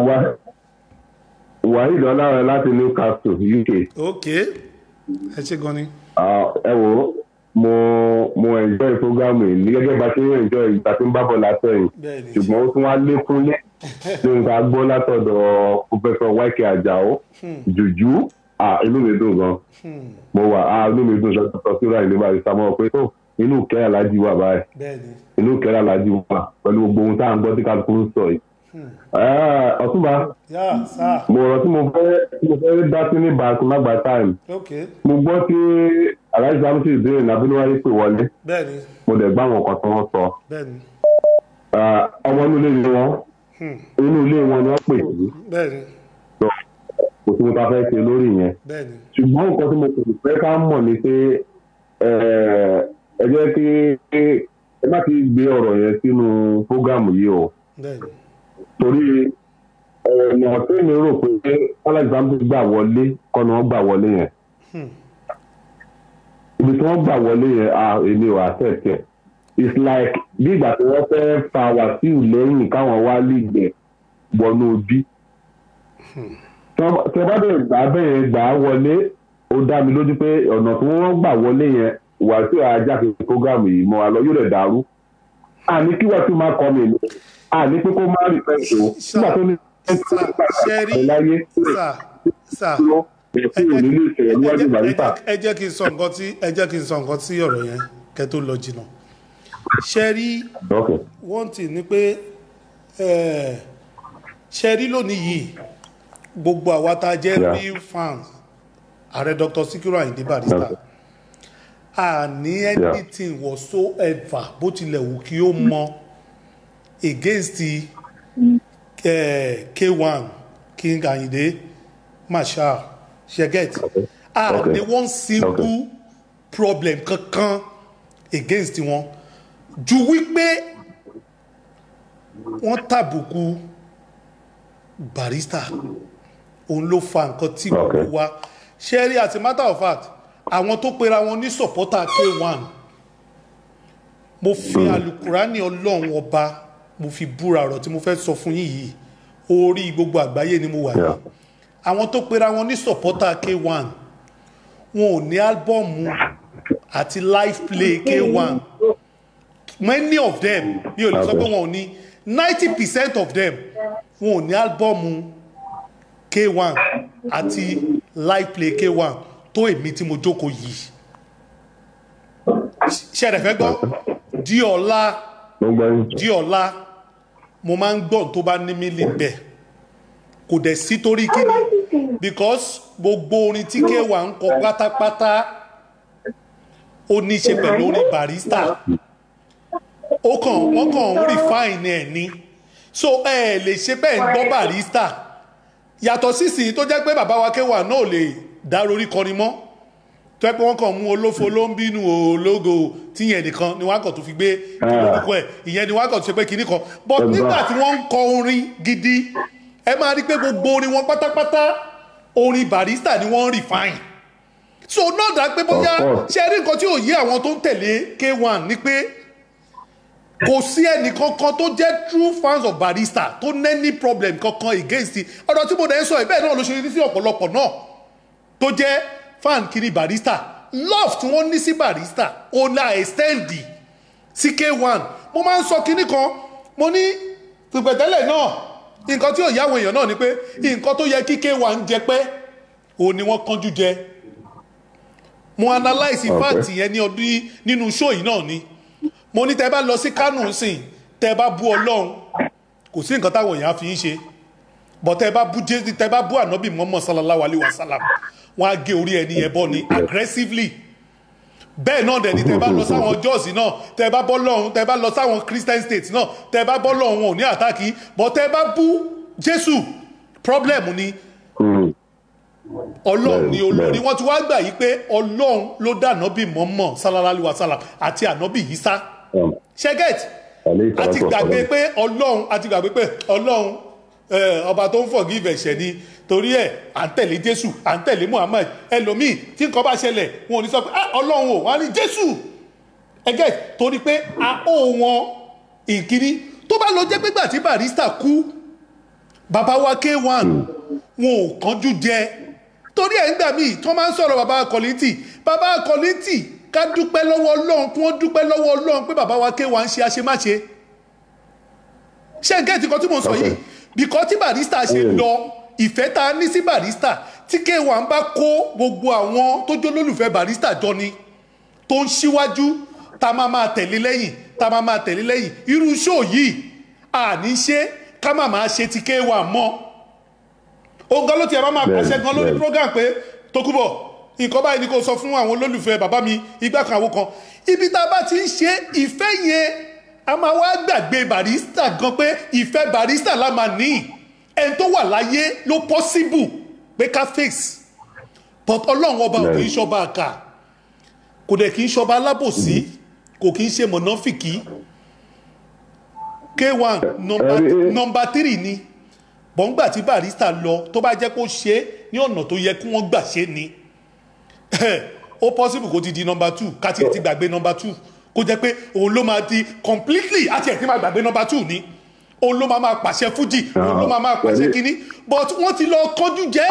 wàhíì dọ́là láti newcastle uk. ok ẹ ṣe gan ni. Ah, ẹ wo mo mo enjoy program yìí ní gẹ́gẹ́ bá ṣe ń enjoy ìgbà tí ń bá bọ̀ látẹ̀yìn Bẹ́ẹ̀ni. ṣùgbọ́n ó tún wá lékún lé ní nǹkan gbọ́ látọ̀dọ̀ professor wáìkì àjàó jùjú ah, inú mi dùn gan mo wà ah, inú mi dùn sọ́tọ̀ síra ìlú bá ìsàmọ́ pé tó inú kẹ́ alájí wà báyìí bẹ́ẹ̀ni. inú kẹ́ alájí wà pẹ̀lú gbogbo ohun tá à ń gbọ́ tí kálukú ń sọ yìí. Ah, ọ̀túnba yá sáà mo rọ tí mo fẹ́ tí mo fẹ́ dá sí ní bàtí má gba time ok mo gbọ́ tí aláìsí samusi ìbéèrè nàbínúwáyé pè wọlé bẹ́ẹ̀ni mo dẹ̀ gbá àwọn kan tí wọ́n sọ bẹ́ẹ̀ni Ah, ọmọ inú ilé ni wọ́n hmm, inú ilé wọn ni wọ́n pè sí bẹ́ẹ̀ni lọ kò sí mo ta fẹ́ ṣe lórí yẹn bẹ́ẹ̀ni ṣùgbọ́n nǹkan tí mo kò fẹ́ ká mọ̀ ni pé eh, ẹ jẹ́ kí ẹ má ti gbé ọ̀rọ̀ yẹn sínú fógámù yìí o bẹ́ẹ̀ni torí ọ̀nà tí mi rò pé aláìsí samusi gbà wọlé kọ́ni wọ́n gbà wọlé yẹn hmm, ibi tí wọ́n gbà wọlé yẹn ah èmi ò accept ẹ̀ it's like bí ìgbà tí wọ́n fẹ́ fa wàsíù lẹ́yìn káwọn wá lè gbẹ̀ wọnú ojú tẹ bá bẹ̀rẹ̀ gbà bẹ́ẹ̀ gbà á wọlé ó dá mi lójú pé ọ̀nà tí wọ́n gbà wọlé yẹn wàsíù ajá fi program yìí mọ́ wa lọ yóò rẹ̀ dàrú àní kí wàsíù má kọ́ mi ní àní pé kó má rí pẹ́ẹ́sì o nígbà tó ní ṣẹ́rí láyé sà sà èsì ò ní lè sọ̀rọ̀ níwájú barista ẹ jẹ́ kí n sọ nǹkan tí ẹ jẹ́ kí n sọ nǹkan tí ọ̀rọ̀ yẹn kẹ́ tó lọ jìnnà ṣẹ́rí okay one thing ni pé eh, ṣẹ́rí lónìí yìí gbogbo àwa tá a jẹ́ Yeah. real fans ààrẹ dr sikiru ayinde barista a ní anything whatsoever bó tilẹ̀ wù kí ó mọ against eh, k1 king ayinde marshal sheget a Okay. ní one simple problem kankan against wọn ju wípé wọ́n tàbùkù barista òun ló fa nǹkan tí gbogbo wa ṣe rí as a matter of fact àwọn tó pera wọn ní supporter k1 mo fi alukurani ọlọ́run ọba mo fi búra ọ̀rọ̀ tí mo fẹ́ sọ fún yín yìí orí gbogbo àgbáyé ni mo wà yìí àwọn tó pera wọn ní supporter k1 wọn ò ní álbọ̀mù àti live play k1 many of them mi ò lè sọ pé wọn ò ní ninety percent of them wọn ò ní álbọ̀mù k1 àti live play k1 tó èmi tí mo jókòó yìí ṣẹ̀rẹ̀ fẹ́ gbọ́ di ọ̀la di ọ̀la mo máa ń gbọ́ tó bá ní mí lè bẹ̀ kò dẹ̀ sí torí kíni because gbogbo orin tí k1 ń kọ pátápátá ó ní í ṣe pẹ̀lú orin barista ó kàn wọ́n kàn ń refine ẹ̀ ni so ẹ ẹ̀ lè ṣe bẹ́ẹ̀ ń gbọ́ barista yàtọ̀ sísìn tó jẹ́ pé bàbá wa kéwà náà lè dá lórí kọrin mọ́ tó yẹ pé wọ́n kàn mú olófo ló ń bínú ológo tíyẹn nìkan ni wọ́n kàn tó fi gbé orúkọ ẹ̀ ìyẹn ni wọ́n kàn tó ṣe pé kinní kan but nígbà tí wọ́n ń kọ orin gidi ẹ máa rí pé gbogbo orin wọn pátápátá orin barista ni wọ́n ń refine so náà dá pé bóyá ṣe rí nǹkan tí ò yé àwọn tó ń tẹ̀lé k1 ni pé kò sí ẹnì kankan tó jẹ́ true fans of barista tó ní problem kankan against it ọ̀dọ̀ tí mo dẹ̀ ń sọ ìbẹ́ẹ̀ náà ló ṣe rí sí ọ̀pọ̀lọpọ̀ náà tó jẹ́ fan kiri barista love tí wọ́n ní sí barista ó la extend sí k1 mo máa ń sọ kinní kan mo ní pìpẹ̀tẹ́lẹ̀ náà nǹkan tí ò yá àwọn èèyàn náà ni pé nǹkan tó yẹ kí k1 jẹ pé òun ni wọ́n kánjú jẹ mo analyse fact yẹn ní ọdún nínú show yìí náà ni mo ní tẹ bá lọ sí kánò sìn tẹ bá bú ọlọ́run kò sí nǹkan táwọn èèyàn fi ń ṣe bọ́ tẹ bá bú jésù tẹ bá bú ànábì mọ́mọ́ sallallahu alayhi wa sallam wọ́n á gé orí ẹni yẹn bọ́ ni aggressively bẹ́ẹ̀ náà dẹ̀ ni tẹ bá lọ sáwọn jọ́ọ̀sì náà tẹ bá bọ́ lọ́hún tẹ bá lọ sáwọn christian states náà tẹ bá bọ́ lọ́hún wọn ò ní àtàkì bọ́ tẹ bá bú jésù problem ni ọlọ́run ni olórí wọ́n ti wá gbà yí pé ọlọ́run ló dá ànábì mọ́mọ́ sallallahu alayhi wa sallam àti ànábì yísá ṣẹ́gẹ̀t àti gbàgbé pé ọlọ́run àti gbàgbé pé ọlọ́run ọba tó ń forgive ẹ̀ṣẹ̀ ni torí ẹ̀ à ń tẹ̀lé jésù à ń tẹ̀lé muhammed ẹlòmíì tí nǹkan bá ṣẹlẹ̀ wọn ò ní sọ pé ọlọ́run ò wọ́n á ní jésù ẹgẹ́ torí pé a ó wọn ìkíní tó bá lọ jẹ́ pé gbà tí barista kú bàbá wa k1 wọn ò kánjú jẹ torí ẹ̀ ń gbà míì tí wọ́n máa ń sọ̀rọ̀ bàbá kọ́lìntì bàbá kọ́lìntì ká dúpẹ́ lọ́wọ́ ọlọ́run kí wọ́n dúpẹ́ lọ́wọ́ ọlọ́run pé bàbá wa k1 ń ṣe àṣemáṣe ṣé n gẹ́ẹ̀tì kan tí mo sọ yìí bìkọ́ tí barista ṣe lọ ìfẹ́ tá a ní sí barista tí k1 bá kó gbogbo àwọn tó jó lólùfẹ́ barista jọ ni tó ń ṣíwájú tá a máa máa tẹ̀lé lẹ́yìn tá a máa máa tẹ̀lé lẹ́yìn irú ṣó yìí àní ṣe ká má máa ṣe ti k1 mọ́ òun gan ló tiẹ̀ máa máa pàṣẹ gan lórí program pé Tókunbọ̀ nǹkan báyìí ni kò sọ fún àwọn olólùfẹ́ bàbá mi igbá kan àwọn kan ibi tá a bá ti ń ṣe ìfẹ́ yẹn a máa wá gbàgbé barista gan pé ìfẹ́ barista la máa ní ẹni tó wà láyé ló possible pé ká face but ọlọ́run ọba ò kì í ṣọba àkà kò dẹ̀ kì í ṣọba alábòsí kò kì í ṣe mọ̀nàfìkì k1 nọmba three ni bọ́ngbà tí barista lọ tó bá jẹ́ kó ṣe é ní ọ̀nà tó yẹ kí wọ́n gbà ṣe ni ó possible kó ti di number two ká tiẹ̀ ti gbàgbé number two kó jẹ́ pé òun ló máa di completely àti ẹ̀ ti máa gbàgbé number two ni òun ló máa máa pàṣẹ fújì òun ló máa máa pàṣẹ kínní but wọ́n ti lọ kọjú jẹ́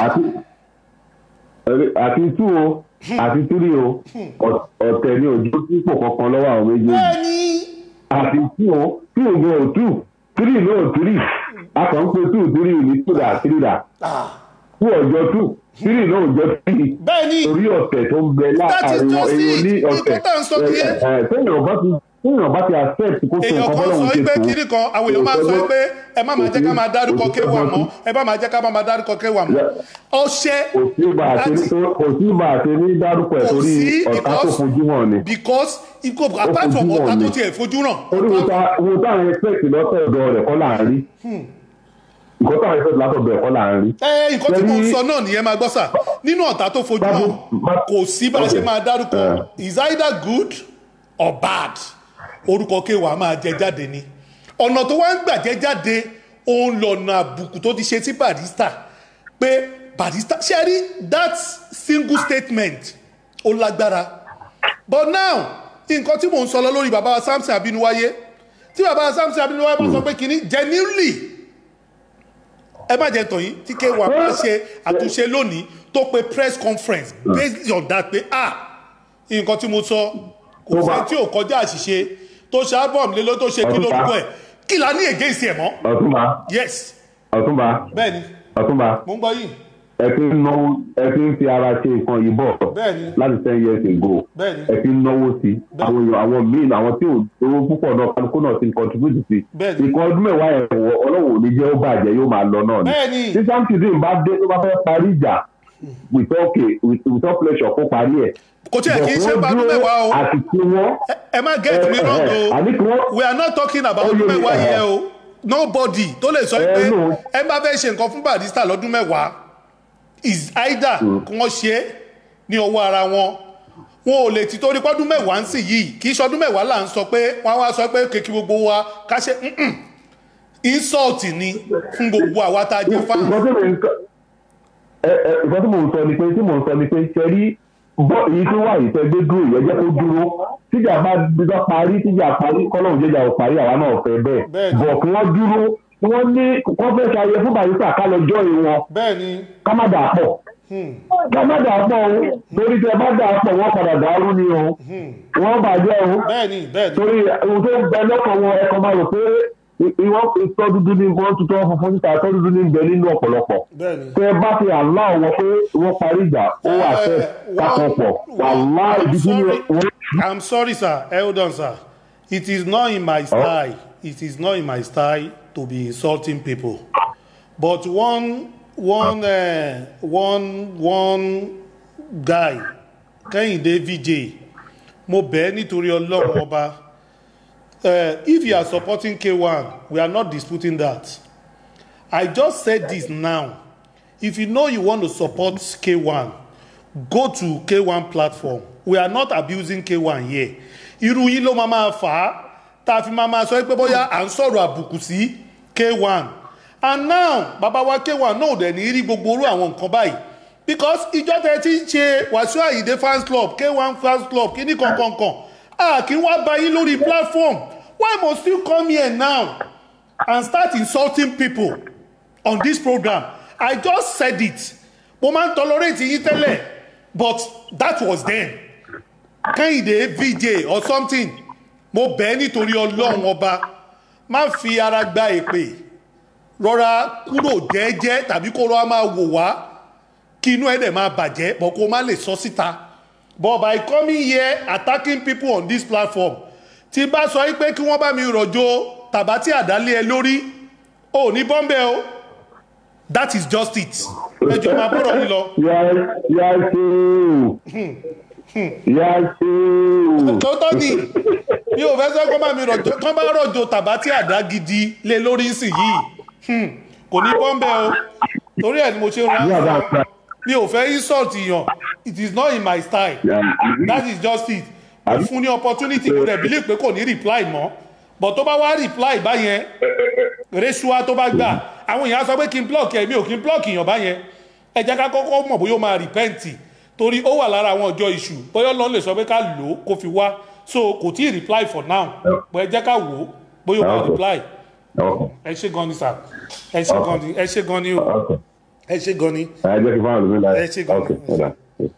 àti àti two o àti three o ọ̀- ọ̀tẹ̀ ni òjò sípò kankan lọ́wọ́ àwọn méjèèjì bẹ́ẹ̀ni àti two o two gan o two three no three a kàn ń pe two three ní two dà three dà two ọjọ́ two three no ọjọ́ three bẹ́ẹ̀ni torí ọ̀tẹ̀ tó ń bẹ That is láàárín wọn just èèyàn it. ní ọ̀tẹ̀ Nǹkan tá à ń sọ nìyẹn. ẹ, ẹ, téèyàn bá ti téèyàn bá ti accept kó tó èèyàn nǹkan kan bọ́lá sọ òun ṣe pé tó kiri kan àwọn èèyàn máa sọ pé ẹ má máa jẹ́ ká máa dárúkọ kéwà mọ́ ẹ má máa jẹ́ ká máa dárúkọ kéwà mọ́ ọṣẹ kò sí bá a ṣe ní kò sí bá a ṣe ní dárúkọ ẹ̀ Kò torí sí, ọ̀tá tó because- fojú hàn ni. because ikú apart from fojú ọ̀tá hàn tó ni. tiẹ̀ fojú ràn orí wo ta wo táwọn expect lọ́sọ̀dọ̀ rẹ̀ kọ́ là ń rí nǹkan táwọn expect lọ́sọ̀dọ̀ rẹ̀ kọ́ là ń rí. ẹ nǹkan tí mo ń Lẹ́yìn- sọ náà nìyẹn máa gbọ́ sà nínú ọ̀tá tó fojú hàn kò sí bá a ṣe máa dárúkọ is either good or bad orúkọ kéwàá máa jẹ jáde ni ọ̀nà tó wá ń gbà jẹ jáde òun lọ̀nà àbùkù tó ti ṣe sí barista pé barista ṣe rí that single statement ó lágbára but now nǹkan tí mò ń sọ lọ lórí bàbá wa samson abinuwaye tí bàbá wa samson abinuwaye bá sọ pé kínní genuinely ẹ má jẹ tàn yín tí kéwà bá ṣe àtúnṣe lónìí tó pe press conference based on that pé ah nǹkan tí mo sọ kò sẹ́ni tí ò kọjá àṣìṣe tó ṣe album lé ló tó ṣe kí lórúkọ ẹ̀ kí la ní against ẹ̀ mọ́ ọ̀túnba yes ọ̀túnba bẹ́ẹ̀ni ọ̀túnba mo ń gbọ́ yìí ẹ fi ń náwó ẹ fi ń fi ara ṣe nǹkan yìí bọ̀ Bẹ́ẹ̀ni. láti ten years ago Bẹ́ẹ̀ni. ẹ fi ń náwó sí àwọn èèyàn àwọn míì àwọn tí ò owó púpọ̀ náà kálukú náà ti ń contribute sí Bẹ́ẹ̀ni. nǹkan ọdún mẹ́wàá ẹ̀ wọ ọlọ́wọ́ ò ní jẹ́ ó bàjẹ́ yóò máa lọ náà ni Bẹ́ẹ̀ni. tí samson bá dé tó bá fẹ́ parí ìjà with okay with without pleasure kó parí ẹ̀ kò tí ẹ̀ kì í ṣe bá ọdún mẹ́wàá o àti tí wọ́n ẹ má get me wrong o àní kí wọ́n we are not talking about Ó yé ọdún mi, mẹ́wàá ẹ̀. yẹn o nobody tó lè sọ pé Ẹ, no. ẹ bá fẹ́ ṣe nǹkan fún barista lọ́dún mẹ́wàá is either kí wọ́n ṣe é ní ọwọ́ ara wọn wọn ò lè ti torí pọ́dún mẹ́wàá ń sì yìí kì í ṣọdún mẹ́wàá là ń sọ pé wọ́n á wá sọ pé kékeré gbogbo wa ká ṣe mm-mm. insult ni fún gbogbo àwa tá a jẹ fáwọn. nǹkan tí mo ń sọ ẹ ẹ nǹkan tí mo ń sọ ni pé tí mo ń sọ ni pé ṣe rí bọ́ èyí tí wà yìí tẹ́gbẹ́ dúró yẹn jẹ́ kó dúró tíjà bá dídá parí tíjà parí kọ́lọ́hún jẹ́jà ò parí àwa náà fẹ́ bẹ́ẹ̀ Bẹ́ẹ̀ni. bọ̀ kí wọ́n dúró wọ́n ní wọ́n fẹ́ ṣayẹ fún barista ká lọ jọ́ ìwọ̀n bẹ́ẹ̀ni ká má dà pọ̀ ká má dà pọ̀ o torí tẹ bá dà pọ̀ wọ́n padà dàrú ni o wọ́n bàjẹ́ o bẹ́ẹ̀ni bẹ́ẹ̀ni torí ohun tó ń bẹ lọ́kàn wọn ẹ̀kọ́ máa rò pé ìwọ́n ìtọ́ dúdú ní wọ́n tutọ́ funfun níta ìtọ́ dúdú ní bẹ nínú ọ̀pọ̀lọpọ̀ bẹ́ẹ̀ni. tẹ bá fi àlá wọn pé wọ́n parí ìjà ó wà fẹ́ kakọ̀pọ̀ wàlá ìdí tí wọ́n. I'm sorry, sir. Hold on, sir. It is not in my style. It is not in my style to be insulting people. But one, one, uh, one, one guy, Kẹ́hìndé VJ, mo bẹ̀ ẹ́ nítorí ọlọ́run ọba. Uh, if you are supporting K1, we are not disputing that. I just said this now. If you know you want to support K1, go to K1 platform. We are not abusing K1 here. Irú yín ló máa máa fà á tá a fi máa máa sọ pé bóyá à ń sọ̀rọ̀ àbùkù sí K1. And now bàbá wa K1 náà ò dẹ̀ ní rí gbogbo orú àwọn nǹkan báyìí because ìjọ tẹ ti ń ṣe Wàsíù Àyìndé fans club K1 fans club kíní kankankan a kì í wá bá yín lórí platform why must you come here now and start insulting people on this program I just said it mo máa ń tolerate yín tẹ́lẹ̀ but that was then kẹ́hìndé vj or something mo bẹ́ẹ̀ nítorí ọlọ́run ọba má fi ara gba èpè rọra kúrò jẹ́ẹ́jẹ́ tàbí kó rọra máa wò wá kí inú ẹ̀ dẹ̀ máa bàjẹ́ bọ̀ kó má lè sọ síta but by coming here attacking people on this platform tí bá sọ pé kí wọ́n bá mi rọ̀jò tàbátì àdálé ẹ lórí ò ní bọ́m̀bẹ́ o that is just it ẹjọ́ máa bọ̀rọ̀ mi lọ. yà á ṣe o yà á ṣe o. tòótọ́ ni mi ò fẹ́ sọ kó bá mi rọ̀jò kán bá rọ̀jò tàbátì àdá gidi lé lórí nsìn yìí Hmm, kò ní bọ́m̀bẹ́ o torí ẹ̀ ni mo ṣe ń ra mi ò fẹ́ insult yàn it is not in my style that is just it mo fún ní opportunity kò dẹ̀ believe pé kò ní reply mọ́ but tó bá wá reply báyẹn resua tó bá gbà àwọn èèyàn á sọ pé kí n block ẹ mi ò kí n block èèyàn báyẹn ẹ jẹ́ ká kọ́kọ́ mọ̀ bóyá ó máa repent torí ó wà lára àwọn ọjọ́ iṣu bóyá ọlọ́run lè sọ pé ká lò ó kó fi wá so kò tí ì reply for now bó ẹ jẹ́ ká wò ó bóyá ó máa Okay. reply Okay. ẹ ṣe gan ni sir ẹ ṣe gan ni ẹ ṣe gan ni o Okay. ẹ ṣe gan ni. ẹ jẹ́ kí fáwọn lómi láyé. Ẹ ṣé gan-an. Okay, ọ̀dà.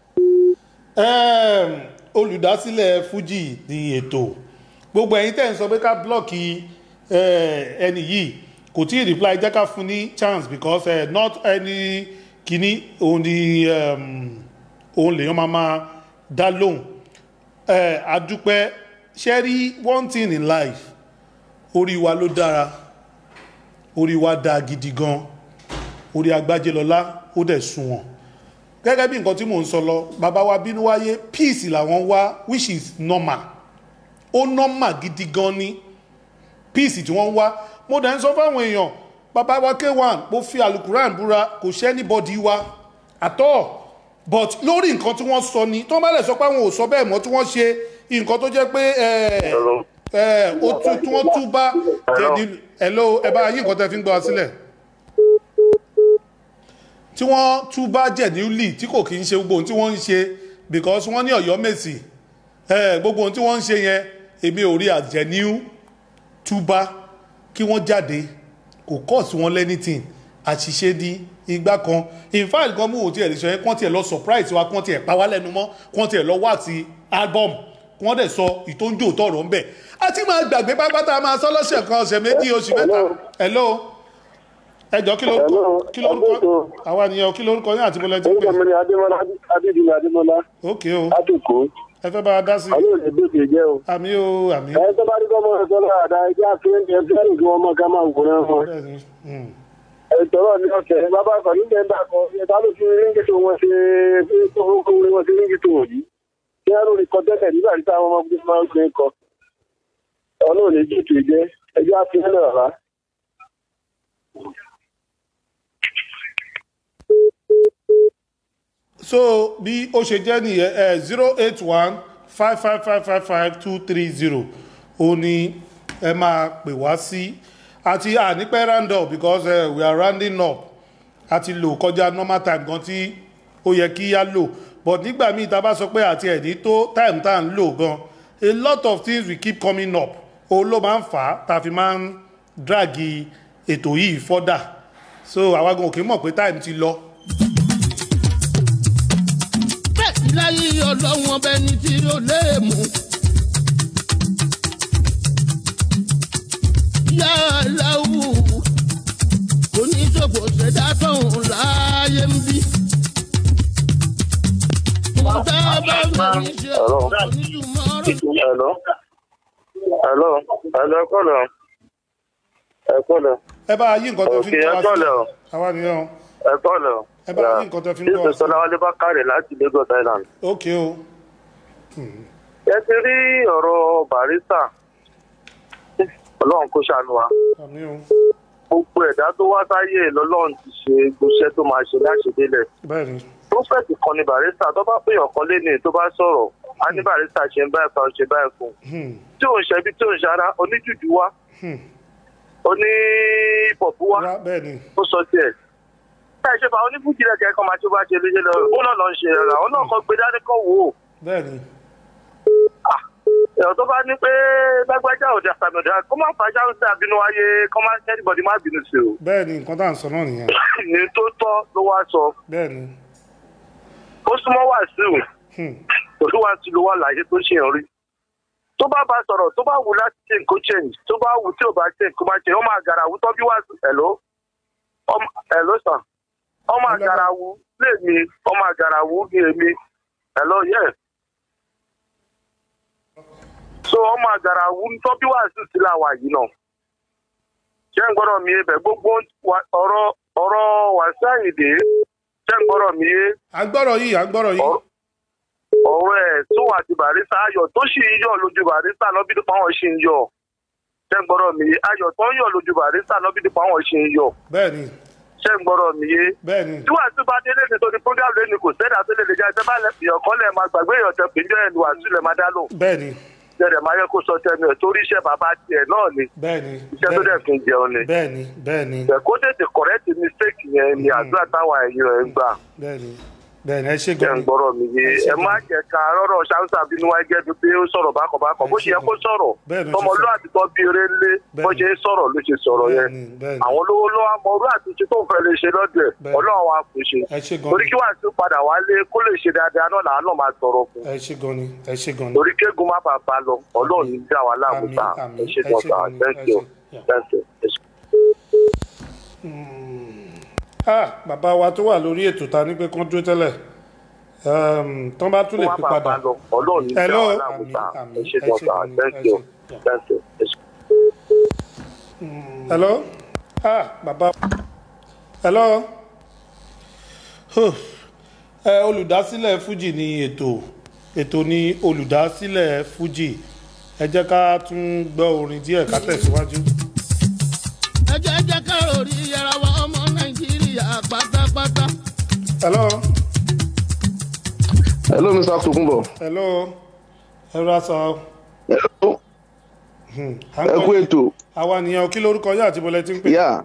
Em, olùdásílẹ̀ fuji ní ètò gbogbo ẹ̀yin tẹ́ ń sọ pé ká blọ́ọ̀kì eh, ẹni yìí kò tí ì reply jẹ́ ká fún ní chance because eh, not any kìíní òun ni um, òun lèèyàn máa máa dá lóhùn Eh, adúpẹ́ ṣe rí one thing in life orí wa ló dára orí wa dáa gidi gan orí agbájélọlá ó dẹ̀ sunwọ̀n gẹ́gẹ́ bí nǹkan tí mò ń sọ lọ bàbá wa bínú wáyé peace làwọn wá which is normal ó normal gidi gan ni peace tí wọ́n ń wá mo dẹ̀ ń sọ fáwọn èèyàn bàbá wa k1 mo fi alukuran búra kò ṣẹ́ anybody wa àtọ́ but lórí nǹkan tí wọ́n sọ ni tí wọ́n bá lè sọ pé àwọn ò sọ bẹ́ẹ̀ mọ́ tí wọ́n ṣe nǹkan tó jẹ́ pé ẹ̀ ẹ̀ ó tú tí wọ́n tú bá jẹ̀dí hello ẹ bá yí nǹkan tẹ́ fi ń gbọ́ wa sílẹ̀ tí wọ́n tún bá jẹ̀níúlì tí kò kí ń ṣe gbogbo ohun tí wọ́n ń ṣe because wọ́n ní ọ̀yọ́ mèsì eh, gbogbo ohun tí wọ́n ń ṣe yẹn èmi ò rí àjẹníú túbá kí wọ́n jáde kò kọ́ sí wọn lẹ́nìtìn àṣìṣe ní igbá kan in fact gan mú òtí ẹ̀ lè sọ yẹn kí wọ́n tiẹ̀ lọ surprise wa kí wọ́n tiẹ̀ pa wá lẹ́nu mọ́ kí wọ́n tiẹ̀ lọ wá sí album kí wọ́n dẹ̀ sọ ìtóńjò tọ̀rọ̀ ńbẹ̀ àti máa gbàgbé pápátá máa sọ lọ́sẹ̀ kan ọ̀sẹ̀ méjì oṣù mẹ́ta hello ẹjọ́ kí lórúkọ kí lórúkọ àwa nìyẹn kí lórúkọ yín àti bọ́lá ti pè orúkọ mi ni adémọlá adédìmọ adémọlá ok o látòkó ẹ fẹ́ bá a dá sí àwọn olè bèbè jẹ o. àmì o àmì ẹ tó bá rí kọ́mọ ẹ̀ sọ́lá àdá ẹjẹ́ àfihàn ẹ̀ fẹ́ràn kí wọ́n mọ̀ ká máa wòran wọn. ẹ tọrọ ní ọ̀sẹ̀ bàbá àkànní bẹ́ẹ̀ bá kọ ẹ ta ló fi ríngìtò wọn ṣe kókó wọn ṣe ríngìtò wọn yìí kí á lórí kọ tẹ́lẹ̀ nígbà tí táwọn ọmọkùnrin máa ń gbé kọ ọlọ́run lè jètò ìjẹ́ ẹjẹ́ àfihàn náà rà. so bí ó ṣe jẹ́ nìyẹn ẹ zero eight one five five five five five two three zero ó ní ẹ máa pè wá sí àti ànípẹ́ round up because uh, we are rounding up àti lò kọjá normal time gan tí ó yẹ kí á lò but nígbà míì tá a bá sọ pé àti ẹ̀dí tó time tá à ń lò gan a lot of things will keep coming up òun ló máa ń fà á tá a fi máa ń dragi ètò yìí further so àwa gan òkè mọ̀ pé time ti lọ. bẹ́ẹ̀ láyé ọlọ́run ọbẹ̀ ni tí ó lè mú. yá aláwù oníṣòfò ṣẹ̀dá tóun láàyè ń bí. mo tá a bá fẹ́ ṣe onídùúmọ́ ọ̀rọ̀. Hello. Hello. Hello, ẹ kọ́lọ̀. Ẹ kọ́lọ̀. ẹ bá yí nǹkan tó fi ń Òkè, tọ́ ẹ wa kọ́lọ̀. sílẹ̀ àwa nìyẹn o Ẹ kọ́lọ̀. ẹ bá yí nǹkan tó fi ń tọ́ wa Jésù sílẹ̀ Sọlá Wálé bá kárẹ̀ láti Lagos Island. ok o Ẹ ti rí ọ̀rọ̀ Barista. Ọlọ́run kó ṣàánú wa. àmì o Gbogbo ẹ̀dá tó wá sáyé lọ́lọ́run ti ṣe gbóṣẹ́ tó máa ṣe láṣẹdélẹ̀. bẹ́ẹ̀ ni Prófẹ̀tì kan ni Barista tó bá pè ọ̀kan léni tó bá sọ̀rọ̀. A ní Barista ṣe ń báyìí kan ṣe báyìí fún. Hmm, Tí òun ṣẹbi tí òun ṣara oníjùjú wá. hmm. Oní pọ̀pù wá. Wá, bẹ́ẹ̀ ni ó sọ tiẹ̀. ẹ ṣe fà onífújì rẹ̀ kẹ́kọ̀ọ́ máa tó bá ṣe léṣe lọ ó náà lọ ń ṣe ẹ̀rọ àwọn náà kọ́ gbé dání kọ́ wò ó. bẹ́ẹ̀ ni ẹ̀rọ tó bá ní pé lágbájá òde àtàmọ̀dá kó má fàájà ń sàbínú ayé kó má kẹ́nìbọ̀dì má bínú sí o. bẹ́ẹ̀ ni nǹkan tá à ń sọ náà nìyẹn ní tó tọ́ ló wá sọ bẹ́ẹ̀ ni ó súnmọ́ wàásù Hmm, olúwàásù ló wà láyé tó ṣe ń rí. tó bá bá sọ̀rọ̀ tó bá wù láti change kó change tó bá wù tí ò bá change kó má change ó máa gàrà wù tọ́ bí wàásù ẹ̀ló ẹ̀ló sàn ọmọ àgàrà wù lèmi ọmọ àgàrà wù ní èmi ẹ̀ló yẹ. so ọmọ àgàrà wù tọ́ bí wàásù sí làwà yìí náà. ṣé ń gbọ́dọ̀ mi ebẹ̀ gbogbo wa- ọ̀rọ̀ ọ̀rọ̀ wàásù àyìndé ṣé ń gbọ́dọ̀ mi yé à ń gbọ́rọ̀ yìí à ń gbọ́rọ̀ yìí ọ̀rọ̀ ẹ̀ tó wà ti barista ayọ̀ tó sì ń yọ̀ lójú barista lọ́bí dípò àwọn ṣì ń yọ̀ ṣé ń gbọ́dọ̀ mi yé ayọ̀ tó ń yọ̀ lójú barista lọ́bí dípò àwọn ṣì ń yọ̀ bẹ́ẹ̀ ni ṣé ń gbọ́dọ̀ mi yé. bẹ́ẹ̀ ni tí wàásù bá délé nítorí program lẹ́nu kò sẹ́dá tó lè lè jẹ́ ẹ bá lẹ èèyàn kan lẹ̀ máa gbàgbé èèyàn tẹ pé jẹ́ ẹnu wàásù lẹ̀ máa dá lò bẹ́ẹ̀ ni jẹ́rẹ̀ máa yẹ kó sọ tẹnu ẹ̀ torí iṣẹ́ bàbá tiẹ̀ náà ni bẹ́ẹ̀ ni iṣẹ́ tó dẹ̀ fi ń jẹun ni. bẹ́ẹ̀ ni bẹ́ẹ̀ ni ẹ̀ kó tètè correct mistake yẹn ni àdúrà táwọn ẹ̀yìn rẹ̀ ń gbà. bẹ́ẹ̀ ni bẹ́ẹ̀ ni ẹ ṣe jẹ́ gan ń ni gbọ́rọ̀ mi yé ẹ má jẹ́ ká rọ́rọ̀ ṣáńsà bínú wáyé jẹ́ bí pé ó sọ̀rọ̀ bákọ̀bákọ̀ bó ṣe yẹ kó sọ̀rọ̀ Bẹ́ẹ̀ ló ṣe tọmọlúwàbí tó bí eré ńlé bó ṣe sọ̀rọ̀ ló ṣe sọ̀rọ̀ yẹn àwọn olówó ló wá mọ orú àtúnṣe tó ń fẹ́ lè ṣe lọ́dọ̀ ẹ̀ ọlọ́run wa kò ṣe ẹ ṣe gan torí ni kí wàá tún padà wálé kó lè ṣe dáadáa náà làá náà máa tọrọ fún ẹ ṣe gan ni ẹ ṣe gan ni. torí kéegun má bàa bá lọ ọlọ́run ní dá wa láàmú Àmín, ta àmín. ẹ ṣe Ẹ ṣe dọ̀tà gan ni, thank ẹ you ṣe. thank you. ẹ ṣe. ah bàbá wa tó wà lórí ètò ta ní pé kán dúró tẹ́lẹ̀ um, tán bá tún lè Kó má pè bàa padà. bá lọ ọlọ́run ní dá Hello? wa láàmú ta ẹ Àmín, ṣe ẹ ṣe dọ̀tà gan ni, thank ẹ you ṣe. thank you. ẹ ṣe. hello ah bàbá hello Huh. ẹ olùdásílẹ̀ fuji ni ètò ètò ni olùdásílẹ̀ fuji ẹ jẹ́ ká tún gbọ́ orin díẹ̀ ká tẹ̀síwájú. ẹ jẹ́ jẹ́ ká orí yẹra wa ọmọ nàìjíríà pátápátá. hello hello mr tokunbo hello ẹ rà sọ. hello ẹ ẹ kú ètò àwa nìyẹn kí lórúkọ yá àti bọ́lẹ̀ tí ń pè. yà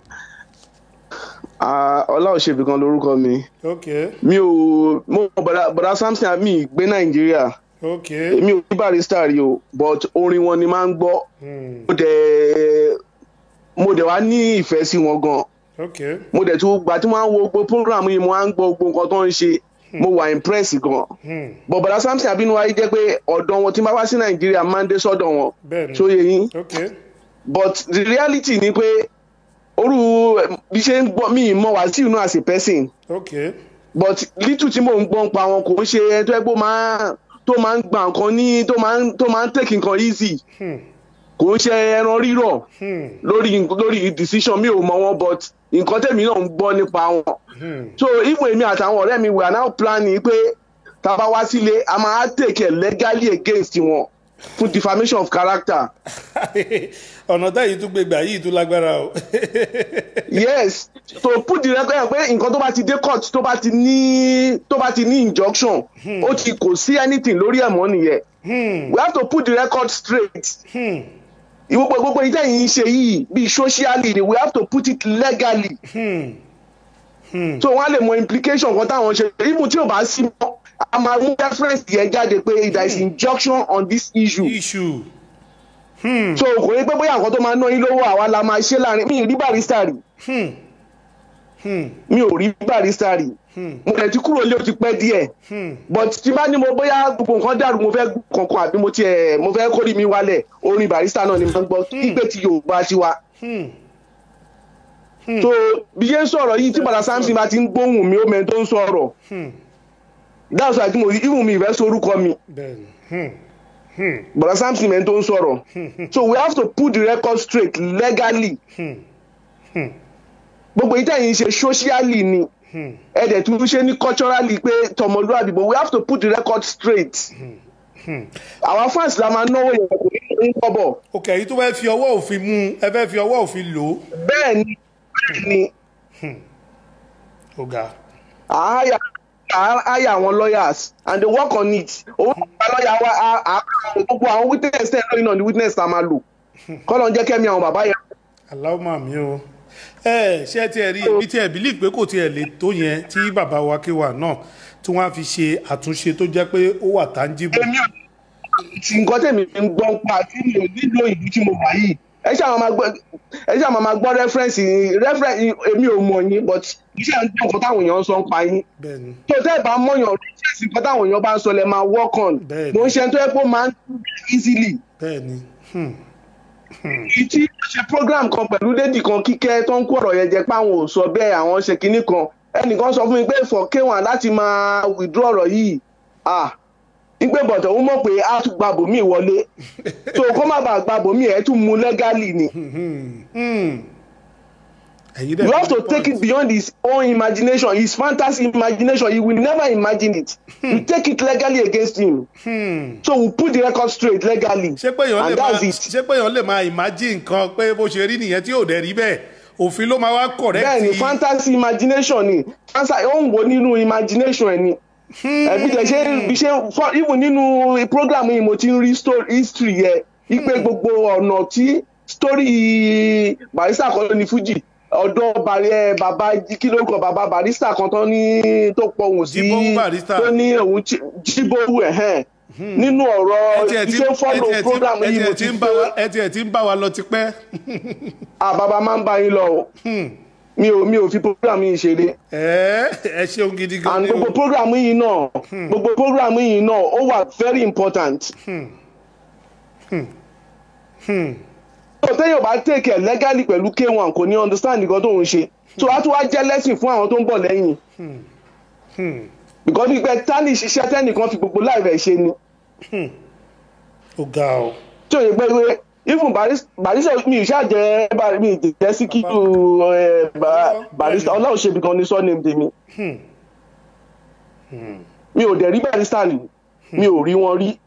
ọlá òṣèbí kan lorúkọ mi ok mi ò mo mọ bọ̀dá bọ̀dá samson mi gbé nàìjíríà ok mi ò ní barista rí o but orin wọn ni máa ń gbọ́ hmm. mo dẹ̀ mo dẹ̀ wá ní ìfẹ́ sí wọn gan ok mo dẹ̀ tún gbà tí mo máa ń wo gbogbo program yìí mo máa ń gbọ́ gbogbo nǹkan tó ń ṣe mo wà impress gan hmm. but bọ̀dá samson abinuwa yìí jẹ́ pé ọ̀dọ̀ wọn tí n bá wá sí nàìjíríà máa ń dé sọ́dọ̀ wọn bẹ́ẹ̀ ni tó yẹ yín ok but the reality ni pé orú bí ṣe ń gbọ́ mi mọ wàsíù náà as a person ok but little tí mò ń gbọ́ ń pa wọn kò ń ṣe ẹni tó ẹ pé ó máa tó máa ń gba nǹkan ní tó máa ń tó máa ń take nǹkan easy hmm. kò ń ṣe ẹran rírọ̀ Hmm. lórí lórí decision mi ò mọ wọn but nǹkan tẹ̀mí náà ń gbọ́ nípa wọn Hmm. so even èmi àtàwọn ọ̀rẹ́ mi we are now planning pé tá a bá wá sílé a máa take it legally against wọn fún defamation of character ọ̀nà táyì tún gbégbà yìí tún lágbára o. yes to put the record pé nǹkan tó bá ti dé court tó bá ti ní tó bá ti ní injunction ó ti kò sí anything lórí ẹ̀ mọ́ nìyẹn Hmm. we have to put the record straight Hmm. ìwọ́pọ̀ gbogbo ìjẹ́ yìí ń ṣe yìí bíi socially ni we have to put it legally Hmm. Hmm. so wọ́n á lè mọ implication kan táwọn ṣe even tí ò bá sí mọ́ a máa mú reference yẹn jáde pé there is injunction on this issue issue. Hmm. so kò ní pé bóyá nǹkan tó máa ná yín lówó àwa la máa ṣe láàrin mi ì rí barista rí Hmm. Hmm. mi ò rí barista rí Hmm. mo lè ti kúrò lé o ti pẹ́ díẹ̀ Hmm. but tí bá ní mo bóyá gbogbo nǹkan dàrú mo fẹ́ gbọ́ kankan àbí mo tiẹ̀ mo fẹ́ kórì mi wálẹ̀ orin barista náà ni mo ń gbọ́ kígbé ti yorùbá ti wa. Hmm. so bí ṣe ń sọ̀rọ̀ yìí tí bàtà samson bá ti ń gbóhùn mi ó mẹ́rin tó ń sọ̀rọ̀ Hmm. that's why tí mo ìhùn mi ìfẹ́ sorúkọ mi bẹ́ẹ̀ni. Hmm. Hmm. bàtà samson mẹ́rin tó ń sọ̀rọ̀ so we have to put the record straight legally Hmm. Hmm. gbogbo yìí tẹ̀yìn ṣe socially ni Hmm. ẹ̀dẹ̀ tún ṣe ní culturally pé tọmọlúwàbí but we have to put the record straight Hmm. our fans la máa náwó yẹn kò ní ní kọ́bọ̀ ok èyí tó fẹ́ fi ọwọ́ òfin mú un, ẹ fẹ́ fi ọwọ́ òfin lò ó. bẹ́ẹ̀ ni bẹ́ẹ̀ ni ó ga. àáyà àáyà àwọn lawyers and they work on it owó ìgbà lọ́ọ̀yà wa á- á gbogbo àwọn witness tẹ̀ lórí náà ni witness ta máa lò kọ́lọ̀ ń jẹ́ kẹ́mi àwọn bàbá yẹn aláwọ̀ mà mí o. ẹ ṣé ẹ tiẹ̀ rí ibi tí ẹ believe pé kò tiẹ̀ lè tó yẹn tí bàbá wa kéwà náà tí wọ́n á fi ṣe àtúnṣe tó jẹ́ pé ó wà tangible. èmi ò tí nǹkan tẹ̀mí ń gbọ́ ń pa tí mi ò nílò ìlú tí mo wà yìí ẹ ṣáà máa gbọ́ ẹ ṣáà máa gbọ́ reference reference èmi ò mọ̀ yín but iṣẹ́ ń gbọ́ nǹkan táwọn èèyàn ń sọ ń pa yín bẹ́ẹ̀ni. tó tẹ́ ẹ̀ bá mọ̀yàn reference nǹkan táwọn èèyàn bá ń sọ lẹ́ máa work on Bẹ́ẹ̀ni. mo ń ṣe tó yẹ pé ó máa ń do easily bẹ́ẹ̀ni. Hmm. ìtí ṣe program kan pẹ̀lú lady kan kíkẹ́ tó ń kó ọ̀rọ̀ yẹn jẹ pé àwọn ò sọ bẹ́ẹ̀ àwọn ṣe kinní kan ẹnìkan sọ fún mi pé for k1 láti máa withdraw ọ̀rọ̀ yìí ah ìgbé bọ̀tọ̀ ó mọ̀ pé a tún gba bòmí wọlé so kó má bàa gba bòmí ẹ̀ tún mú legally ni Hmm. ẹ̀yin dẹ̀ you have to fi take it beyond his own imagination his fantasy imagination he will never imagine it we take it legally against him Hmm. so we put the record straight legally ṣé pé èèyàn lè and máa that's it. ṣé pé èèyàn lè máa imagine nǹkan pé bó ṣe rí nìyẹn tí ò dẹ̀ rí bẹ́ẹ̀ òfin ló máa wá correct. bẹ́ẹ̀ ni fantasy imagination ni fantasy ó ń wo nínú imagination ẹ̀ ni ẹbí tẹ ṣe bí ṣe for even nínú program yìí mo ti ń rí story history yẹ ipe gbogbo ọ̀nà tí story barista kan ní fuji ọ̀dọ̀ bàrí ẹ bàbá kí ló kọ bàbá barista kan tó ní tó pọ̀hùn sí Jíbówú Barrister. tó ní òun Jí- jíbówú ẹ̀hẹ́n nínú ọ̀rọ̀ ẹ tiẹ̀ tí- iṣẹ́ fọ́lọ̀ ẹ tiẹ̀ tí- program ẹ yìí tiẹ̀ mo tí ti ń bá wa- ẹ tiẹ̀ tí ń bá wa lọ tipẹ́. àbábá máa ń bá yín lọ o mi ò mi ò fi program yìí ṣeré ẹ ẹ ṣeun gidi gan and ni o. gbogbo program yìí náà gbogbo program yìí náà ó wà very important. tó téèyàn bá take ẹ̀ legally pẹ̀lú k1 kò ní understand nǹkan tó ń ṣe so á tún wá jẹ́ lesson fún àwọn tó ń bọ̀ lẹ́yìn because pípẹ́ tani ṣiṣẹ́ tẹ́nìkan fi gbogbo láì rẹ̀ ṣe ni ó ga ọ. tí òye pé pé even Barris- barista mi ì ṣàjẹ́ Bar- mi ì jẹ́ síkírù ẹ̀, Ba- barista ọlọ́run ṣe ibìkan ní surname tèmi mi ò dẹ̀ rí barista rí mi ò rí wọn rí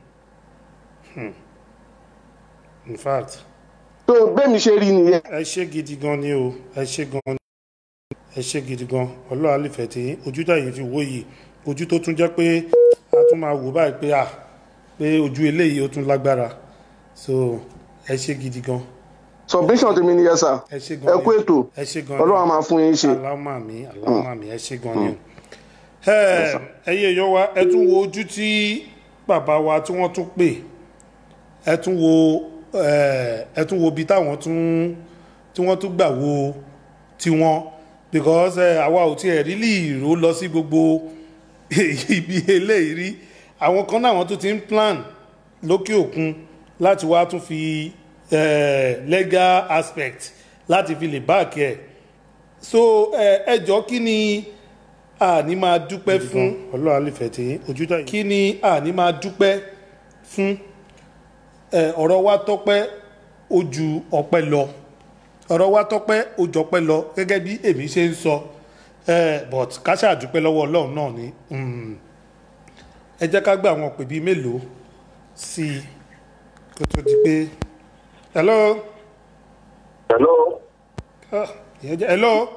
in fact. tó bẹ́ẹ̀ mi ṣe rí nìyẹn. ẹ ṣe gidi gan ni o ẹ ṣe gan ni ẹ ṣe gidi gan ọlọ́run àlìfẹ́ tí ojú tẹ̀yìn fi wó yìí ojú tó tún jẹ́ pé a tún máa wò báyìí pé à pé ojú eléyìí ó tún lágbára so ẹ ṣe gidi gan submission tèmi nìyẹn sà ẹ ṣe gan ẹ kú ètò ẹ ṣe gan ni ọlọ́run á máa fún yín ṣe. aláwọ̀ mi aláwọ̀ mi ẹ ṣe gan ni o ẹ ẹyẹ èèyàn wa ẹ tún wo ojú tí bàbá wa tí wọ́n tún pè ẹ tún wo ẹ ẹ tún wo ibi táwọn tún tí wọ́n tún gbà wo tiwọn because ẹ àwa ò tiẹ̀ rí lè ró lọ sí gbogbo ibi eléyìí rí àwọn kan náà wọ́n tún ti ń plan lókè òkun láti wá tún fi eh, legal aspect láti fi lè báàkì ẹ̀ so ẹ ẹ jọ kí ni àní máa dúpẹ́ fún ọlọ́run àlefẹ́ tí ojú tà yìí kí ni àní máa dúpẹ́ fún ẹ ọ̀rọ̀ wa tọ́pẹ́ ojú ọpẹ́ lọ ọ̀rọ̀ wa tọ́pẹ́ ojú ọpẹ́ lọ gẹ́gẹ́ bí èmi ṣe ń sọ ẹ but ká ṣàdúpẹ́ lọ́wọ́ ọlọ́run náà ni mm. ẹ jẹ́ ká gbé àwọn òpè bíi mélòó sí i kó tó di pé hello. hello. Ah, ìyẹn jẹ́ hello.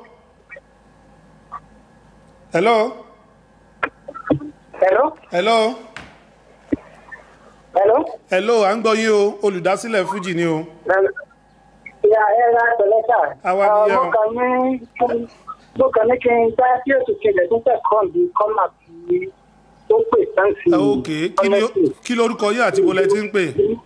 hello. hello. hello. hello. hello à ń gbọ́ yín o olùdásílẹ̀ fújì ni o. ìyá ẹ ra pẹ̀lẹ́ sà. Àwa ni mo ẹ o. kàn ní mo kàn ní kí n dá sí ètò ìṣẹ̀lẹ̀ tó fẹ́ kàn bí kọ́mà tí ó pè sáǹsì. ok kí ni kí lorúkọ yín àti bọ́lẹ̀ tí ń pè.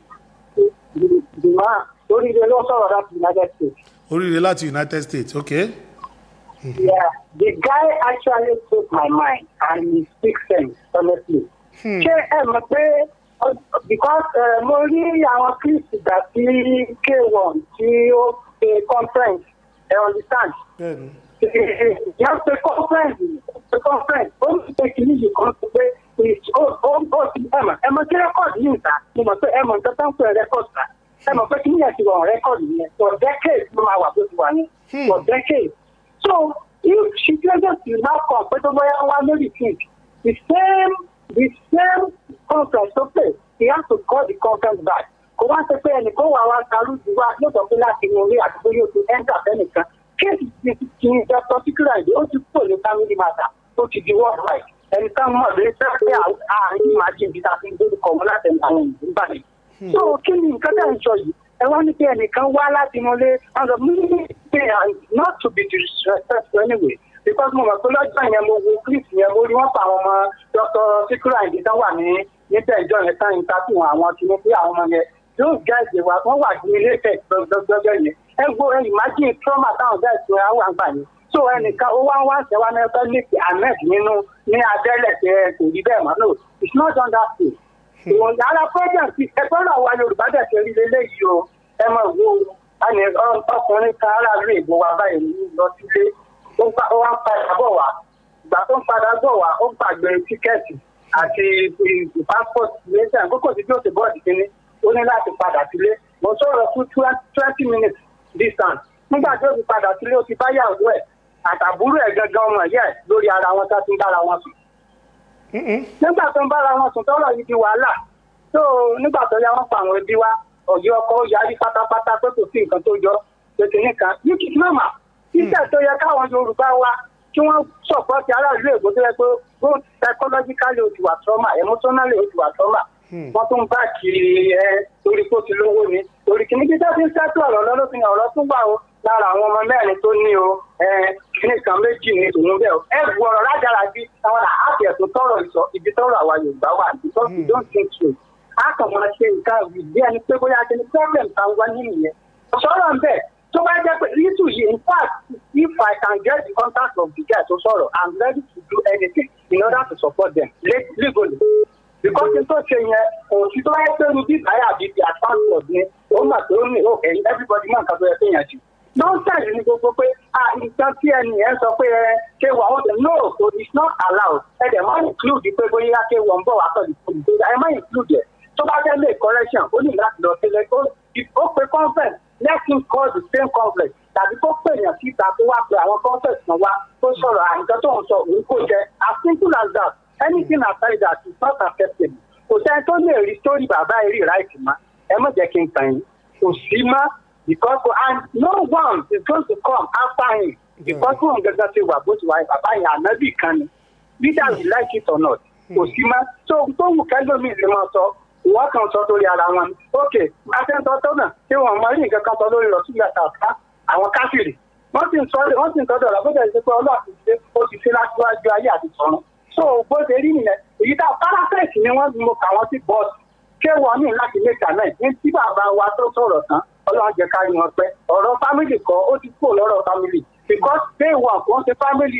Dùmá oríire ló sọ̀rọ̀ láti United States. oríire láti united states ok. Yeah, the guy actually took my mind and he speaks sense honestly. ṣé ẹ mọ̀ pé uh, because uh, mo rí àwọn clips ìgbà tí k1 tí ó ṣe conference ẹ understand. bẹ́ẹ̀ni. yẹn pe conference pe conference ó ní pé kìíní yìí kan sọ pé ó ó ó ti ẹ mọ̀ ẹ mọ̀ kí rẹ́kọ̀dì yìí ta mo mọ̀ pé ẹ mọ̀ nǹkan tó ń pè rẹ́kọ̀dì ta ẹ mọ̀ pé kìíní yẹn ti wọ̀ rẹ́kọ̀dì yẹn for decades ló máa wà bó ti wà yẹn for decades. So if she doesn't now come, but over one lady think the same the same conference to play, he has to call the conference back. Kò wá ṣe pé ẹnìkan wà wá kárùjù wá yóò sọ pé láti inú ilé àti pé yóò ti ẹ́ńtà fẹ́nìkan. Kéèsì ti ti Dr. Sikira ìdí ó ti kúrò ní family matter ó ti di world wide. Ẹni ká mọ̀ lé sẹ́ pé àárín máa ṣe ibi tá a fi ń gbé kọ̀ wọ́n láti ẹnu àwọn ìlú báyìí. So kí ni nǹkan tẹ̀ ń sọ yìí? Ẹ wá ní pé ẹnìkan wá láti inú ilé ọ̀dọ̀ mímí pé not to be disrespectful anyway because mo mọ̀ pé lọ́jọ́ yẹn mo wo clip yẹn mo rí wọ́n pa àwọn ọmọ dr sikura ìdí tán wà ní níbẹ̀ ìjọ yẹn tán yìí tàbí àwọn tí mo fi àwọn ọmọ yẹn yóò gá ìdè wa wọ́n wà ní ilé ìfẹ́ gbọgbọgbọ yẹn ẹ gbọ́ ẹ imagine trauma táwọn guys tó àwọn àgbà yẹn so ẹnìkan ó wá ń wá ṣẹwà ní ẹgbẹ́ lẹ́kì ahmed nínú ní abẹ́lẹ̀ tẹ kò rí bẹ́ẹ̀ mọ́ no it's not done that way. ìwọ̀n ara problem ti ẹgbẹ́ náà wá yorùbá dẹ̀ ṣe rí lélẹ́yìí o ẹ mọ̀ wo ẹni ọkùnrin kan aráàlú ìbò wa báyìí lọ sílé ó ń pa- ó wá ń padà bọ̀ wá ìgbà tó ń padà bọ̀ wá ó gbàgbé tíkẹ́ẹ̀tì àti passport lẹ́sẹ̀ àkókò tí yóò ti bọ́ọ̀dì kínní ó ní láti padà sílé mo sọ̀rọ̀ fún twenty minutes distance nígbà tó ti padà sílé ó ti bá yàwó ẹ̀ àtàbúrò ẹ̀ gangan ọmọ ẹ̀ lórí ara wọn tó ti ń bára wọn sùn nígbà tó ń bára wọn sùn tọ́rọ̀ yìí di wàhálà tó nígbà tó yá wọn pa àwọn ẹbí wa ọ̀gí ọkọ yarí pátápátá pé kò sí nǹkan tó jọ pèsè nìkan ní kìí nọ́mà iṣẹ́ tó yẹ káwọn yorùbá wa kí wọ́n sọ̀pọ̀tì aráàlú èkó tó yẹ pé both psychologically ó ti wà trauma emotionally ó ti wà trauma wọ́n tún bá kiri ẹ torí kó ti lówó ni torí kìíní bí sẹ́fí ń sẹ́tù ọ̀rọ̀ lọ́dún ọ̀rọ̀ tún wà ó lára àwọn ọmọ mẹ́rin tó ní o kíní kan méjì ní tòun bẹ́ẹ̀ o ẹ bu ọ̀rọ̀ rájára bí àwọn àti ẹ̀sùn tọrọ ìsọ ibi tọrọ àwa yorùbá wà because we don't think so a kàn máa ṣe nǹkan ìdí ẹni pé bóyá ṣe ni problem kan wá nínú yẹn sọ̀rọ̀ ń bẹ̀ tó bá jẹ́ pé little yìí in fact if I can get the contact of the guy tó sọ̀rọ̀ I'm ready to do anything in order to support them legally because n tó ṣe yẹn òsì tó yẹ pé rubí báyà bíi ti àtàkùn ni ó mà tó ní òkè everybody mọ̀ nǹkan tó yẹ kéèyàn jù nonsense ni gbogbo pé ah nǹkan tí ẹnì yẹn sọ pé ẹ ṣé wà ó no so it's not allowed ẹ dẹ̀ máa include pé bóyá ṣé wọ́n ń bọ̀ wá pẹ̀lú ìpolówó ẹ máa include ẹ̀ tó bá fẹ́ lè correction ó ní láti lọ sílẹ̀ ó pe conference let him call the same conference tàbí kó pè yàn síta kó wá pe àwọn conference kan wá tó sọ̀rọ̀ àìsàn tó ń sọ òun kò jẹ́ as simple as that anything aside that is not acceptable kò sẹ́ni tó lè rí sórí bàbá eré ráìtì má ẹ má jẹ́ kí n tàn yín kò sí má because and no one is going to come after him because wọn gẹ́gẹ́ ti wà bó ti wà bàbá yẹn ànábì kan ni leader we like it or not kò sí má tó tó wù kẹ́lómi lè máa sọ wọ́n kàn sọ lórí ara wọn ok akẹ́ńtọ́ tó náà tí wọ́n mọ rí nǹkan kan sọ lórí rọ̀sílẹ̀ tàbá àwọn káfíìrì wọ́n sì ń sọ wọ́n sì ń sọ dọ̀rọ̀ bó jẹ́ pé ọlọ́ọ̀tì ṣe ó ti ṣe láṣíwájú ayé àti sọ̀rọ̀ so bó ṣe rí nìyẹn èyí tá parapet ni wọ́n mo kà wọ́n sí bọ́ọ̀sì ṣé wọ́n ní láti lè kà náà ní tí bàbá wa tó sọ̀rọ̀ tán ọlọ́run jẹ́ ká rí wọn pẹ́ ọ̀rọ̀ family kọ́ ó ti kúrò lọ́rọ̀ family because day one kò ń ṣe family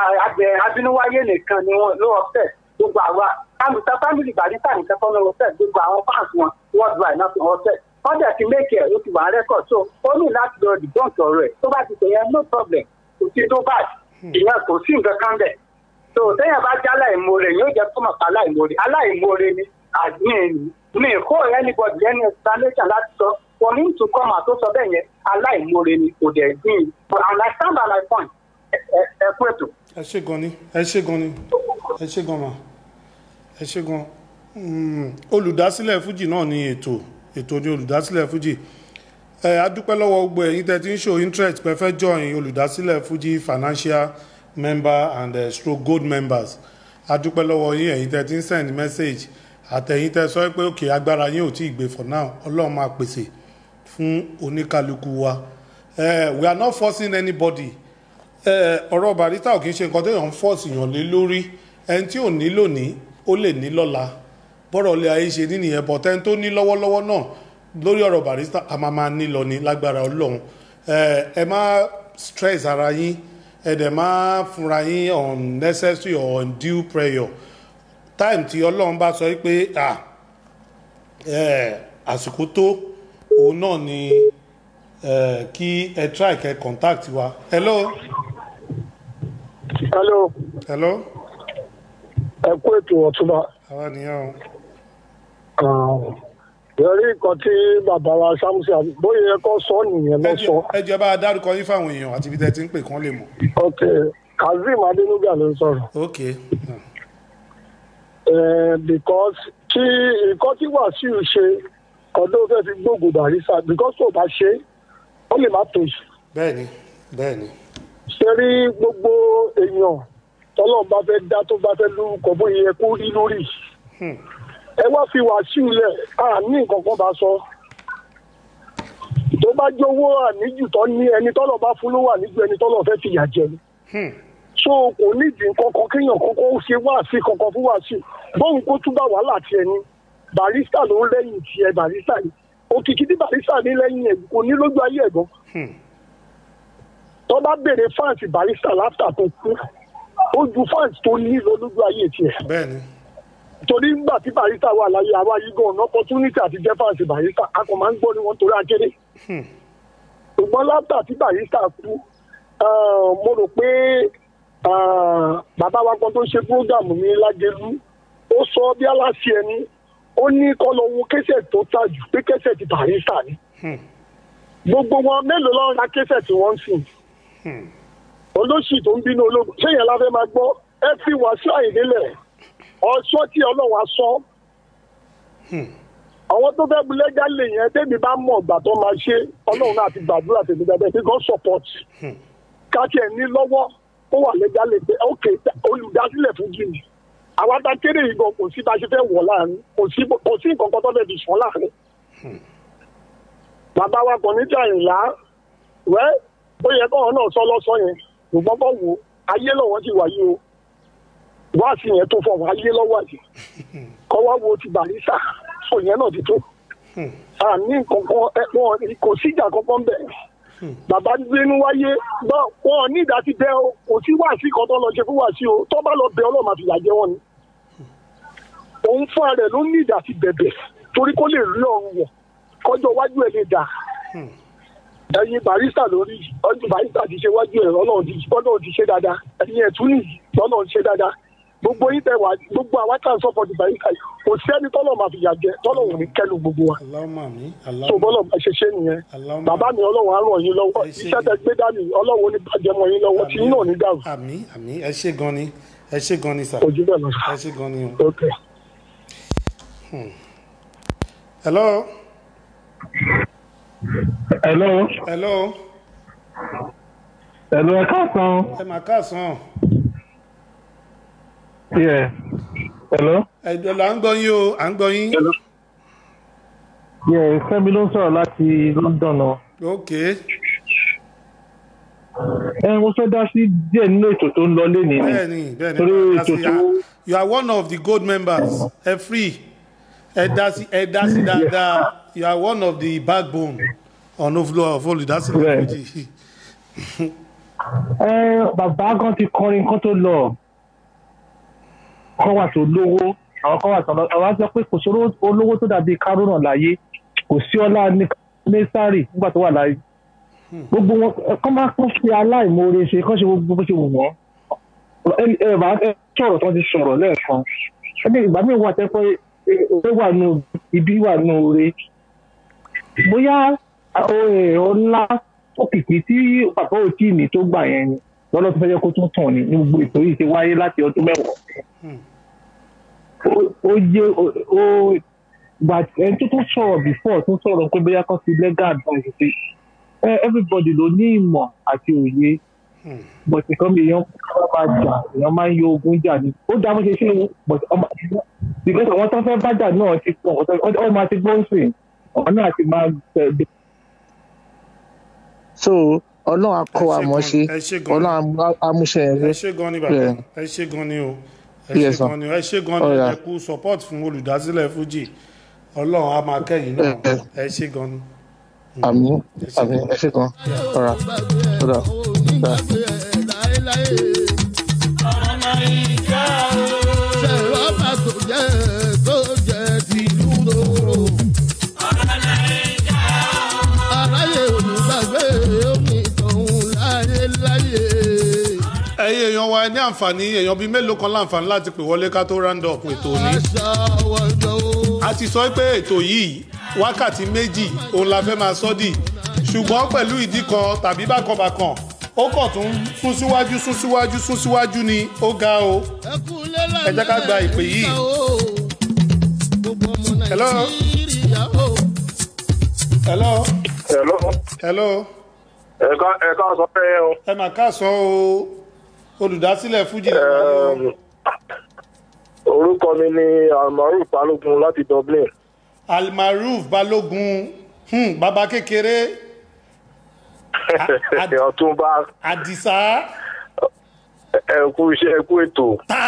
abínúwáyé nìkan ni wọ́n ló ọ̀fẹ́ gbogbo àwa àlùtà family barista nìkan kọ́ ló ọ̀fẹ́ gbogbo àwọn fans wọn worldwide náà fi ọ̀fẹ́ wọ́n dẹ̀ ti make ẹ̀ ó ti wà rẹ́kọ̀d so ó ní láti lọ dìbọ́ǹk ọ̀rọ̀ ẹ̀ tó bá ti tẹ̀yẹ no problem kò sí tó bá ìyẹn kò sí nǹkan kan bẹ̀ so téèyàn bá jẹ́ aláìmoore yóò jẹ́ tó mọ̀ pa aláìmoore aláìmoore ni àdín mi kó anybody any explanation láti sọ for him to come out tó sọ bẹ́ẹ̀ yẹn aláìmoore ni kò dẹ̀ gbìn and I stand by my point ẹ kú ètò. ẹ ṣe gan ni ẹ ṣe gan ni ẹ ṣe gan ma ẹ ṣe gan olùdásílẹ̀ fújì náà ni ètò ètò ní olùdásílẹ̀ fújì ẹ adúpẹ́ lọ́wọ́ gbogbo ẹ̀yin tẹ́ ti ń show interest pé fẹ́ join olùdásílẹ̀ fújì financial member and uh, stroke gold members adúpẹ́ lọ́wọ́ yín ẹ̀yin tẹ́ ti ń send message àtẹ̀yin tẹ́ sọ pé òkè agbára yín ò tí ì gbé for now ọlọ́run máa pèsè fún oníkálukú wa we are not forcing anybody ọ̀rọ̀ barista ò kì í ṣe nǹkan téèyàn ń force èèyàn lé lórí ẹni tí ò ní lónìí ó lè ní lọ́la bọ́rọ̀ ilé ayé ṣe ní nìyẹn but ẹni tó ní lọ́wọ́lọ́wọ́ náà lórí ọ̀rọ̀ barista a máa máa ní lọ ní lágbára ọlọ́run ẹ má stress ara yín ẹ dẹ̀ má fúnra yín unnecessary or undue prayer time tí ọlọ́run bá sọ pé àsìkò tó òun náà ni kí ẹ try kẹ contact wa hello. hello. hello. ẹ kú ètò ọ̀túnba. àwa nìyẹn o. yọrí nǹkan tí bàbá wa samusi bóyá ẹ kọ́ sọ nìyẹn lọ sọ. ẹ jẹ́ bá a dárúkọ yín fáwọn èèyàn àti ibi tẹ́ ti ń pè kán lè mọ̀. ok kazeem adenuga ló ń sọ̀rọ̀. ok. Uh, because tí nǹkan tí wàsíù ṣe ọdún fẹ́ fi gbógun barisa because tó bá ṣe ó lè má tó yìí. bẹ́ẹ̀ni bẹ́ẹ̀ni. ṣe rí gbogbo èèyàn tọ́lọ́ bá fẹ́ dá tó bá fẹ́ lórúkọ bóyá yẹ kó rí lórí. ẹ wá fi wàsíù lẹ̀ à ní nǹkan kan bá sọ. tó bá jówó àníjù tó ní ẹni tọ́lọ̀ bá fún ló wà níjù ẹni tọ́lọ̀ fẹ́ fìyà jẹ ni. so kò nídìí kankan kéèyàn kankan ṣe wáàsí kankan fún wàsíù bóun kó túbà wàhálà tiẹ̀ ni barista ló ń lẹ́yìn tiẹ̀ barista ni òkìkí tí barista ní lẹ́yìn ẹ̀ kò ní lójú ayé ẹ̀ gan. tó bá béèrè fans barista láfta tó kú ó ju fans tó ní lọ lójú ayé tiẹ̀. bẹ́ẹ̀ni. torí nígbà tí barista wà láyé àwa yìí gan ọ̀nà opportunity àti jẹ́ fans barista a kò máa ń gbọ́ ni wọ́n torí akéré. ṣùgbọ́n láfta tí barista kú mo rò pé bàbá wa kan tó ṣe program ní lágẹlú ó sọ bí aláṣẹ ẹni ó ní kọ́ lọ wo kẹsẹ̀ tó tà jù pé kẹsẹ̀ ti barista ni gbogbo wọn mélòó lọ́rùn ra kẹsẹ̀ tí wọ́n ń sìn olóṣì tó ń bínú ológun sẹ́yìn aláfẹ́ máa gbọ́ ẹ fi wá sí àyìnlélẹ̀ ọ̀ṣọ́ tí ọlọ́run aṣọ àwọn tó fẹ́ bulẹ́jà lè yẹn tẹ́bi bá mọ̀ ọ̀gbà tó máa ṣe ọlọ́run náà ti gbàdúrà tèmi dáadáa pé God support káàkiri ẹ̀ ní lọ́wọ́ ó wà lẹ́jà lè pé ok olùdásílẹ̀ fún jìnnì àwọn adákéré yìí gan kò sí bá a ṣe fẹ́ wọ̀ láàrin kò sí kò sí nǹkan kan tó fẹ́ fi sùn láàrin. bàbá wa kàn níjà ìlà wẹ́ ó yẹ kọ́wọn náà sọ lọ́sọ yẹn ṣùgbọ́n bọ́ wo ayé lọ́wọ́ ti wà yìí o wáàsí yẹn tó fọwọ́ ayé lọ́wọ́ àti kọ́ wá wo ti barista sọ yẹn náà ti tó àní kankan ẹ, wọn kò síjà kankan bẹ́ẹ̀ bàbá gbénú wáyé gbọ́ wọn ní ìdá ti bẹ́ o kò sí wáàsí kan tó lọ ṣe fún wáàsí o tó bá lọ bẹ ọlọ́mà fìyà jẹ wọn ni òun fúnra rẹ̀ ló ní ìdá ti bẹ̀bẹ̀ torí kó lè rí ọrùn wọ̀ kọjọ́ wájú ẹ̀ lè dà ẹyin barista lórí ọdún barista ti ṣe wájú ẹ̀ ọlọ́run ti ọlọ́run ti ṣe dáadáa ẹyin ẹ̀ tún nìyí ọlọ́run ti ṣe dáadáa gbogbo yín tẹ wá gbogbo àwa tá à ń sọ́pọ̀ ti barista yìí kò sẹ́ni tọ́lọ̀ máa fìyà jẹ tọ́lọ̀ ò ní kẹ́lu gbogbo wa aláwọ̀ mi tó bọ́lọ̀ bá ṣe ṣe nìyẹn bàbá mi ọlọ́run á ràn yín lọ́wọ́ iṣẹ́ tẹ gbé dání ọlọ́run ò ní bàjẹ́ mọ́ yín lọ́wọ́ tí yín náà ò ní dàrú. àmì àmì ẹ ṣe gan ni ẹ ṣe gan ni sà ojú bẹ́ẹ̀ lọ. ẹ ṣe gan ni o. Hmm. hello. hello. hello. hello ẹ káàsán. ẹ mà káàsán. yeah. hello. ẹ̀dọ̀ là ń gbọ́ yín o à ń gbọ́ yín. yeah fẹ́mi ló ń sọ̀rọ̀ láti london o. ok. ẹ mo fẹ́ dá sí díẹ̀ nínú ètò tó ń lọ lénìí ni. bẹ́ẹ̀ni bẹ́ẹ̀ni torí ẹ ètò dá sí tó. ya- you are one of the gold members ẹ free ẹ dá sí ẹ dá sí dáadáa you are one of the backbone ọ̀nà òfurufú of olùdásílẹ̀ méjì. ẹ bàbá gan ti kọrin kan tó lọ kọ́ wà tó lówó àwọn kan wà tó lọ àwọn á sọ pé kò sóró olówó tó dàbí kárọ̀nà láyé kò sí ọlá nẹ́sàrì nígbà tó wà láyé gbogbo wọn ẹ, kọ́ máa kún fi aláìmoore ṣe kọ́ ṣe gbogbo bó ṣe wù wọ́n ẹ ẹ bá ẹ sọ̀rọ̀ tó ti sọ̀rọ̀ lẹ́ẹ̀kan ẹni ìgbà míì wà tẹ́kọ̀ ẹ wà nù ibi wà nù ore bóyá ẹ, ọlá òkìkí tí bàbá òtí ní tó gbà yẹn ni lọ́lọ́ tó fẹ́ jẹ́ kó tún tàn ní ní gbogbo ètò yìí ti wáyé láti ọdún mẹ́wàá ó- ó jẹ́ ó ó- gbà ẹni tó tún sọ̀rọ̀ before tó sọ̀rọ̀ pé bóyá kan ti legal advice pé ẹ everybody ló ní ìmọ̀ àti òye but nǹkan bí èèyàn máa jà èèyàn máa ń yọ ogun jà ní ó dá bó ṣe ṣe é, but ọmọ because àwọn tó fẹ́ bájà náà ti pọ̀ ọ máa ti gbóhùn sí ọ̀hún náà ti máa tẹ̀ so ọlọ́run á kọ́ wa mọ̀ ṣe ẹ ṣé gan. ọlọ́run á- á múṣẹ́ yẹn ẹ ṣe gan ni bàbá Yeah. ẹ ṣe gan ni o ẹ Yes, ṣe sir. gan ni o ẹ ṣe gan ni All ẹ right. kú support fún olùdásílẹ̀ fuji ọlọ́run á máa kẹ́yìn náà ẹ ṣe gan ni. àmì àmì ẹ ṣe kan ọ̀rà ọ̀rà ọ̀rà. ṣèrọ́bà tó jẹ́ tó jẹ́ tìlú lóró. aráyé olùgbàgbé omi tọ̀hún láyé láyé. ẹ̀yin èèyàn wa ẹ ní àǹfààní èèyàn bíi mélòó kan láǹfààní láti pè wọlé ká tó round up ètò òní. a ti sọ pé ètò yìí wákàtí méjì òun la fẹ́ máa sọ́ dì ṣùgbọ́n pẹ̀lú ìdí kan tàbí bákanbàkan ó kàn tún sún síwájú sún síwájú sún síwájú ni ó ga o ẹ jẹ́ ká gba ìpè yìí. hello. hello. Hello. hello. ẹ̀ka ẹ̀ka sọ pé o. ẹ mà káàsán o olùdásílẹ̀ fújì lè wà lọ. orúkọ mi ni almaruf balógun láti dublin. almaruf balógun hmm, bàbá kékeré ọ̀túnba àdìsá ẹ̀kú iṣẹ́ ẹ̀kú ètò.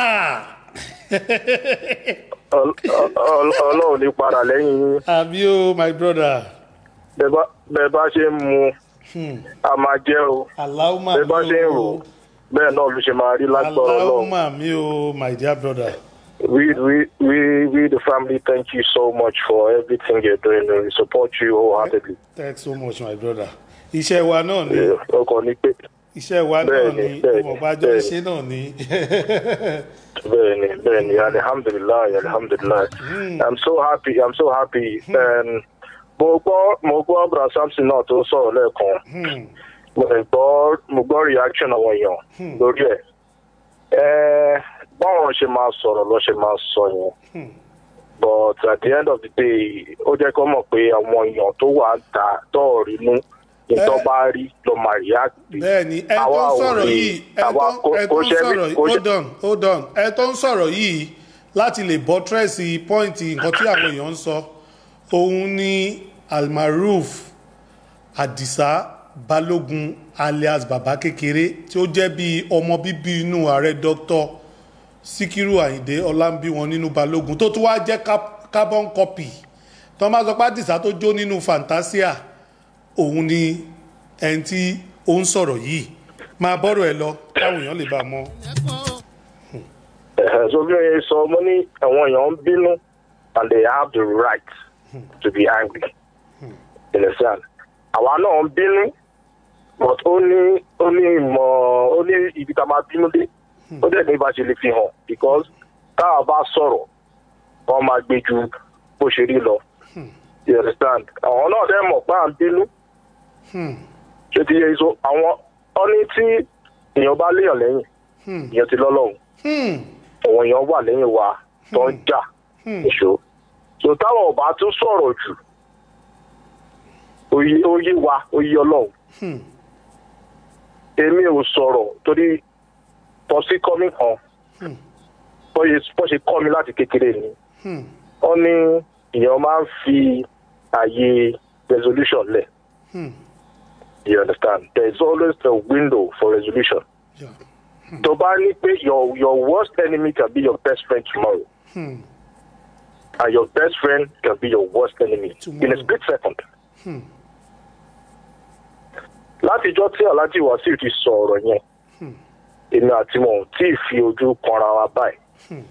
Ọl- ọl- ọlọ́run ní padà lẹ́yìn yín. àbí o my brother. Bẹ́ẹ̀ bá- bẹ́ẹ̀ bá ṣe ń mu a máa jẹ́ o. aláwùmá bẹ́ẹ̀ bá ṣe ń rò bẹ́ẹ̀ náà ló ṣe máa rí lágbára ọlọ́run. aláwùmá mi o my dear brother. We, we, we, we, the family, thank you so much for everything you're doing. We support you wholeheartedly. thanks so much my brother. iṣẹ́ wa náà ni ọkọ̀ ní pé iṣẹ́ wa náà Bẹ́ẹ̀ni, ni bẹ́ẹ̀ni, ìmọ̀gbájọ́ bẹ́ẹ̀ni. iṣẹ́ náà ni. bẹ́ẹ̀ni bẹ́ẹ̀ni alihamdulilayi alihamdulilayi i'm so happy i'm so happy um, mo gbọ́ mo gbọ́ bra samson náà tó sọ̀rọ̀ lẹ́ẹ̀kan mo lè gbọ́ mo gbọ́ reaction àwọn èèyàn lórí ẹ̀ ẹ̀ báwọn ṣe máa sọ̀rọ̀ lọ́ ṣe máa sọ yẹn but at the end of the day ó jẹ́ kó mọ̀ pé àwọn èèyàn tó wà ń ta tọ́ọ̀rì inú ìtọ́ bá rí ló máa react bẹ́ẹ̀ni ẹ tó Àwa ń ò sọ̀rọ̀ rí- yìí ẹ àwa tó kò- ẹ kò tó ń ṣe mí- sọ̀rọ̀ yìí kò ṣe- hold on hold on ẹ tó ń sọ̀rọ̀ yìí láti lè bọ́tírẹ́sì pọ́ìntì nǹkan tí àwọn èèyàn ń sọ òun ni almaruf adisa balógun alias bàbá kékeré tí ó jẹ́ bí ọmọ bíbí inú ààrẹ dr síkírù àyìndé ọlámbí wọn nínú balógun tó tún wá jẹ́ cap- carbon copy tó máa sọ pé àdìsá tó jó nínú fantasia òun ni ẹni tí ó ń sọ̀rọ̀ yìí máa bọ́rọ̀ ẹ lọ káwọn èèyàn lè bá a mọ. Ẹ̀hẹ̀, so bí wọ́n yẹ sọ mo ní àwọn èèyàn ń bínú and they have the right to be angry you understand àwa náà ń bínú but ó ní ó ní ìmọ̀ ó ní ibi tá a máa bínú dé ó dẹ̀ ní bá ṣe lè fi hàn because táwa bá sọ̀rọ̀ wọ́n máa gbé ju bó ṣe rí lọ you understand àwọn náà dẹ̀ mọ̀ pé à ń bínú ṣé ti yẹ so àwọn ọ ní tí èèyàn bá léèyàn lẹ́yìn èèyàn ti lọ́lọ́run àwọn èèyàn wà lẹ́yìn wa tó ń jà ìṣó so táwọn ò bá tún sọ̀rọ̀ jù ó yé ó yé wa ó yé ọlọ́run èmi ò sọ̀rọ̀ torí tọ́sí kọ́mí kan bó ṣe bó ṣe kọ́ mi láti kékeré ni wọ́n ní èèyàn máa ń fi àyè resolution lẹ̀ you understand there is always a window for resolution tó bá ní pé your your worst enemy can be your best friend tomorrow and your best friend can be your worst enemy in a split second. látijọ́ tí alhaji wasiu ti sọ ọ̀rọ̀ yẹn èmi àti wọn ò tí ì fi ojú kanra wa báyìí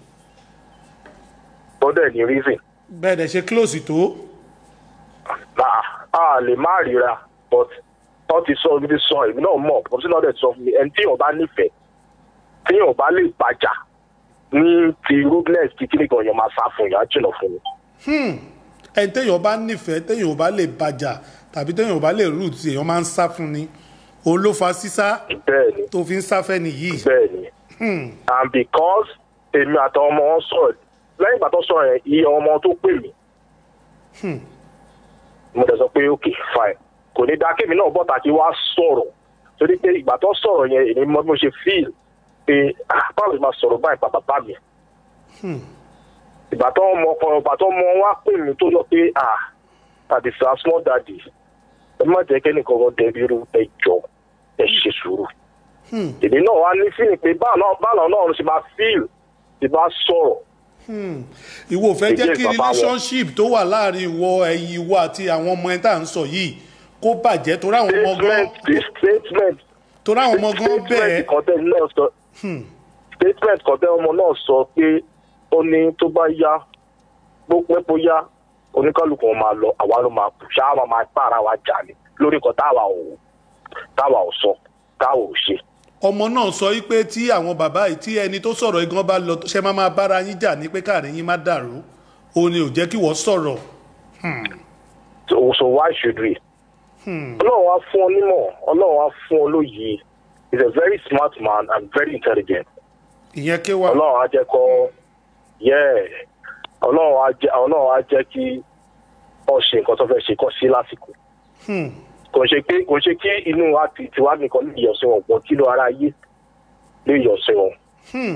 ó dẹ̀ ní reason bẹ́ẹ̀ dẹ̀ ṣe close tó. ah a lè má ríra but wọ́n ti sọ ibi tí sọ èmi náà mọ̀ bọ́sí náà dẹ̀ sọ fún mi ẹni tí yóò bá nífẹ̀ẹ́ tí yóò bá lè bàjá ní ti rudeness kíkiri gan yẹn máa sá fún yẹn á jìnà fún mi. Hmm. ẹni téèyàn bá nífẹ̀ẹ́ téèyàn ò bá lè bàjà tàbí téèyàn ò bá lè root èèyàn máa ń sá fún ni òun ló fa sísá bẹ́ẹ̀ni tó fi ń sáfẹ́ nìyí. bẹ́ẹ̀ni Hmm. and because èmi àtàwọn ọmọ wọn sọ̀rọ̀ lẹ́yìn ìgbà tó sọ̀rọ̀ yẹn iye ọmọ tó pè mí Hmm. mo dẹ̀ sọ pé ok fine kò ní dáa kémi náà bọ́ta kí wá sọ̀rọ̀ torí pé ìgbà tó sọ̀rọ̀ yẹn èmi mọ bí mo ṣe feel pé ah báwo ni ma sọ̀rọ̀ báyìí bàbá bá mi Hmm. ìgbà tó mọ ọkọ ìgbà tó mọ wá pè mí tó lọ pé ah àdìsá small daddy ẹ má jẹ́ kẹ́nìkan kan dẹbi irú ẹ jọ ẹ ṣe sùúrù Hmm. èmi náà wá ní fíìlì pé báwọn báwọn náà ṣe máa fíìl ti bá sọ̀rọ̀ Hmm. ìwọ ò fẹ́ jẹ́ Èjì kí bàbá wọn. relationship tó wà láàrin ìwọ ẹ̀yin ìwọ àti àwọn ọmọ ẹ̀ tá à ń sọ yìí kó bàjẹ́ torí àwọn ọmọ gan statement torí àwọn ọmọ gan bẹ́ẹ̀. statement kan tẹ́ náà sọ Hmm. statement kan tẹ́ ọmọ náà sọ pé ó ní tó bá yá bó pẹ́ bó yá oníkálukú wọn máa lọ àwa ló máa kù ṣáà máa máa bá ara wa jà ní lórí nǹkan táwa ò táwa ò sọ táwa ò ṣe. ọmọ náà sọ wípé tí àwọn bàbá yìí tí ẹni tó sọ̀rọ̀ igan bá lọ ṣe máa máa bára yín jà ní pé káàrin yín má dàrú òun ni ò jẹ́ kí wọ́n sọ̀rọ̀. Hmm. so so why should we. Hmm. ọlọ́run á fún ọ nímọ̀ ọlọ́run á fún ọ lóye he is a very smart man and very intelligent. ìyẹn ké wa. ọlọ́run á jẹ́ kọ́ yẹ́ ọlọ́run á jẹ́ ọlọ́run á jẹ́ kí ọ ṣe nǹkan tó fẹ́ ṣe kọ́ sí lásìkò. Hmm. kò ṣe pé kò ṣe kí inú wa ti tiwa nìkan lè yọ̀ sí wọn pọ̀ kí ló ara ayé lè yọ̀ sí wọn. Hmm.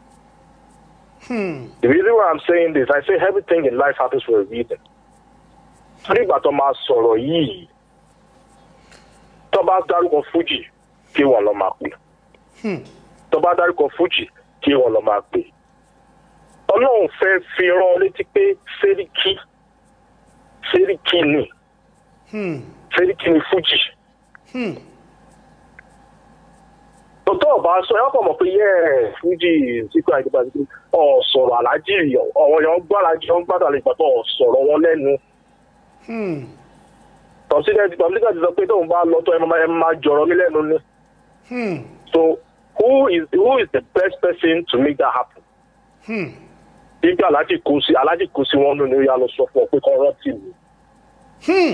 Hmm. The reason why I'm saying this, I say everything in life happens for a reason. Torí ìgbà tó máa sọ̀rọ̀ yìí, tó bá dárúkọ Fuji, kí wọ́n lọ máa pè. Hmm. Tó bá dárúkọ Fuji, kí wọ́n lọ máa pè. Ọlọ́run fẹ́ fi rán ọ létí pé Sẹ́ríkì, Sẹ́ríkì ni, Hmm. Sẹ́ríkì ni Fuji. Hmm. Tòótọ́ ọ̀bá sọ ẹ kọ̀ mọ̀ pé yẹ́ Fuji síkú àìdíbà sí ọ̀ sọ̀rọ̀ aláàjì ọ̀wọ́n yẹn ń gbọ́ aláàjì wọn ń gbádùn àlejò àtọ̀ ọ̀ sọ̀rọ̀ wọn lẹ́nu. Hmm. tọ́sílẹ̀ tọ́sílẹ̀ ti sọ pé tóun bá lọ tó ẹ máa ẹ máa jọ̀rọ̀ mí lẹ́nu ni. Hmm. so who is who is the best person to make that happen. Hmm. ibi aláàjì kò sí aláàjì kò sí wọn nù ní ó yà lọ sọ fún ọ pé kọ́ rántí mi. Hmm.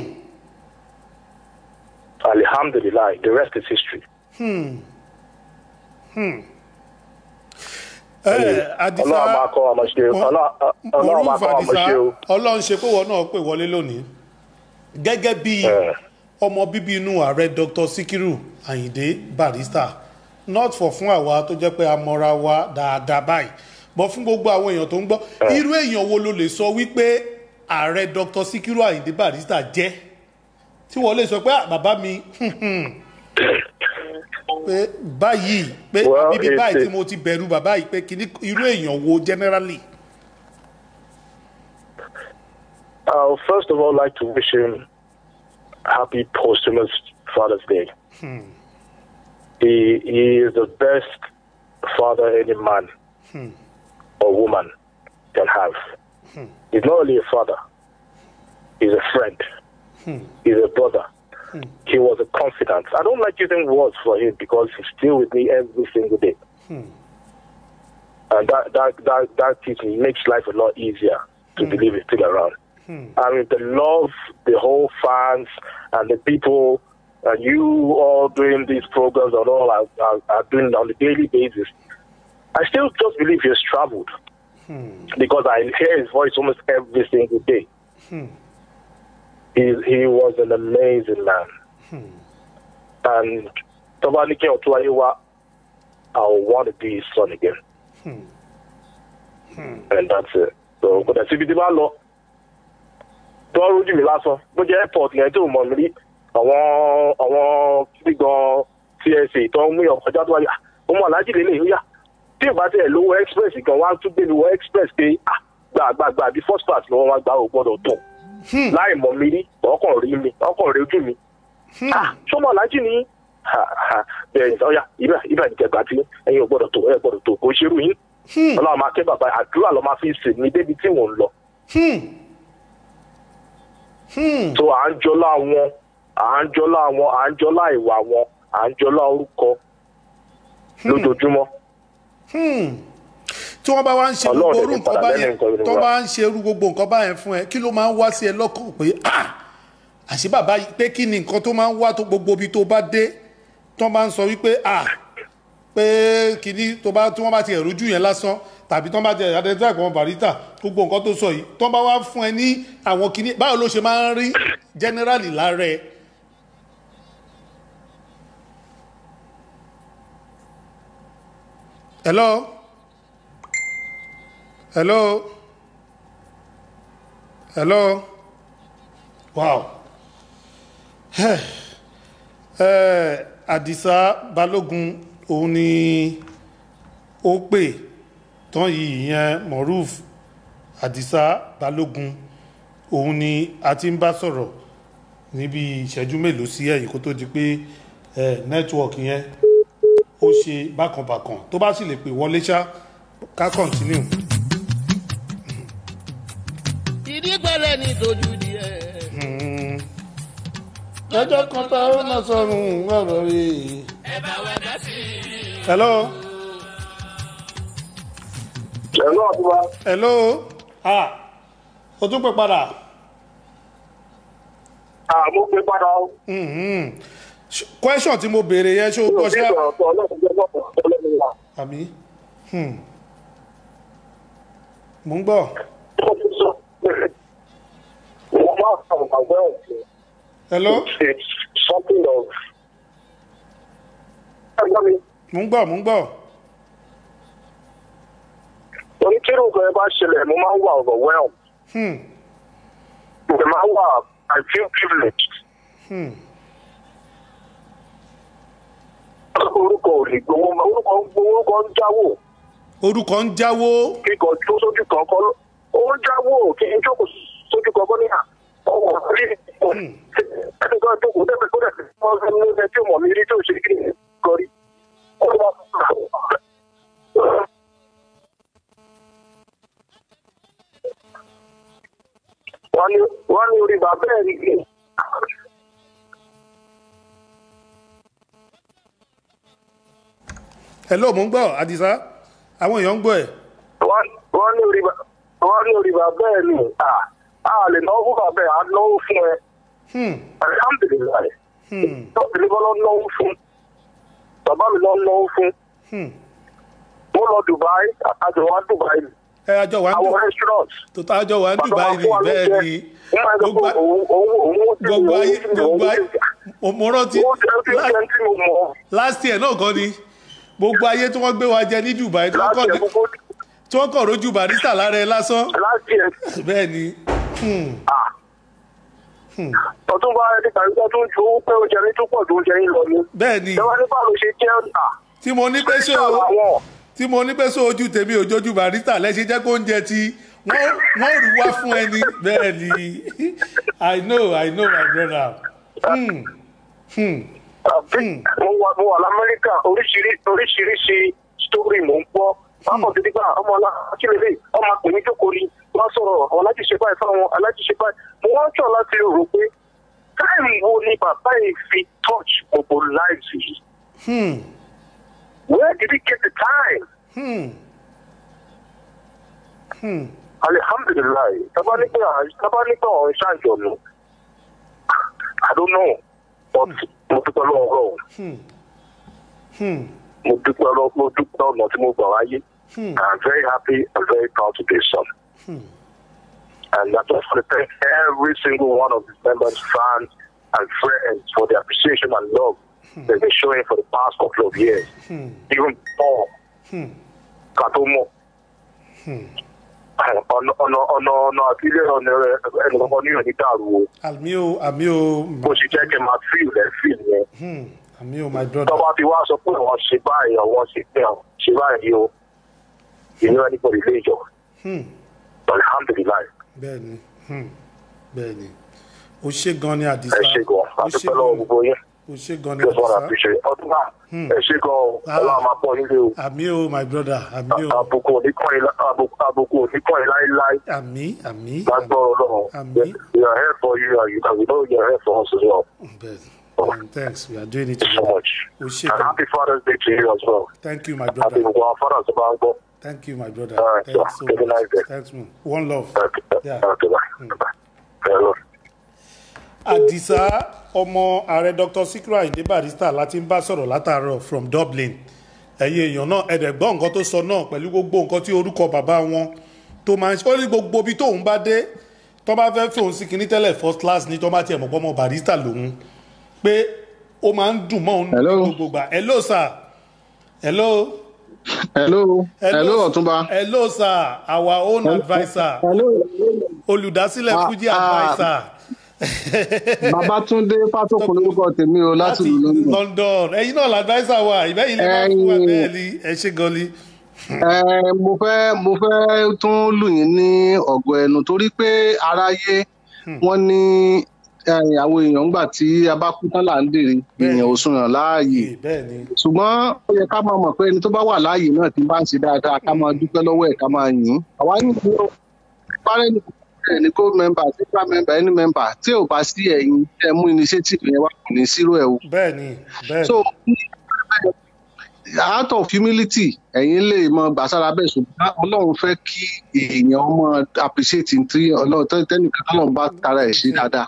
alihamdulilayi the rest is history. Hmm. Hmm. ẹ adisa ọlọ́run máa kọ́ ọmọ ṣe ọlọ́run máa kọ́ ọmọ ṣe o. ọlọ́run ṣe pé wọn náà pè wọlé lónìí gẹ́gẹ́ bí ọmọ bíbí inú ààrẹ dr sikiru ayinde barista not for fún àwa tó jẹ́ pé a mọra wa dáadáa báyìí bọ́ fún gbogbo àwọn èèyàn tó ń gbọ́ irú èèyàn wo ló lè sọ wípé ààrẹ dr sikiru ayinde barista jẹ́ tí wọ́n lè sọ pé "Ah, bàbá mi pé báyìí pé Well, bíbí it's- báyìí tí it's- mo ti bẹ̀rù bàbá yìí pé kìíní irú èèyàn wo generally. I would first of all like to wish him happy posthumous Father's Day. Hmm. He, he is the best father any man Hmm. or woman can have. Hmm. He's not only a father, he's a friend, Hmm. he's a brother. He was a confidant. I don't like using words for him because he's still with me every single day. Hmm. And that, that, that, that keeps me, makes life a lot easier to believe he's still around. Hmm. I mean, the love, the whole fans and the people, and you all doing these programs and all are, are, are doing on a daily basis. I still just believe he has traveled because I hear his voice almost every single day. Hmm. He, he was an amazing man. And Tobanike Otuayewa, I want to be his son again. And that's it. So, kò dẹ̀ síbi tí bá lọ tó rújú mi lásán bó jẹ́ airport yẹn tó mọ̀ mí rí àwọn àwọn gbígbọn tsa tó ń mú ìyàn kọjá tó wáyé "Ah, ó mọ̀ aláàjì lélẹ̀ yóò yá tí ìbá tẹ̀ lówó express gan wá tún gbé mi wọ express pé ah, gbà gbà gbà bí first class ni wọ́n wá gbà ó gbọ́dọ̀ tó láì mọ̀ mí rí ọkàn rí mi ọkàn rí ojú mi ah sọmọ aláàjì ni Ha, ha. bẹ́ẹ̀ ọ̀ya ibà ibà ìjẹgbà tí ẹ̀yin ò gbọ́dọ̀ tó ẹ̀ gbọ́dọ̀ tó kò ṣerú yín ọlọ́run máa kẹ́ bàbá àdúrà lọ́ máa fi sè mí débi tí mò ń lọ so à ń jọlá wọn à ń jọlá wọn à ń jọlá ìwà wọn à ń jọlá orúkọ lójoojúmọ́. tí wọ́n bá wá ń ṣe Ọlọ́run gbogbo orú ní nǹkan padà báyẹn lẹ́nu nǹkan ìrora. tó bá ń ṣe irú gbogbo nǹkan báyẹn fún ẹ kí ló máa ń wá sí ẹ lọ́kàn pé ah àṣé bàbá yìí pé kí ni nǹkan tó máa ń wá tó gbogbo ibi tó bá dé tó máa ń sọ wípé ah pé kìíní tó bá tí wọ́n bá ti ẹ̀rú jù yẹn lásán tàbí tó bá ti identify àwọn barista gbogbo nǹkan tó sọ yìí tó bá wá fún ẹ ní àwọn kìíní báwo ló ṣe máa ń rí generally lára ẹ. hello hello hello wow ẹ àdìsá balógun òun ni ó pè tán yìí ìyẹn moruf àdìsá balógun òun ni a ti ń bá sọ̀rọ̀ níbi ìṣẹ́jú mélòó sí ẹ̀yìn kó tó di pé ẹ nẹ́tíwọ̀kì yẹn ó ṣe bákanbàkan tó bá sì lè pè wọlé ṣá ká kọ́ntínú. ìdígbẹ́lẹ̀ ní tójú díẹ̀. lọ́jọ́ kan tá ó náà sọ̀rùn ọ̀rọ̀ rẹ̀. ẹ bá wa dá sí i. hello. hello àbúrò. hello. ah o tún pè padà. ah mo pè padà o. Mhm. Ṣ- question tí mo béèrè yẹn ṣé o gbọ́ ṣá. àmì. Hmm. mo ń gbọ́. hello. something of. mo ń gbọ́ mo ń gbọ́. onítìrú nǹkan ẹ bá ṣẹlẹ̀ mo máa ń wà overwhelmed. Hmm. mo dẹ̀ máa ń wà i feel privileged. Hmm. orúkọ ò lè gbowó ma orúkọ ń gbowó orúkọ ń jáwó. orúkọ ń jáwó. kíkọ tó sójú kan kọ́ ló- ó ń jáwó kí n jókòó sójú kan kọ́ níyà. ọwọ́ rí ẹni kan jókòó tẹ́lẹ̀ tó dẹ̀ wọ́n fẹ́ mú ẹ tí ò mọ̀ mí rí tó ṣe kí ni kọrí. wọ́n ní wọ́n ní orí bàbá ẹ̀ rí i. hello mo ń gbọ́ àdìsá àwọn èèyàn ń gbọ́ ẹ̀. wọ́n wọ́n ní orí ba- wọ́n ní orí bàbá ẹ̀ nù à á lè náwó fún bàbá ẹ̀ á náwó fún ẹ. alhamdulilayi tọ́sí ní bọ́lá náwó fún bàbá mi lọ náwó fún mo lọ dubai àjọ wa dubai ni ẹ àjọ wa ń àwọn dùn restaurant tó tá àjọ wa ń dùn báyìí ni bẹ́ẹ̀ ni wọ́n máa ń sọ pé òun òun òun ti gbogbo ayé òun ti gbogbo ayé mo mo rántí òun ti ẹni tí mo mọ̀ last year náà kọ́ ni gbogbo ayé tí wọ́n gbé wa jẹ ní dubai tí wọ́n kọ́ ní tí wọ́n kọ̀ rójú barista lára ẹ lásán last year bẹ́ẹ̀ ni hmm. ọdún bá ẹni tàbí tó tún ju owó pé oúnjẹ ní tó pọ̀ ju oúnjẹ yín lọ ni. bẹ́ẹ̀ni ìjọba ní báwo ṣe jẹ́ ọ̀nà. tí mo ní pé so tí mo ní pé so ojú tèmi òjòjú barista lẹ́sìn jẹ́ kó oúnjẹ tí wọ́n wọ́n rú wá fún ẹni bẹ́ẹ̀ ni i know i know my brother. Hmm. Hmm. mo wà mo wà lamẹ́ríkà oríṣiríṣi oríṣiríṣi sítórì mò ń gbọ́ pápọ̀ títí gbà ọmọ alákìlélẹ̀ ọmọ àpèmí jókòó ni wọ́n sọ̀rọ̀ àwọn alájíṣe báyìí fáwọn alájíṣe báyìí mo wá ń tọ̀ láti rò pé táìmù wo ni bàbá yìí fi touch gbogbo lives yìí Hmm. where did he get the time. Hmm. Hmm. alihamdulilayi tabanigbe tabanigbe ọ̀hún ṣàjọ̀nù i don't know but mo dúpẹ́ lọ́wọ́ ọlọ́run Hmm. Hmm. mo dúpẹ́ lọ́wọ́ mo dúpẹ́ ọ̀nà tí mo gbà wáyé Hmm. i'm very happy and very proud to be a son Hmm. and i just want to thank every single one of his members fans and friends for the appreciation and love they've been showing for the past couple of years Hmm. even before Hmm. katomo Hmm. ọ̀nà ọ̀nà ọ̀nà ọ̀nà àtìlẹ́ ọ̀nà ẹnì kankan ní òní dàrú o. àmì o àmì o bó ṣe jẹ́ kí n máa fíìl ẹ̀ fíìl yẹn. Hmm. àmì o my brother. tọ́ba ti wá sọ pé wọ́n ṣe báyìí àwọn ṣe pé àwọn ṣe báyìí o ìní anybody lè jọ Hmm. alhamdulilayi bẹ́ẹ̀ni Hmm. bẹ́ẹ̀ni o ṣe gan ni ẹ àdìsá ṣe gan àdúpẹ́ lọ́wọ́ gbogbo yín o ṣe gan ni just wanna àdìsá appreciate ọdún náà Hmm. ẹ ṣe gan o Ah. ọlọ́run máa pọ̀ nílé o àmì o my brother àmì o àbùkù oníkànnì àbùkù oníkànnì láíláí àmì àmì lágbọ́rọ̀ ọlọ́run Àmín. we are here for you and you and we know you are here for us as well. bẹ́ẹ̀ni And thanks we are doing it so much o ṣe and gan happy father's day to you as well. thank you my happy brother gbogbo àwọn fathers tó bá ń gbọ́. thank you my brother All right, thanks so, so have a much nice day. thanks man one love yeah. Okay, bye. Bye. Hello. àdìsá ọmọ ààrẹ dr sikra ayinde barrister láti ń bá sọ̀rọ̀ látàárọ̀ from dublin ẹ̀yin èèyàn náà ẹ̀dẹ̀ gbọ́ nǹkan tó sọ náà pẹ̀lú gbogbo nǹkan tí orúkọ bàbá wọn tó máa ń ṣe ó ní gbogbo ibi tóun bá dé tó bá fẹ́ fòun sí kinní tẹ́lẹ̀ first class ní tó bá tiẹ̀ mọ̀ pọ́ ọmọ barrister lòun pé ó máa ń dùn mọ́ òun ní gbogbo gbà hello sir hello hello hello ọ̀túnba. hello sir our own adviser olùdásílẹ̀ Ah, fuji ah. adviser babatunde fatokun lórúkọ tèmi o láti ìlú london. london ẹyin náà ladvisor wa ìbẹ́yìn lè máa fún wa bẹ́ẹ̀ ni ẹ ṣe gan ni. Ẹ, mo fẹ́ mo fẹ́ tún lù yín ní ọ̀gọ̀ ẹnu torí pé aráyé wọ́n ní ẹ, àwọn èèyàn ńgbà tí a bá kú tán là ń dèrè èèyàn ò sùn yàn láàyè bẹ́ẹ̀ ni ṣùgbọ́n ó yẹ ká máa mọ̀ pé ẹni tó bá wà láàyè náà ti bá ń ṣe dáadáa ká máa dúpẹ́ lọ́wọ́ ẹ̀ ká máa yìn ín àwa yìí ní o parẹ́ ní ẹ̀ ní gold member silver member any member tí ò bá sí ẹ̀yin ẹ̀ mú initiative yẹn wá kò ní zero ẹ̀ o bẹ́ẹ̀ ni bẹ́ẹ̀ so out of humility ẹ̀yin lè mọ gbàsára bẹ́ẹ̀ ṣùgbọ́n ọlọ́run fẹ́ kí èèyàn mọ appreciate tí ọlọ́run tẹ́- tẹ́nìkan tọ́lọ́run bá tara ẹ̀ ṣe dáadáa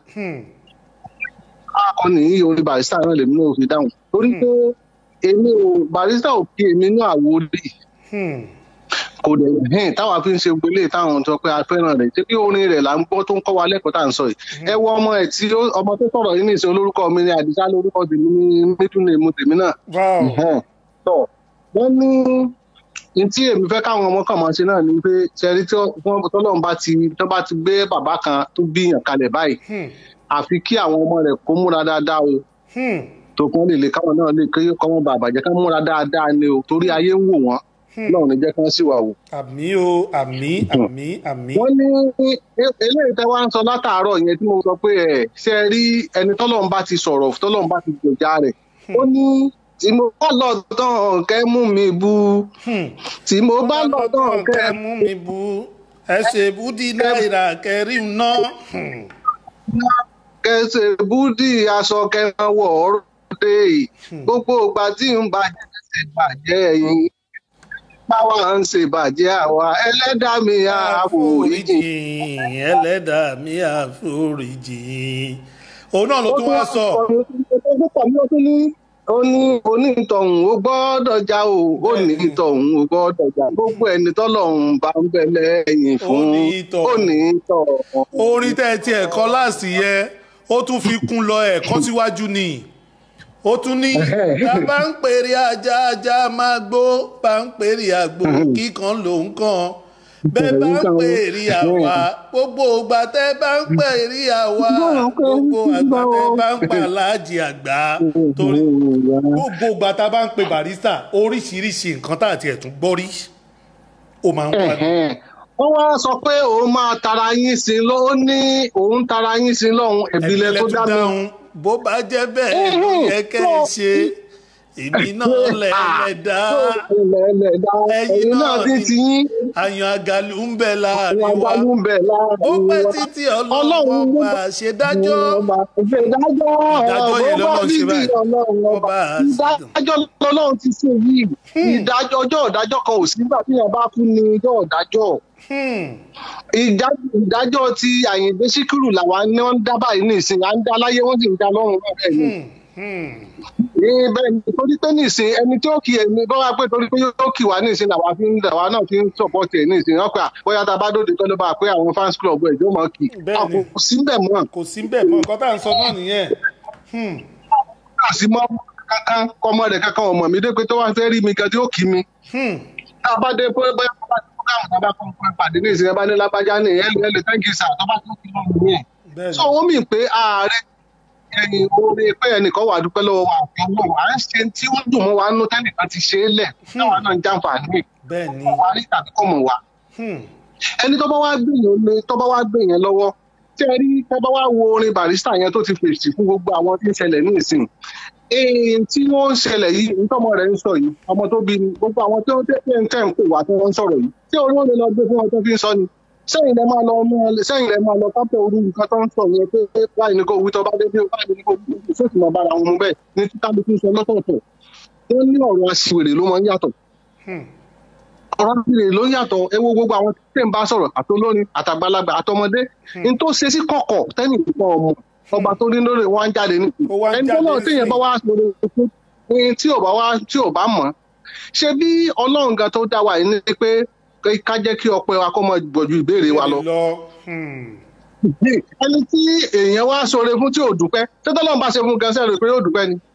akọni yìí orí barista náà lèmi náà fi dáhùn torí pé èmi ò barista ò kí èmi náà wò rí kò dẹ̀ hẹ́n táwa fi ń ṣe gbélé táwọn sọ pé a fẹ́ràn rẹ̀ ṣé bí orin rẹ̀ là ń gbọ́ tó ń kọ́ wa lẹ́kọ̀ọ́ tá à ń sọ yìí ẹ wọ ọmọ ẹ̀ tí ó- ọmọ tó sọ̀rọ̀ yìí nìṣẹ́ olórúkọ mi ni àdìsá lórúkọ tèmi ní mídùn èmu tèmi náà Ẹ̀hẹ́n. tọ wọ́n ní ní tí èmi fẹ́ káwọn ọmọ kan máa ṣe náà ni pé ṣẹ́rí tí wọ́n tọ́lọ́run bá ti tó bá ti gbé bàbá kan tó bíyàn kalẹ̀ báyìí àfi kí àwọn ọmọ rẹ̀ kó múra dáadáa o tó kún lè lè káwọn náà lè kéye kọ́ wọn bàbà jẹ́ ká múra dáadáa ni o torí ayé ń wò wọ́n lọ́run ní jẹ́ kí wọ́n sì wà wò. àmì o àmì àmì àmì. wọ́n ní e- eléyìí tẹ́ wá ń sọ látàárọ̀ yẹn tí mo sọ pé ẹ̀ ṣe é rí ẹni tọ́lọ́run bá ti sọ̀rọ̀ tọ́lọ́run bá ti gbèjà rẹ̀ ó ní tí mo bá lọ tán kẹ́ mú mi bú tí mo bá lọ tán kẹ́ mú mi bú ẹ ṣe búdí náírà kẹrin náà. kẹsẹ̀ búdì aṣọ kẹran wọ̀ ọ́rọ́ dé gbogbo ìgbà tí ń bàjẹ́ ṣe bàjẹ́ ẹ̀yìn báwa ń ṣe bàjẹ́ àwa ẹlẹ́dàá mi àforíjì. ẹlẹ́dàá mi àforíjì. òun náà ló tún wá sọ. ó ní onítọ̀hún ó gbọ́dọ̀ já o onítọ̀hún ó gbọ́dọ̀ já gbogbo ẹni tọ́lọ́hún bá ń bẹ lẹ́yìn fún onítọ̀hún. orin tẹ́ ẹ ti ẹ̀kọ́ láàsì yẹ ó tún fi kún lọ ẹ̀kọ́ síwájú ni ó tún ní tá a bá ń pèrè ajá ajá máa gbó bá ń pèrè àgbò kíkan lòún kan bẹ́ẹ̀ bá ń pè rí àwa gbogbo ìgbà tẹ́ bá ń pè rí àwa gbogbo àgbà tẹ́ bá ń pa aláàjì àgbà torí gbogbo ìgbà tá a bá ń pe barista oríṣiríṣi nǹkan tá àti ẹ̀tún gbọ́ rí ó máa ń wá wọ́n wá sọ pé òun máa tara yín sí lọ ó ní òun tara yín sí lọ́hùn ẹ̀bílẹ̀ tó dá mi. bó bá jẹ́ bẹ́ẹ̀ ló yẹ kẹ́ ẹ ṣe èmi náà lẹ́ẹ̀lẹ́dá ẹ̀yin náà ti ti yín. àyàn àgàlù ń bẹ láàrin wa àgàlù ń bẹ láàrin wa ó pẹ́ títí ọlọ́run bá a ṣe dájọ́ ìdájọ́ yẹn lọ́nà ṣe báyìí ìdájọ́ lọ́lọ́run ti ṣe yìí ìdájọ́ ọjọ́ ìdájọ́ kan ò sí nígbà tí yẹn bá kú ní ọjọ́ ìdájọ́ ìdájọ́ ti àyìndé síkírù làwa ni wọ́n ń dá báyìí ní ìsìn à ń dá láyé wọ́n sì ń dá lọ́run náà bẹ́ẹ̀ ni ní bẹ́ẹ̀ ni torí pé nísìn ẹni tí ó kì ẹni bọ́ wá pé torí pé yóò kì wá nísìn làwa fi ń làwa náà fi ń sọ̀pọ̀tì ẹ̀ nísìn wọ́n pé bóyá tá a bá dòde tó ló bá pé àwọn fans club ẹ̀ yóò máa kì kò sí bẹ́ẹ̀ mọ́. kò sí bẹ́ẹ̀ mọ́ nǹkan tá à ń sọ náà nìyẹn. kò sí mọ́ kankan kọ́mọ rẹ̀ kankan ọmọ mi dé pé tó wá fẹ́ rí mi gan tí ó kì mi. tá a bá dé pé bóyá tó bá tó káwọn tó bá kọ́ pé pàdé ní ìsìn ẹ bá ní lápájá ní ẹ lè thank you sir tó bá tó kí lọ́rùn mi. so wọ́n mì pé ààrẹ ẹyin orí pé ẹnìkan wà dúpẹ́ lọ́wọ́ wa òfin náà à ń ṣe tí ó dùn mọ́ wa nú tẹ́nìkan ti ṣe é lẹ̀ táwa náà ń jàǹfààní wa rí tàbí kò mọ̀ wa. ẹni tó bá wá gbé yẹn lé tó bá wá gbé yẹn lọ́wọ́ tí ẹ rí tó bá wá wo orin barista yẹn tó ti fèsì fún gbogbo àwọn tí ń ṣẹlẹ̀ ní ìsìn èyí tí wọ́n ń ṣẹlẹ̀ yìí nítọ́mọ rẹ̀ ń sọ yìí ọmọ tó bí gbogbo àwọn tó ń tẹ́ ń tẹ́ ń pè wá tí wọ́n ń sọ̀rọ̀ yìí tí orí wọn lè lọ gbé fún wọn tó fi ń sọ ni sẹ́yìn lẹ máa lọ mú ẹ sẹ́yìn lẹ máa lọ kápẹ́ orí nǹkan tó ń sọ yẹn pé báyìí ní kò wí tó bá dé bí ó báyìí ní kò wí tó sì máa bára wọn mú bẹ́ẹ̀ ní tí kálukú sọ lọ́tọ̀ọ̀tọ̀ wọ́n ní ọ̀rọ̀ aṣiwèrè ló máa ń yàtọ̀ ọ̀rọ̀ aṣiwèrè ló ń yàtọ̀ ẹ wo gbogbo àwọn tí ń bá sọ̀rọ̀ àtolórin àtàgbàlagbà àtọmọdé n tó ṣe sí kọ̀kọ̀ tẹ́nì púpọ̀ ọmọ ọba tó ní lórí wọn jáde ní ẹni tó náà téèyàn bá wá sọ̀rọ̀ tí ò bá wá tí ò bá mọ̀ ṣe bí ọlọ́run gan tó dá wa yìí ní pé ká jẹ́ kí ọpẹ́ wa kó mọ gbọ̀jú ìbéèrè wa lọ. ẹni tí èèyàn wá sọre fún tí ò dúpẹ́ tó tọ́lọ́run bá ṣe fún gan sẹ́rù pé yóò dúpẹ́ ni.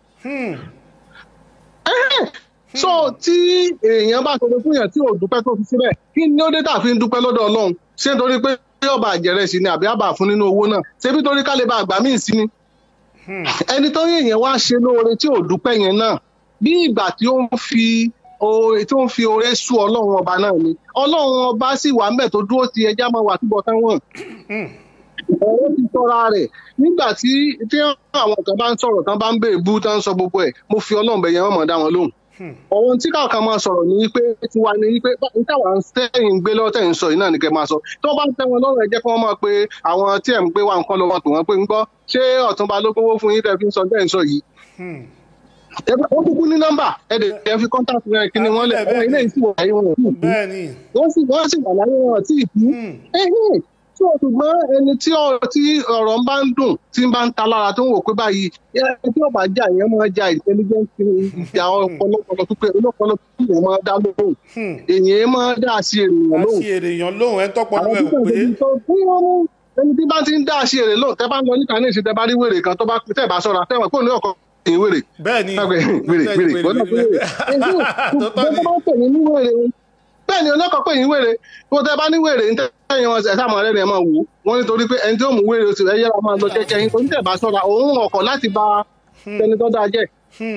so tí èèyàn bá sọre fún yàn tí ò dúpẹ́ tó fi síbẹ̀ kí ni ó dé tà fi ń dúpẹ́ lọ́dọ̀ ọlọ́run ṣé nítorí pé yóò bá àjẹrẹ sí ni àbí àbà fún nínú owó náà ṣé bí torí ká lè bá àgbà míì sí ni. ẹni tó yẹ èèyàn wá ṣe lóore tí ò dúpẹ́ yẹn náà bí ìgbà tí ó ń fi oore tó ń fi oore sú ọlọ́run ọba náà ni ọlọ́run ọba sì wà mẹ́ tó dúró ti ẹja máa wà túbọ̀ táwọn. ọ̀rọ̀ ti tọ́ra rẹ̀ nígbà tí tí àwọn kan bá ń sọ̀rọ̀ tán bá ń bèè bú tán ń sọ gbogbo ẹ̀ mo fi ọlọ́run bẹ̀yẹn wọ́n mọ̀ dá wọn lóhùn. ọ̀hún tí káàkan máa sọ̀rọ̀ ní wípé tiwa ní wípé táwa ń tẹ̀yìn gbé lọ́wọ́ tẹ̀yìn sọ yìí náà ni kẹ́ máa sọ tó bá ń tẹ́ wọn lọ́rùn ẹ jẹ́ kí wọ́n máa pe àwọn tí ẹ̀ ń gbé wa nǹkan lọ́wọ́ tó wọ́n pé ń gbọ́ ṣé ọ̀túnba ló gbówó fún yín tẹ́ fi ń sọ tẹ́yìn sọ yìí wọ́n kúkú ní nọ́mbà ẹ̀dẹ̀ ẹ̀ fi kọ́ńtàkì rẹ̀ kí ni wọ́n lẹ̀ ẹ̀ ilé yìí sì wà láyé wọn ò tí ì kú wọ́n sì wọ́n sì wà láyé wọn ò tí ì kú tí o ṣùgbọ́n ẹni tí ọ̀rọ̀ ń bá ń dùn tí ń bá ń ta lára tó ń wò pé báyìí ẹni tí ọba jà yẹn máa ja intelligence ìjà ọpọlọpọlọ pípé ọlọpọlọ pípé yẹn máa dá lóhùn èyàn máa dá sí ènìyàn lóhùn. àti ènìyàn lóhùn ẹ tọpọlọ ẹ ò pé. ẹni tí bá ti ń dá sí èrè lóhùn tẹ bá ń lọ níta ní ìsìn tẹ bá rí wèrè kan tó bá tẹ bá sọra tẹ wọn kó ní ọkọ ẹ̀yìn wèrè. bẹ́ẹ̀ni wèrè wèrè gbọ́dọ̀ pé wèrè. ẹ̀sìn bá pè ní wèrè bẹ́ẹ̀ni ọlọ́kọ̀ pé yín wèrè kó tẹ bá ní wèrè ń tẹ̀yìn wọn ẹ̀sà mọ̀ rẹ̀ ni ẹ̀ máa wò wọ́n nítorí pé ẹni tí ó mú wèrè oṣù rẹ̀ yẹ́ra máa lọ kẹ́kẹ́ yín torí tẹ̀ bá sọ́ra òun ọkọ̀ láti ba ẹni tó dáa jẹ́.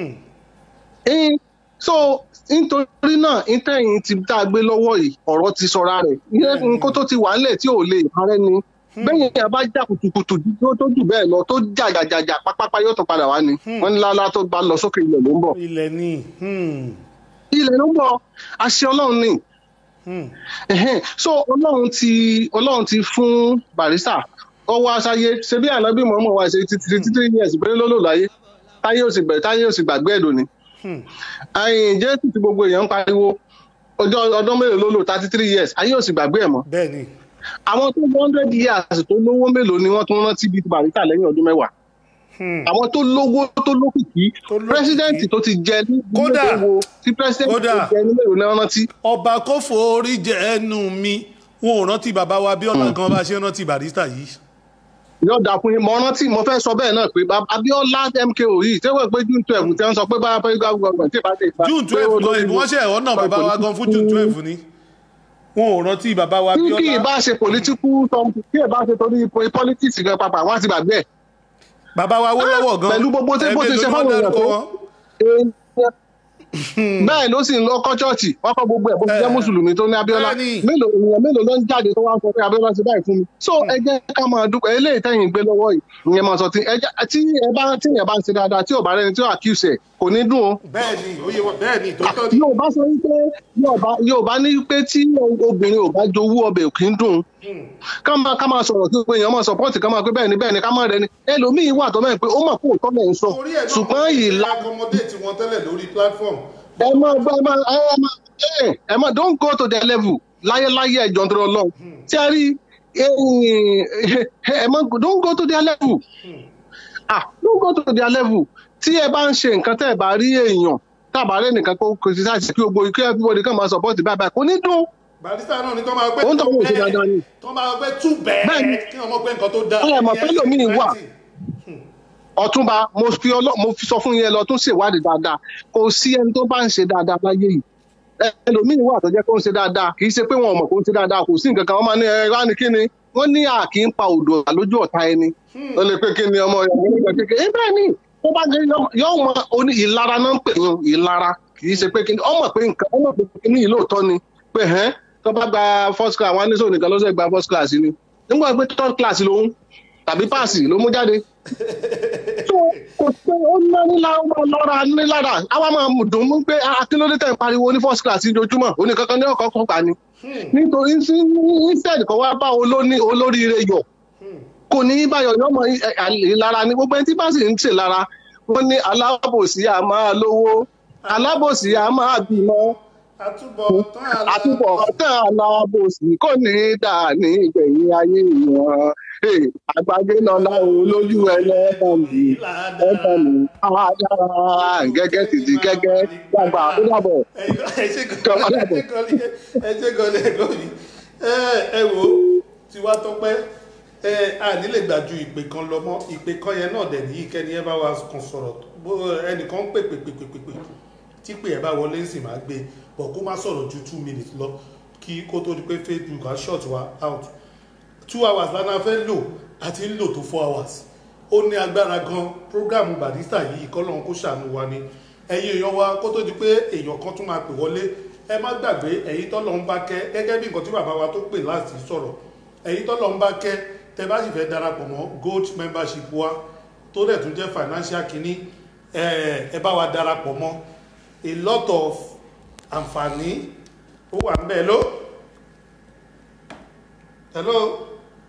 so nítorí náà ìtẹ̀yìn ti tá a gbé lọ́wọ́ yìí ọ̀rọ̀ ti sọra rẹ̀ nǹkó tó ti wà ńlẹ̀ tí ò lè parẹ́ ni bẹ́ẹ̀ yẹn bá jà kùtùkùtù tó jù bẹ́ẹ̀ lọ tó jà jàjàjà pápápá yóò tó padà wá ni wọ́n ní lálá tó bá lọ sókè ilẹ̀ ló ń bọ̀. ilẹ̀ ni. ilẹ̀ ló ń bọ̀ àṣẹ ọlọ́run ni. so ọlọ́run ti ọlọ́run ti fún barista ọwọ́ aṣáyé ṣe bí ànábì mọ́mọ́ wa ṣe títí títí years péré ló lò láyé táyé ò sì gbẹ táyé ò sì gbàgbé ẹ̀dùn ni. àyìn jésù ti gbogbo èèyàn ń pariwo ọjọ́ ọdún mélòó ló lò thirty three years ayé ò sì gbàgbé ẹ̀ mọ́. bẹ́ẹ̀ni àwọn tó one hundred years tó lówó mélòó ni wọ́n tún rántí bíi barista lẹ́yìn ọdún mẹ́wàá àwọn tó lówó tó lókìkí pírẹsidẹ́ǹtì tó ti jẹ ní kódà tí pírẹsidẹ́ǹtì tó jẹ ní mélòó náà rántí. ọba kò forí jẹ ẹnu mi wọn ò rántí bàbá wa Abíọ́lá gan bá ṣe rántí barista yìí. yóò dà fún yín mo rántí mo fẹ́ sọ bẹ́ẹ̀ náà pé Abíọ́lá MKO yìí tẹ́wọ́ pé June twelve tí wọ́n sọ pé báyà pé gbàgbọ́ tí ìbá dé ìbá. June twelve gan ìbí wọ́n ṣe ẹ̀họ́ náà bàbá wa gan fún June twelve ni. wọn ò rántí bàbá wa tí kì í bíọ́lá bá ṣe political something tí ì bá ṣe torí po- politics gan papà wọ́n á ti gbàgbé ẹ̀. bàbá wa wó lọ́wọ́ gan pẹ̀lú gbogbo tí bó ti ṣe ẹ̀ẹ́mẹ́lò ni fáwọn wọ́n èèyàn dárúkọ tó wọn. bẹ́ẹ̀ ló sì ń lọ kọ́ chọ́ọ̀chì wọ́n kọ́ gbogbo ẹ̀ bó ti jẹ́ mùsùlùmí tó ní abiola mélòó èèyàn mélòó ló ń jáde tó wá ń sọ pé abiola ti báyìí fún mi so ẹ jẹ́ ká máa dúpẹ́ eléyìí tẹ̀yìn gbé lọ́wọ́ yìí ìyẹn máa sọ tí ẹ jẹ́- tí ẹ bá tí èèyàn bá ń ṣe dáadáa tí ò bá rẹni tí ò accuse ẹ̀ kò ní dùn o bẹ́ẹ̀ni oyè wọn bẹ́ẹ̀ni tó tọ́ ni. yorùbá sọ wípé yorùbá yorùbá ní pé tí obìnrin ò bá jowú ọbẹ̀ kì í dùn ká máa ká máa sọ̀rọ̀ kí gbogbo èèyàn máa support ká máa pé bẹ́ẹ̀ ni bẹ́ẹ̀ ni ká máa rẹ ni ẹlòmíì wà tó mẹ́rin pé ó mọ̀ kó òótọ́ lẹ̀ ń sọ ṣùgbọ́n ìlà accommodate wọn tẹ́lẹ̀ lórí platform. ẹ máa gbọ́ ẹ máa ẹ máa ẹ ẹ máa don't go to their level láyéláyé ẹ̀jọ̀ tó lọ tí a rí ẹ ẹ máa don't go to their level ah don't go to their level tí ẹ bá ń ṣe nǹkan tẹ́ ẹ bá rí èèyàn tábà rẹ nìkan kó criticize kí gbogbo kí everybody kàn máa support báyìí báyìí kò ní dùn barista náà ni tó máa gbé òun tó wọ́n ṣe dáadáa ni. tó máa gbé tú bẹ́ẹ̀ kí wọ́n mọ̀ pé nǹkan tó dáa. ẹ mọ̀ pé lómìn wà ọ̀túnba mo fi ọlọ́ mo fi sọ fún yẹn lọ tún ṣèwádìí dáadáa kò sí ẹni tó bá ń ṣe dáadáa láyé yìí Ẹ- ẹlòmíín wà tó jẹ́ kó ń ṣe dáadáa kì í ṣe pé wọn ò mọ̀ kó ń ṣe dáadáa kò sí nǹkan kan wọ́n máa ní ẹ wá ní kíni wọ́n ní à kì í pa òdò lójú ọ̀tá ẹni ó lè pé kíni ọmọ ìyàwó nígbà kékeré ẹ bẹ́ẹ̀ ni tó bá gé yọ ọmọ oní ìlara náà ń pè yín ìlara kì í ṣe pé kíni ọmọ pé nǹkan ọmọ pé kíni yìí lóòótọ́ ni pé hẹ́n tó bá gba first class wọn á ní sóò nìkan lọ́sẹ̀ gba first class ni nígbà pé third class lòun tàbí páàsì ló mú jáde tó kò pé ó ná nílá lọ́ra nílára àwa máa mú dùn ún pé akílódé tẹ̀ ń pariwo ní first class lójúmọ́ oníkankan ní ọkọ̀ kan gbà ni nítorí sí- instead kan wá bá olóní olóríire yọ kò ní í báyọ̀ yọmọ ìlara ni gbogbo ẹni tí bá sì ń ṣe lára wọn ní alábòsí a máa lówó alábòsí a máa bímọ àtúbọ̀tán alábòsí kò ní í dà ní ìgbẹ̀yìn ayé wọn Hey, àgbàgbé lọ́la olójú ẹlẹ́ẹ̀kan mi ẹ̀kan mi àdára gẹ́gẹ́ títí gẹ́gẹ́ dàgbà ó dàbọ̀. ẹ ṣe gọlẹ ẹgọ mi ẹ wo tiwa tọpẹ ẹ a nílè gbà ju ìpè kan lọ mọ ìpè kan yẹn náà dẹ nìyí kẹni ẹ bá wa kàn sọ̀rọ̀ bó ẹnìkan ń pè pè pè pè pè pè tí pè ẹ bá wọlé ń sì máa gbé bọ̀ kó má sọ̀rọ̀ ju two minutes lọ kí kó tó di pé facebook á short wa out two hours lánàá fẹ́ lò àti ń lò tó four hours ó ní agbára gan programu barista yìí kọ́lọ́n kó ṣàánú wa ni ẹ̀yin èèyàn wa kó tó di pé èèyàn kan tún máa pè wọlé ẹ má gbàgbé ẹ̀yin tọ́lọ́ ń bá kẹ́ gẹ́gẹ́ bí nǹkan tí bàbá wa tó pè láti sọ̀rọ̀ ẹ̀yin tọ́lọ́ ń bá kẹ́ tẹ bá sì fẹ́ darapọ̀ mọ́ gold membership wa tó dẹ̀ tún jẹ́ financial kínní ẹ ẹ bá wa darapọ̀ mọ́ a lot of àǹfààní ó wà ń bẹ́ẹ̀ ló hello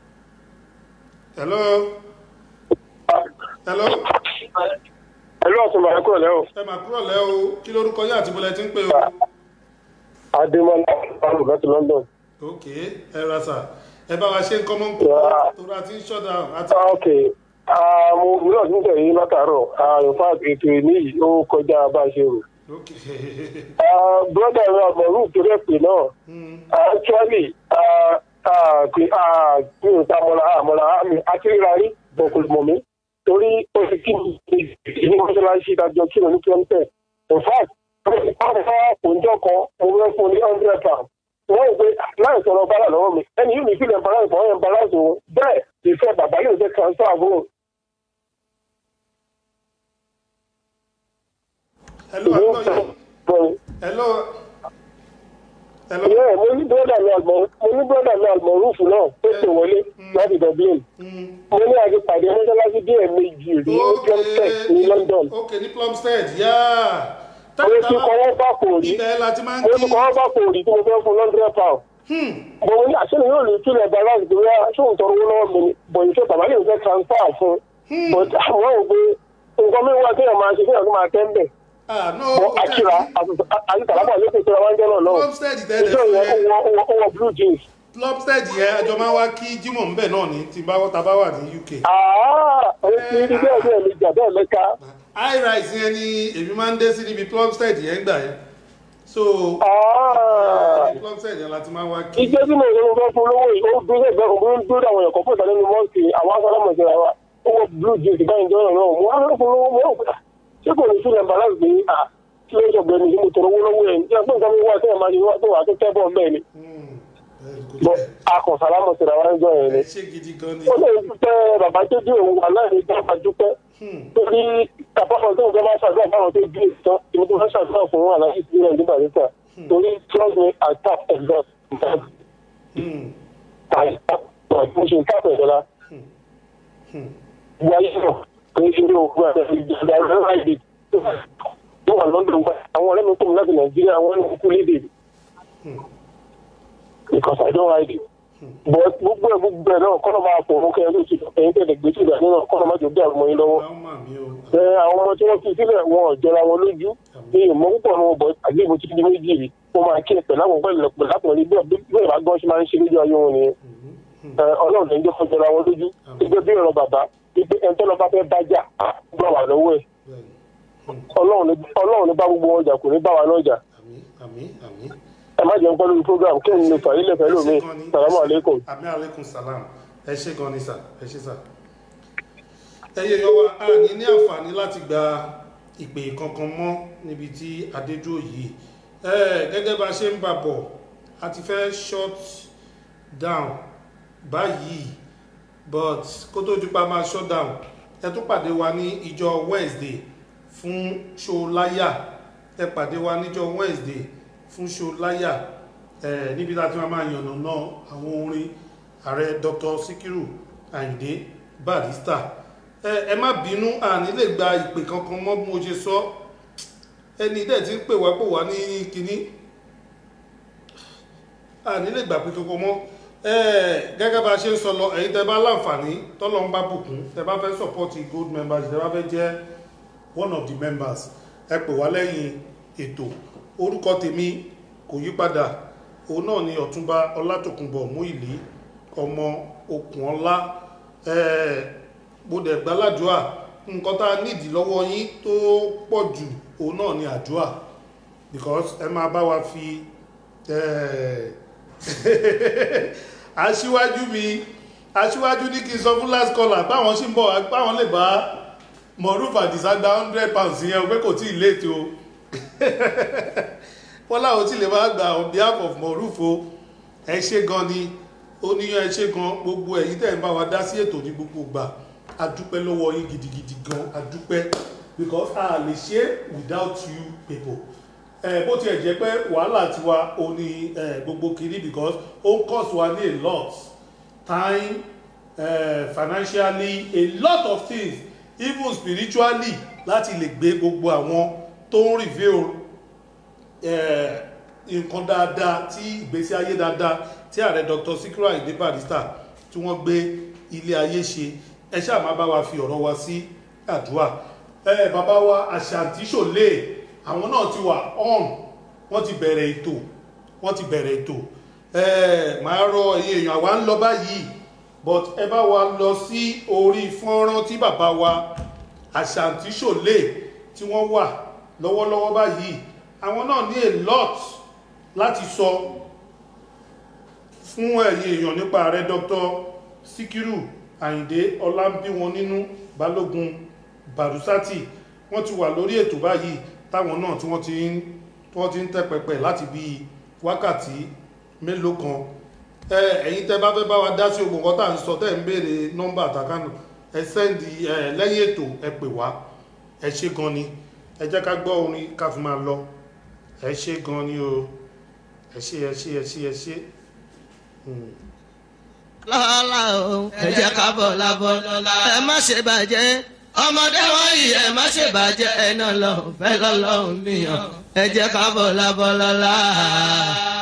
hello hello ẹlú ọ̀túnba ẹ kúrò lẹ́wọ̀. ẹ máa kúrò lẹ́ o kí lórúkọ yín àti bọ́lẹ̀ tí ń pè o. adémọlá ọlọ́run láti london. ok ẹ ra sà ẹ bá wa ṣe nǹkan mọ́ nkú torí a ti ń ṣọ́dà àti. Ah, ok Ah, mo mìíràn tún tẹ̀lé látàárọ̀ Ah, in fact ètò ìní yìí ó kọjá bá a ṣe rò. Ah, brother mi àmọ̀rú tó rẹ̀ pè náà Ah, actually ah, ah, pé ah, mi ò ta mọ́ra àmọ́ra mi àti ríra rí bọ̀ kò mọ̀ mí torí ó ti kí mi ní mọ́ṣáláṣí ìdájọ́ kí mi ní kí in fact wọ́n fẹ́ òǹjọ́ kan mo fẹ́ fún ní hundred pounds wọ́n gbé láì sọ̀rọ̀ bára lọ́wọ́ mi ẹni yìí mi fi lè balance wọ́n yẹn balance òun bẹ́ẹ̀ ìfẹ́ bàbá yóò jẹ́ transfer àbúrò. hello hello hello hello. Yeah, mo ní bọ́dà mi àgbọ̀n mo ní bọ́dà mi àgbọ̀n rúùfù náà tó pè wọlé láti dublin. mo ní àti pàdé mọ́ṣáláṣí bí ẹ̀ méjì rí ní plumstead ní london. ok ní plumstead yáa. mo ti kọ́ wọ́n bá kò rí ibẹ̀ la ti máa ń mo ti kọ́ wọ́n bá kò rí tí mo fẹ́ fún hundred pound. mo ní àṣírí yóò lè kílẹ̀ balance bí wọ́n ṣóun tọrọ owó lọ́wọ́ mi ni bọ̀ ìṣe bàbá lè fẹ́ transfer fún un. but àwọn ò gbé nǹkan mi wá kéèyàn máa ṣe kéèyàn tó máa tẹ́ ń bẹ̀ bọ akira àti tàlábà ló pèsè àwọn ẹjọ́ náà náà Plumstead tẹ́lẹ̀ ìjọ yẹn ó wọ ó wọ blue jeans. plumstead yẹn àjọ máa ń wá kí jimoh ńbẹ náà ní tí bá ta bá wà ní uk. ó ti rí bẹ́ẹ̀ bẹ́ẹ̀ mi jà bẹ́ẹ̀ mẹ́ka. high rise yẹn ni èmi máa ń dé sí níbi plumstead yẹn gbà yẹn so plumstead yẹn la ti máa ń wá kí. ìjẹ́ tí mo ìrìn fẹ́ fún olówó yìí ó dúró ẹgbẹ́ òun ló ń dúró àwọn ẹ̀kọ́ fún ìtàlẹ́nu mọ́ọ̀sì àwọn asọ́lámọ̀ ìṣẹ̀lẹ̀ wa ó wọ blue jeans báyìí jọ́ náà mo wá fẹ́ fún olówó mo rò pé ṣé kò ní sílẹ̀ balance pé à kí ló ń sọ̀gbẹ́ ni mo tọrọ owó lọ́wọ́ ẹ̀ ní ẹgbẹ́ nǹkan mi wá tẹ́yẹ̀ máa ṣe wá tó wà tó tẹ́ bọ̀ bẹ́ẹ̀ ni. bọ́ akọ̀sálámọ̀ síra wá ń jọ yẹn ni. ṣé gidi gan ni. ó lè dúpẹ́ bàbá tó dé òun wà láì ní bá dúpẹ́. torí àpapọ̀ tó ń jẹ́ bá ṣàdúrà fáwọn tó dé ìtàn ìmú tó fẹ́ ṣàdúrà fún aláìsí ìpínlẹ̀ ní barista torí trust me i tap a lot i tap mo ṣe tap ẹ̀ dọ́là. wáyé náà kì í ṣe ní òkú àti ìjọba ẹ̀rọ láìdè tó wà london gbà àwọn ọ̀rẹ́ mi kò mú láti nàìjíríà wọ́n ní kúkú lédè because i don't ride it but gbogbo ẹ gbogbo ẹ náà kọ́nà máa pọ̀ mọ́kẹ́ ló ti ẹ̀yin tẹ̀lé gbé tìgbà nínú kọ́nà máa jò bí àwọn ọmọ yín lọ́wọ́. ẹ àwọn ọmọ tí wọ́n fi sílẹ̀ wọn ò jọra wọn lójú ní ìmọ̀ púpọ̀ ní wọn bọ̀ àgbébò títí di méjì rí wọ́n máa kí ẹ pẹ̀lú àwọn pẹ̀lú pẹ̀lú àpẹẹrẹ bí bẹ́ẹ̀ bá gbọ́n ṣe máa ń ṣe lójú ayé wọn nìyẹn. ọlọ́run lè ń jẹ́ kó jọra wọn lójú gbígbé bí ọ̀rọ̀ bàbá wípé ẹni tó lọ bá fẹ́ bájà gbà wà lọ́wọ́ ẹ̀ ọlọ́run ní bá gbogbo wọn jà kò ní bá wa náà jà ẹ má jẹun pẹ́ lórí program kí n lè fà ilé pẹ̀lú mi salamu aleykum. àmì aleykum salam ẹ ṣe gan ni sà ẹ ṣe sà. ẹyẹ yọ wa a ní ní àǹfààní láti gba ìpè kankan mọ́ níbi tí adédúró yìí gẹ́gẹ́ bá a ṣe ń bà bọ̀ a ti fẹ́ shut down báyìí but kó tó dípa máa shut down ẹ tún pàdé wa ní ìjọ wednesday fún ṣọláyà ẹ pàdé wa níjọ wednesday fún ṣọláyà ẹ níbi tá a ti máa máa yànnà náà àwọn orin ààrẹ dr sikiru ayinde barista ẹ ẹ má bínú àní lè gba ìpè kankan mọ́ bí mo ṣe sọ ẹni dẹ̀ ti ń pè wá pò wá ní kínní àní lè gbà pé kankan mọ́ gẹ́gẹ́ bá a ṣe ń sọ lọ ẹ̀yin tẹ́ bá láǹfààní tọ́lọ́ ń bá bùkún tẹ́ bá fẹ́ support gold members tẹ́ bá fẹ́ jẹ́ one of the members ẹ pè wá lẹ́yìn ètò orúkọ tèmi kò yí padà òun náà ni ọ̀túnba ọlátòkùnbọ̀ múìlí ọmọ okùnọlá gbọdẹ̀ gbàládùá nǹkan tá a nídìí lọ́wọ́ yín tó pọ̀ jù òun náà ni àdúà because ẹ máa bá wa fi aṣíwájú mi aṣíwájú ní kí n sọ fún last caller báwọn ṣì ń bọ̀ báwọn lè bá mọ̀rúfà àdìsá gba hundred pounds yẹn pé kò tí ì léètò o bọ́lá ò tí lè máa gba on behalf of mọ̀rúfò ẹ ṣe gan ni ó níyàn ẹ ṣe gan gbogbo ẹ̀yin tẹ̀ ń bá wa dá sí ètò ní gbogbo gbà adúpẹ́ lọ́wọ́ yín gidigidi gan adúpẹ́ because a lè ṣe without you people ẹ bó tiẹ̀ jẹ́ pé wàhálà tiwa ò ní gbogbo kiri because ó ń cost wa ní a lot time uh, financially a lot of things even spiritually láti lè gbé gbogbo àwọn tó ń reveal nǹkan dáadáa tí ìgbésí ayé dáadáa tí ààrẹ dr sikiru ayinde barista tí wọ́n gbé ilé ayé ṣe ẹ ṣáà máa bá wa fi ọ̀rọ̀ wa sí àdúrà ẹ bàbá wa àṣàǹtí ṣòlè àwọn náà ti wà on wọ́n ti bẹ̀rẹ̀ ètò wọ́n ti bẹ̀rẹ̀ ètò ẹ máa rọ ẹ̀yin èèyàn àwa ń lọ báyìí but ẹ bá wa lọ sí orí fọ́nrán tí bàbá wa àṣàǹtí ṣòlè tí wọ́n wà lọ́wọ́lọ́wọ́ báyìí àwọn náà ní a lot láti sọ fún ẹ̀yin èèyàn nípa ààrẹ dr sikiru ayinde ọlábíwọn nínú balógun barusati wọ́n ti wà lórí ètò báyìí táwọn náà tí wọ́n ti ń tí wọ́n ti ń tẹ́ pẹpẹ láti bí wákàtí mélòó kan ẹ̀yin tẹ́ bá fẹ́ bá wa dá sí ogun kan tá à ń sọ tẹ́ ń béèrè nọ́mbà àtàkánù ẹ sẹ́ndì lẹ́yìn ètò ẹ pè wá ẹ ṣe gan ni ẹ jẹ́ ká gbọ́ orin ká fi máa lọ ẹ ṣe gan ni o ẹ ṣe ẹ ṣe ẹ ṣe ẹ ṣe. lọ́la o ẹ jẹ́ ká bọ̀ lábọ́ ẹ má ṣe bàjẹ́ ọmọdé wọ̀nyí ẹ má ṣe bàjẹ́ ẹ náà lọ fẹ́ lọ́lọ́run nìyàn ẹ jẹ́ ká bọ̀ lábọ́ lọ́la.